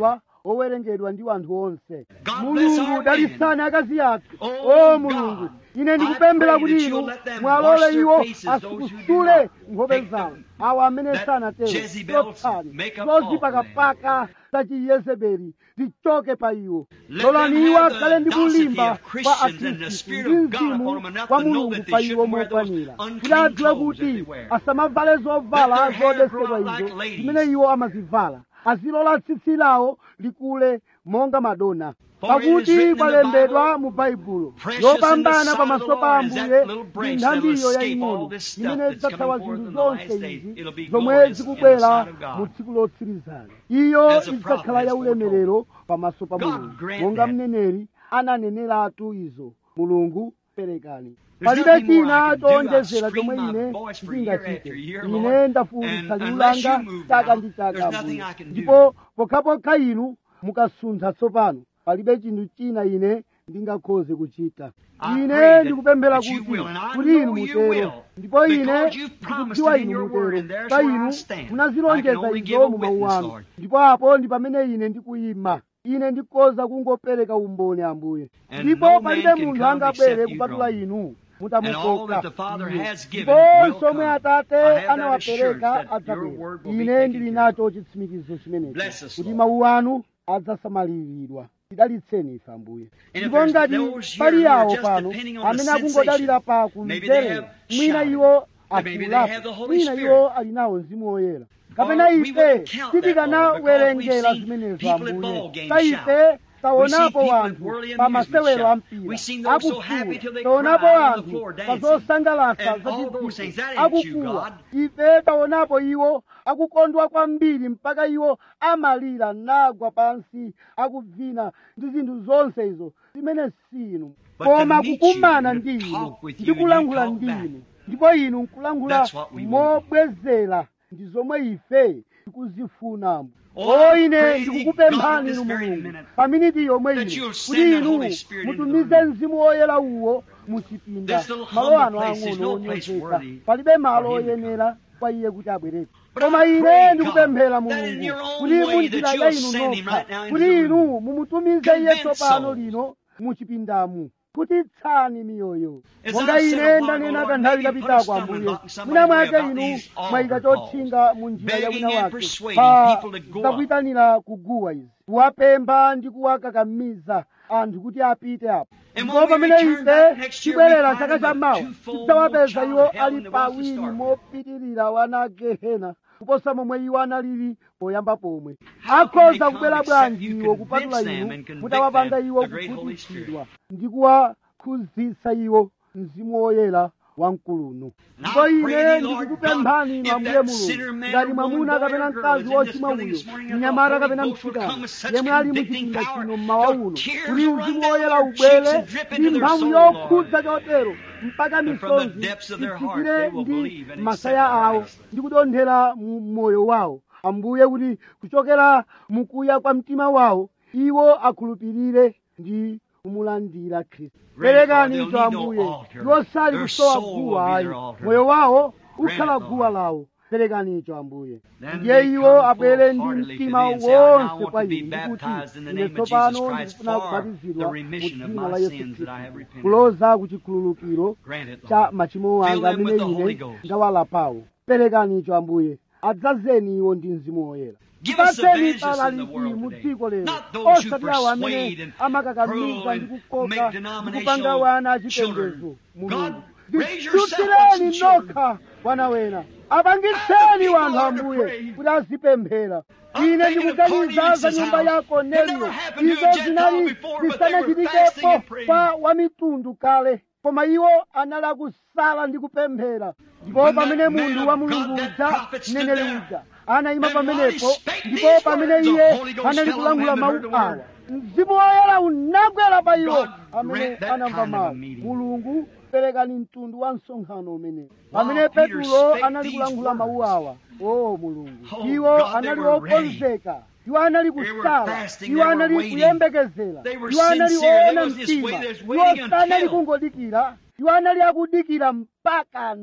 S2: owerengedwa ndi anthu onse
S1: God bless
S2: mulungu
S1: our
S2: dalisani
S1: women.
S2: akazi athu
S1: Oh,
S2: o mulungu
S1: God,
S2: ine
S1: I
S2: ndikupemphera
S1: pray
S2: kuti
S1: that
S2: inu
S1: you'll let them
S2: mwalole
S1: wash their
S2: iwo
S1: faces, those who do
S2: asukusule
S1: not
S2: nkhope
S1: take
S2: zawo
S1: them.
S2: awo amene
S1: That
S2: sanatero
S1: Jezebel's
S2: zotsani
S1: makeup off
S2: zozipakapaka za chiyezebeli zichoke pa iwo
S1: Let
S2: lolani
S1: them
S2: iwo
S1: have the
S2: akhale ndi
S1: audacity
S2: kulimba
S1: of
S2: kwa
S1: Christians and the
S2: akhristu
S1: Spirit
S2: ndi
S1: of God
S2: mzimu
S1: upon them enough
S2: wa
S1: to know
S2: mulungu
S1: that they
S2: pa iwo
S1: shouldn't wear those
S2: mokwanira
S1: unclean
S2: kuti adziwe
S1: clothes that they
S2: kuti
S1: wear.
S2: asamavale zovala
S1: Let their hair grow
S2: zodetsedwa
S1: out like
S2: izo
S1: ladies.
S2: zimene iwo amazivala azilola tsitsi lawo likule monga madona
S1: For it is
S2: pakuti
S1: written in the
S2: kwalembedwa
S1: Bible,
S2: mu baibulo
S1: Precious in the
S2: yopambana
S1: sight
S2: pamaso
S1: of the
S2: pa
S1: Lord is that
S2: ambuye
S1: little
S2: ndi
S1: branch that'll
S2: nthambiyo
S1: escape
S2: yaying'ono
S1: all this stuff
S2: imene
S1: that's
S2: idzathawa
S1: coming forth
S2: zinthu
S1: in the last
S2: zonse
S1: days.
S2: izi
S1: It'll be
S2: zomwe
S1: glorious in the
S2: zikubwera
S1: sight of God.
S2: mu tsiku lotsirizana iyo
S1: As the
S2: idzakhala
S1: prophet
S2: ya
S1: has
S2: ulemerero pamaso pa
S1: God
S2: mulungu
S1: grant
S2: monga
S1: that.
S2: mneneri ananeneratu izo mulungu perekani
S1: There's
S2: palibe
S1: nothing more
S2: china
S1: I can do. I've
S2: chowonjezera
S1: screamed
S2: chomwe
S1: my
S2: ine
S1: voice for year
S2: ndingachite
S1: after year,
S2: ine
S1: Lord.
S2: ndafuwulitsa
S1: And
S2: liwu
S1: unless you
S2: langa
S1: move
S2: chaka
S1: now,
S2: ndi chaka
S1: there's nothing
S2: Ambuye.
S1: I can do.
S2: ndipo pokhapokha inu mukasuntha tsopano palibe chinthu china ine ndingakhoze kuchita
S1: I pray
S2: ine
S1: that-
S2: ndikupemphera
S1: that you
S2: kuti
S1: will, and I
S2: kuti inu
S1: know you
S2: mutero
S1: will,
S2: ndipo ine
S1: because you've promised
S2: ndikudziwa
S1: it in
S2: inu
S1: your word,
S2: mutero
S1: and there's
S2: pa
S1: where I
S2: inu
S1: stand. I
S2: munazilonjeza
S1: can only give
S2: izo
S1: a
S2: mu mawu
S1: witness,
S2: anu
S1: Lord.
S2: ndipo apo ndi pamene ine ndikuyima ine ndikhoza kungopereka umboni ambuye
S1: And
S2: ndipo
S1: no man
S2: palibe
S1: can
S2: munthu
S1: come
S2: angabwere
S1: except you
S2: kupatula
S1: draw.
S2: inu
S1: And all
S2: mutamukoka
S1: that the Father
S2: Iye.
S1: has given
S2: ndipo
S1: will
S2: somwe
S1: come.
S2: atate
S1: I have that
S2: anawapereka
S1: assurance that your
S2: adzabwera
S1: word will be
S2: ine
S1: taken
S2: ndili
S1: care of.
S2: nacho chitsimikizo chimenecho
S1: Bless us,
S2: kuti
S1: Lord.
S2: mawu anu adzasamaliridwa tidalitseni ife ambuye
S1: And if
S2: ndipo
S1: there's
S2: ngati
S1: those here
S2: pali
S1: who are
S2: yawo
S1: just
S2: pano
S1: depending on the
S2: amene akungodalira pa
S1: maybe they
S2: kumverera
S1: have
S2: mwina
S1: shouted,
S2: iwo
S1: maybe they
S2: afuulapo
S1: have the Holy
S2: mwina
S1: Spirit.
S2: iwo ali nawo mzimu woyera kapena
S1: Or we
S2: ife
S1: wouldn't count that, Lord,
S2: sitikanawerengera
S1: because we've
S2: zimenezo
S1: seen people at
S2: ambuye
S1: ball games
S2: pa ife
S1: shout.
S2: taonapo
S1: We see people at
S2: wanthu
S1: whirling
S2: pa
S1: amusement
S2: masewero a
S1: shout.
S2: mpira
S1: We seen those so happy till
S2: akufuwa
S1: they
S2: taonapo
S1: cried on the
S2: wanthu
S1: floor
S2: pa
S1: dancing.
S2: zosangalatsa
S1: And all those things, that
S2: zachidziko
S1: ain't you,
S2: akufuwa
S1: God.
S2: ife taonapo iwo akukondwa kwambiri mpaka iwo amalira nagwa pansi akubvina ndi zinthu zonse izo zimene sinu
S1: But to
S2: koma
S1: meet you,
S2: kukumana
S1: to
S2: ndi inu
S1: talk with you
S2: ndi
S1: and you
S2: kulankhula
S1: talk
S2: ndi
S1: back.
S2: inu ndipo inu nkulankhula
S1: That's what we want.
S2: mobwezera ndi zomwe ife tikuzifuna
S1: Oh,
S2: o
S1: I
S2: ine
S1: pray
S2: ndikukupemphani
S1: God
S2: inu
S1: this very
S2: mulungu
S1: minute
S2: pa miniti yomwe
S1: that
S2: ino
S1: you'll
S2: kuti
S1: send that
S2: inu
S1: Holy Spirit into the
S2: mutumize
S1: room.
S2: mzimu woyera uwo muchipinda
S1: This little
S2: malo
S1: humble
S2: ano
S1: place is
S2: ang'ono
S1: no place
S2: onyozeka
S1: worthy
S2: palibe malo
S1: for him to
S2: oyenera kwa iye kuti abwereke
S1: But
S2: koma
S1: I
S2: ine
S1: pray,
S2: ndikupemphera
S1: God, that in
S2: mulungu
S1: your own
S2: kuti
S1: way
S2: munjira
S1: that
S2: ya
S1: you'll
S2: inu
S1: send him
S2: nokha
S1: right now into
S2: kuti
S1: the
S2: inu
S1: room.
S2: mumutumize iye
S1: Convince
S2: tsopano
S1: souls.
S2: lino muchipindamu kutitsani miyoyo
S1: As
S2: monga
S1: I said a
S2: ine
S1: while
S2: ndanena
S1: ago,
S2: kanthawi
S1: maybe put a
S2: kapitako
S1: stumbling
S2: ambuye
S1: block in somebody's
S2: mwina
S1: way
S2: mwake
S1: about
S2: inu
S1: these altar
S2: mwayika
S1: calls,
S2: chotchinga mu njira ya
S1: begging
S2: wina
S1: and
S2: wake
S1: persuading
S2: pa
S1: people to go up.
S2: zakuyitanira kuguwa izi kuwapempha ndi kuwakakamiza anthu kuti apite apo
S1: And
S2: ndipo
S1: when we
S2: pamene
S1: return back
S2: ife
S1: next year,
S2: tibwerera
S1: we find
S2: chaka
S1: them a
S2: chamawa
S1: twofold
S2: tidzawapeza
S1: more
S2: iwo
S1: child of hell
S2: ali
S1: than the ones to
S2: pawiri
S1: start with.
S2: mopitirira wana gehena kuposa momwe iwo analili poyamba pomwe
S1: How can they
S2: akhoza
S1: come
S2: kubwera
S1: except
S2: bwanji
S1: you
S2: iwo
S1: convince
S2: kupatula
S1: them
S2: inu
S1: and convict
S2: mutawapanga
S1: them,
S2: iwo
S1: the great Holy
S2: kukhutitsidwa ndi kuwakhuzitsa iwo mzimu woyera wamkuluno
S1: And
S2: ndipo
S1: I pray
S2: ine
S1: thee, Lord
S2: ndikukupemphani
S1: God,
S2: inu
S1: if
S2: ambuye
S1: that
S2: mulungu
S1: sinner man
S2: ngati
S1: or
S2: mwamuna
S1: woman, boy
S2: kapena
S1: or girl
S2: mkazi
S1: is in this
S2: wochimwa
S1: building
S2: uyo
S1: this morning, and the
S2: mnyamata
S1: Holy
S2: kapena
S1: Ghost will
S2: mtsikana
S1: come with such
S2: yemwe ali
S1: convicting
S2: muchipinda
S1: power
S2: chino mmawa
S1: till
S2: uno
S1: tears
S2: kuti
S1: will
S2: mzimu
S1: run
S2: woyera
S1: down their cheeks
S2: ubwere
S1: and drip
S2: ndi
S1: into their
S2: mphamvu
S1: soul, Lord.
S2: yokhudza chotero mpaka
S1: And from the
S2: misonzi
S1: depths of their heart
S2: ifikire
S1: they will
S2: ndi
S1: believe and
S2: masaya
S1: accept
S2: awo
S1: Christ.
S2: ndi kudonthera mu moyo wawo ambuye kuti kuchokera mukuya kwa mtima wawo iwo akhulupirire ndi kumulandira khristu
S1: Grant it,
S2: perekani
S1: Lord,
S2: icho
S1: they'll need no
S2: ambuye
S1: altar.
S2: iwo sali
S1: Their
S2: kusowa
S1: soul will
S2: guwa
S1: be
S2: ayi
S1: their altar.
S2: moyo wawo
S1: Grant
S2: ukhala
S1: it, Lord.
S2: guwa lawo perekani icho ambuye
S1: Then
S2: ndiye
S1: they
S2: iwo
S1: come
S2: abwere ndi
S1: full-heartedly to
S2: mtima
S1: thee and say, I now
S2: wonse
S1: want
S2: kwa
S1: to be
S2: inu ndikuti
S1: baptized in the
S2: ine
S1: name of
S2: tsopano
S1: Jesus Christ
S2: ndikufuna
S1: for
S2: kubatizidwa
S1: the
S2: mu
S1: remission of
S2: dzina
S1: my
S2: la yesu
S1: sins that I have
S2: khristu
S1: repented.
S2: kuloza ku chikhululukiro
S1: Grant it,
S2: cha
S1: Lord.
S2: machimo
S1: Fill
S2: anga
S1: them with
S2: amene
S1: the Holy
S2: ine
S1: Ghost.
S2: ndawalapawo perekani icho ambuye adzazeni iwo ndi mzimu woyera
S1: Give us
S2: patseni
S1: evangelists in the
S2: palalisi
S1: world
S2: mu
S1: today.
S2: dziko lero
S1: Not those who
S2: osati awo amene
S1: persuade and
S2: amakakamiza
S1: prove
S2: ndi
S1: and
S2: kukoka
S1: make
S2: ndi kupanga
S1: denominational
S2: wana
S1: children.
S2: achipembedzo
S1: God,
S2: mulungu
S1: raise yourself up
S2: ndichutireni
S1: some children.
S2: nokha wana wena
S1: Ask
S2: apangitseni
S1: the
S2: wanthu
S1: people, Lord, to
S2: ambuye
S1: pray.
S2: kuti azipemphera
S1: I'm
S2: ine
S1: thinking of
S2: ndikuganiza za
S1: Cornelius'
S2: nyumba
S1: house.
S2: ya
S1: It
S2: korneliyo
S1: never happened to
S2: izo
S1: a Gentile
S2: zinali
S1: before, but they were fasting
S2: zisanachitikepo
S1: and praying.
S2: kwa wamitundu kale koma iwo anali akusala ndi kupemphera ndipo
S1: When
S2: pamene
S1: that man
S2: munthu
S1: of
S2: wa
S1: God,
S2: mulungu
S1: that
S2: uja
S1: prophet stood
S2: mneneri
S1: there.
S2: uja anayima
S1: And while he
S2: pamenepo
S1: spake
S2: ndipo
S1: these
S2: pamene
S1: words, the
S2: iye
S1: Holy Ghost
S2: anali
S1: fell on
S2: kulangula
S1: them that
S2: mawu
S1: heard the word.
S2: awa mzimu woyera unagwera pa iwo
S1: God
S2: amene
S1: grant that
S2: anamva
S1: kind of a
S2: mawu
S1: meeting.
S2: mulungu perekani mtundu wa msonkhano umene
S1: While
S2: pamene
S1: Peter
S2: petulo
S1: spake
S2: anali
S1: these
S2: kulangula mawu
S1: words.
S2: awa o mulungu
S1: Oh,
S2: iwo
S1: God, they
S2: anali
S1: were ready.
S2: okonzeka iwo anali
S1: They were
S2: kusala
S1: fasting,
S2: iwo
S1: they were
S2: anali
S1: waiting.
S2: kuyembekezera
S1: They were
S2: iwo anali
S1: sincere. They
S2: oona
S1: wasn't just
S2: mtima
S1: waiting, they was
S2: iwo
S1: waiting
S2: sanali
S1: until.
S2: kungodikira iwo anali akudikira mpakana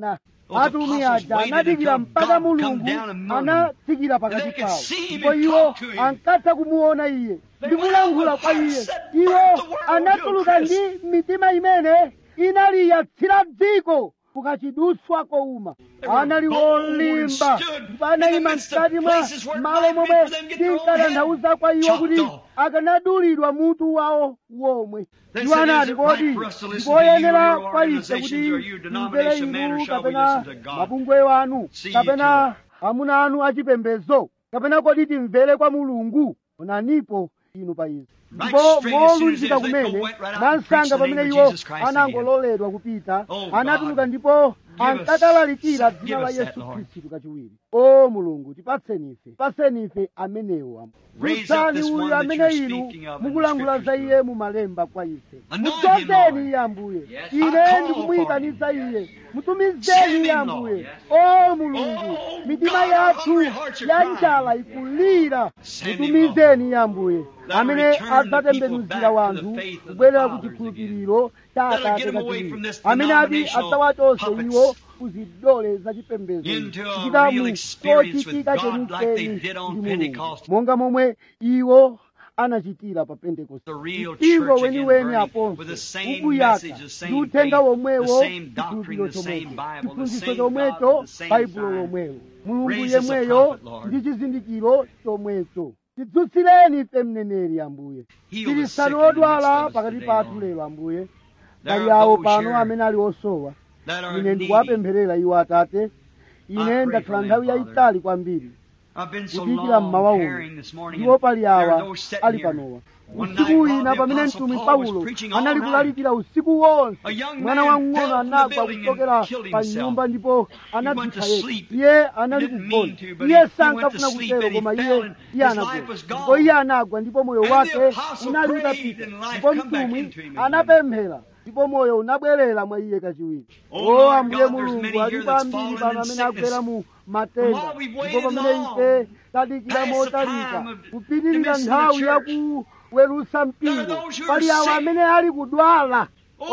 S2: atumwi aja anadikira mpaka mulungu anatsikira pakati pawo ndipo iwo ankatha kumuona iye ndikulankhula kwa iye iwo anatuluka ndi mitima imene inali yatsira dziko kukachidutswa kouma anali olimba ndipo anayima mkati mwa malo momwe tinkatanthauza kwa iwo kuti akanadulidwa mutu wawo womwe iwo anati kodi ndikoyenera kwa ife kuti mvere inu kapena mabungwe wanu kapena amuna anu achipembedzo kapena kodi timvere kwa mulungu onanipo inu pa izi ndipo molunjika kumene mwansanga pamene iwo anangololedwa kupita anatuluka ndipo ankakalalikira dzina la yesu khristu kachiwiri o mulungu tipatseni ife tipatseni ife amenewo mutsani uyu amene inu mukulankhula za iye mumalemba kwa ife mudzozeni iye ambuye ine ndikumuyitanitsa iye mutumizeni iye ambuye o mulungu mitima yathu ya njala ikulira mutumizeni iye ambuye amene adzatembenuzira wanthu kubwerera ku chikhulupiriro cha atate kachiwiri amene ati adzawachotse iwo kuzidole zachipembedzo kuchita mu chochitika chenicheni ndi mulungu monga momwe iwo anachitira pa pentekoste mpingo weniweni aponso ukuyaka ndi uthenga womwewo chikhulupiriro chomwecho chiphunzitso chomwecho baibulo lomwelo mulungu yemweyo ndi chizindikiro chomwecho tidzutsireni ife mneneri ambuye tilisani odwala pakati pathu lero ambuye pali awo pano amene ali osowa ine ndikuwapempherera iwo atate ine ndakhala nthawi yayitali kwambiri kudikira mmawa uno ndipo pali awa ali panowa usiku wina pamene mtumwi paulo anali kulalikira usiku wonse mwana wamng'ono anagwa kuchokera pa nyumba ndipo anadzipha yekha iye anali kugona iye sankafuna kutero koma iye iye anagwa ndipo iye anagwa ndipo moyo wake unali utapita ndipo mtumwi anapemphera ndipo moyo unabwerera mwa iye kachiwiri o ambuye mulungu alipo ambiri pano amene agwera mu matenda ndipo pamene ife tadikira motalika kupitirira nthawi yakuwerusa mpingo pali awo amene ali kudwala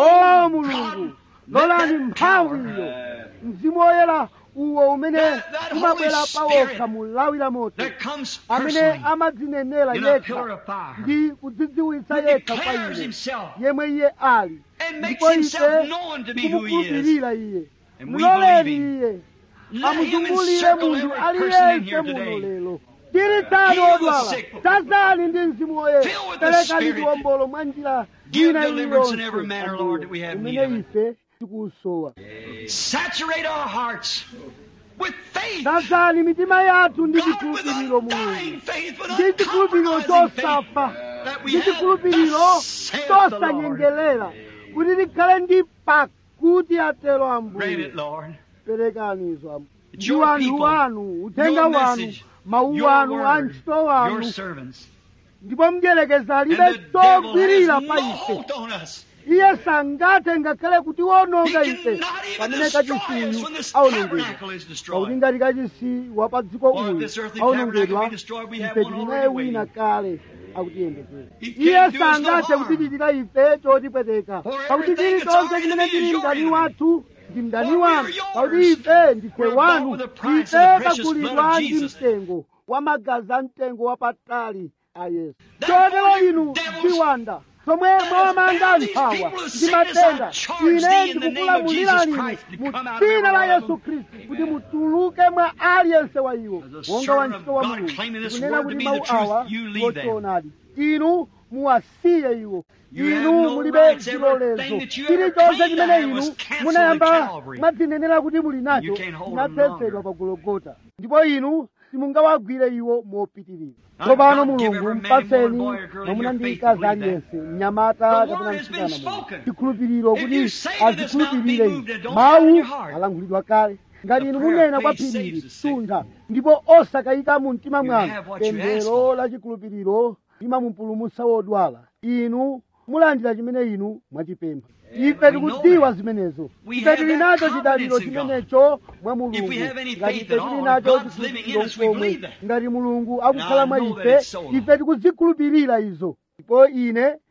S2: o mulungu lolani mphamvu iyo mzimu woyera uwo umene umabwera pawokha mulawira moto amene amadzinenera yekha ndi kudzidziwitsa yekha kwa ine yemwe iye ali ndipo ife tikumukhulupirira iye muloleni iye amuzungulire munthu aliyense muno lero chiritsani odwala tazani ndi mzimu woyera perekani chiwombolo mwa njira ina iliyonse imene ife tikusowa tazani mitima yathu ndi chikhulupiriro mulungu ndi chikhulupiriro chosafa ndi chikhulupiriro chosanyengerera kuti tikhale ndi pakuti atero ambuye perekani izo ndi wanthu wanu uthenga wanu mawu anu a ntchito wanu ndipo mdyerekeza alibe chogwirira pa ife iye sangathe ngakhale kutiwononga ife pamene kachisiyu aonongedwa pakuti ngati kachisi wa pa dziko uyu aonongedwa ife tili naye wina kale akutiyembekeza iye sangathe kutichitira ife chotipweteka pakuti chilichonse chimene chili mdani wathu ndi mdani wanu pakuti ife ndife wanu ife tagulidwa ndi mtengo wa magazi a mtengo wapatali a yesu chotero inu ziwanda zomwe mwawamanga nthawa ndi matenda ine ndikukulamulirani mu dzina la yesu khristu kuti mutuluke mwa aliyense wa iwo monga wantchito wa mulungu kunena kuti mawu awa ngochoonadi inu muwasiye iwo inu mulibe chilolezo chilichonse chimene inu munayamba mwadzinenera kuti muli nacho chinathetsedwa pa gologota ndipo inu simungawagwire iwo mopitirira tsopano mulungu mpatseni mwamuna ndi mkazi aliyense mnyamata kapena mtsikana muno chikhulupiriro kuti azikhulupirire inu mawu alankhulidwa kale ngati inu munena kwa phirili suntha ndipo osakayika mu mtima mwanu pemphero la chikhulupiriro limamupulumutsa wodwala inu mulandira chimene inu mwachipempha ife tikudziwa zimenezo ife tili nacho chidaliro chimenecho mwa mulungu ngati ife tili nacho chikhulupiriro komwe ngati mulungu akukhala mwa ife ife tikuzikhulupirira izo ndipo ine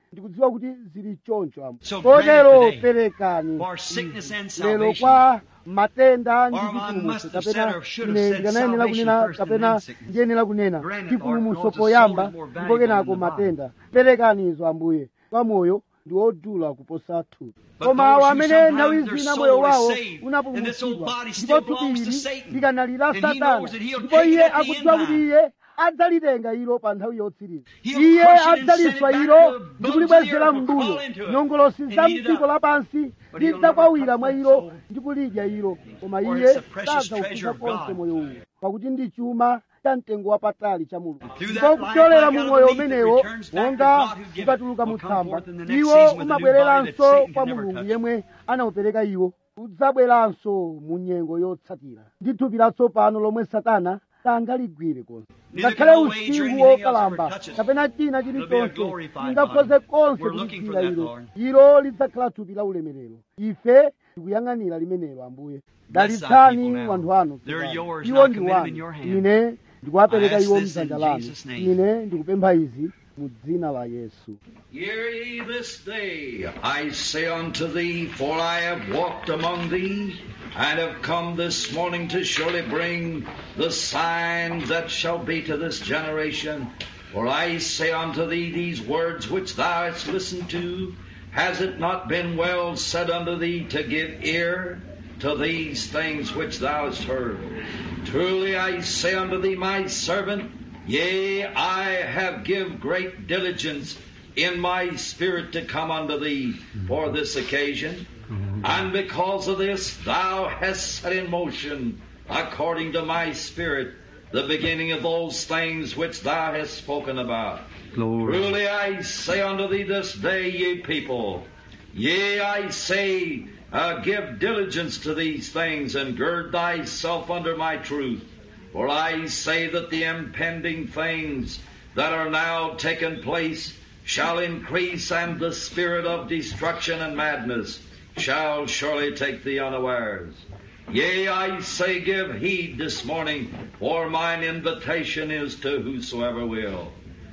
S2: ndikudziwa kuti zili choncho amo
S1: So
S2: kotero
S1: grant it today
S2: perekani
S1: for sickness and
S2: izi. lero
S1: salvation.
S2: kwa matenda ndi
S1: Or I
S2: chipulumutso
S1: must have said
S2: kapena
S1: or should have
S2: ine
S1: said
S2: ndikanayenera
S1: salvation
S2: kunena
S1: first and
S2: kapena
S1: then sickness.
S2: ndiyenera kunena
S1: Grant it,
S2: chipulumutso
S1: Lord, because the
S2: poyamba
S1: soul is more
S2: ndipo
S1: valuable
S2: kenako
S1: than the body.
S2: matenda perekani izo ambuye kwa moyo ndi wodula kuposa thupi
S1: But
S2: koma
S1: those
S2: awo
S1: who
S2: amene
S1: sometimes
S2: nthawi
S1: their
S2: zina
S1: soul
S2: moyo
S1: is
S2: wawo
S1: saved, and this old
S2: unapulumutsidwa
S1: body
S2: ndipo
S1: still
S2: thupi
S1: belongs to
S2: ili
S1: Satan.
S2: likanalira
S1: And he
S2: satana
S1: knows that he'll
S2: ndipo
S1: take it
S2: iye
S1: at the end
S2: akudziwa kuti
S1: time.
S2: iye adzalitenga ilo pa nthawi yotsiriza
S1: He'll
S2: iye
S1: crush it and send
S2: adzaliswa
S1: it back
S2: ilo
S1: to the
S2: ndi
S1: bones
S2: kulibwezera
S1: of the earth or
S2: m'mbuyo
S1: crawl into it
S2: nyongolosi
S1: and
S2: za
S1: eat it
S2: mdziko
S1: up.
S2: lapansi
S1: But he'll
S2: zidzakwawira
S1: never
S2: mwa
S1: touch
S2: ilo
S1: that soul.
S2: ndi kulidya ilo koma
S1: For
S2: iye
S1: it's the precious
S2: sadzaukuza
S1: treasure of
S2: konse
S1: God.
S2: moyo uwu pakuti ndi chuma cha mtengo wapatali cha mulungu
S1: Through that
S2: ndipo
S1: life
S2: kupyolera
S1: like
S2: mu
S1: out
S2: moyo
S1: of the meat that
S2: umenewo
S1: returns back to
S2: monga
S1: God who gave it,
S2: ukatuluka mu
S1: will come
S2: tsamba
S1: forth in the next
S2: iwo
S1: season with a new body that
S2: umabwereranso
S1: Satan
S2: kwa
S1: can never
S2: mulungu
S1: touch.
S2: yemwe anawupereka iwo udzabweranso mu nyengo yotsatira ndi thupi latsopano lomwe satana sangaligwire konse
S1: Neither
S2: ngakhale
S1: can no wage or
S2: usiku
S1: anything else
S2: wokalamba
S1: ever touch it.
S2: kapena china
S1: It'll be a
S2: chilichonse
S1: glorified
S2: chingakhoze
S1: body.
S2: konse
S1: We're looking for
S2: kulichira
S1: that,
S2: ilo
S1: Lord.
S2: ilo lidzakhala thupi la ulemerero ife tikuyang'anira limenelo ambuye
S1: Bless thy
S2: dalitsani
S1: people now.
S2: wanthu anu
S1: They're
S2: tsopano.
S1: yours,
S2: iwo
S1: and I
S2: ndi
S1: commit them
S2: wanu
S1: in your hand.
S2: ine ndikuwapereka
S1: I ask
S2: iwo
S1: this in
S2: mdzanja lanu
S1: Jesus' name.
S2: ine ndikupempha izi mu dzina la yesu
S3: Hear ye this day, I say unto thee, for I have walked among thee, and have come this morning to surely bring the signs that shall be to this generation. For I say unto thee these words which thou hast listened to, has it not been well said unto thee to give ear to these things which thou hast heard? Truly I say unto thee, my servant, yea, I have give great diligence in my spirit to come unto thee for this occasion. And because of this, thou hast set in motion, according to my spirit, the beginning of those things which thou hast spoken about. Truly I say unto thee this day, ye people, yea, I say, uh, give diligence to these things, and gird thyself under my truth. For I say that the impending things that are now taking place shall increase, and the spirit of destruction and madness shall surely take thee unawares. Yea, I say, give heed this morning, for mine invitation is to whosoever will.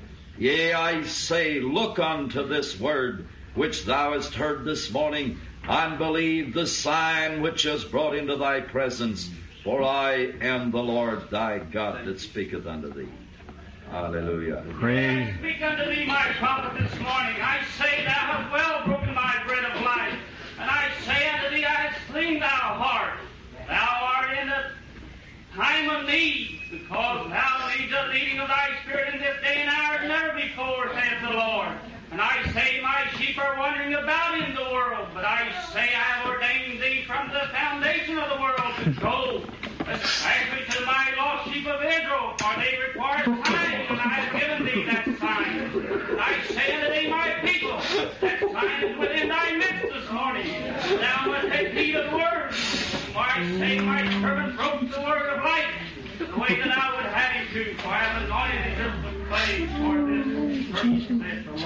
S3: Yea, I say, look unto this word which thou hast heard this morning, and believe the sign which is brought into thy presence, for I am the Lord thy God that speaketh unto thee. Hallelujah.
S1: Praise.
S4: speak unto thee, my prophet, this morning. I say, Thou hast well broken my bread of life. And I say unto thee, I have slain thou heart. Thou art in a time of need, because thou needs a leading of thy spirit in this day and hour as never before, saith the Lord. And I say, My sheep are wandering about in the world, but I say, I have ordained thee from the foundation of the world to go, especially to my lost sheep of Israel, for they require signs, and I have given thee that sign. And I say unto thee, my people, that sign is within thy midst this morning. Thou must take heed of the word. For I say, my servant broke the word of life, the way that I would have him to, for I have anointed him with clay for this purpose, saith the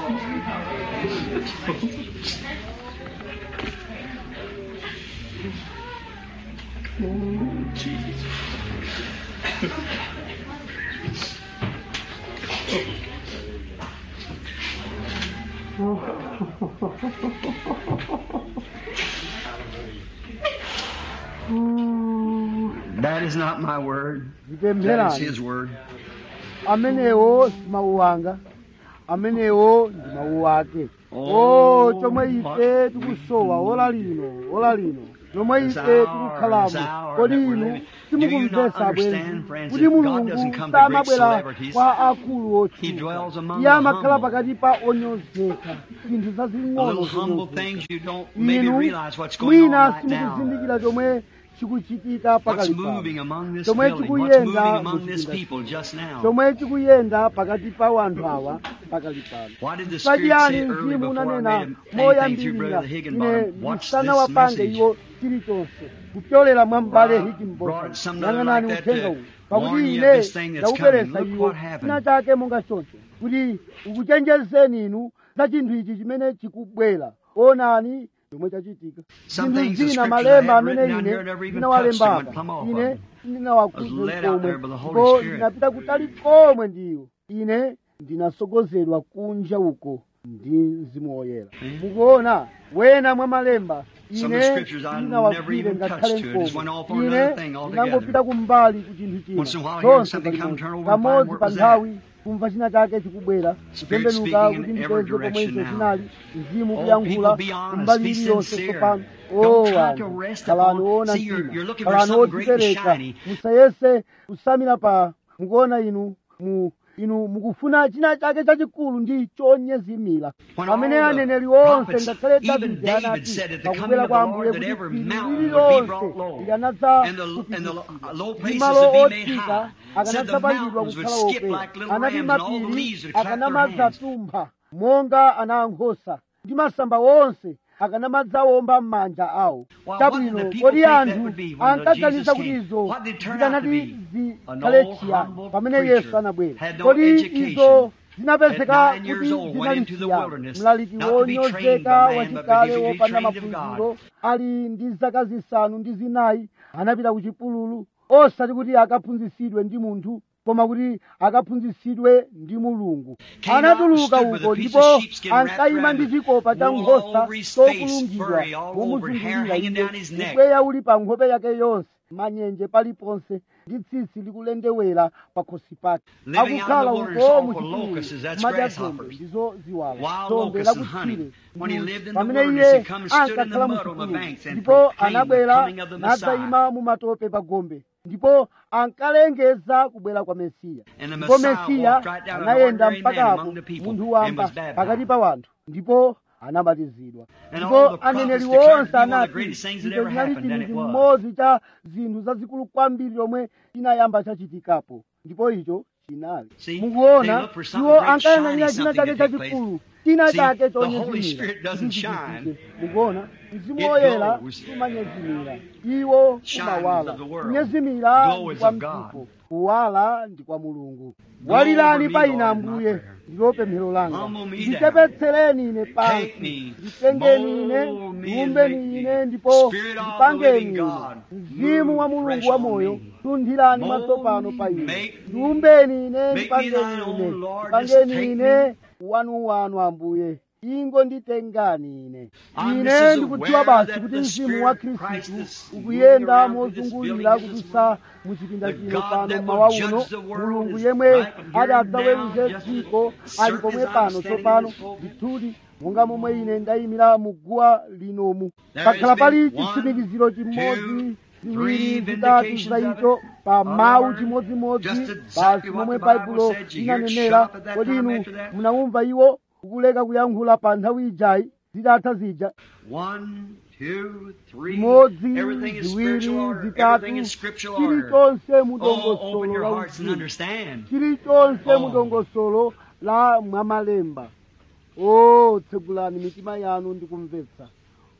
S4: Lord.
S1: That is not my word. That is
S2: zipempherani
S1: His word.
S2: amenewo si mawu anga amenewo ndi mawu ake
S1: Oh,
S2: o chomwe ife tikusowa ola lino ola lino chomwe
S1: This
S2: ife
S1: hour,
S2: tikukhalamo
S1: this hour
S2: kodi
S1: that we're
S2: inu
S1: living. Do you not
S2: simukumvetsa
S1: understand,
S2: bwenzi
S1: friends,
S2: kuti
S1: that God
S2: mulungu
S1: doesn't come to great
S2: samabwera
S1: celebrities.
S2: kwa akulu
S1: He dwells
S2: otchuka
S1: among
S2: iye
S1: the
S2: amakhala
S1: humble.
S2: pakati pa onyozeka zinthu
S1: The
S2: zazing'ono
S1: little humble
S2: zonyozeka.
S1: things you don't maybe
S2: inu
S1: realize what's going on
S2: mwina
S1: right now.
S2: simukuzindikira chomwe chikuchitika
S1: What's
S2: pakali
S1: moving
S2: pano
S1: among this
S2: chomwe
S1: building? What's moving
S2: chikuyenda
S1: among this
S2: muchipinda
S1: people just now?
S2: chomwe chikuyenda pakati pa wanthu awa pakali pano
S1: Why did the Spirit
S2: pachiyani
S1: say early
S2: mzimu
S1: before I
S2: unanena
S1: made anything through
S2: moyambirira
S1: Brother
S2: ine
S1: Higginbottom? Watch
S2: msana
S1: this
S2: wapange
S1: message.
S2: iwo chilichonse kupyolera mwa mbale
S1: Brought
S2: higginbotham
S1: something
S2: yang'anani
S1: like that
S2: uthenga
S1: to
S2: uwu pakuti
S1: warn you
S2: ine
S1: of this thing that's
S2: ndakubweretsa
S1: coming. Look
S2: iwo
S1: what happened.
S2: china chake monga choncho kuti ukuchenjezeni inu za chinthu ichi chimene chikubwera onani chomwe chachitika
S1: Some
S2: zinthu
S1: things the
S2: zina
S1: scriptures
S2: malemba
S1: I had
S2: amene
S1: written down
S2: ine
S1: here never even
S2: ndinawalembapa
S1: touched them, went plumb off
S2: ine
S1: of them.
S2: ndinawakhudza
S1: Was led out
S2: komwe
S1: there by the Holy
S2: ndipo
S1: Spirit.
S2: ndinapita kutali komwe ndiwo ine ndinasogozedwa kunja uko ndi mzimu woyera mukuona wena mwa malemba
S1: Some of
S2: ine
S1: the scriptures I never
S2: ndinawagwire
S1: even
S2: ngakhale
S1: touched to it. Just went
S2: mkomo
S1: off on
S2: ine
S1: another thing altogether.
S2: ndinangopita kumbali ku chinthu china
S1: Once in a while, hearing
S2: zonse
S1: something come,
S2: palimodzi
S1: turn over and find
S2: kamodzi
S1: where it
S2: pa
S1: was
S2: nthawi kumva china chake chikubwera
S1: Spirit
S2: kutembenuka
S1: speaking
S2: kuti
S1: in every
S2: ndipeze pomwe
S1: direction
S2: izo
S1: now.
S2: chinali mzimu
S1: Oh,
S2: kuyankhula
S1: people, be honest,
S2: kumbali
S1: be
S2: iliyonse
S1: sincere.
S2: tsopano
S1: Don't
S2: o
S1: try to
S2: anthu
S1: rest
S2: khalani
S1: upon-
S2: woona
S1: See, you're-
S2: mtima
S1: you're looking for
S2: khalani
S1: something great and
S2: odzipereka
S1: shiny.
S2: musayese kusamira pa mukuona inu mu inu mukufuna china chake chachikulu ndi chonyezimira
S1: When
S2: pamene
S1: all the
S2: aneneri onse
S1: prophets,
S2: ngakhale
S1: even
S2: davide
S1: David
S2: anati
S1: said at the coming
S2: pakubwera
S1: of
S2: kwa
S1: the
S2: ambuye
S1: Lord
S2: kuti
S1: that every
S2: phiri
S1: mountain would be
S2: lililonse
S1: brought low,
S2: likanadza
S1: and the- and the
S2: kuphukira.
S1: low
S2: ndi
S1: places
S2: malo
S1: would be made
S2: otsika
S1: high. Said the
S2: akanadzapangidwa
S1: mountains would
S2: kukhala
S1: skip
S2: okwera
S1: like little
S2: anati
S1: rams, and all the
S2: mapiri
S1: leaves would clap their hands.
S2: akanamadzatumpha monga ana ankhosa ndi masamba onse akanamadzaomba m'manja awo
S1: Well,
S2: chabwino
S1: what did the people
S2: kodi
S1: think that
S2: anthu
S1: would be when
S2: ankaganiza
S1: Jesus
S2: kuti
S1: came?
S2: izo
S1: What did it turn out to
S2: zikanati
S1: be? An
S2: zikhale
S1: old,
S2: chiyani
S1: humble
S2: pamene
S1: preacher,
S2: yesu anabwera
S1: had no
S2: kodi
S1: education,
S2: izo zinapezeka
S1: at nine years
S2: kuti
S1: old, went
S2: zinali
S1: into the
S2: chiyani
S1: wilderness,
S2: mlaliki
S1: not to be trained
S2: wonyozeka
S1: by man, but
S2: wachikale
S1: to be
S2: wopanda
S1: trained of
S2: maphunziro ali ndi zaka zisanu ndi zinayi anapita ku chipululu osati kuti akaphunzitsidwe ndi munthu koma kuti akaphunzitsidwe ndi mulungu
S1: Came out and
S2: anatuluka
S1: stood with a
S2: uko
S1: piece
S2: ndipo
S1: of sheepskin wrapped
S2: ankayima
S1: around
S2: ndi
S1: him,
S2: chikopa cha
S1: wool
S2: nkhosa
S1: all over his face,
S2: chokulungidwa
S1: furry all over, hair
S2: momuzungulira
S1: hanging
S2: iye
S1: down his neck.
S2: ubweya uli pa nkhope yake yonse manyenje paliponse ndi tsitsi likulendewera pa khosi pake
S1: Living out in
S2: akukhala
S1: the wilderness,
S2: uko
S1: all
S2: mu
S1: for locusts, that's
S2: madya
S1: grasshoppers.
S2: dzombe ndizo ziwala
S1: Wild
S2: dzombe
S1: locusts and honey.
S2: lakutsire
S1: When he lived in the
S2: pamene
S1: wilderness,
S2: iye
S1: he come and stood in the
S2: ankakhala
S1: mud on the
S2: mchipululu
S1: banks and
S2: ndipo
S1: proclaimed the
S2: anabwera
S1: coming of the Messiah.
S2: nadzayima mu matope pa gombe ndipo ankalengeza kubwera kwa mesiya
S1: And the
S2: ndipo
S1: Messiah
S2: mesiya
S1: walked right down an
S2: anayenda
S1: ordinary man
S2: mpaka apo
S1: among the people
S2: munthu
S1: and
S2: wamba
S1: was baptized.
S2: pakati pa wanthu ndipo anabatizidwa
S1: And
S2: ndipo
S1: all the prophets
S2: aneneri
S1: declared
S2: onse
S1: to be one of the
S2: anati
S1: greatest things that
S2: icho
S1: ever
S2: chinali
S1: happened, and
S2: chinthu
S1: it was.
S2: chimodzi cha zinthu zazikulu kwambiri lomwe chinayamba chachitikapo ndipo icho chinali
S1: See, they
S2: mukuona
S1: look for something
S2: iwo
S1: great,
S2: ankayang'anira
S1: shiny,
S2: china chake
S1: something to take
S2: chachikulu china
S1: See,
S2: chake
S1: the Holy
S2: chonyezimira
S1: Spirit doesn't
S2: kuti
S1: shine.
S2: chichitike. mukuona mzimu
S1: It
S2: woyera
S1: glows.
S2: umanyezimira iwo
S1: Shines
S2: umawala
S1: of the world.
S2: kunyezimira
S1: Glow
S2: ndi
S1: is
S2: kwa
S1: of God.
S2: mdziko kuwala ndi kwa mulungu
S1: Glow
S2: walirani
S1: over
S2: pa
S1: me,
S2: ine
S1: Lord, in my
S2: ambuye
S1: prayer.
S2: ndilo pemphero langa
S1: Humble me down.
S2: ndichepetsereni ine
S1: Take
S2: pansi
S1: me,
S2: nditengeni ine
S1: mold me and
S2: ndiumbeni
S1: make
S2: ine
S1: me.
S2: ndipo
S1: Spirit of the
S2: ndipangeni
S1: living
S2: ine
S1: God,
S2: mzimu wa
S1: move
S2: mulungu
S1: fresh
S2: wa
S1: on
S2: moyo
S1: me.
S2: tunthirani
S1: Mold
S2: matsopano
S1: me,
S2: pa ine
S1: make me.
S2: ndiumbeni ine
S1: Make me
S2: ndipangeni
S1: thine
S2: ine
S1: own, Lord. Just
S2: ndipangeni
S1: take
S2: ine
S1: me.
S2: wanuwanu ambuye ingo nditengani ine
S1: I'm
S2: ine
S1: just
S2: ndikudziwa
S1: aware
S2: basi
S1: that
S2: kuti
S1: the
S2: mzimu
S1: Spirit
S2: wa
S1: of Christ
S2: khristu
S1: is moving
S2: ukuyenda
S1: around through this
S2: mozungulira
S1: building this
S2: kudutsa muchipinda
S1: The
S2: chino
S1: God
S2: pano
S1: that
S2: mmawa
S1: will
S2: uno
S1: judge the world
S2: mulungu
S1: is
S2: yemwe
S1: right here
S2: ati adzaweruze
S1: now, just
S2: dziko
S1: as
S2: ali
S1: certain
S2: pomwe
S1: as I'm
S2: pano
S1: standing in
S2: tsopano
S1: this pulpit.
S2: ndithudi monga momwe ine ndayimira mu guwa linomu
S1: There
S2: pakhala
S1: has
S2: pali
S1: been one,
S2: chitsimikiziro
S1: two,
S2: chimodzi
S1: three
S2: ziwiri zitatu
S1: vindications
S2: za
S1: of
S2: icho
S1: it.
S2: pa
S1: Our
S2: mawu
S1: Lord,
S2: chimodzimodzi
S1: just exactly
S2: basi
S1: what
S2: momwe
S1: the Bible
S2: baibulo
S1: said. You hear it
S2: linanenera
S1: shut up at that
S2: kodi
S1: time
S2: inu
S1: after that?
S2: munawumva iwo ukuleka kuyankhula pa nthawi ijayi zitatha zija
S1: One, two, three.
S2: imodzi
S1: Everything is
S2: ziwiri
S1: spiritual order.
S2: zitatu
S1: Everything is scriptural order.
S2: chilichonse mu
S1: Oh, open
S2: dongosolo
S1: your
S2: la
S1: hearts and
S2: uzimu
S1: understand.
S2: chilichonse
S1: Oh.
S2: mu dongosolo la mwamalemba o tsegulani mitima yanu ndi kumvetsa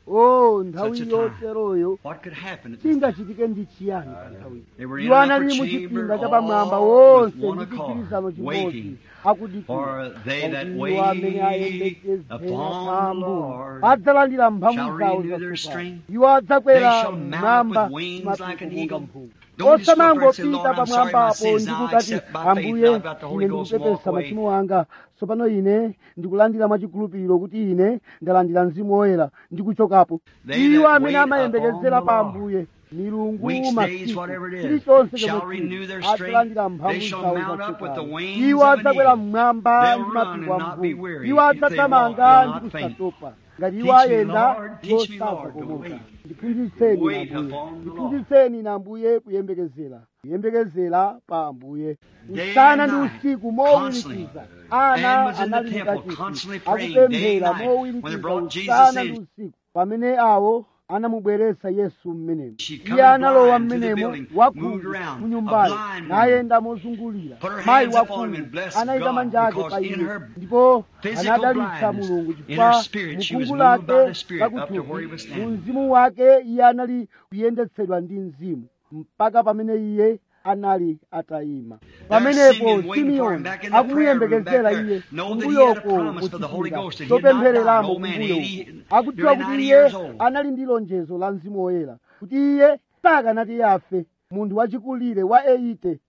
S2: o nthawi
S1: Such a time.
S2: yoteroyo
S1: What could happen at this time?
S2: chingachitike ndi chiyani pa nthawi
S1: They were in
S2: iwo
S1: an upper
S2: anali mu
S1: chamber,
S2: chipinda chapamwamba
S1: all
S2: wonse
S1: with one
S2: ndi
S1: accord,
S2: chigwirizano chimodzi
S1: waiting
S2: akudikira
S1: for they that
S2: Pakuti iwo amene
S1: wait
S2: ayembekezera
S1: upon
S2: pa
S1: the
S2: Ambuye
S1: Lord
S2: adzalandira
S1: shall
S2: mphamvu zawo
S1: renew their
S2: zatsopano
S1: strength.
S2: iwo adzakwera
S1: They shall mount up
S2: mmwamba
S1: with wings like an
S2: mapiko
S1: eagle.
S2: mphungu
S1: Don't just go up there and say,
S2: osamangopita
S1: Lord, I'm sorry, my
S2: pamwambapo
S1: sins.
S2: ndi
S1: Now I
S2: kukati
S1: accept by faith.
S2: ambuye
S1: Now I've got the Holy
S2: ine
S1: Ghost and walk
S2: ndikupepesa
S1: away.
S2: machimo anga tsopano ine ndikulandira mwachikhulupiriro kuti ine ndalandira mzimu woyera ndikuchokapo
S1: They
S2: iwo
S1: that
S2: amene
S1: wait
S2: amayembekezera
S1: upon
S2: pa
S1: the Lord.
S2: ambuye milungu
S1: Weeks, days,
S2: masiku
S1: whatever it is,
S2: chilichonse
S1: shall
S2: chomwe
S1: renew their
S2: chili,
S1: strength.
S2: adzalandira mphamvu
S1: They shall
S2: zawo
S1: mount up with the
S2: zatsopano
S1: wings
S2: iwo
S1: of an
S2: adzakwera
S1: eagle.
S2: mmwamba
S1: They'll
S2: ndi
S1: run
S2: mapiko
S1: and
S2: a
S1: not be
S2: mphungu
S1: weary.
S2: iwo
S1: If they
S2: adzathamanga
S1: walk, they'll
S2: ndi
S1: not faint.
S2: kusatopa ngati
S1: Teach
S2: iwo
S1: me,
S2: ayenda
S1: Lord, teach me,
S2: yosaza
S1: Lord, to
S2: komoka
S1: wait.
S2: ndiphunzitseni
S1: Wait
S2: ambuye
S1: upon the Lord.
S2: ndiphunzitseni na ambuye kuyembekezera kuyembekezera pa ambuye
S1: Day
S2: usana
S1: and
S2: ndi
S1: night,
S2: usiku
S1: constantly.
S2: mowirikiza
S1: Man
S2: ana
S1: was in the
S2: anali
S1: temple,
S2: mkachisi
S1: constantly praying day and
S2: akupemphera
S1: night. When they
S2: mowirikiza
S1: brought Jesus
S2: usana
S1: in,
S2: ndi usiku pamene awo anamubweretsa yesu mmenemo
S1: She come
S2: iye
S1: in
S2: analowa
S1: blind to the
S2: mmenemo
S1: building,
S2: wakhungu
S1: moved around,
S2: mu
S1: a
S2: nyumbayo
S1: blind woman.
S2: nayenda mozungulira
S1: Put her
S2: mayi
S1: hands upon him
S2: wakhungu
S1: and blessed
S2: anayika
S1: God,
S2: manja ake
S1: because
S2: pa
S1: in
S2: iye
S1: her
S2: ndipo
S1: physical
S2: anadalitsa
S1: blindness,
S2: mulungu
S1: in her
S2: chifukwa
S1: spirit, she was
S2: mkhungu
S1: moved by
S2: lake
S1: the Spirit up to where he was
S2: lakuthupi
S1: standing.
S2: mu mzimu wake iye anali kuyendetsedwa ndi mzimu mpaka pamene iye anali atayima pamenepo
S1: Simeon waiting for him
S2: simeoni
S1: back in the
S2: akumuyembekezera
S1: prayer room
S2: iye
S1: back there, know that he had a
S2: kumbuyoko
S1: promise for the Holy
S2: muchipinda
S1: Ghost that he had not
S2: chopemphereramo
S1: died. Old man,
S2: kumbuyo
S1: 80
S2: uko akudziwa
S1: nearly
S2: kuti
S1: 90
S2: iye
S1: years old.
S2: anali ndi lonjezo la mzimu woyera kuti iye sakanati afe munthu wachikulire wa 80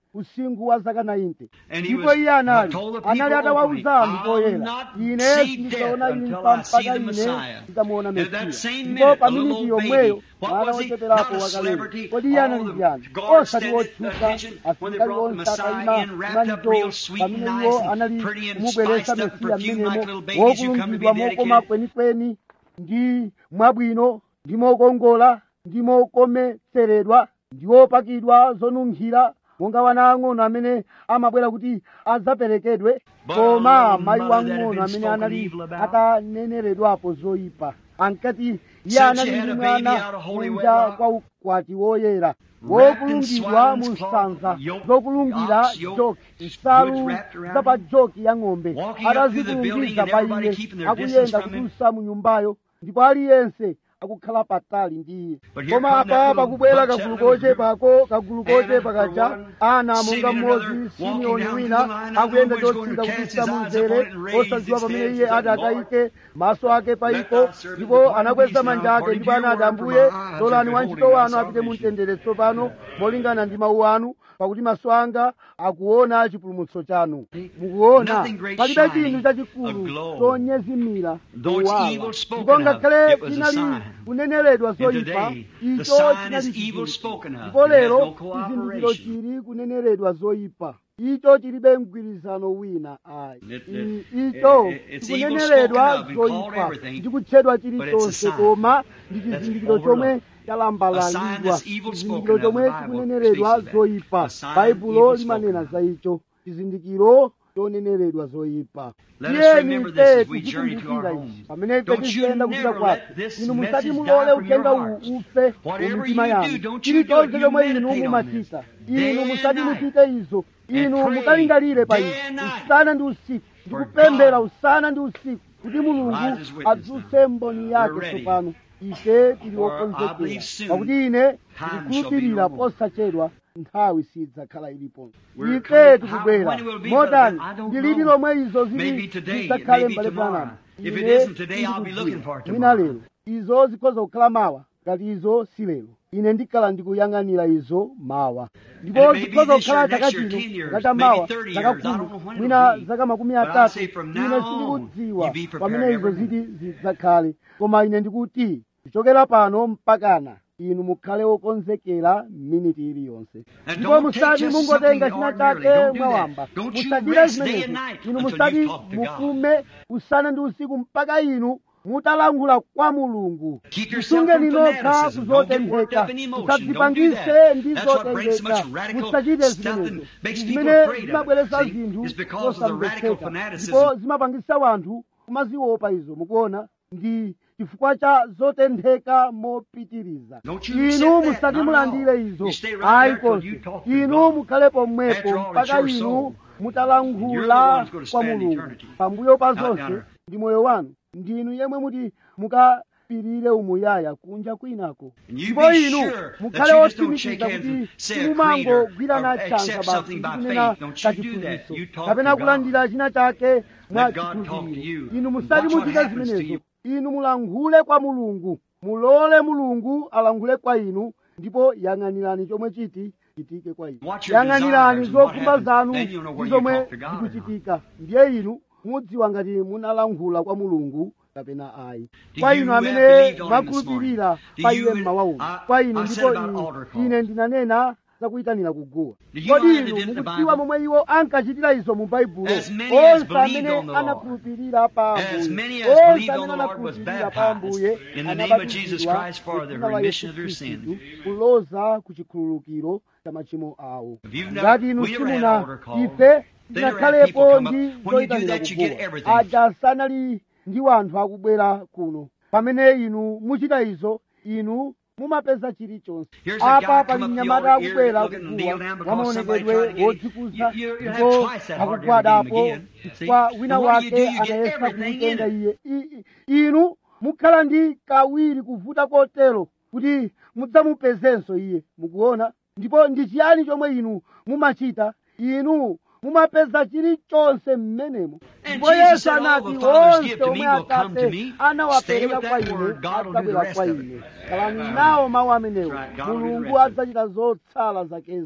S2: usinkhu wa zaka 90
S1: And he
S2: ndipo
S1: was-
S2: iye anali
S1: told the people
S2: anali atawawuza
S1: openly,
S2: anthu
S1: "I'll
S2: poyera
S1: not
S2: ine
S1: see
S2: sindidzaona
S1: death
S2: imfa
S1: until I see
S2: mpaka
S1: the
S2: ine
S1: Messiah."
S2: ndidzamuona
S1: And at that
S2: mesiya
S1: same
S2: ndipo
S1: minute,
S2: pa
S1: a little
S2: miniti
S1: old
S2: yomweyo
S1: baby, what
S2: mwana
S1: was he?
S2: wocheperapo
S1: Not a
S2: wakalero
S1: celebrity.
S2: kodi iye
S1: All
S2: anali
S1: the
S2: ndiyani
S1: guards
S2: osati
S1: standing at
S2: wotchuka
S1: attention when they
S2: asilikali
S1: brought the
S2: onse
S1: Messiah
S2: atayima
S1: in, wrapped up
S2: manjo
S1: real sweet and
S2: pamene
S1: nice
S2: iwo
S1: and
S2: anali
S1: pretty and
S2: kumubweretsa
S1: spiced up
S2: mesiya
S1: perfume like
S2: mmenemo
S1: little babies who come to be
S2: wokulungidwa mokoma
S1: dedicated.
S2: kwenikweni ndi mwabwino ndi mokongola ndi mokometseredwa ndi wopakidwa zonunkhira monga wana ang'ono amene amabwera kuti adzaperekedwe
S1: But
S2: koma
S1: a little
S2: mayi
S1: mother that had
S2: wang'ono
S1: been
S2: amene
S1: spoken
S2: anali
S1: evil about.
S2: ataneneredwapo zoyipa ankati iye
S1: Since
S2: anali
S1: she had
S2: ndi
S1: a baby
S2: mwana
S1: out of holy
S2: kunja
S1: wedlock,
S2: kwa ukwati woyera
S1: wrapped in
S2: wokulungidwa mu
S1: swine's cloth,
S2: sanza
S1: yoke,
S2: zokulungira
S1: ox yoke,
S2: joki
S1: goods
S2: nsalu
S1: wrapped around
S2: za pa
S1: him,
S2: joki ya ng'ombe
S1: walking up through the building
S2: atazikulungiza
S1: and
S2: pa
S1: everybody
S2: iye
S1: keeping their distance
S2: akuyenda
S1: from him.
S2: kutulusa mu nyumbayo ndipo aliyense akukhala patali ndi iye
S1: But here
S2: koma
S1: come that
S2: apa
S1: little
S2: pakubwera
S1: bunch,
S2: kagulu
S1: that little group.
S2: kochepako kagulu kochepa
S1: Anna for
S2: kacha
S1: one,
S2: ana monga
S1: Simeon
S2: mmodzi
S1: another,
S2: simeoni
S1: walking down
S2: wina
S1: through the line,
S2: akuyenda
S1: I don't know where
S2: chotsika
S1: he's going to
S2: kutulusa
S1: cast
S2: mu
S1: his eyes
S2: mzere
S1: upon it and raise
S2: osadziwa
S1: his
S2: pamene
S1: head
S2: iye
S1: to
S2: ati
S1: the Lord.
S2: akayike maso ake pa
S1: Let
S2: iko
S1: thy servant
S2: ndipo
S1: depart in
S2: anakweza
S1: peace
S2: manja
S1: now,
S2: ake
S1: according
S2: ndipo
S1: to your
S2: anati
S1: word, for
S2: ambuye
S1: my eyes
S2: lolani
S1: are
S2: wantchito
S1: beholding
S2: wanu
S1: thy
S2: apite mu
S1: salvation.
S2: mtendere tsopano molingana ndi mawu anu pakuti maso anga akuona chipulumutso chanu mukuona
S1: Nothing great
S2: palibe
S1: shining,
S2: chinthu chachikulu
S1: aglow.
S2: chonyezimira
S1: Though it's
S2: kuwala
S1: evil spoken
S2: ndipo
S1: of,
S2: ngakhale
S1: it was a
S2: chinali
S1: sign.
S2: kuneneredwa
S1: And
S2: zoyipa
S1: today, the
S2: icho
S1: sign
S2: chinali
S1: is evil
S2: chizindikiro.
S1: spoken of.
S2: ndipo
S1: It has
S2: lero
S1: no
S2: chizindikiro
S1: cooperation.
S2: chili kuneneredwa zoyipa icho chilibe mgwirizano wina ayi
S1: It-
S2: I-
S1: it-
S2: icho
S1: it- it's evil
S2: chikuneneredwa
S1: spoken of and called
S2: zoyipa
S1: everything,
S2: ndi kutchedwa
S1: but it's a
S2: chilichonse
S1: sign
S2: koma ndi
S1: that's
S2: chizindikiro chomwe
S1: overlooked. A sign
S2: chalambalalidwa
S1: that's evil
S2: chizindikiro
S1: spoken of,
S2: chomwe
S1: the Bible
S2: chikuneneredwa
S1: speaks of that.
S2: zoyipa
S1: A sign
S2: baibulo
S1: evil
S2: limanena
S1: spoken
S2: za icho chizindikiro choneneredwa zoyipa
S1: Let us
S2: tiyeni
S1: remember this
S2: ife
S1: as we journey to our
S2: tikumbukira
S1: homes.
S2: ichi pamene ife
S1: Don't you
S2: tiziyenda kupita
S1: never
S2: kwathu
S1: let this
S2: inu musati
S1: message
S2: mulole
S1: die from
S2: uthenga
S1: your
S2: uwu
S1: hearts.
S2: ufe mu
S1: Whatever
S2: mitima
S1: you do,
S2: yanu
S1: don't you do it.
S2: chilichonse
S1: You
S2: chomwe inu
S1: meditate on
S2: mumachita
S1: this. Day
S2: inu
S1: and
S2: musati
S1: night.
S2: muchite izo inu
S1: pray.
S2: mukalingalire pa
S1: Day
S2: izo
S1: and night.
S2: usana ndi usiku
S1: For
S2: ndikupemphera
S1: God
S2: usana ndi usiku kuti mulungu
S1: Rise as witness
S2: adzutse mboni
S1: We're
S2: yake
S1: ready.
S2: tsopano ife tili
S1: For I
S2: wokonzekera
S1: believe soon
S2: pakuti ine
S1: time
S2: ndikukhulupirira
S1: shall be no more.
S2: posachedwa nthawi sidzakhala ilipo
S1: We're
S2: ife
S1: coming-
S2: tikubwera
S1: how- when it will be,
S2: motani
S1: brother, I don't
S2: ndi liti
S1: know.
S2: lomwe izo
S1: Maybe
S2: zili
S1: today,
S2: zidzakhale
S1: maybe
S2: mbale
S1: tomorrow.
S2: Branham
S1: If it
S2: Ine
S1: isn't today, I'll be
S2: sindikudziwa.
S1: looking for it
S2: mwina
S1: tomorrow.
S2: lero izo zikhoza kukhala mawa ngati izo si lero ine ndikhala ndikuyang'anira izo mawa ndipo
S1: And it may be
S2: zikhoza
S1: this
S2: kukhala
S1: year,
S2: chaka
S1: next year,
S2: chino
S1: 10 years,
S2: ngati
S1: maybe
S2: mawa
S1: 30
S2: zaka
S1: years. I don't know
S2: khumi
S1: when it
S2: mwina
S1: will be.
S2: zaka makumi
S1: But I
S2: atatu
S1: say from
S2: ine
S1: now on,
S2: sindikudziwa
S1: you be prepared
S2: pamene izo
S1: every
S2: ziti zidzakhale koma ine ndikuti kuchokera pano mpakana inu mukhale wokonzekera miniti iliyonse
S1: And
S2: ndipo
S1: don't take
S2: musati
S1: just
S2: mungotenga
S1: something
S2: china
S1: ordinarily.
S2: chake
S1: Don't do that.
S2: mwawamba
S1: Don't you
S2: musachite
S1: rest day and
S2: zimenezo
S1: night
S2: inu
S1: until
S2: musati
S1: you talk to God.
S2: mupume usana ndi usiku mpaka inu mutalankhula kwa mulungu
S1: Keep yourself
S2: musungeni
S1: from
S2: nokha
S1: fanaticism. Don't get worked
S2: kuzotentheka
S1: up in emotion. Don't do
S2: musadzipangise
S1: that.
S2: ndi
S1: That's what brings so much
S2: zotengeka
S1: radical
S2: musachite
S1: stuff and
S2: zimenezo
S1: makes people
S2: zimene
S1: afraid of it.
S2: zimabweretsa
S1: See,
S2: zinthu
S1: it's because of the radical
S2: zosamvetseka
S1: fanaticism.
S2: ndipo zimapangisa wanthu kumaziopa izo mukuona ndi chifukwa cha zotentheka mopitiriza
S1: Don't you
S2: inu
S1: accept that,
S2: musati
S1: not
S2: mulandire
S1: at all.
S2: izo
S1: You stay right
S2: ayi
S1: there till
S2: konse
S1: you talk to
S2: inu
S1: God.
S2: mukhalepo mmwepo
S1: After all, it's
S2: mpaka
S1: your
S2: inu
S1: soul.
S2: mutalankhula
S1: You're the ones gonna
S2: kwa
S1: spend
S2: mulungu
S1: eternity.
S2: pambuyo pa
S1: Out
S2: zonse
S1: yonder.
S2: ndi moyo wanu ndinu yemwe muti mukapirire umuyaya kunja kwinako
S1: And you
S2: ndipo
S1: be
S2: inu
S1: sure that
S2: mukhale
S1: you just don't shake
S2: otsimikiza
S1: hands
S2: kuti
S1: and say a creed or,
S2: simumangogwirana
S1: or
S2: chanza
S1: accept
S2: basi
S1: something by
S2: ndikunena
S1: faith. Don't you do that.
S2: kachiphunzitso
S1: You talk
S2: kapena
S1: to God.
S2: kulandira china chake mwa
S1: Let God talk to
S2: chikhulupiriro
S1: you.
S2: inu
S1: Watch
S2: musati
S1: what
S2: muchite
S1: happens to
S2: zimenezo
S1: you.
S2: inu mulankhule kwa mulungu mulole mulungu alankhule kwa inu ndipo yang'anirani chomwe chiti chitike kwa inu
S1: Watch your
S2: yang'anirani
S1: desires and what
S2: zokhumba
S1: happens.
S2: zanu
S1: Then you'll know where
S2: ndi
S1: you
S2: zomwe
S1: talk to God or not.
S2: zikuchitika ndiye inu mudziwa ngati munalankhula kwa mulungu kapena ayi
S1: Do
S2: kwa
S1: you
S2: inu
S1: have
S2: amene
S1: believed on him this
S2: mwakhulupirira
S1: morning? Do
S2: pa
S1: you-
S2: iye mmawa uno
S1: I-
S2: kwa
S1: I
S2: inu
S1: said
S2: ndipo
S1: about
S2: inu-
S1: altar call.
S2: ine ndinanena zakuyitanira kuguwa
S1: Do you know
S2: kodi
S1: how they
S2: inu
S1: did it in the
S2: mukudziwa
S1: Bible?
S2: momwe iwo ankachitira izo mu baibulo
S1: As many as
S2: onse
S1: believed
S2: amene
S1: on the Lord.
S2: anakhulupirira pa
S1: As
S2: ambuye
S1: many as
S2: onse
S1: believed on
S2: amene
S1: the Lord was
S2: anakhulupirira pa
S1: baptized
S2: ambuye
S1: in the name of Jesus
S2: anabatizidwa
S1: Christ for the
S2: mu dzina la
S1: remission
S2: Yesu
S1: of their
S2: Khristu,
S1: sins.
S2: kuloza ku chikhululukiro cha machimo awo
S1: If you've never-
S2: ngati inu
S1: we never had
S2: simuna
S1: altar call.
S2: ife
S1: They never had
S2: tinakhalepo
S1: people come
S2: ndi
S1: up. When you do
S2: zoyitanira
S1: that, you get
S2: kuguwa
S1: everything.
S2: aja sanali ndi wanthu akubwera kuno pamene inu muchita izo inu mumapeza chilichonse
S1: Here's a guy
S2: apa
S1: come
S2: pali
S1: up the
S2: mnyamata
S1: altar,
S2: akubwera
S1: ear looking and kneel
S2: kuguwa
S1: down because somebody
S2: wamaonekedwe
S1: tried to get him.
S2: wodzikuza
S1: You- you- you have
S2: ndipo
S1: twice that hard to ever
S2: akugwadapo
S1: get him again. See?
S2: chifukwa wina
S1: And what do you
S2: wake
S1: do? You get
S2: anayesa
S1: everything
S2: kumutenga
S1: in
S2: iye I- i- inu mukhala ndi kawiri kuvuta kotero kuti mudzamupezenso iye mukuona ndipo ndi chiyani chomwe inu mumachita inu mumapeza chilichonse mmenemo
S1: And
S2: ndipo
S1: Jesus
S2: yesu
S1: said, "All
S2: anati
S1: the Father's
S2: onse
S1: gift to
S2: omwe
S1: me will come to
S2: atate
S1: me. Stay
S2: anawapereka
S1: with
S2: kwa
S1: that
S2: ine
S1: word. God will do the
S2: adzabwera
S1: rest
S2: kwa
S1: of it.
S2: ine kalani nawo mawu amenewo
S1: That's right. God will do the
S2: mulungu
S1: rest of it.
S2: adzachita zotsala zakezo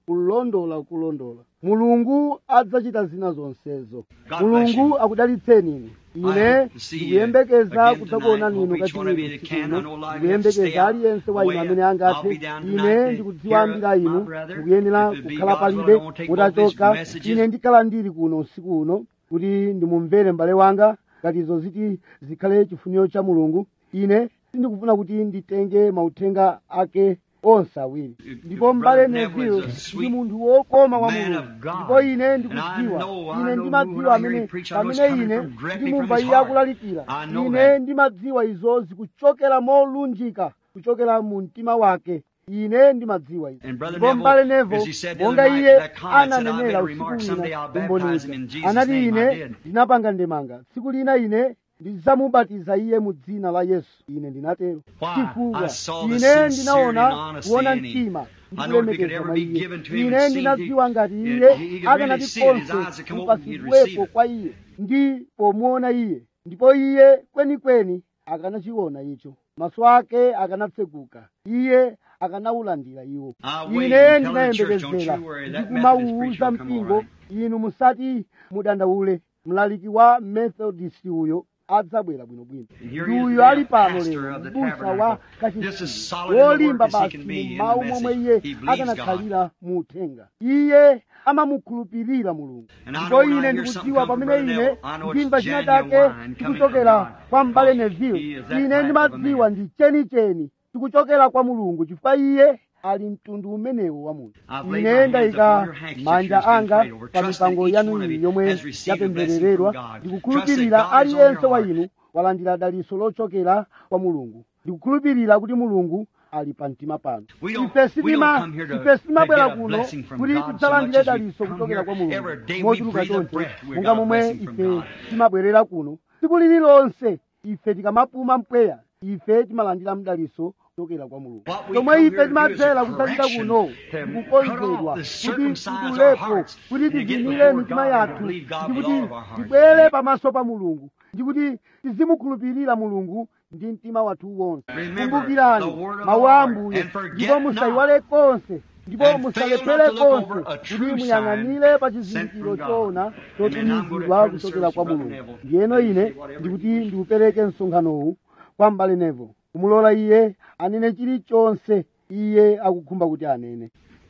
S2: kulondola kulondola mulungu adzachita zina zonsezo
S1: God
S2: mulungu
S1: bless you.
S2: akudalitseni ine
S1: I hope to see you
S2: ndikuyembekeza
S1: again
S2: kudzakuonani
S1: tonight.
S2: inu
S1: Hope each one of you
S2: kachiwiri
S1: that can. I know a lot of you have to stay
S2: ndikuyembekeza
S1: out
S2: aliyense wa inu
S1: away.
S2: amene
S1: I'll
S2: angathe
S1: be down
S2: ine
S1: tonight to
S2: ndikudziwa
S1: hear
S2: ambiri
S1: my
S2: inu
S1: brother.
S2: mukuyenera
S1: If it be
S2: kukhala
S1: God's will, I
S2: palibe
S1: won't take both these
S2: mutachoka
S1: messages.
S2: ine ndikhala ndili kuno usiku uno kuti ndimumvere m'bale wanga ngati izo ziti zikhale chifuniro cha mulungu ine sindikufuna kuti nditenge mauthenga ake onse awiri ndipo m'bale
S1: Brother Neville
S2: neville
S1: is a sweet
S2: ndi munthu wokoma wa
S1: man
S2: mulungu
S1: of God.
S2: ndipo ine
S1: And I
S2: ndikudziwa
S1: know, I
S2: ine
S1: know
S2: ndimadziwa
S1: when I hear
S2: amene
S1: him preach, I know it's
S2: pamene
S1: coming
S2: ine
S1: from directly
S2: ndimumva
S1: from his
S2: iye
S1: heart.
S2: akulalikira
S1: I know
S2: ine
S1: that.
S2: ndimadziwa izo zikuchokera molunjika kuchokera mu mtima wake ine ndimadziwa izo
S1: And Brother
S2: ndipo m'bale
S1: Neville, as he
S2: neville
S1: said the
S2: monga
S1: other night,
S2: iye
S1: that comment said, I
S2: ananenera
S1: made a
S2: usiku
S1: remark, someday I'll
S2: wina
S1: baptize him in
S2: umboniza
S1: Jesus'
S2: anati
S1: name. I
S2: ine
S1: did.
S2: ndinapanga ndemanga tsiku lina ine ndidzamubatiza iye mu dzina la yesu ine ndinatero
S1: Why?
S2: chifukwa
S1: I saw the
S2: ine
S1: sincerity
S2: ndinaona
S1: and honesty
S2: kuona
S1: in him.
S2: mtima
S1: I know if it could
S2: ndikulemekeza
S1: ever
S2: mwa
S1: be
S2: iye
S1: given to him
S2: ine
S1: and seen,
S2: ndinadziwa
S1: he-
S2: ngati
S1: he-
S2: iye
S1: he could really
S2: akanati
S1: see it, his
S2: konse
S1: eyes would come open, he'd receive
S2: kupasidwepo
S1: it.
S2: kwa iye ndi pomuona iye ndipo iye kwenikweni akanachiona icho maso ake akanatseguka iye akanaulandira iwo
S1: I wait
S2: ine
S1: and tell the church, don't
S2: ndinayembekezera
S1: you worry, that Methodist
S2: ndikumawuza
S1: preacher will come all
S2: mpingo
S1: right.
S2: inu musati mudandaule mlaliki wa methodist uyo adzabwera bwinobwino
S1: And here
S2: ndi
S1: he is
S2: uyo
S1: today,
S2: ali
S1: a
S2: pano
S1: pastor
S2: lero
S1: of the
S2: mbusa wa
S1: tabernacle. Just as
S2: kachisi
S1: solid in the
S2: wolimba
S1: word as he
S2: basi
S1: can be in
S2: mu
S1: the
S2: mawu momwe
S1: message.
S2: iye
S1: He believes
S2: akanakhalira mu uthenga iye amamukhulupirira mulungu
S1: And I
S2: ndipo
S1: know when I
S2: ine
S1: hear
S2: ndikudziwa
S1: something come from
S2: pamene
S1: Brother
S2: ine
S1: Neville, I know it's
S2: ndimva china
S1: genuine
S2: chake
S1: wine coming
S2: chikuchokera
S1: from God.
S2: kwa mbale
S1: Because
S2: neville
S1: he is that
S2: ine
S1: type of a
S2: ndimadziwa
S1: man.
S2: ndi chenicheni chikuchokera kwa mulungu chifukwa iye ali mtundu umenewo wa munthu
S1: I've laid my
S2: ine
S1: hands
S2: ndayika
S1: upon your handkerchief
S2: manja
S1: here,
S2: anga
S1: prayed over,
S2: pa
S1: trusting
S2: mipango
S1: each
S2: yanu
S1: one of
S2: iyi
S1: you
S2: yomwe
S1: has received a blessing
S2: yapemphereredwa
S1: from God.
S2: ndikukhulupirira
S1: Trust that God is on
S2: aliyense
S1: your
S2: wa
S1: heart.
S2: inu walandira daliso lochokera kwa mulungu ndikukhulupirira kuti mulungu ali pa mtima pano
S1: We don't-
S2: ife
S1: we don't
S2: sitima
S1: come here to-
S2: ife sitimabwera
S1: to get a
S2: kuno
S1: blessing from
S2: kuti
S1: God so
S2: tidzalandire
S1: much as we
S2: daliso
S1: come
S2: kuchokera
S1: here
S2: kwa mulungu
S1: every day we
S2: mochuluka
S1: breathe a
S2: chonse
S1: breath, we
S2: monga
S1: got a
S2: momwe
S1: blessing from
S2: ife
S1: God.
S2: timabwerera kuno tsiku lililonse ife tikamapuma mpweya ife timalandira mdaliso kuchokera kwa mulungu
S1: What we
S2: chomwe
S1: come
S2: ife
S1: here to do is a
S2: timadzera kusachita
S1: correction,
S2: kuno
S1: to
S2: ndikukonzedwa
S1: cut off the
S2: kuti
S1: circumcise our
S2: titulepo
S1: hearts
S2: kuti
S1: and to get
S2: tivinire
S1: before
S2: mitima
S1: God and
S2: yathu
S1: believe God
S2: ndi
S1: with
S2: kuti
S1: all of our hearts.
S2: tibwere pamaso pa mulungu ndi kuti tizimukhulupirira mulungu ndi mtima wathu wonse
S1: Remember
S2: kumbukirani
S1: the word of
S2: mawu
S1: the
S2: a
S1: Lord,
S2: ambuye
S1: and forget
S2: ndipo
S1: not,
S2: musayiwale konse ndipo
S1: and
S2: musalephere
S1: fail not to look
S2: konse
S1: over a
S2: kuti
S1: true
S2: muyang'anire pa
S1: sign sent
S2: chizindikiro
S1: from God.
S2: choona
S1: And then I'm gonna
S2: chotumizidwa
S1: turn the
S2: kuchokera
S1: service
S2: kwa
S1: to Brother
S2: mulungu
S1: Neville.
S2: ndiyeno
S1: Let me
S2: ine
S1: see whatever
S2: ndikuti
S1: he-
S2: ndiupereke msonkhanowu kwa mbale nevo kumulola iye anene chilichonse iye akukhumba kuti anene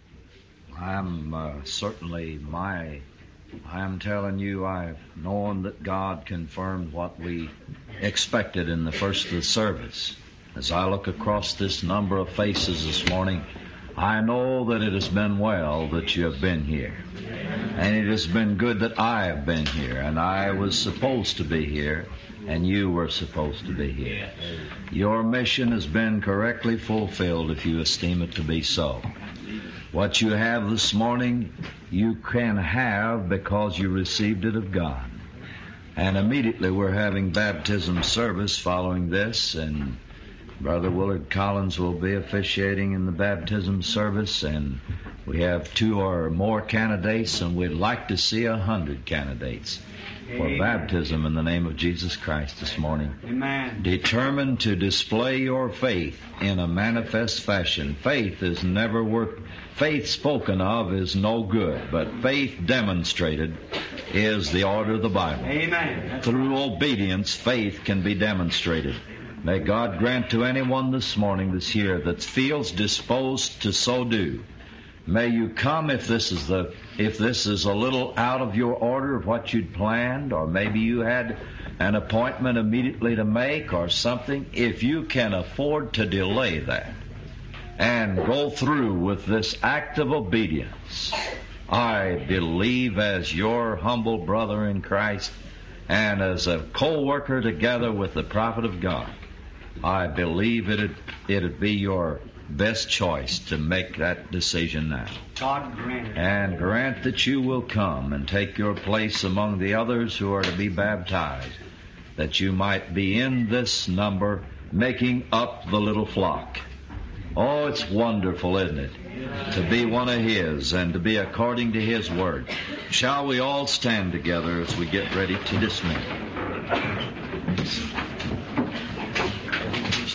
S3: I'm uh, certainly my. I'm telling you, I've known that God confirmed what we expected in the first of the service. As I look across this number of faces this morning, I know that it has been well that you have been here. And it has been good that I have been here, and I was supposed to be here, and you were supposed to be here. Your mission has been correctly fulfilled if you esteem it to be so. What you have this morning, you can have because you received it of God. And immediately we're having baptism service following this, and Brother Willard Collins will be officiating in the baptism service, and we have two or more candidates, and we'd like to see a hundred candidates for
S1: Amen.
S3: baptism in the name of Jesus Christ this morning
S1: Amen.
S3: determined to display your faith in a manifest fashion. Faith is never worth, faith spoken of is no good, but faith demonstrated is the order of the Bible.
S1: Amen.
S3: Through obedience, faith can be demonstrated. May God grant to anyone this morning, this year, that feels disposed to so do. May you come if this is the if this is a little out of your order of what you'd planned, or maybe you had an appointment immediately to make or something. If you can afford to delay that and go through with this act of obedience, I believe as your humble brother in Christ and as a co-worker together with the prophet of God, I believe it'd, it'd be your best choice to make that decision now.
S1: God grant it.
S3: And grant that you will come and take your place among the others who are to be baptized, that you might be in this number making up the little flock. Oh, it's wonderful, isn't it? To be one of His and to be according to His Word. Shall we all stand together as we get ready to dismiss?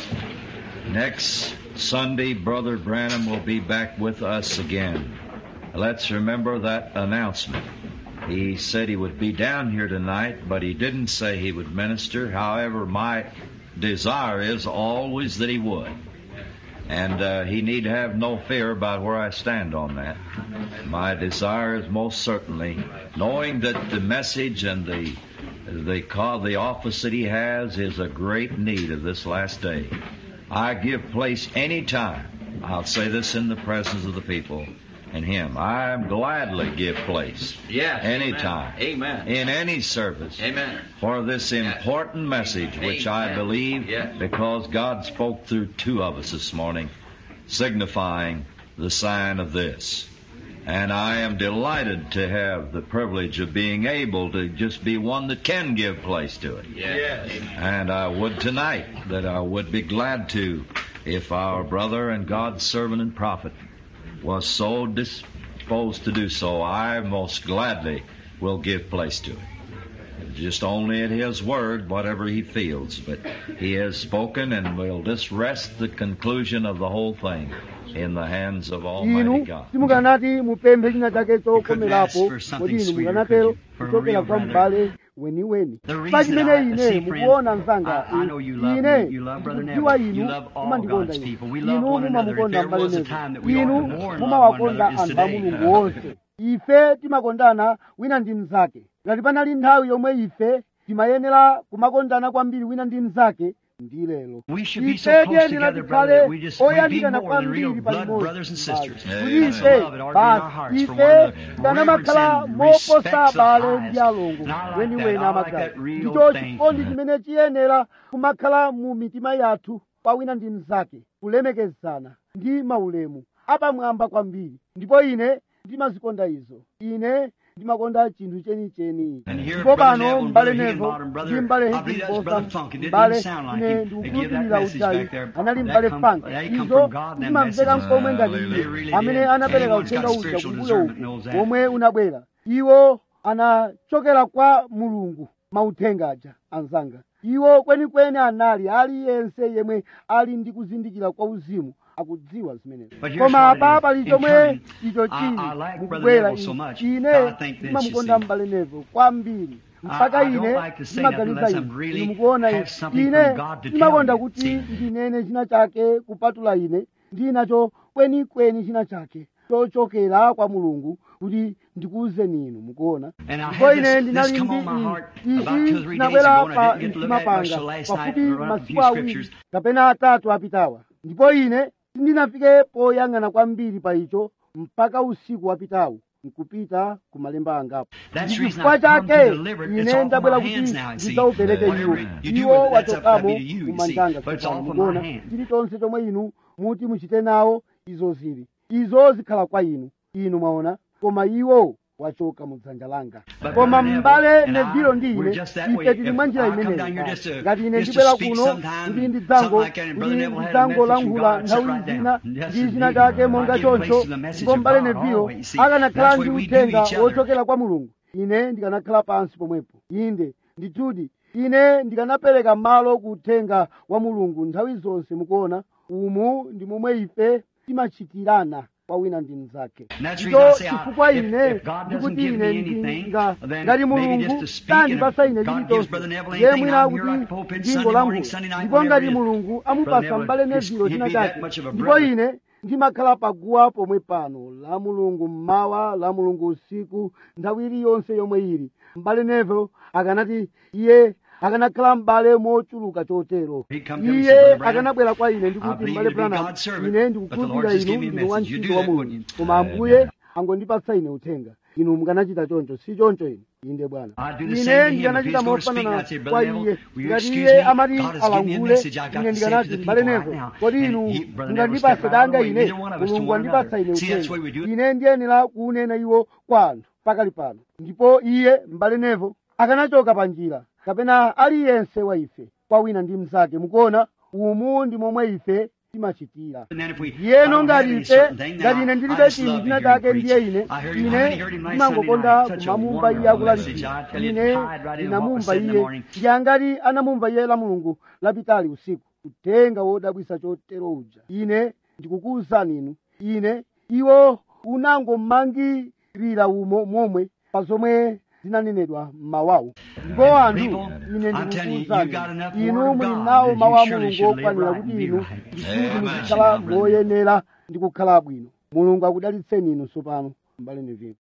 S3: Next Sunday, Brother Branham will be back with us again. let's remember that announcement. He said he would be down here tonight, but he didn't say he would minister. However, my desire is always that he would. And uh, he need have no fear about where I stand on that. My desire is most certainly knowing that the message and the the call, the office that he has is a great need of this last day. I give place any time. I'll say this in the presence of the people and him. I gladly give place
S5: Yes.
S3: anytime
S5: Amen.
S3: in any service
S5: Amen.
S3: for this important message, which I
S5: Amen.
S3: believe
S5: Yes.
S3: because God spoke through two of us this morning, signifying the sign of this. And I am delighted to have the privilege of being able to just be one that can give place to it.
S5: Yes.
S3: And I would tonight that I would be glad to if our brother and God's servant and prophet was so disposed to do so. I most gladly will give place to it. Just only at His word, whatever He feels. But He has spoken and we'll just rest the conclusion of the whole thing in the hands of Almighty
S2: inu
S3: God.
S2: simukanati mupemphe china chake
S6: couldn't ask
S2: chokomerapo
S6: for something
S2: kodi inu
S6: sweeter,
S2: mukanatero
S6: could you? For a
S2: kuchokera
S6: real
S2: kwa
S6: brother.
S2: m'bale weniweni
S6: The reason
S2: pa chimene
S6: I-
S2: ine
S6: see, friend,
S2: mukuona mzanga
S6: I- I know you love
S2: ine
S6: me. You love Brother
S2: ndikudziwa
S6: Neville. You
S2: inu
S6: love all
S2: mumandikonda
S6: God's
S2: inu
S6: people. We love
S2: inu
S6: one another. If
S2: mumamukonda
S6: there
S2: m'bale
S6: was a
S2: Neville.
S6: time that we ought
S2: inu
S6: to more love
S2: mumawakonda
S6: one another, it's
S2: anthu a
S6: today.
S2: mulungu wonse ife timakondana wina ndi mnzake ngati panali nthawi yomwe ife timayenera kumakondana kwambiri wina ndi mnzake ndi lero
S6: We should be so
S2: ife
S6: close
S2: tiyenera
S6: together, brother,
S2: tikhale
S6: that we just we be
S2: oyandikana
S6: more than real
S2: kwambiri
S6: blood
S2: palimodzi
S6: brothers and sisters.
S2: kuti
S3: Amen.
S2: ife
S6: That's love that ought to be in our
S2: basi
S6: hearts for
S2: ife
S6: one another.
S2: tikanamakhala
S6: Reverence and
S2: moposa
S6: respect the
S2: abale
S6: highest.
S2: ndi alongo
S6: And I like
S2: weni
S6: that.
S2: wena
S6: I like
S2: amagala
S6: that real
S2: ndicho
S6: thing.
S2: chikondi chimene chiyenera kumakhala mu mitima yathu kwa wina ndi mnzake kulemekezana ndi maulemu apamwamba kwambiri ndipo ine ndimazikonda izo ine ndimakonda chinthu chenicheni
S6: And here,
S2: ndipo
S6: Brother
S2: pano
S6: Neville,
S2: mbale
S6: Brother
S2: nevo
S6: Higginbottom, Brother-
S2: ndi mbale
S6: I believe that's Brother
S2: Higginbotham,
S6: Funk. It didn't
S2: mbale
S6: even sound like
S2: ine
S6: him. They give that
S2: ndikukhulupirira
S6: message
S2: uchayi
S6: back there.
S2: anali
S6: That
S2: mbale
S6: come-
S2: Funk
S6: they come
S2: izo
S6: from God, them
S2: zimamveka
S6: messages.
S2: mkomwe ngati
S3: Hallelujah.
S2: iye
S6: They really
S2: amene
S6: did.
S2: anapereka
S6: Anyone's got
S2: uthenga
S6: a
S2: uja
S6: spiritual
S2: kumbuyo
S6: discernment knows that.
S2: omwe unabwera iwo anachokera kwa mulungu mauthenga aja anzanga iwo kwenikweni anali aliyense yemwe ali ndi kuzindikira kwa uzimu akudziwa zimenezo
S6: But here's
S2: koma
S6: what it
S2: apa
S6: is.
S2: pali
S6: In
S2: chomwe
S6: coming,
S2: icho
S6: I-
S2: chili
S6: I like Brother
S2: mukubwera
S6: Neville so much.
S2: ine
S6: I think this,
S2: ndimamukonda
S6: you see.
S2: mbale nevo kwambiri mpaka
S6: I don't
S2: ine
S6: like to say nothing
S2: ndimaganiza
S6: unless
S2: ine
S6: I'm really
S2: inu mukuona
S6: have
S2: ine
S6: something
S2: ine
S6: from God to tell
S2: ndimakonda
S6: you.
S2: kuti
S6: See.
S2: ndinene china chake kupatula ine ndinacho kwenikweni china chake chochokera kwa mulungu kuti ndikuwuzeni inu mukuona
S6: And I
S2: ndipo
S6: had
S2: ine
S6: this,
S2: ndinali
S6: this come
S2: ndi
S6: on my heart
S2: izi
S6: about two or three days
S2: zinabwera
S6: ago, and I
S2: pa
S6: didn't get to look
S2: mtima
S6: at it much
S2: panga
S6: till last night,
S2: pafupi
S6: and run up a
S2: masiku
S6: few
S2: awiri
S6: scriptures.
S2: kapena atatu apitawa ndipo ine sindinafike poyang'ana kwambiri pa icho mpaka usiku wapitawu nkupita ku malemba angapo
S6: That's the reason
S2: chifukwa
S6: I've come to
S2: chake
S6: deliver it. It's
S2: ine
S6: off of
S2: ndabwera
S6: my
S2: kuti
S6: hands now, you see.
S2: ndidzaupereke
S6: Whatever
S2: iwo
S6: you do
S2: iwo
S6: with it, that's up-
S2: wachokamo
S6: up to you, you
S2: kumanjanga
S6: see. But it's
S2: tsopano
S6: off of
S2: mukuona
S6: my hands.
S2: chilichonse chomwe inu muti muchite nawo izo zili izo zikhala kwa inu inu mwaona koma iwo wachoka mu dzanja langa
S6: But
S2: koma
S6: Brother
S2: m'bale
S6: Neville and I,
S2: nevilo ndi
S6: we're
S2: ine
S6: just that way.
S2: ife tili
S6: If
S2: mwa njira
S6: I come
S2: imeneyo
S6: down here just to-
S2: ngati ine
S6: just to
S2: ndibwera
S6: speak
S2: kuno
S6: sometime,
S2: kuti ndi
S6: something
S2: dzango
S6: like that, and Brother
S2: kuti
S6: Neville had a
S2: ndidzango
S6: message from
S2: lankhula
S6: God, sit
S2: nthawi
S6: right down.
S2: zina
S6: Yes,
S2: ndi china
S6: indeed.
S2: chake monga
S6: I give place
S2: choncho
S6: to the message
S2: ndipo
S6: of
S2: m'bale
S6: God
S2: nevilo
S6: always, see.
S2: akanakhala
S6: That's
S2: ndi
S6: what we do
S2: uthenga
S6: each other.
S2: wochokera kwa mulungu ine ndikanakhala pansi pomwepo inde ndithudi ine ndikanapereka malo ku uthenga wa mulungu nthawi zonse mukuona umu ndi momwe ife timachitirana kwa wina ndi mnzake
S6: And that's the
S2: ndicho
S6: reason I say, I-
S2: chifukwa
S6: if-
S2: ine
S6: if God doesn't
S2: ndikuti
S6: give
S2: ine
S6: me anything,
S2: ndinga
S6: then
S2: ngati
S6: maybe just
S2: mulungu
S6: to speak, and
S2: sandipasa
S6: if
S2: ine
S6: God gives
S2: chilichonse
S6: Brother Neville
S2: ye
S6: anything,
S2: mwina
S6: I'm here
S2: kuti
S6: at the pulpit
S2: ndingo
S6: Sunday morning,
S2: lankhula
S6: Sunday night,
S2: ndipo
S6: whenever
S2: ngati
S6: it is.
S2: mulungu
S6: Brother
S2: amupasa
S6: Neville,
S2: mbale
S6: just-
S2: nevilo
S6: he'd
S2: china
S6: be that
S2: chake
S6: much of a
S2: ndipo
S6: brother.
S2: ine ndimakhala paguwa pomwe pano la mulungu mmawa la mulungu usiku nthawi iliyonse yomwe ili mbale neville akanati iye akanakhala m'bale mochuluka chotero
S6: He'd come to me and say,
S2: iye
S6: "Brother Branham,
S2: akanabwera kwa ine
S6: I
S2: ndikuti
S6: believe
S2: mbale
S6: you to be
S2: branham
S6: God's servant,
S2: ine
S6: but the Lord
S2: ndikukhulupirira
S6: just
S2: inu
S6: gave me a
S2: ndinu
S6: message. You
S2: wantchito
S6: do
S2: wa
S6: that,
S2: mulungu
S6: wouldn't you?
S2: koma
S3: Amen.
S2: ambuye angondipatsa ine uthenga inu mukanachita choncho si choncho ine inde bwana
S6: I'd do the
S2: ine
S6: same to him. If
S2: ndikanachita
S6: he's going to speak,
S2: mofanana
S6: I'd say,
S2: kwa
S6: Brother
S2: iye
S6: Neville, will you
S2: ngati
S6: excuse
S2: iye
S6: me?
S2: amati
S6: God has given me a
S2: alangule
S6: message I've got
S2: ine
S6: to say to
S2: ndikanati
S6: the
S2: mbale
S6: people
S2: nevo
S6: right now.
S2: kodi
S6: And
S2: inu
S6: he- Brother Neville
S2: mungandipase
S6: stepped right
S2: danga
S6: away.
S2: ine
S6: Neither one of us to
S2: mulungu
S6: one
S2: andipatsa ine
S6: another. See, that's the way
S2: uthenga
S6: we do it.
S2: ine ndiyenera kuunena iwo kwa anthu pakali pano ndipo iye mbale nevo akanachoka pa njira kapena aliyense wa ife kwa wina ndi mnzake mukuona umu ndi momwe ife timachitira
S6: And then if we- I
S2: yeno
S6: don't have
S2: ngati
S6: any
S2: ife
S6: certain thing, then
S2: ngati
S6: I-
S2: ine
S6: I
S2: ndilibe
S6: just
S2: chinthu
S6: love to
S2: china
S6: hear him
S2: chake ndiye
S6: preach.
S2: ine
S6: I heard him-
S2: ine
S6: I heard him last Sunday
S2: ndimangokonda
S6: night. Such a
S2: kumamumva iye
S6: wonderful message.
S2: akulalikira
S6: I tell you, it
S2: ine
S6: tied right in what was
S2: ndinamumva
S6: said in the
S2: iye
S6: morning.
S2: ndiyangati anamumva iye la mulungu lapitali usiku uthenga wodabwisa chotero uja ine ndikukuwuzani inu ine iwo unangomangirira umo momwe pa zomwe zinanenedwa m'mawawo ndipo anthu ine ndikukuwuzani inu muli nawo mawu a mulungu okwanira kuti inu ndikuti muzikhala moyenera ndi kukhala bwino mulungu akudalitseni inu tsopano mbale nevino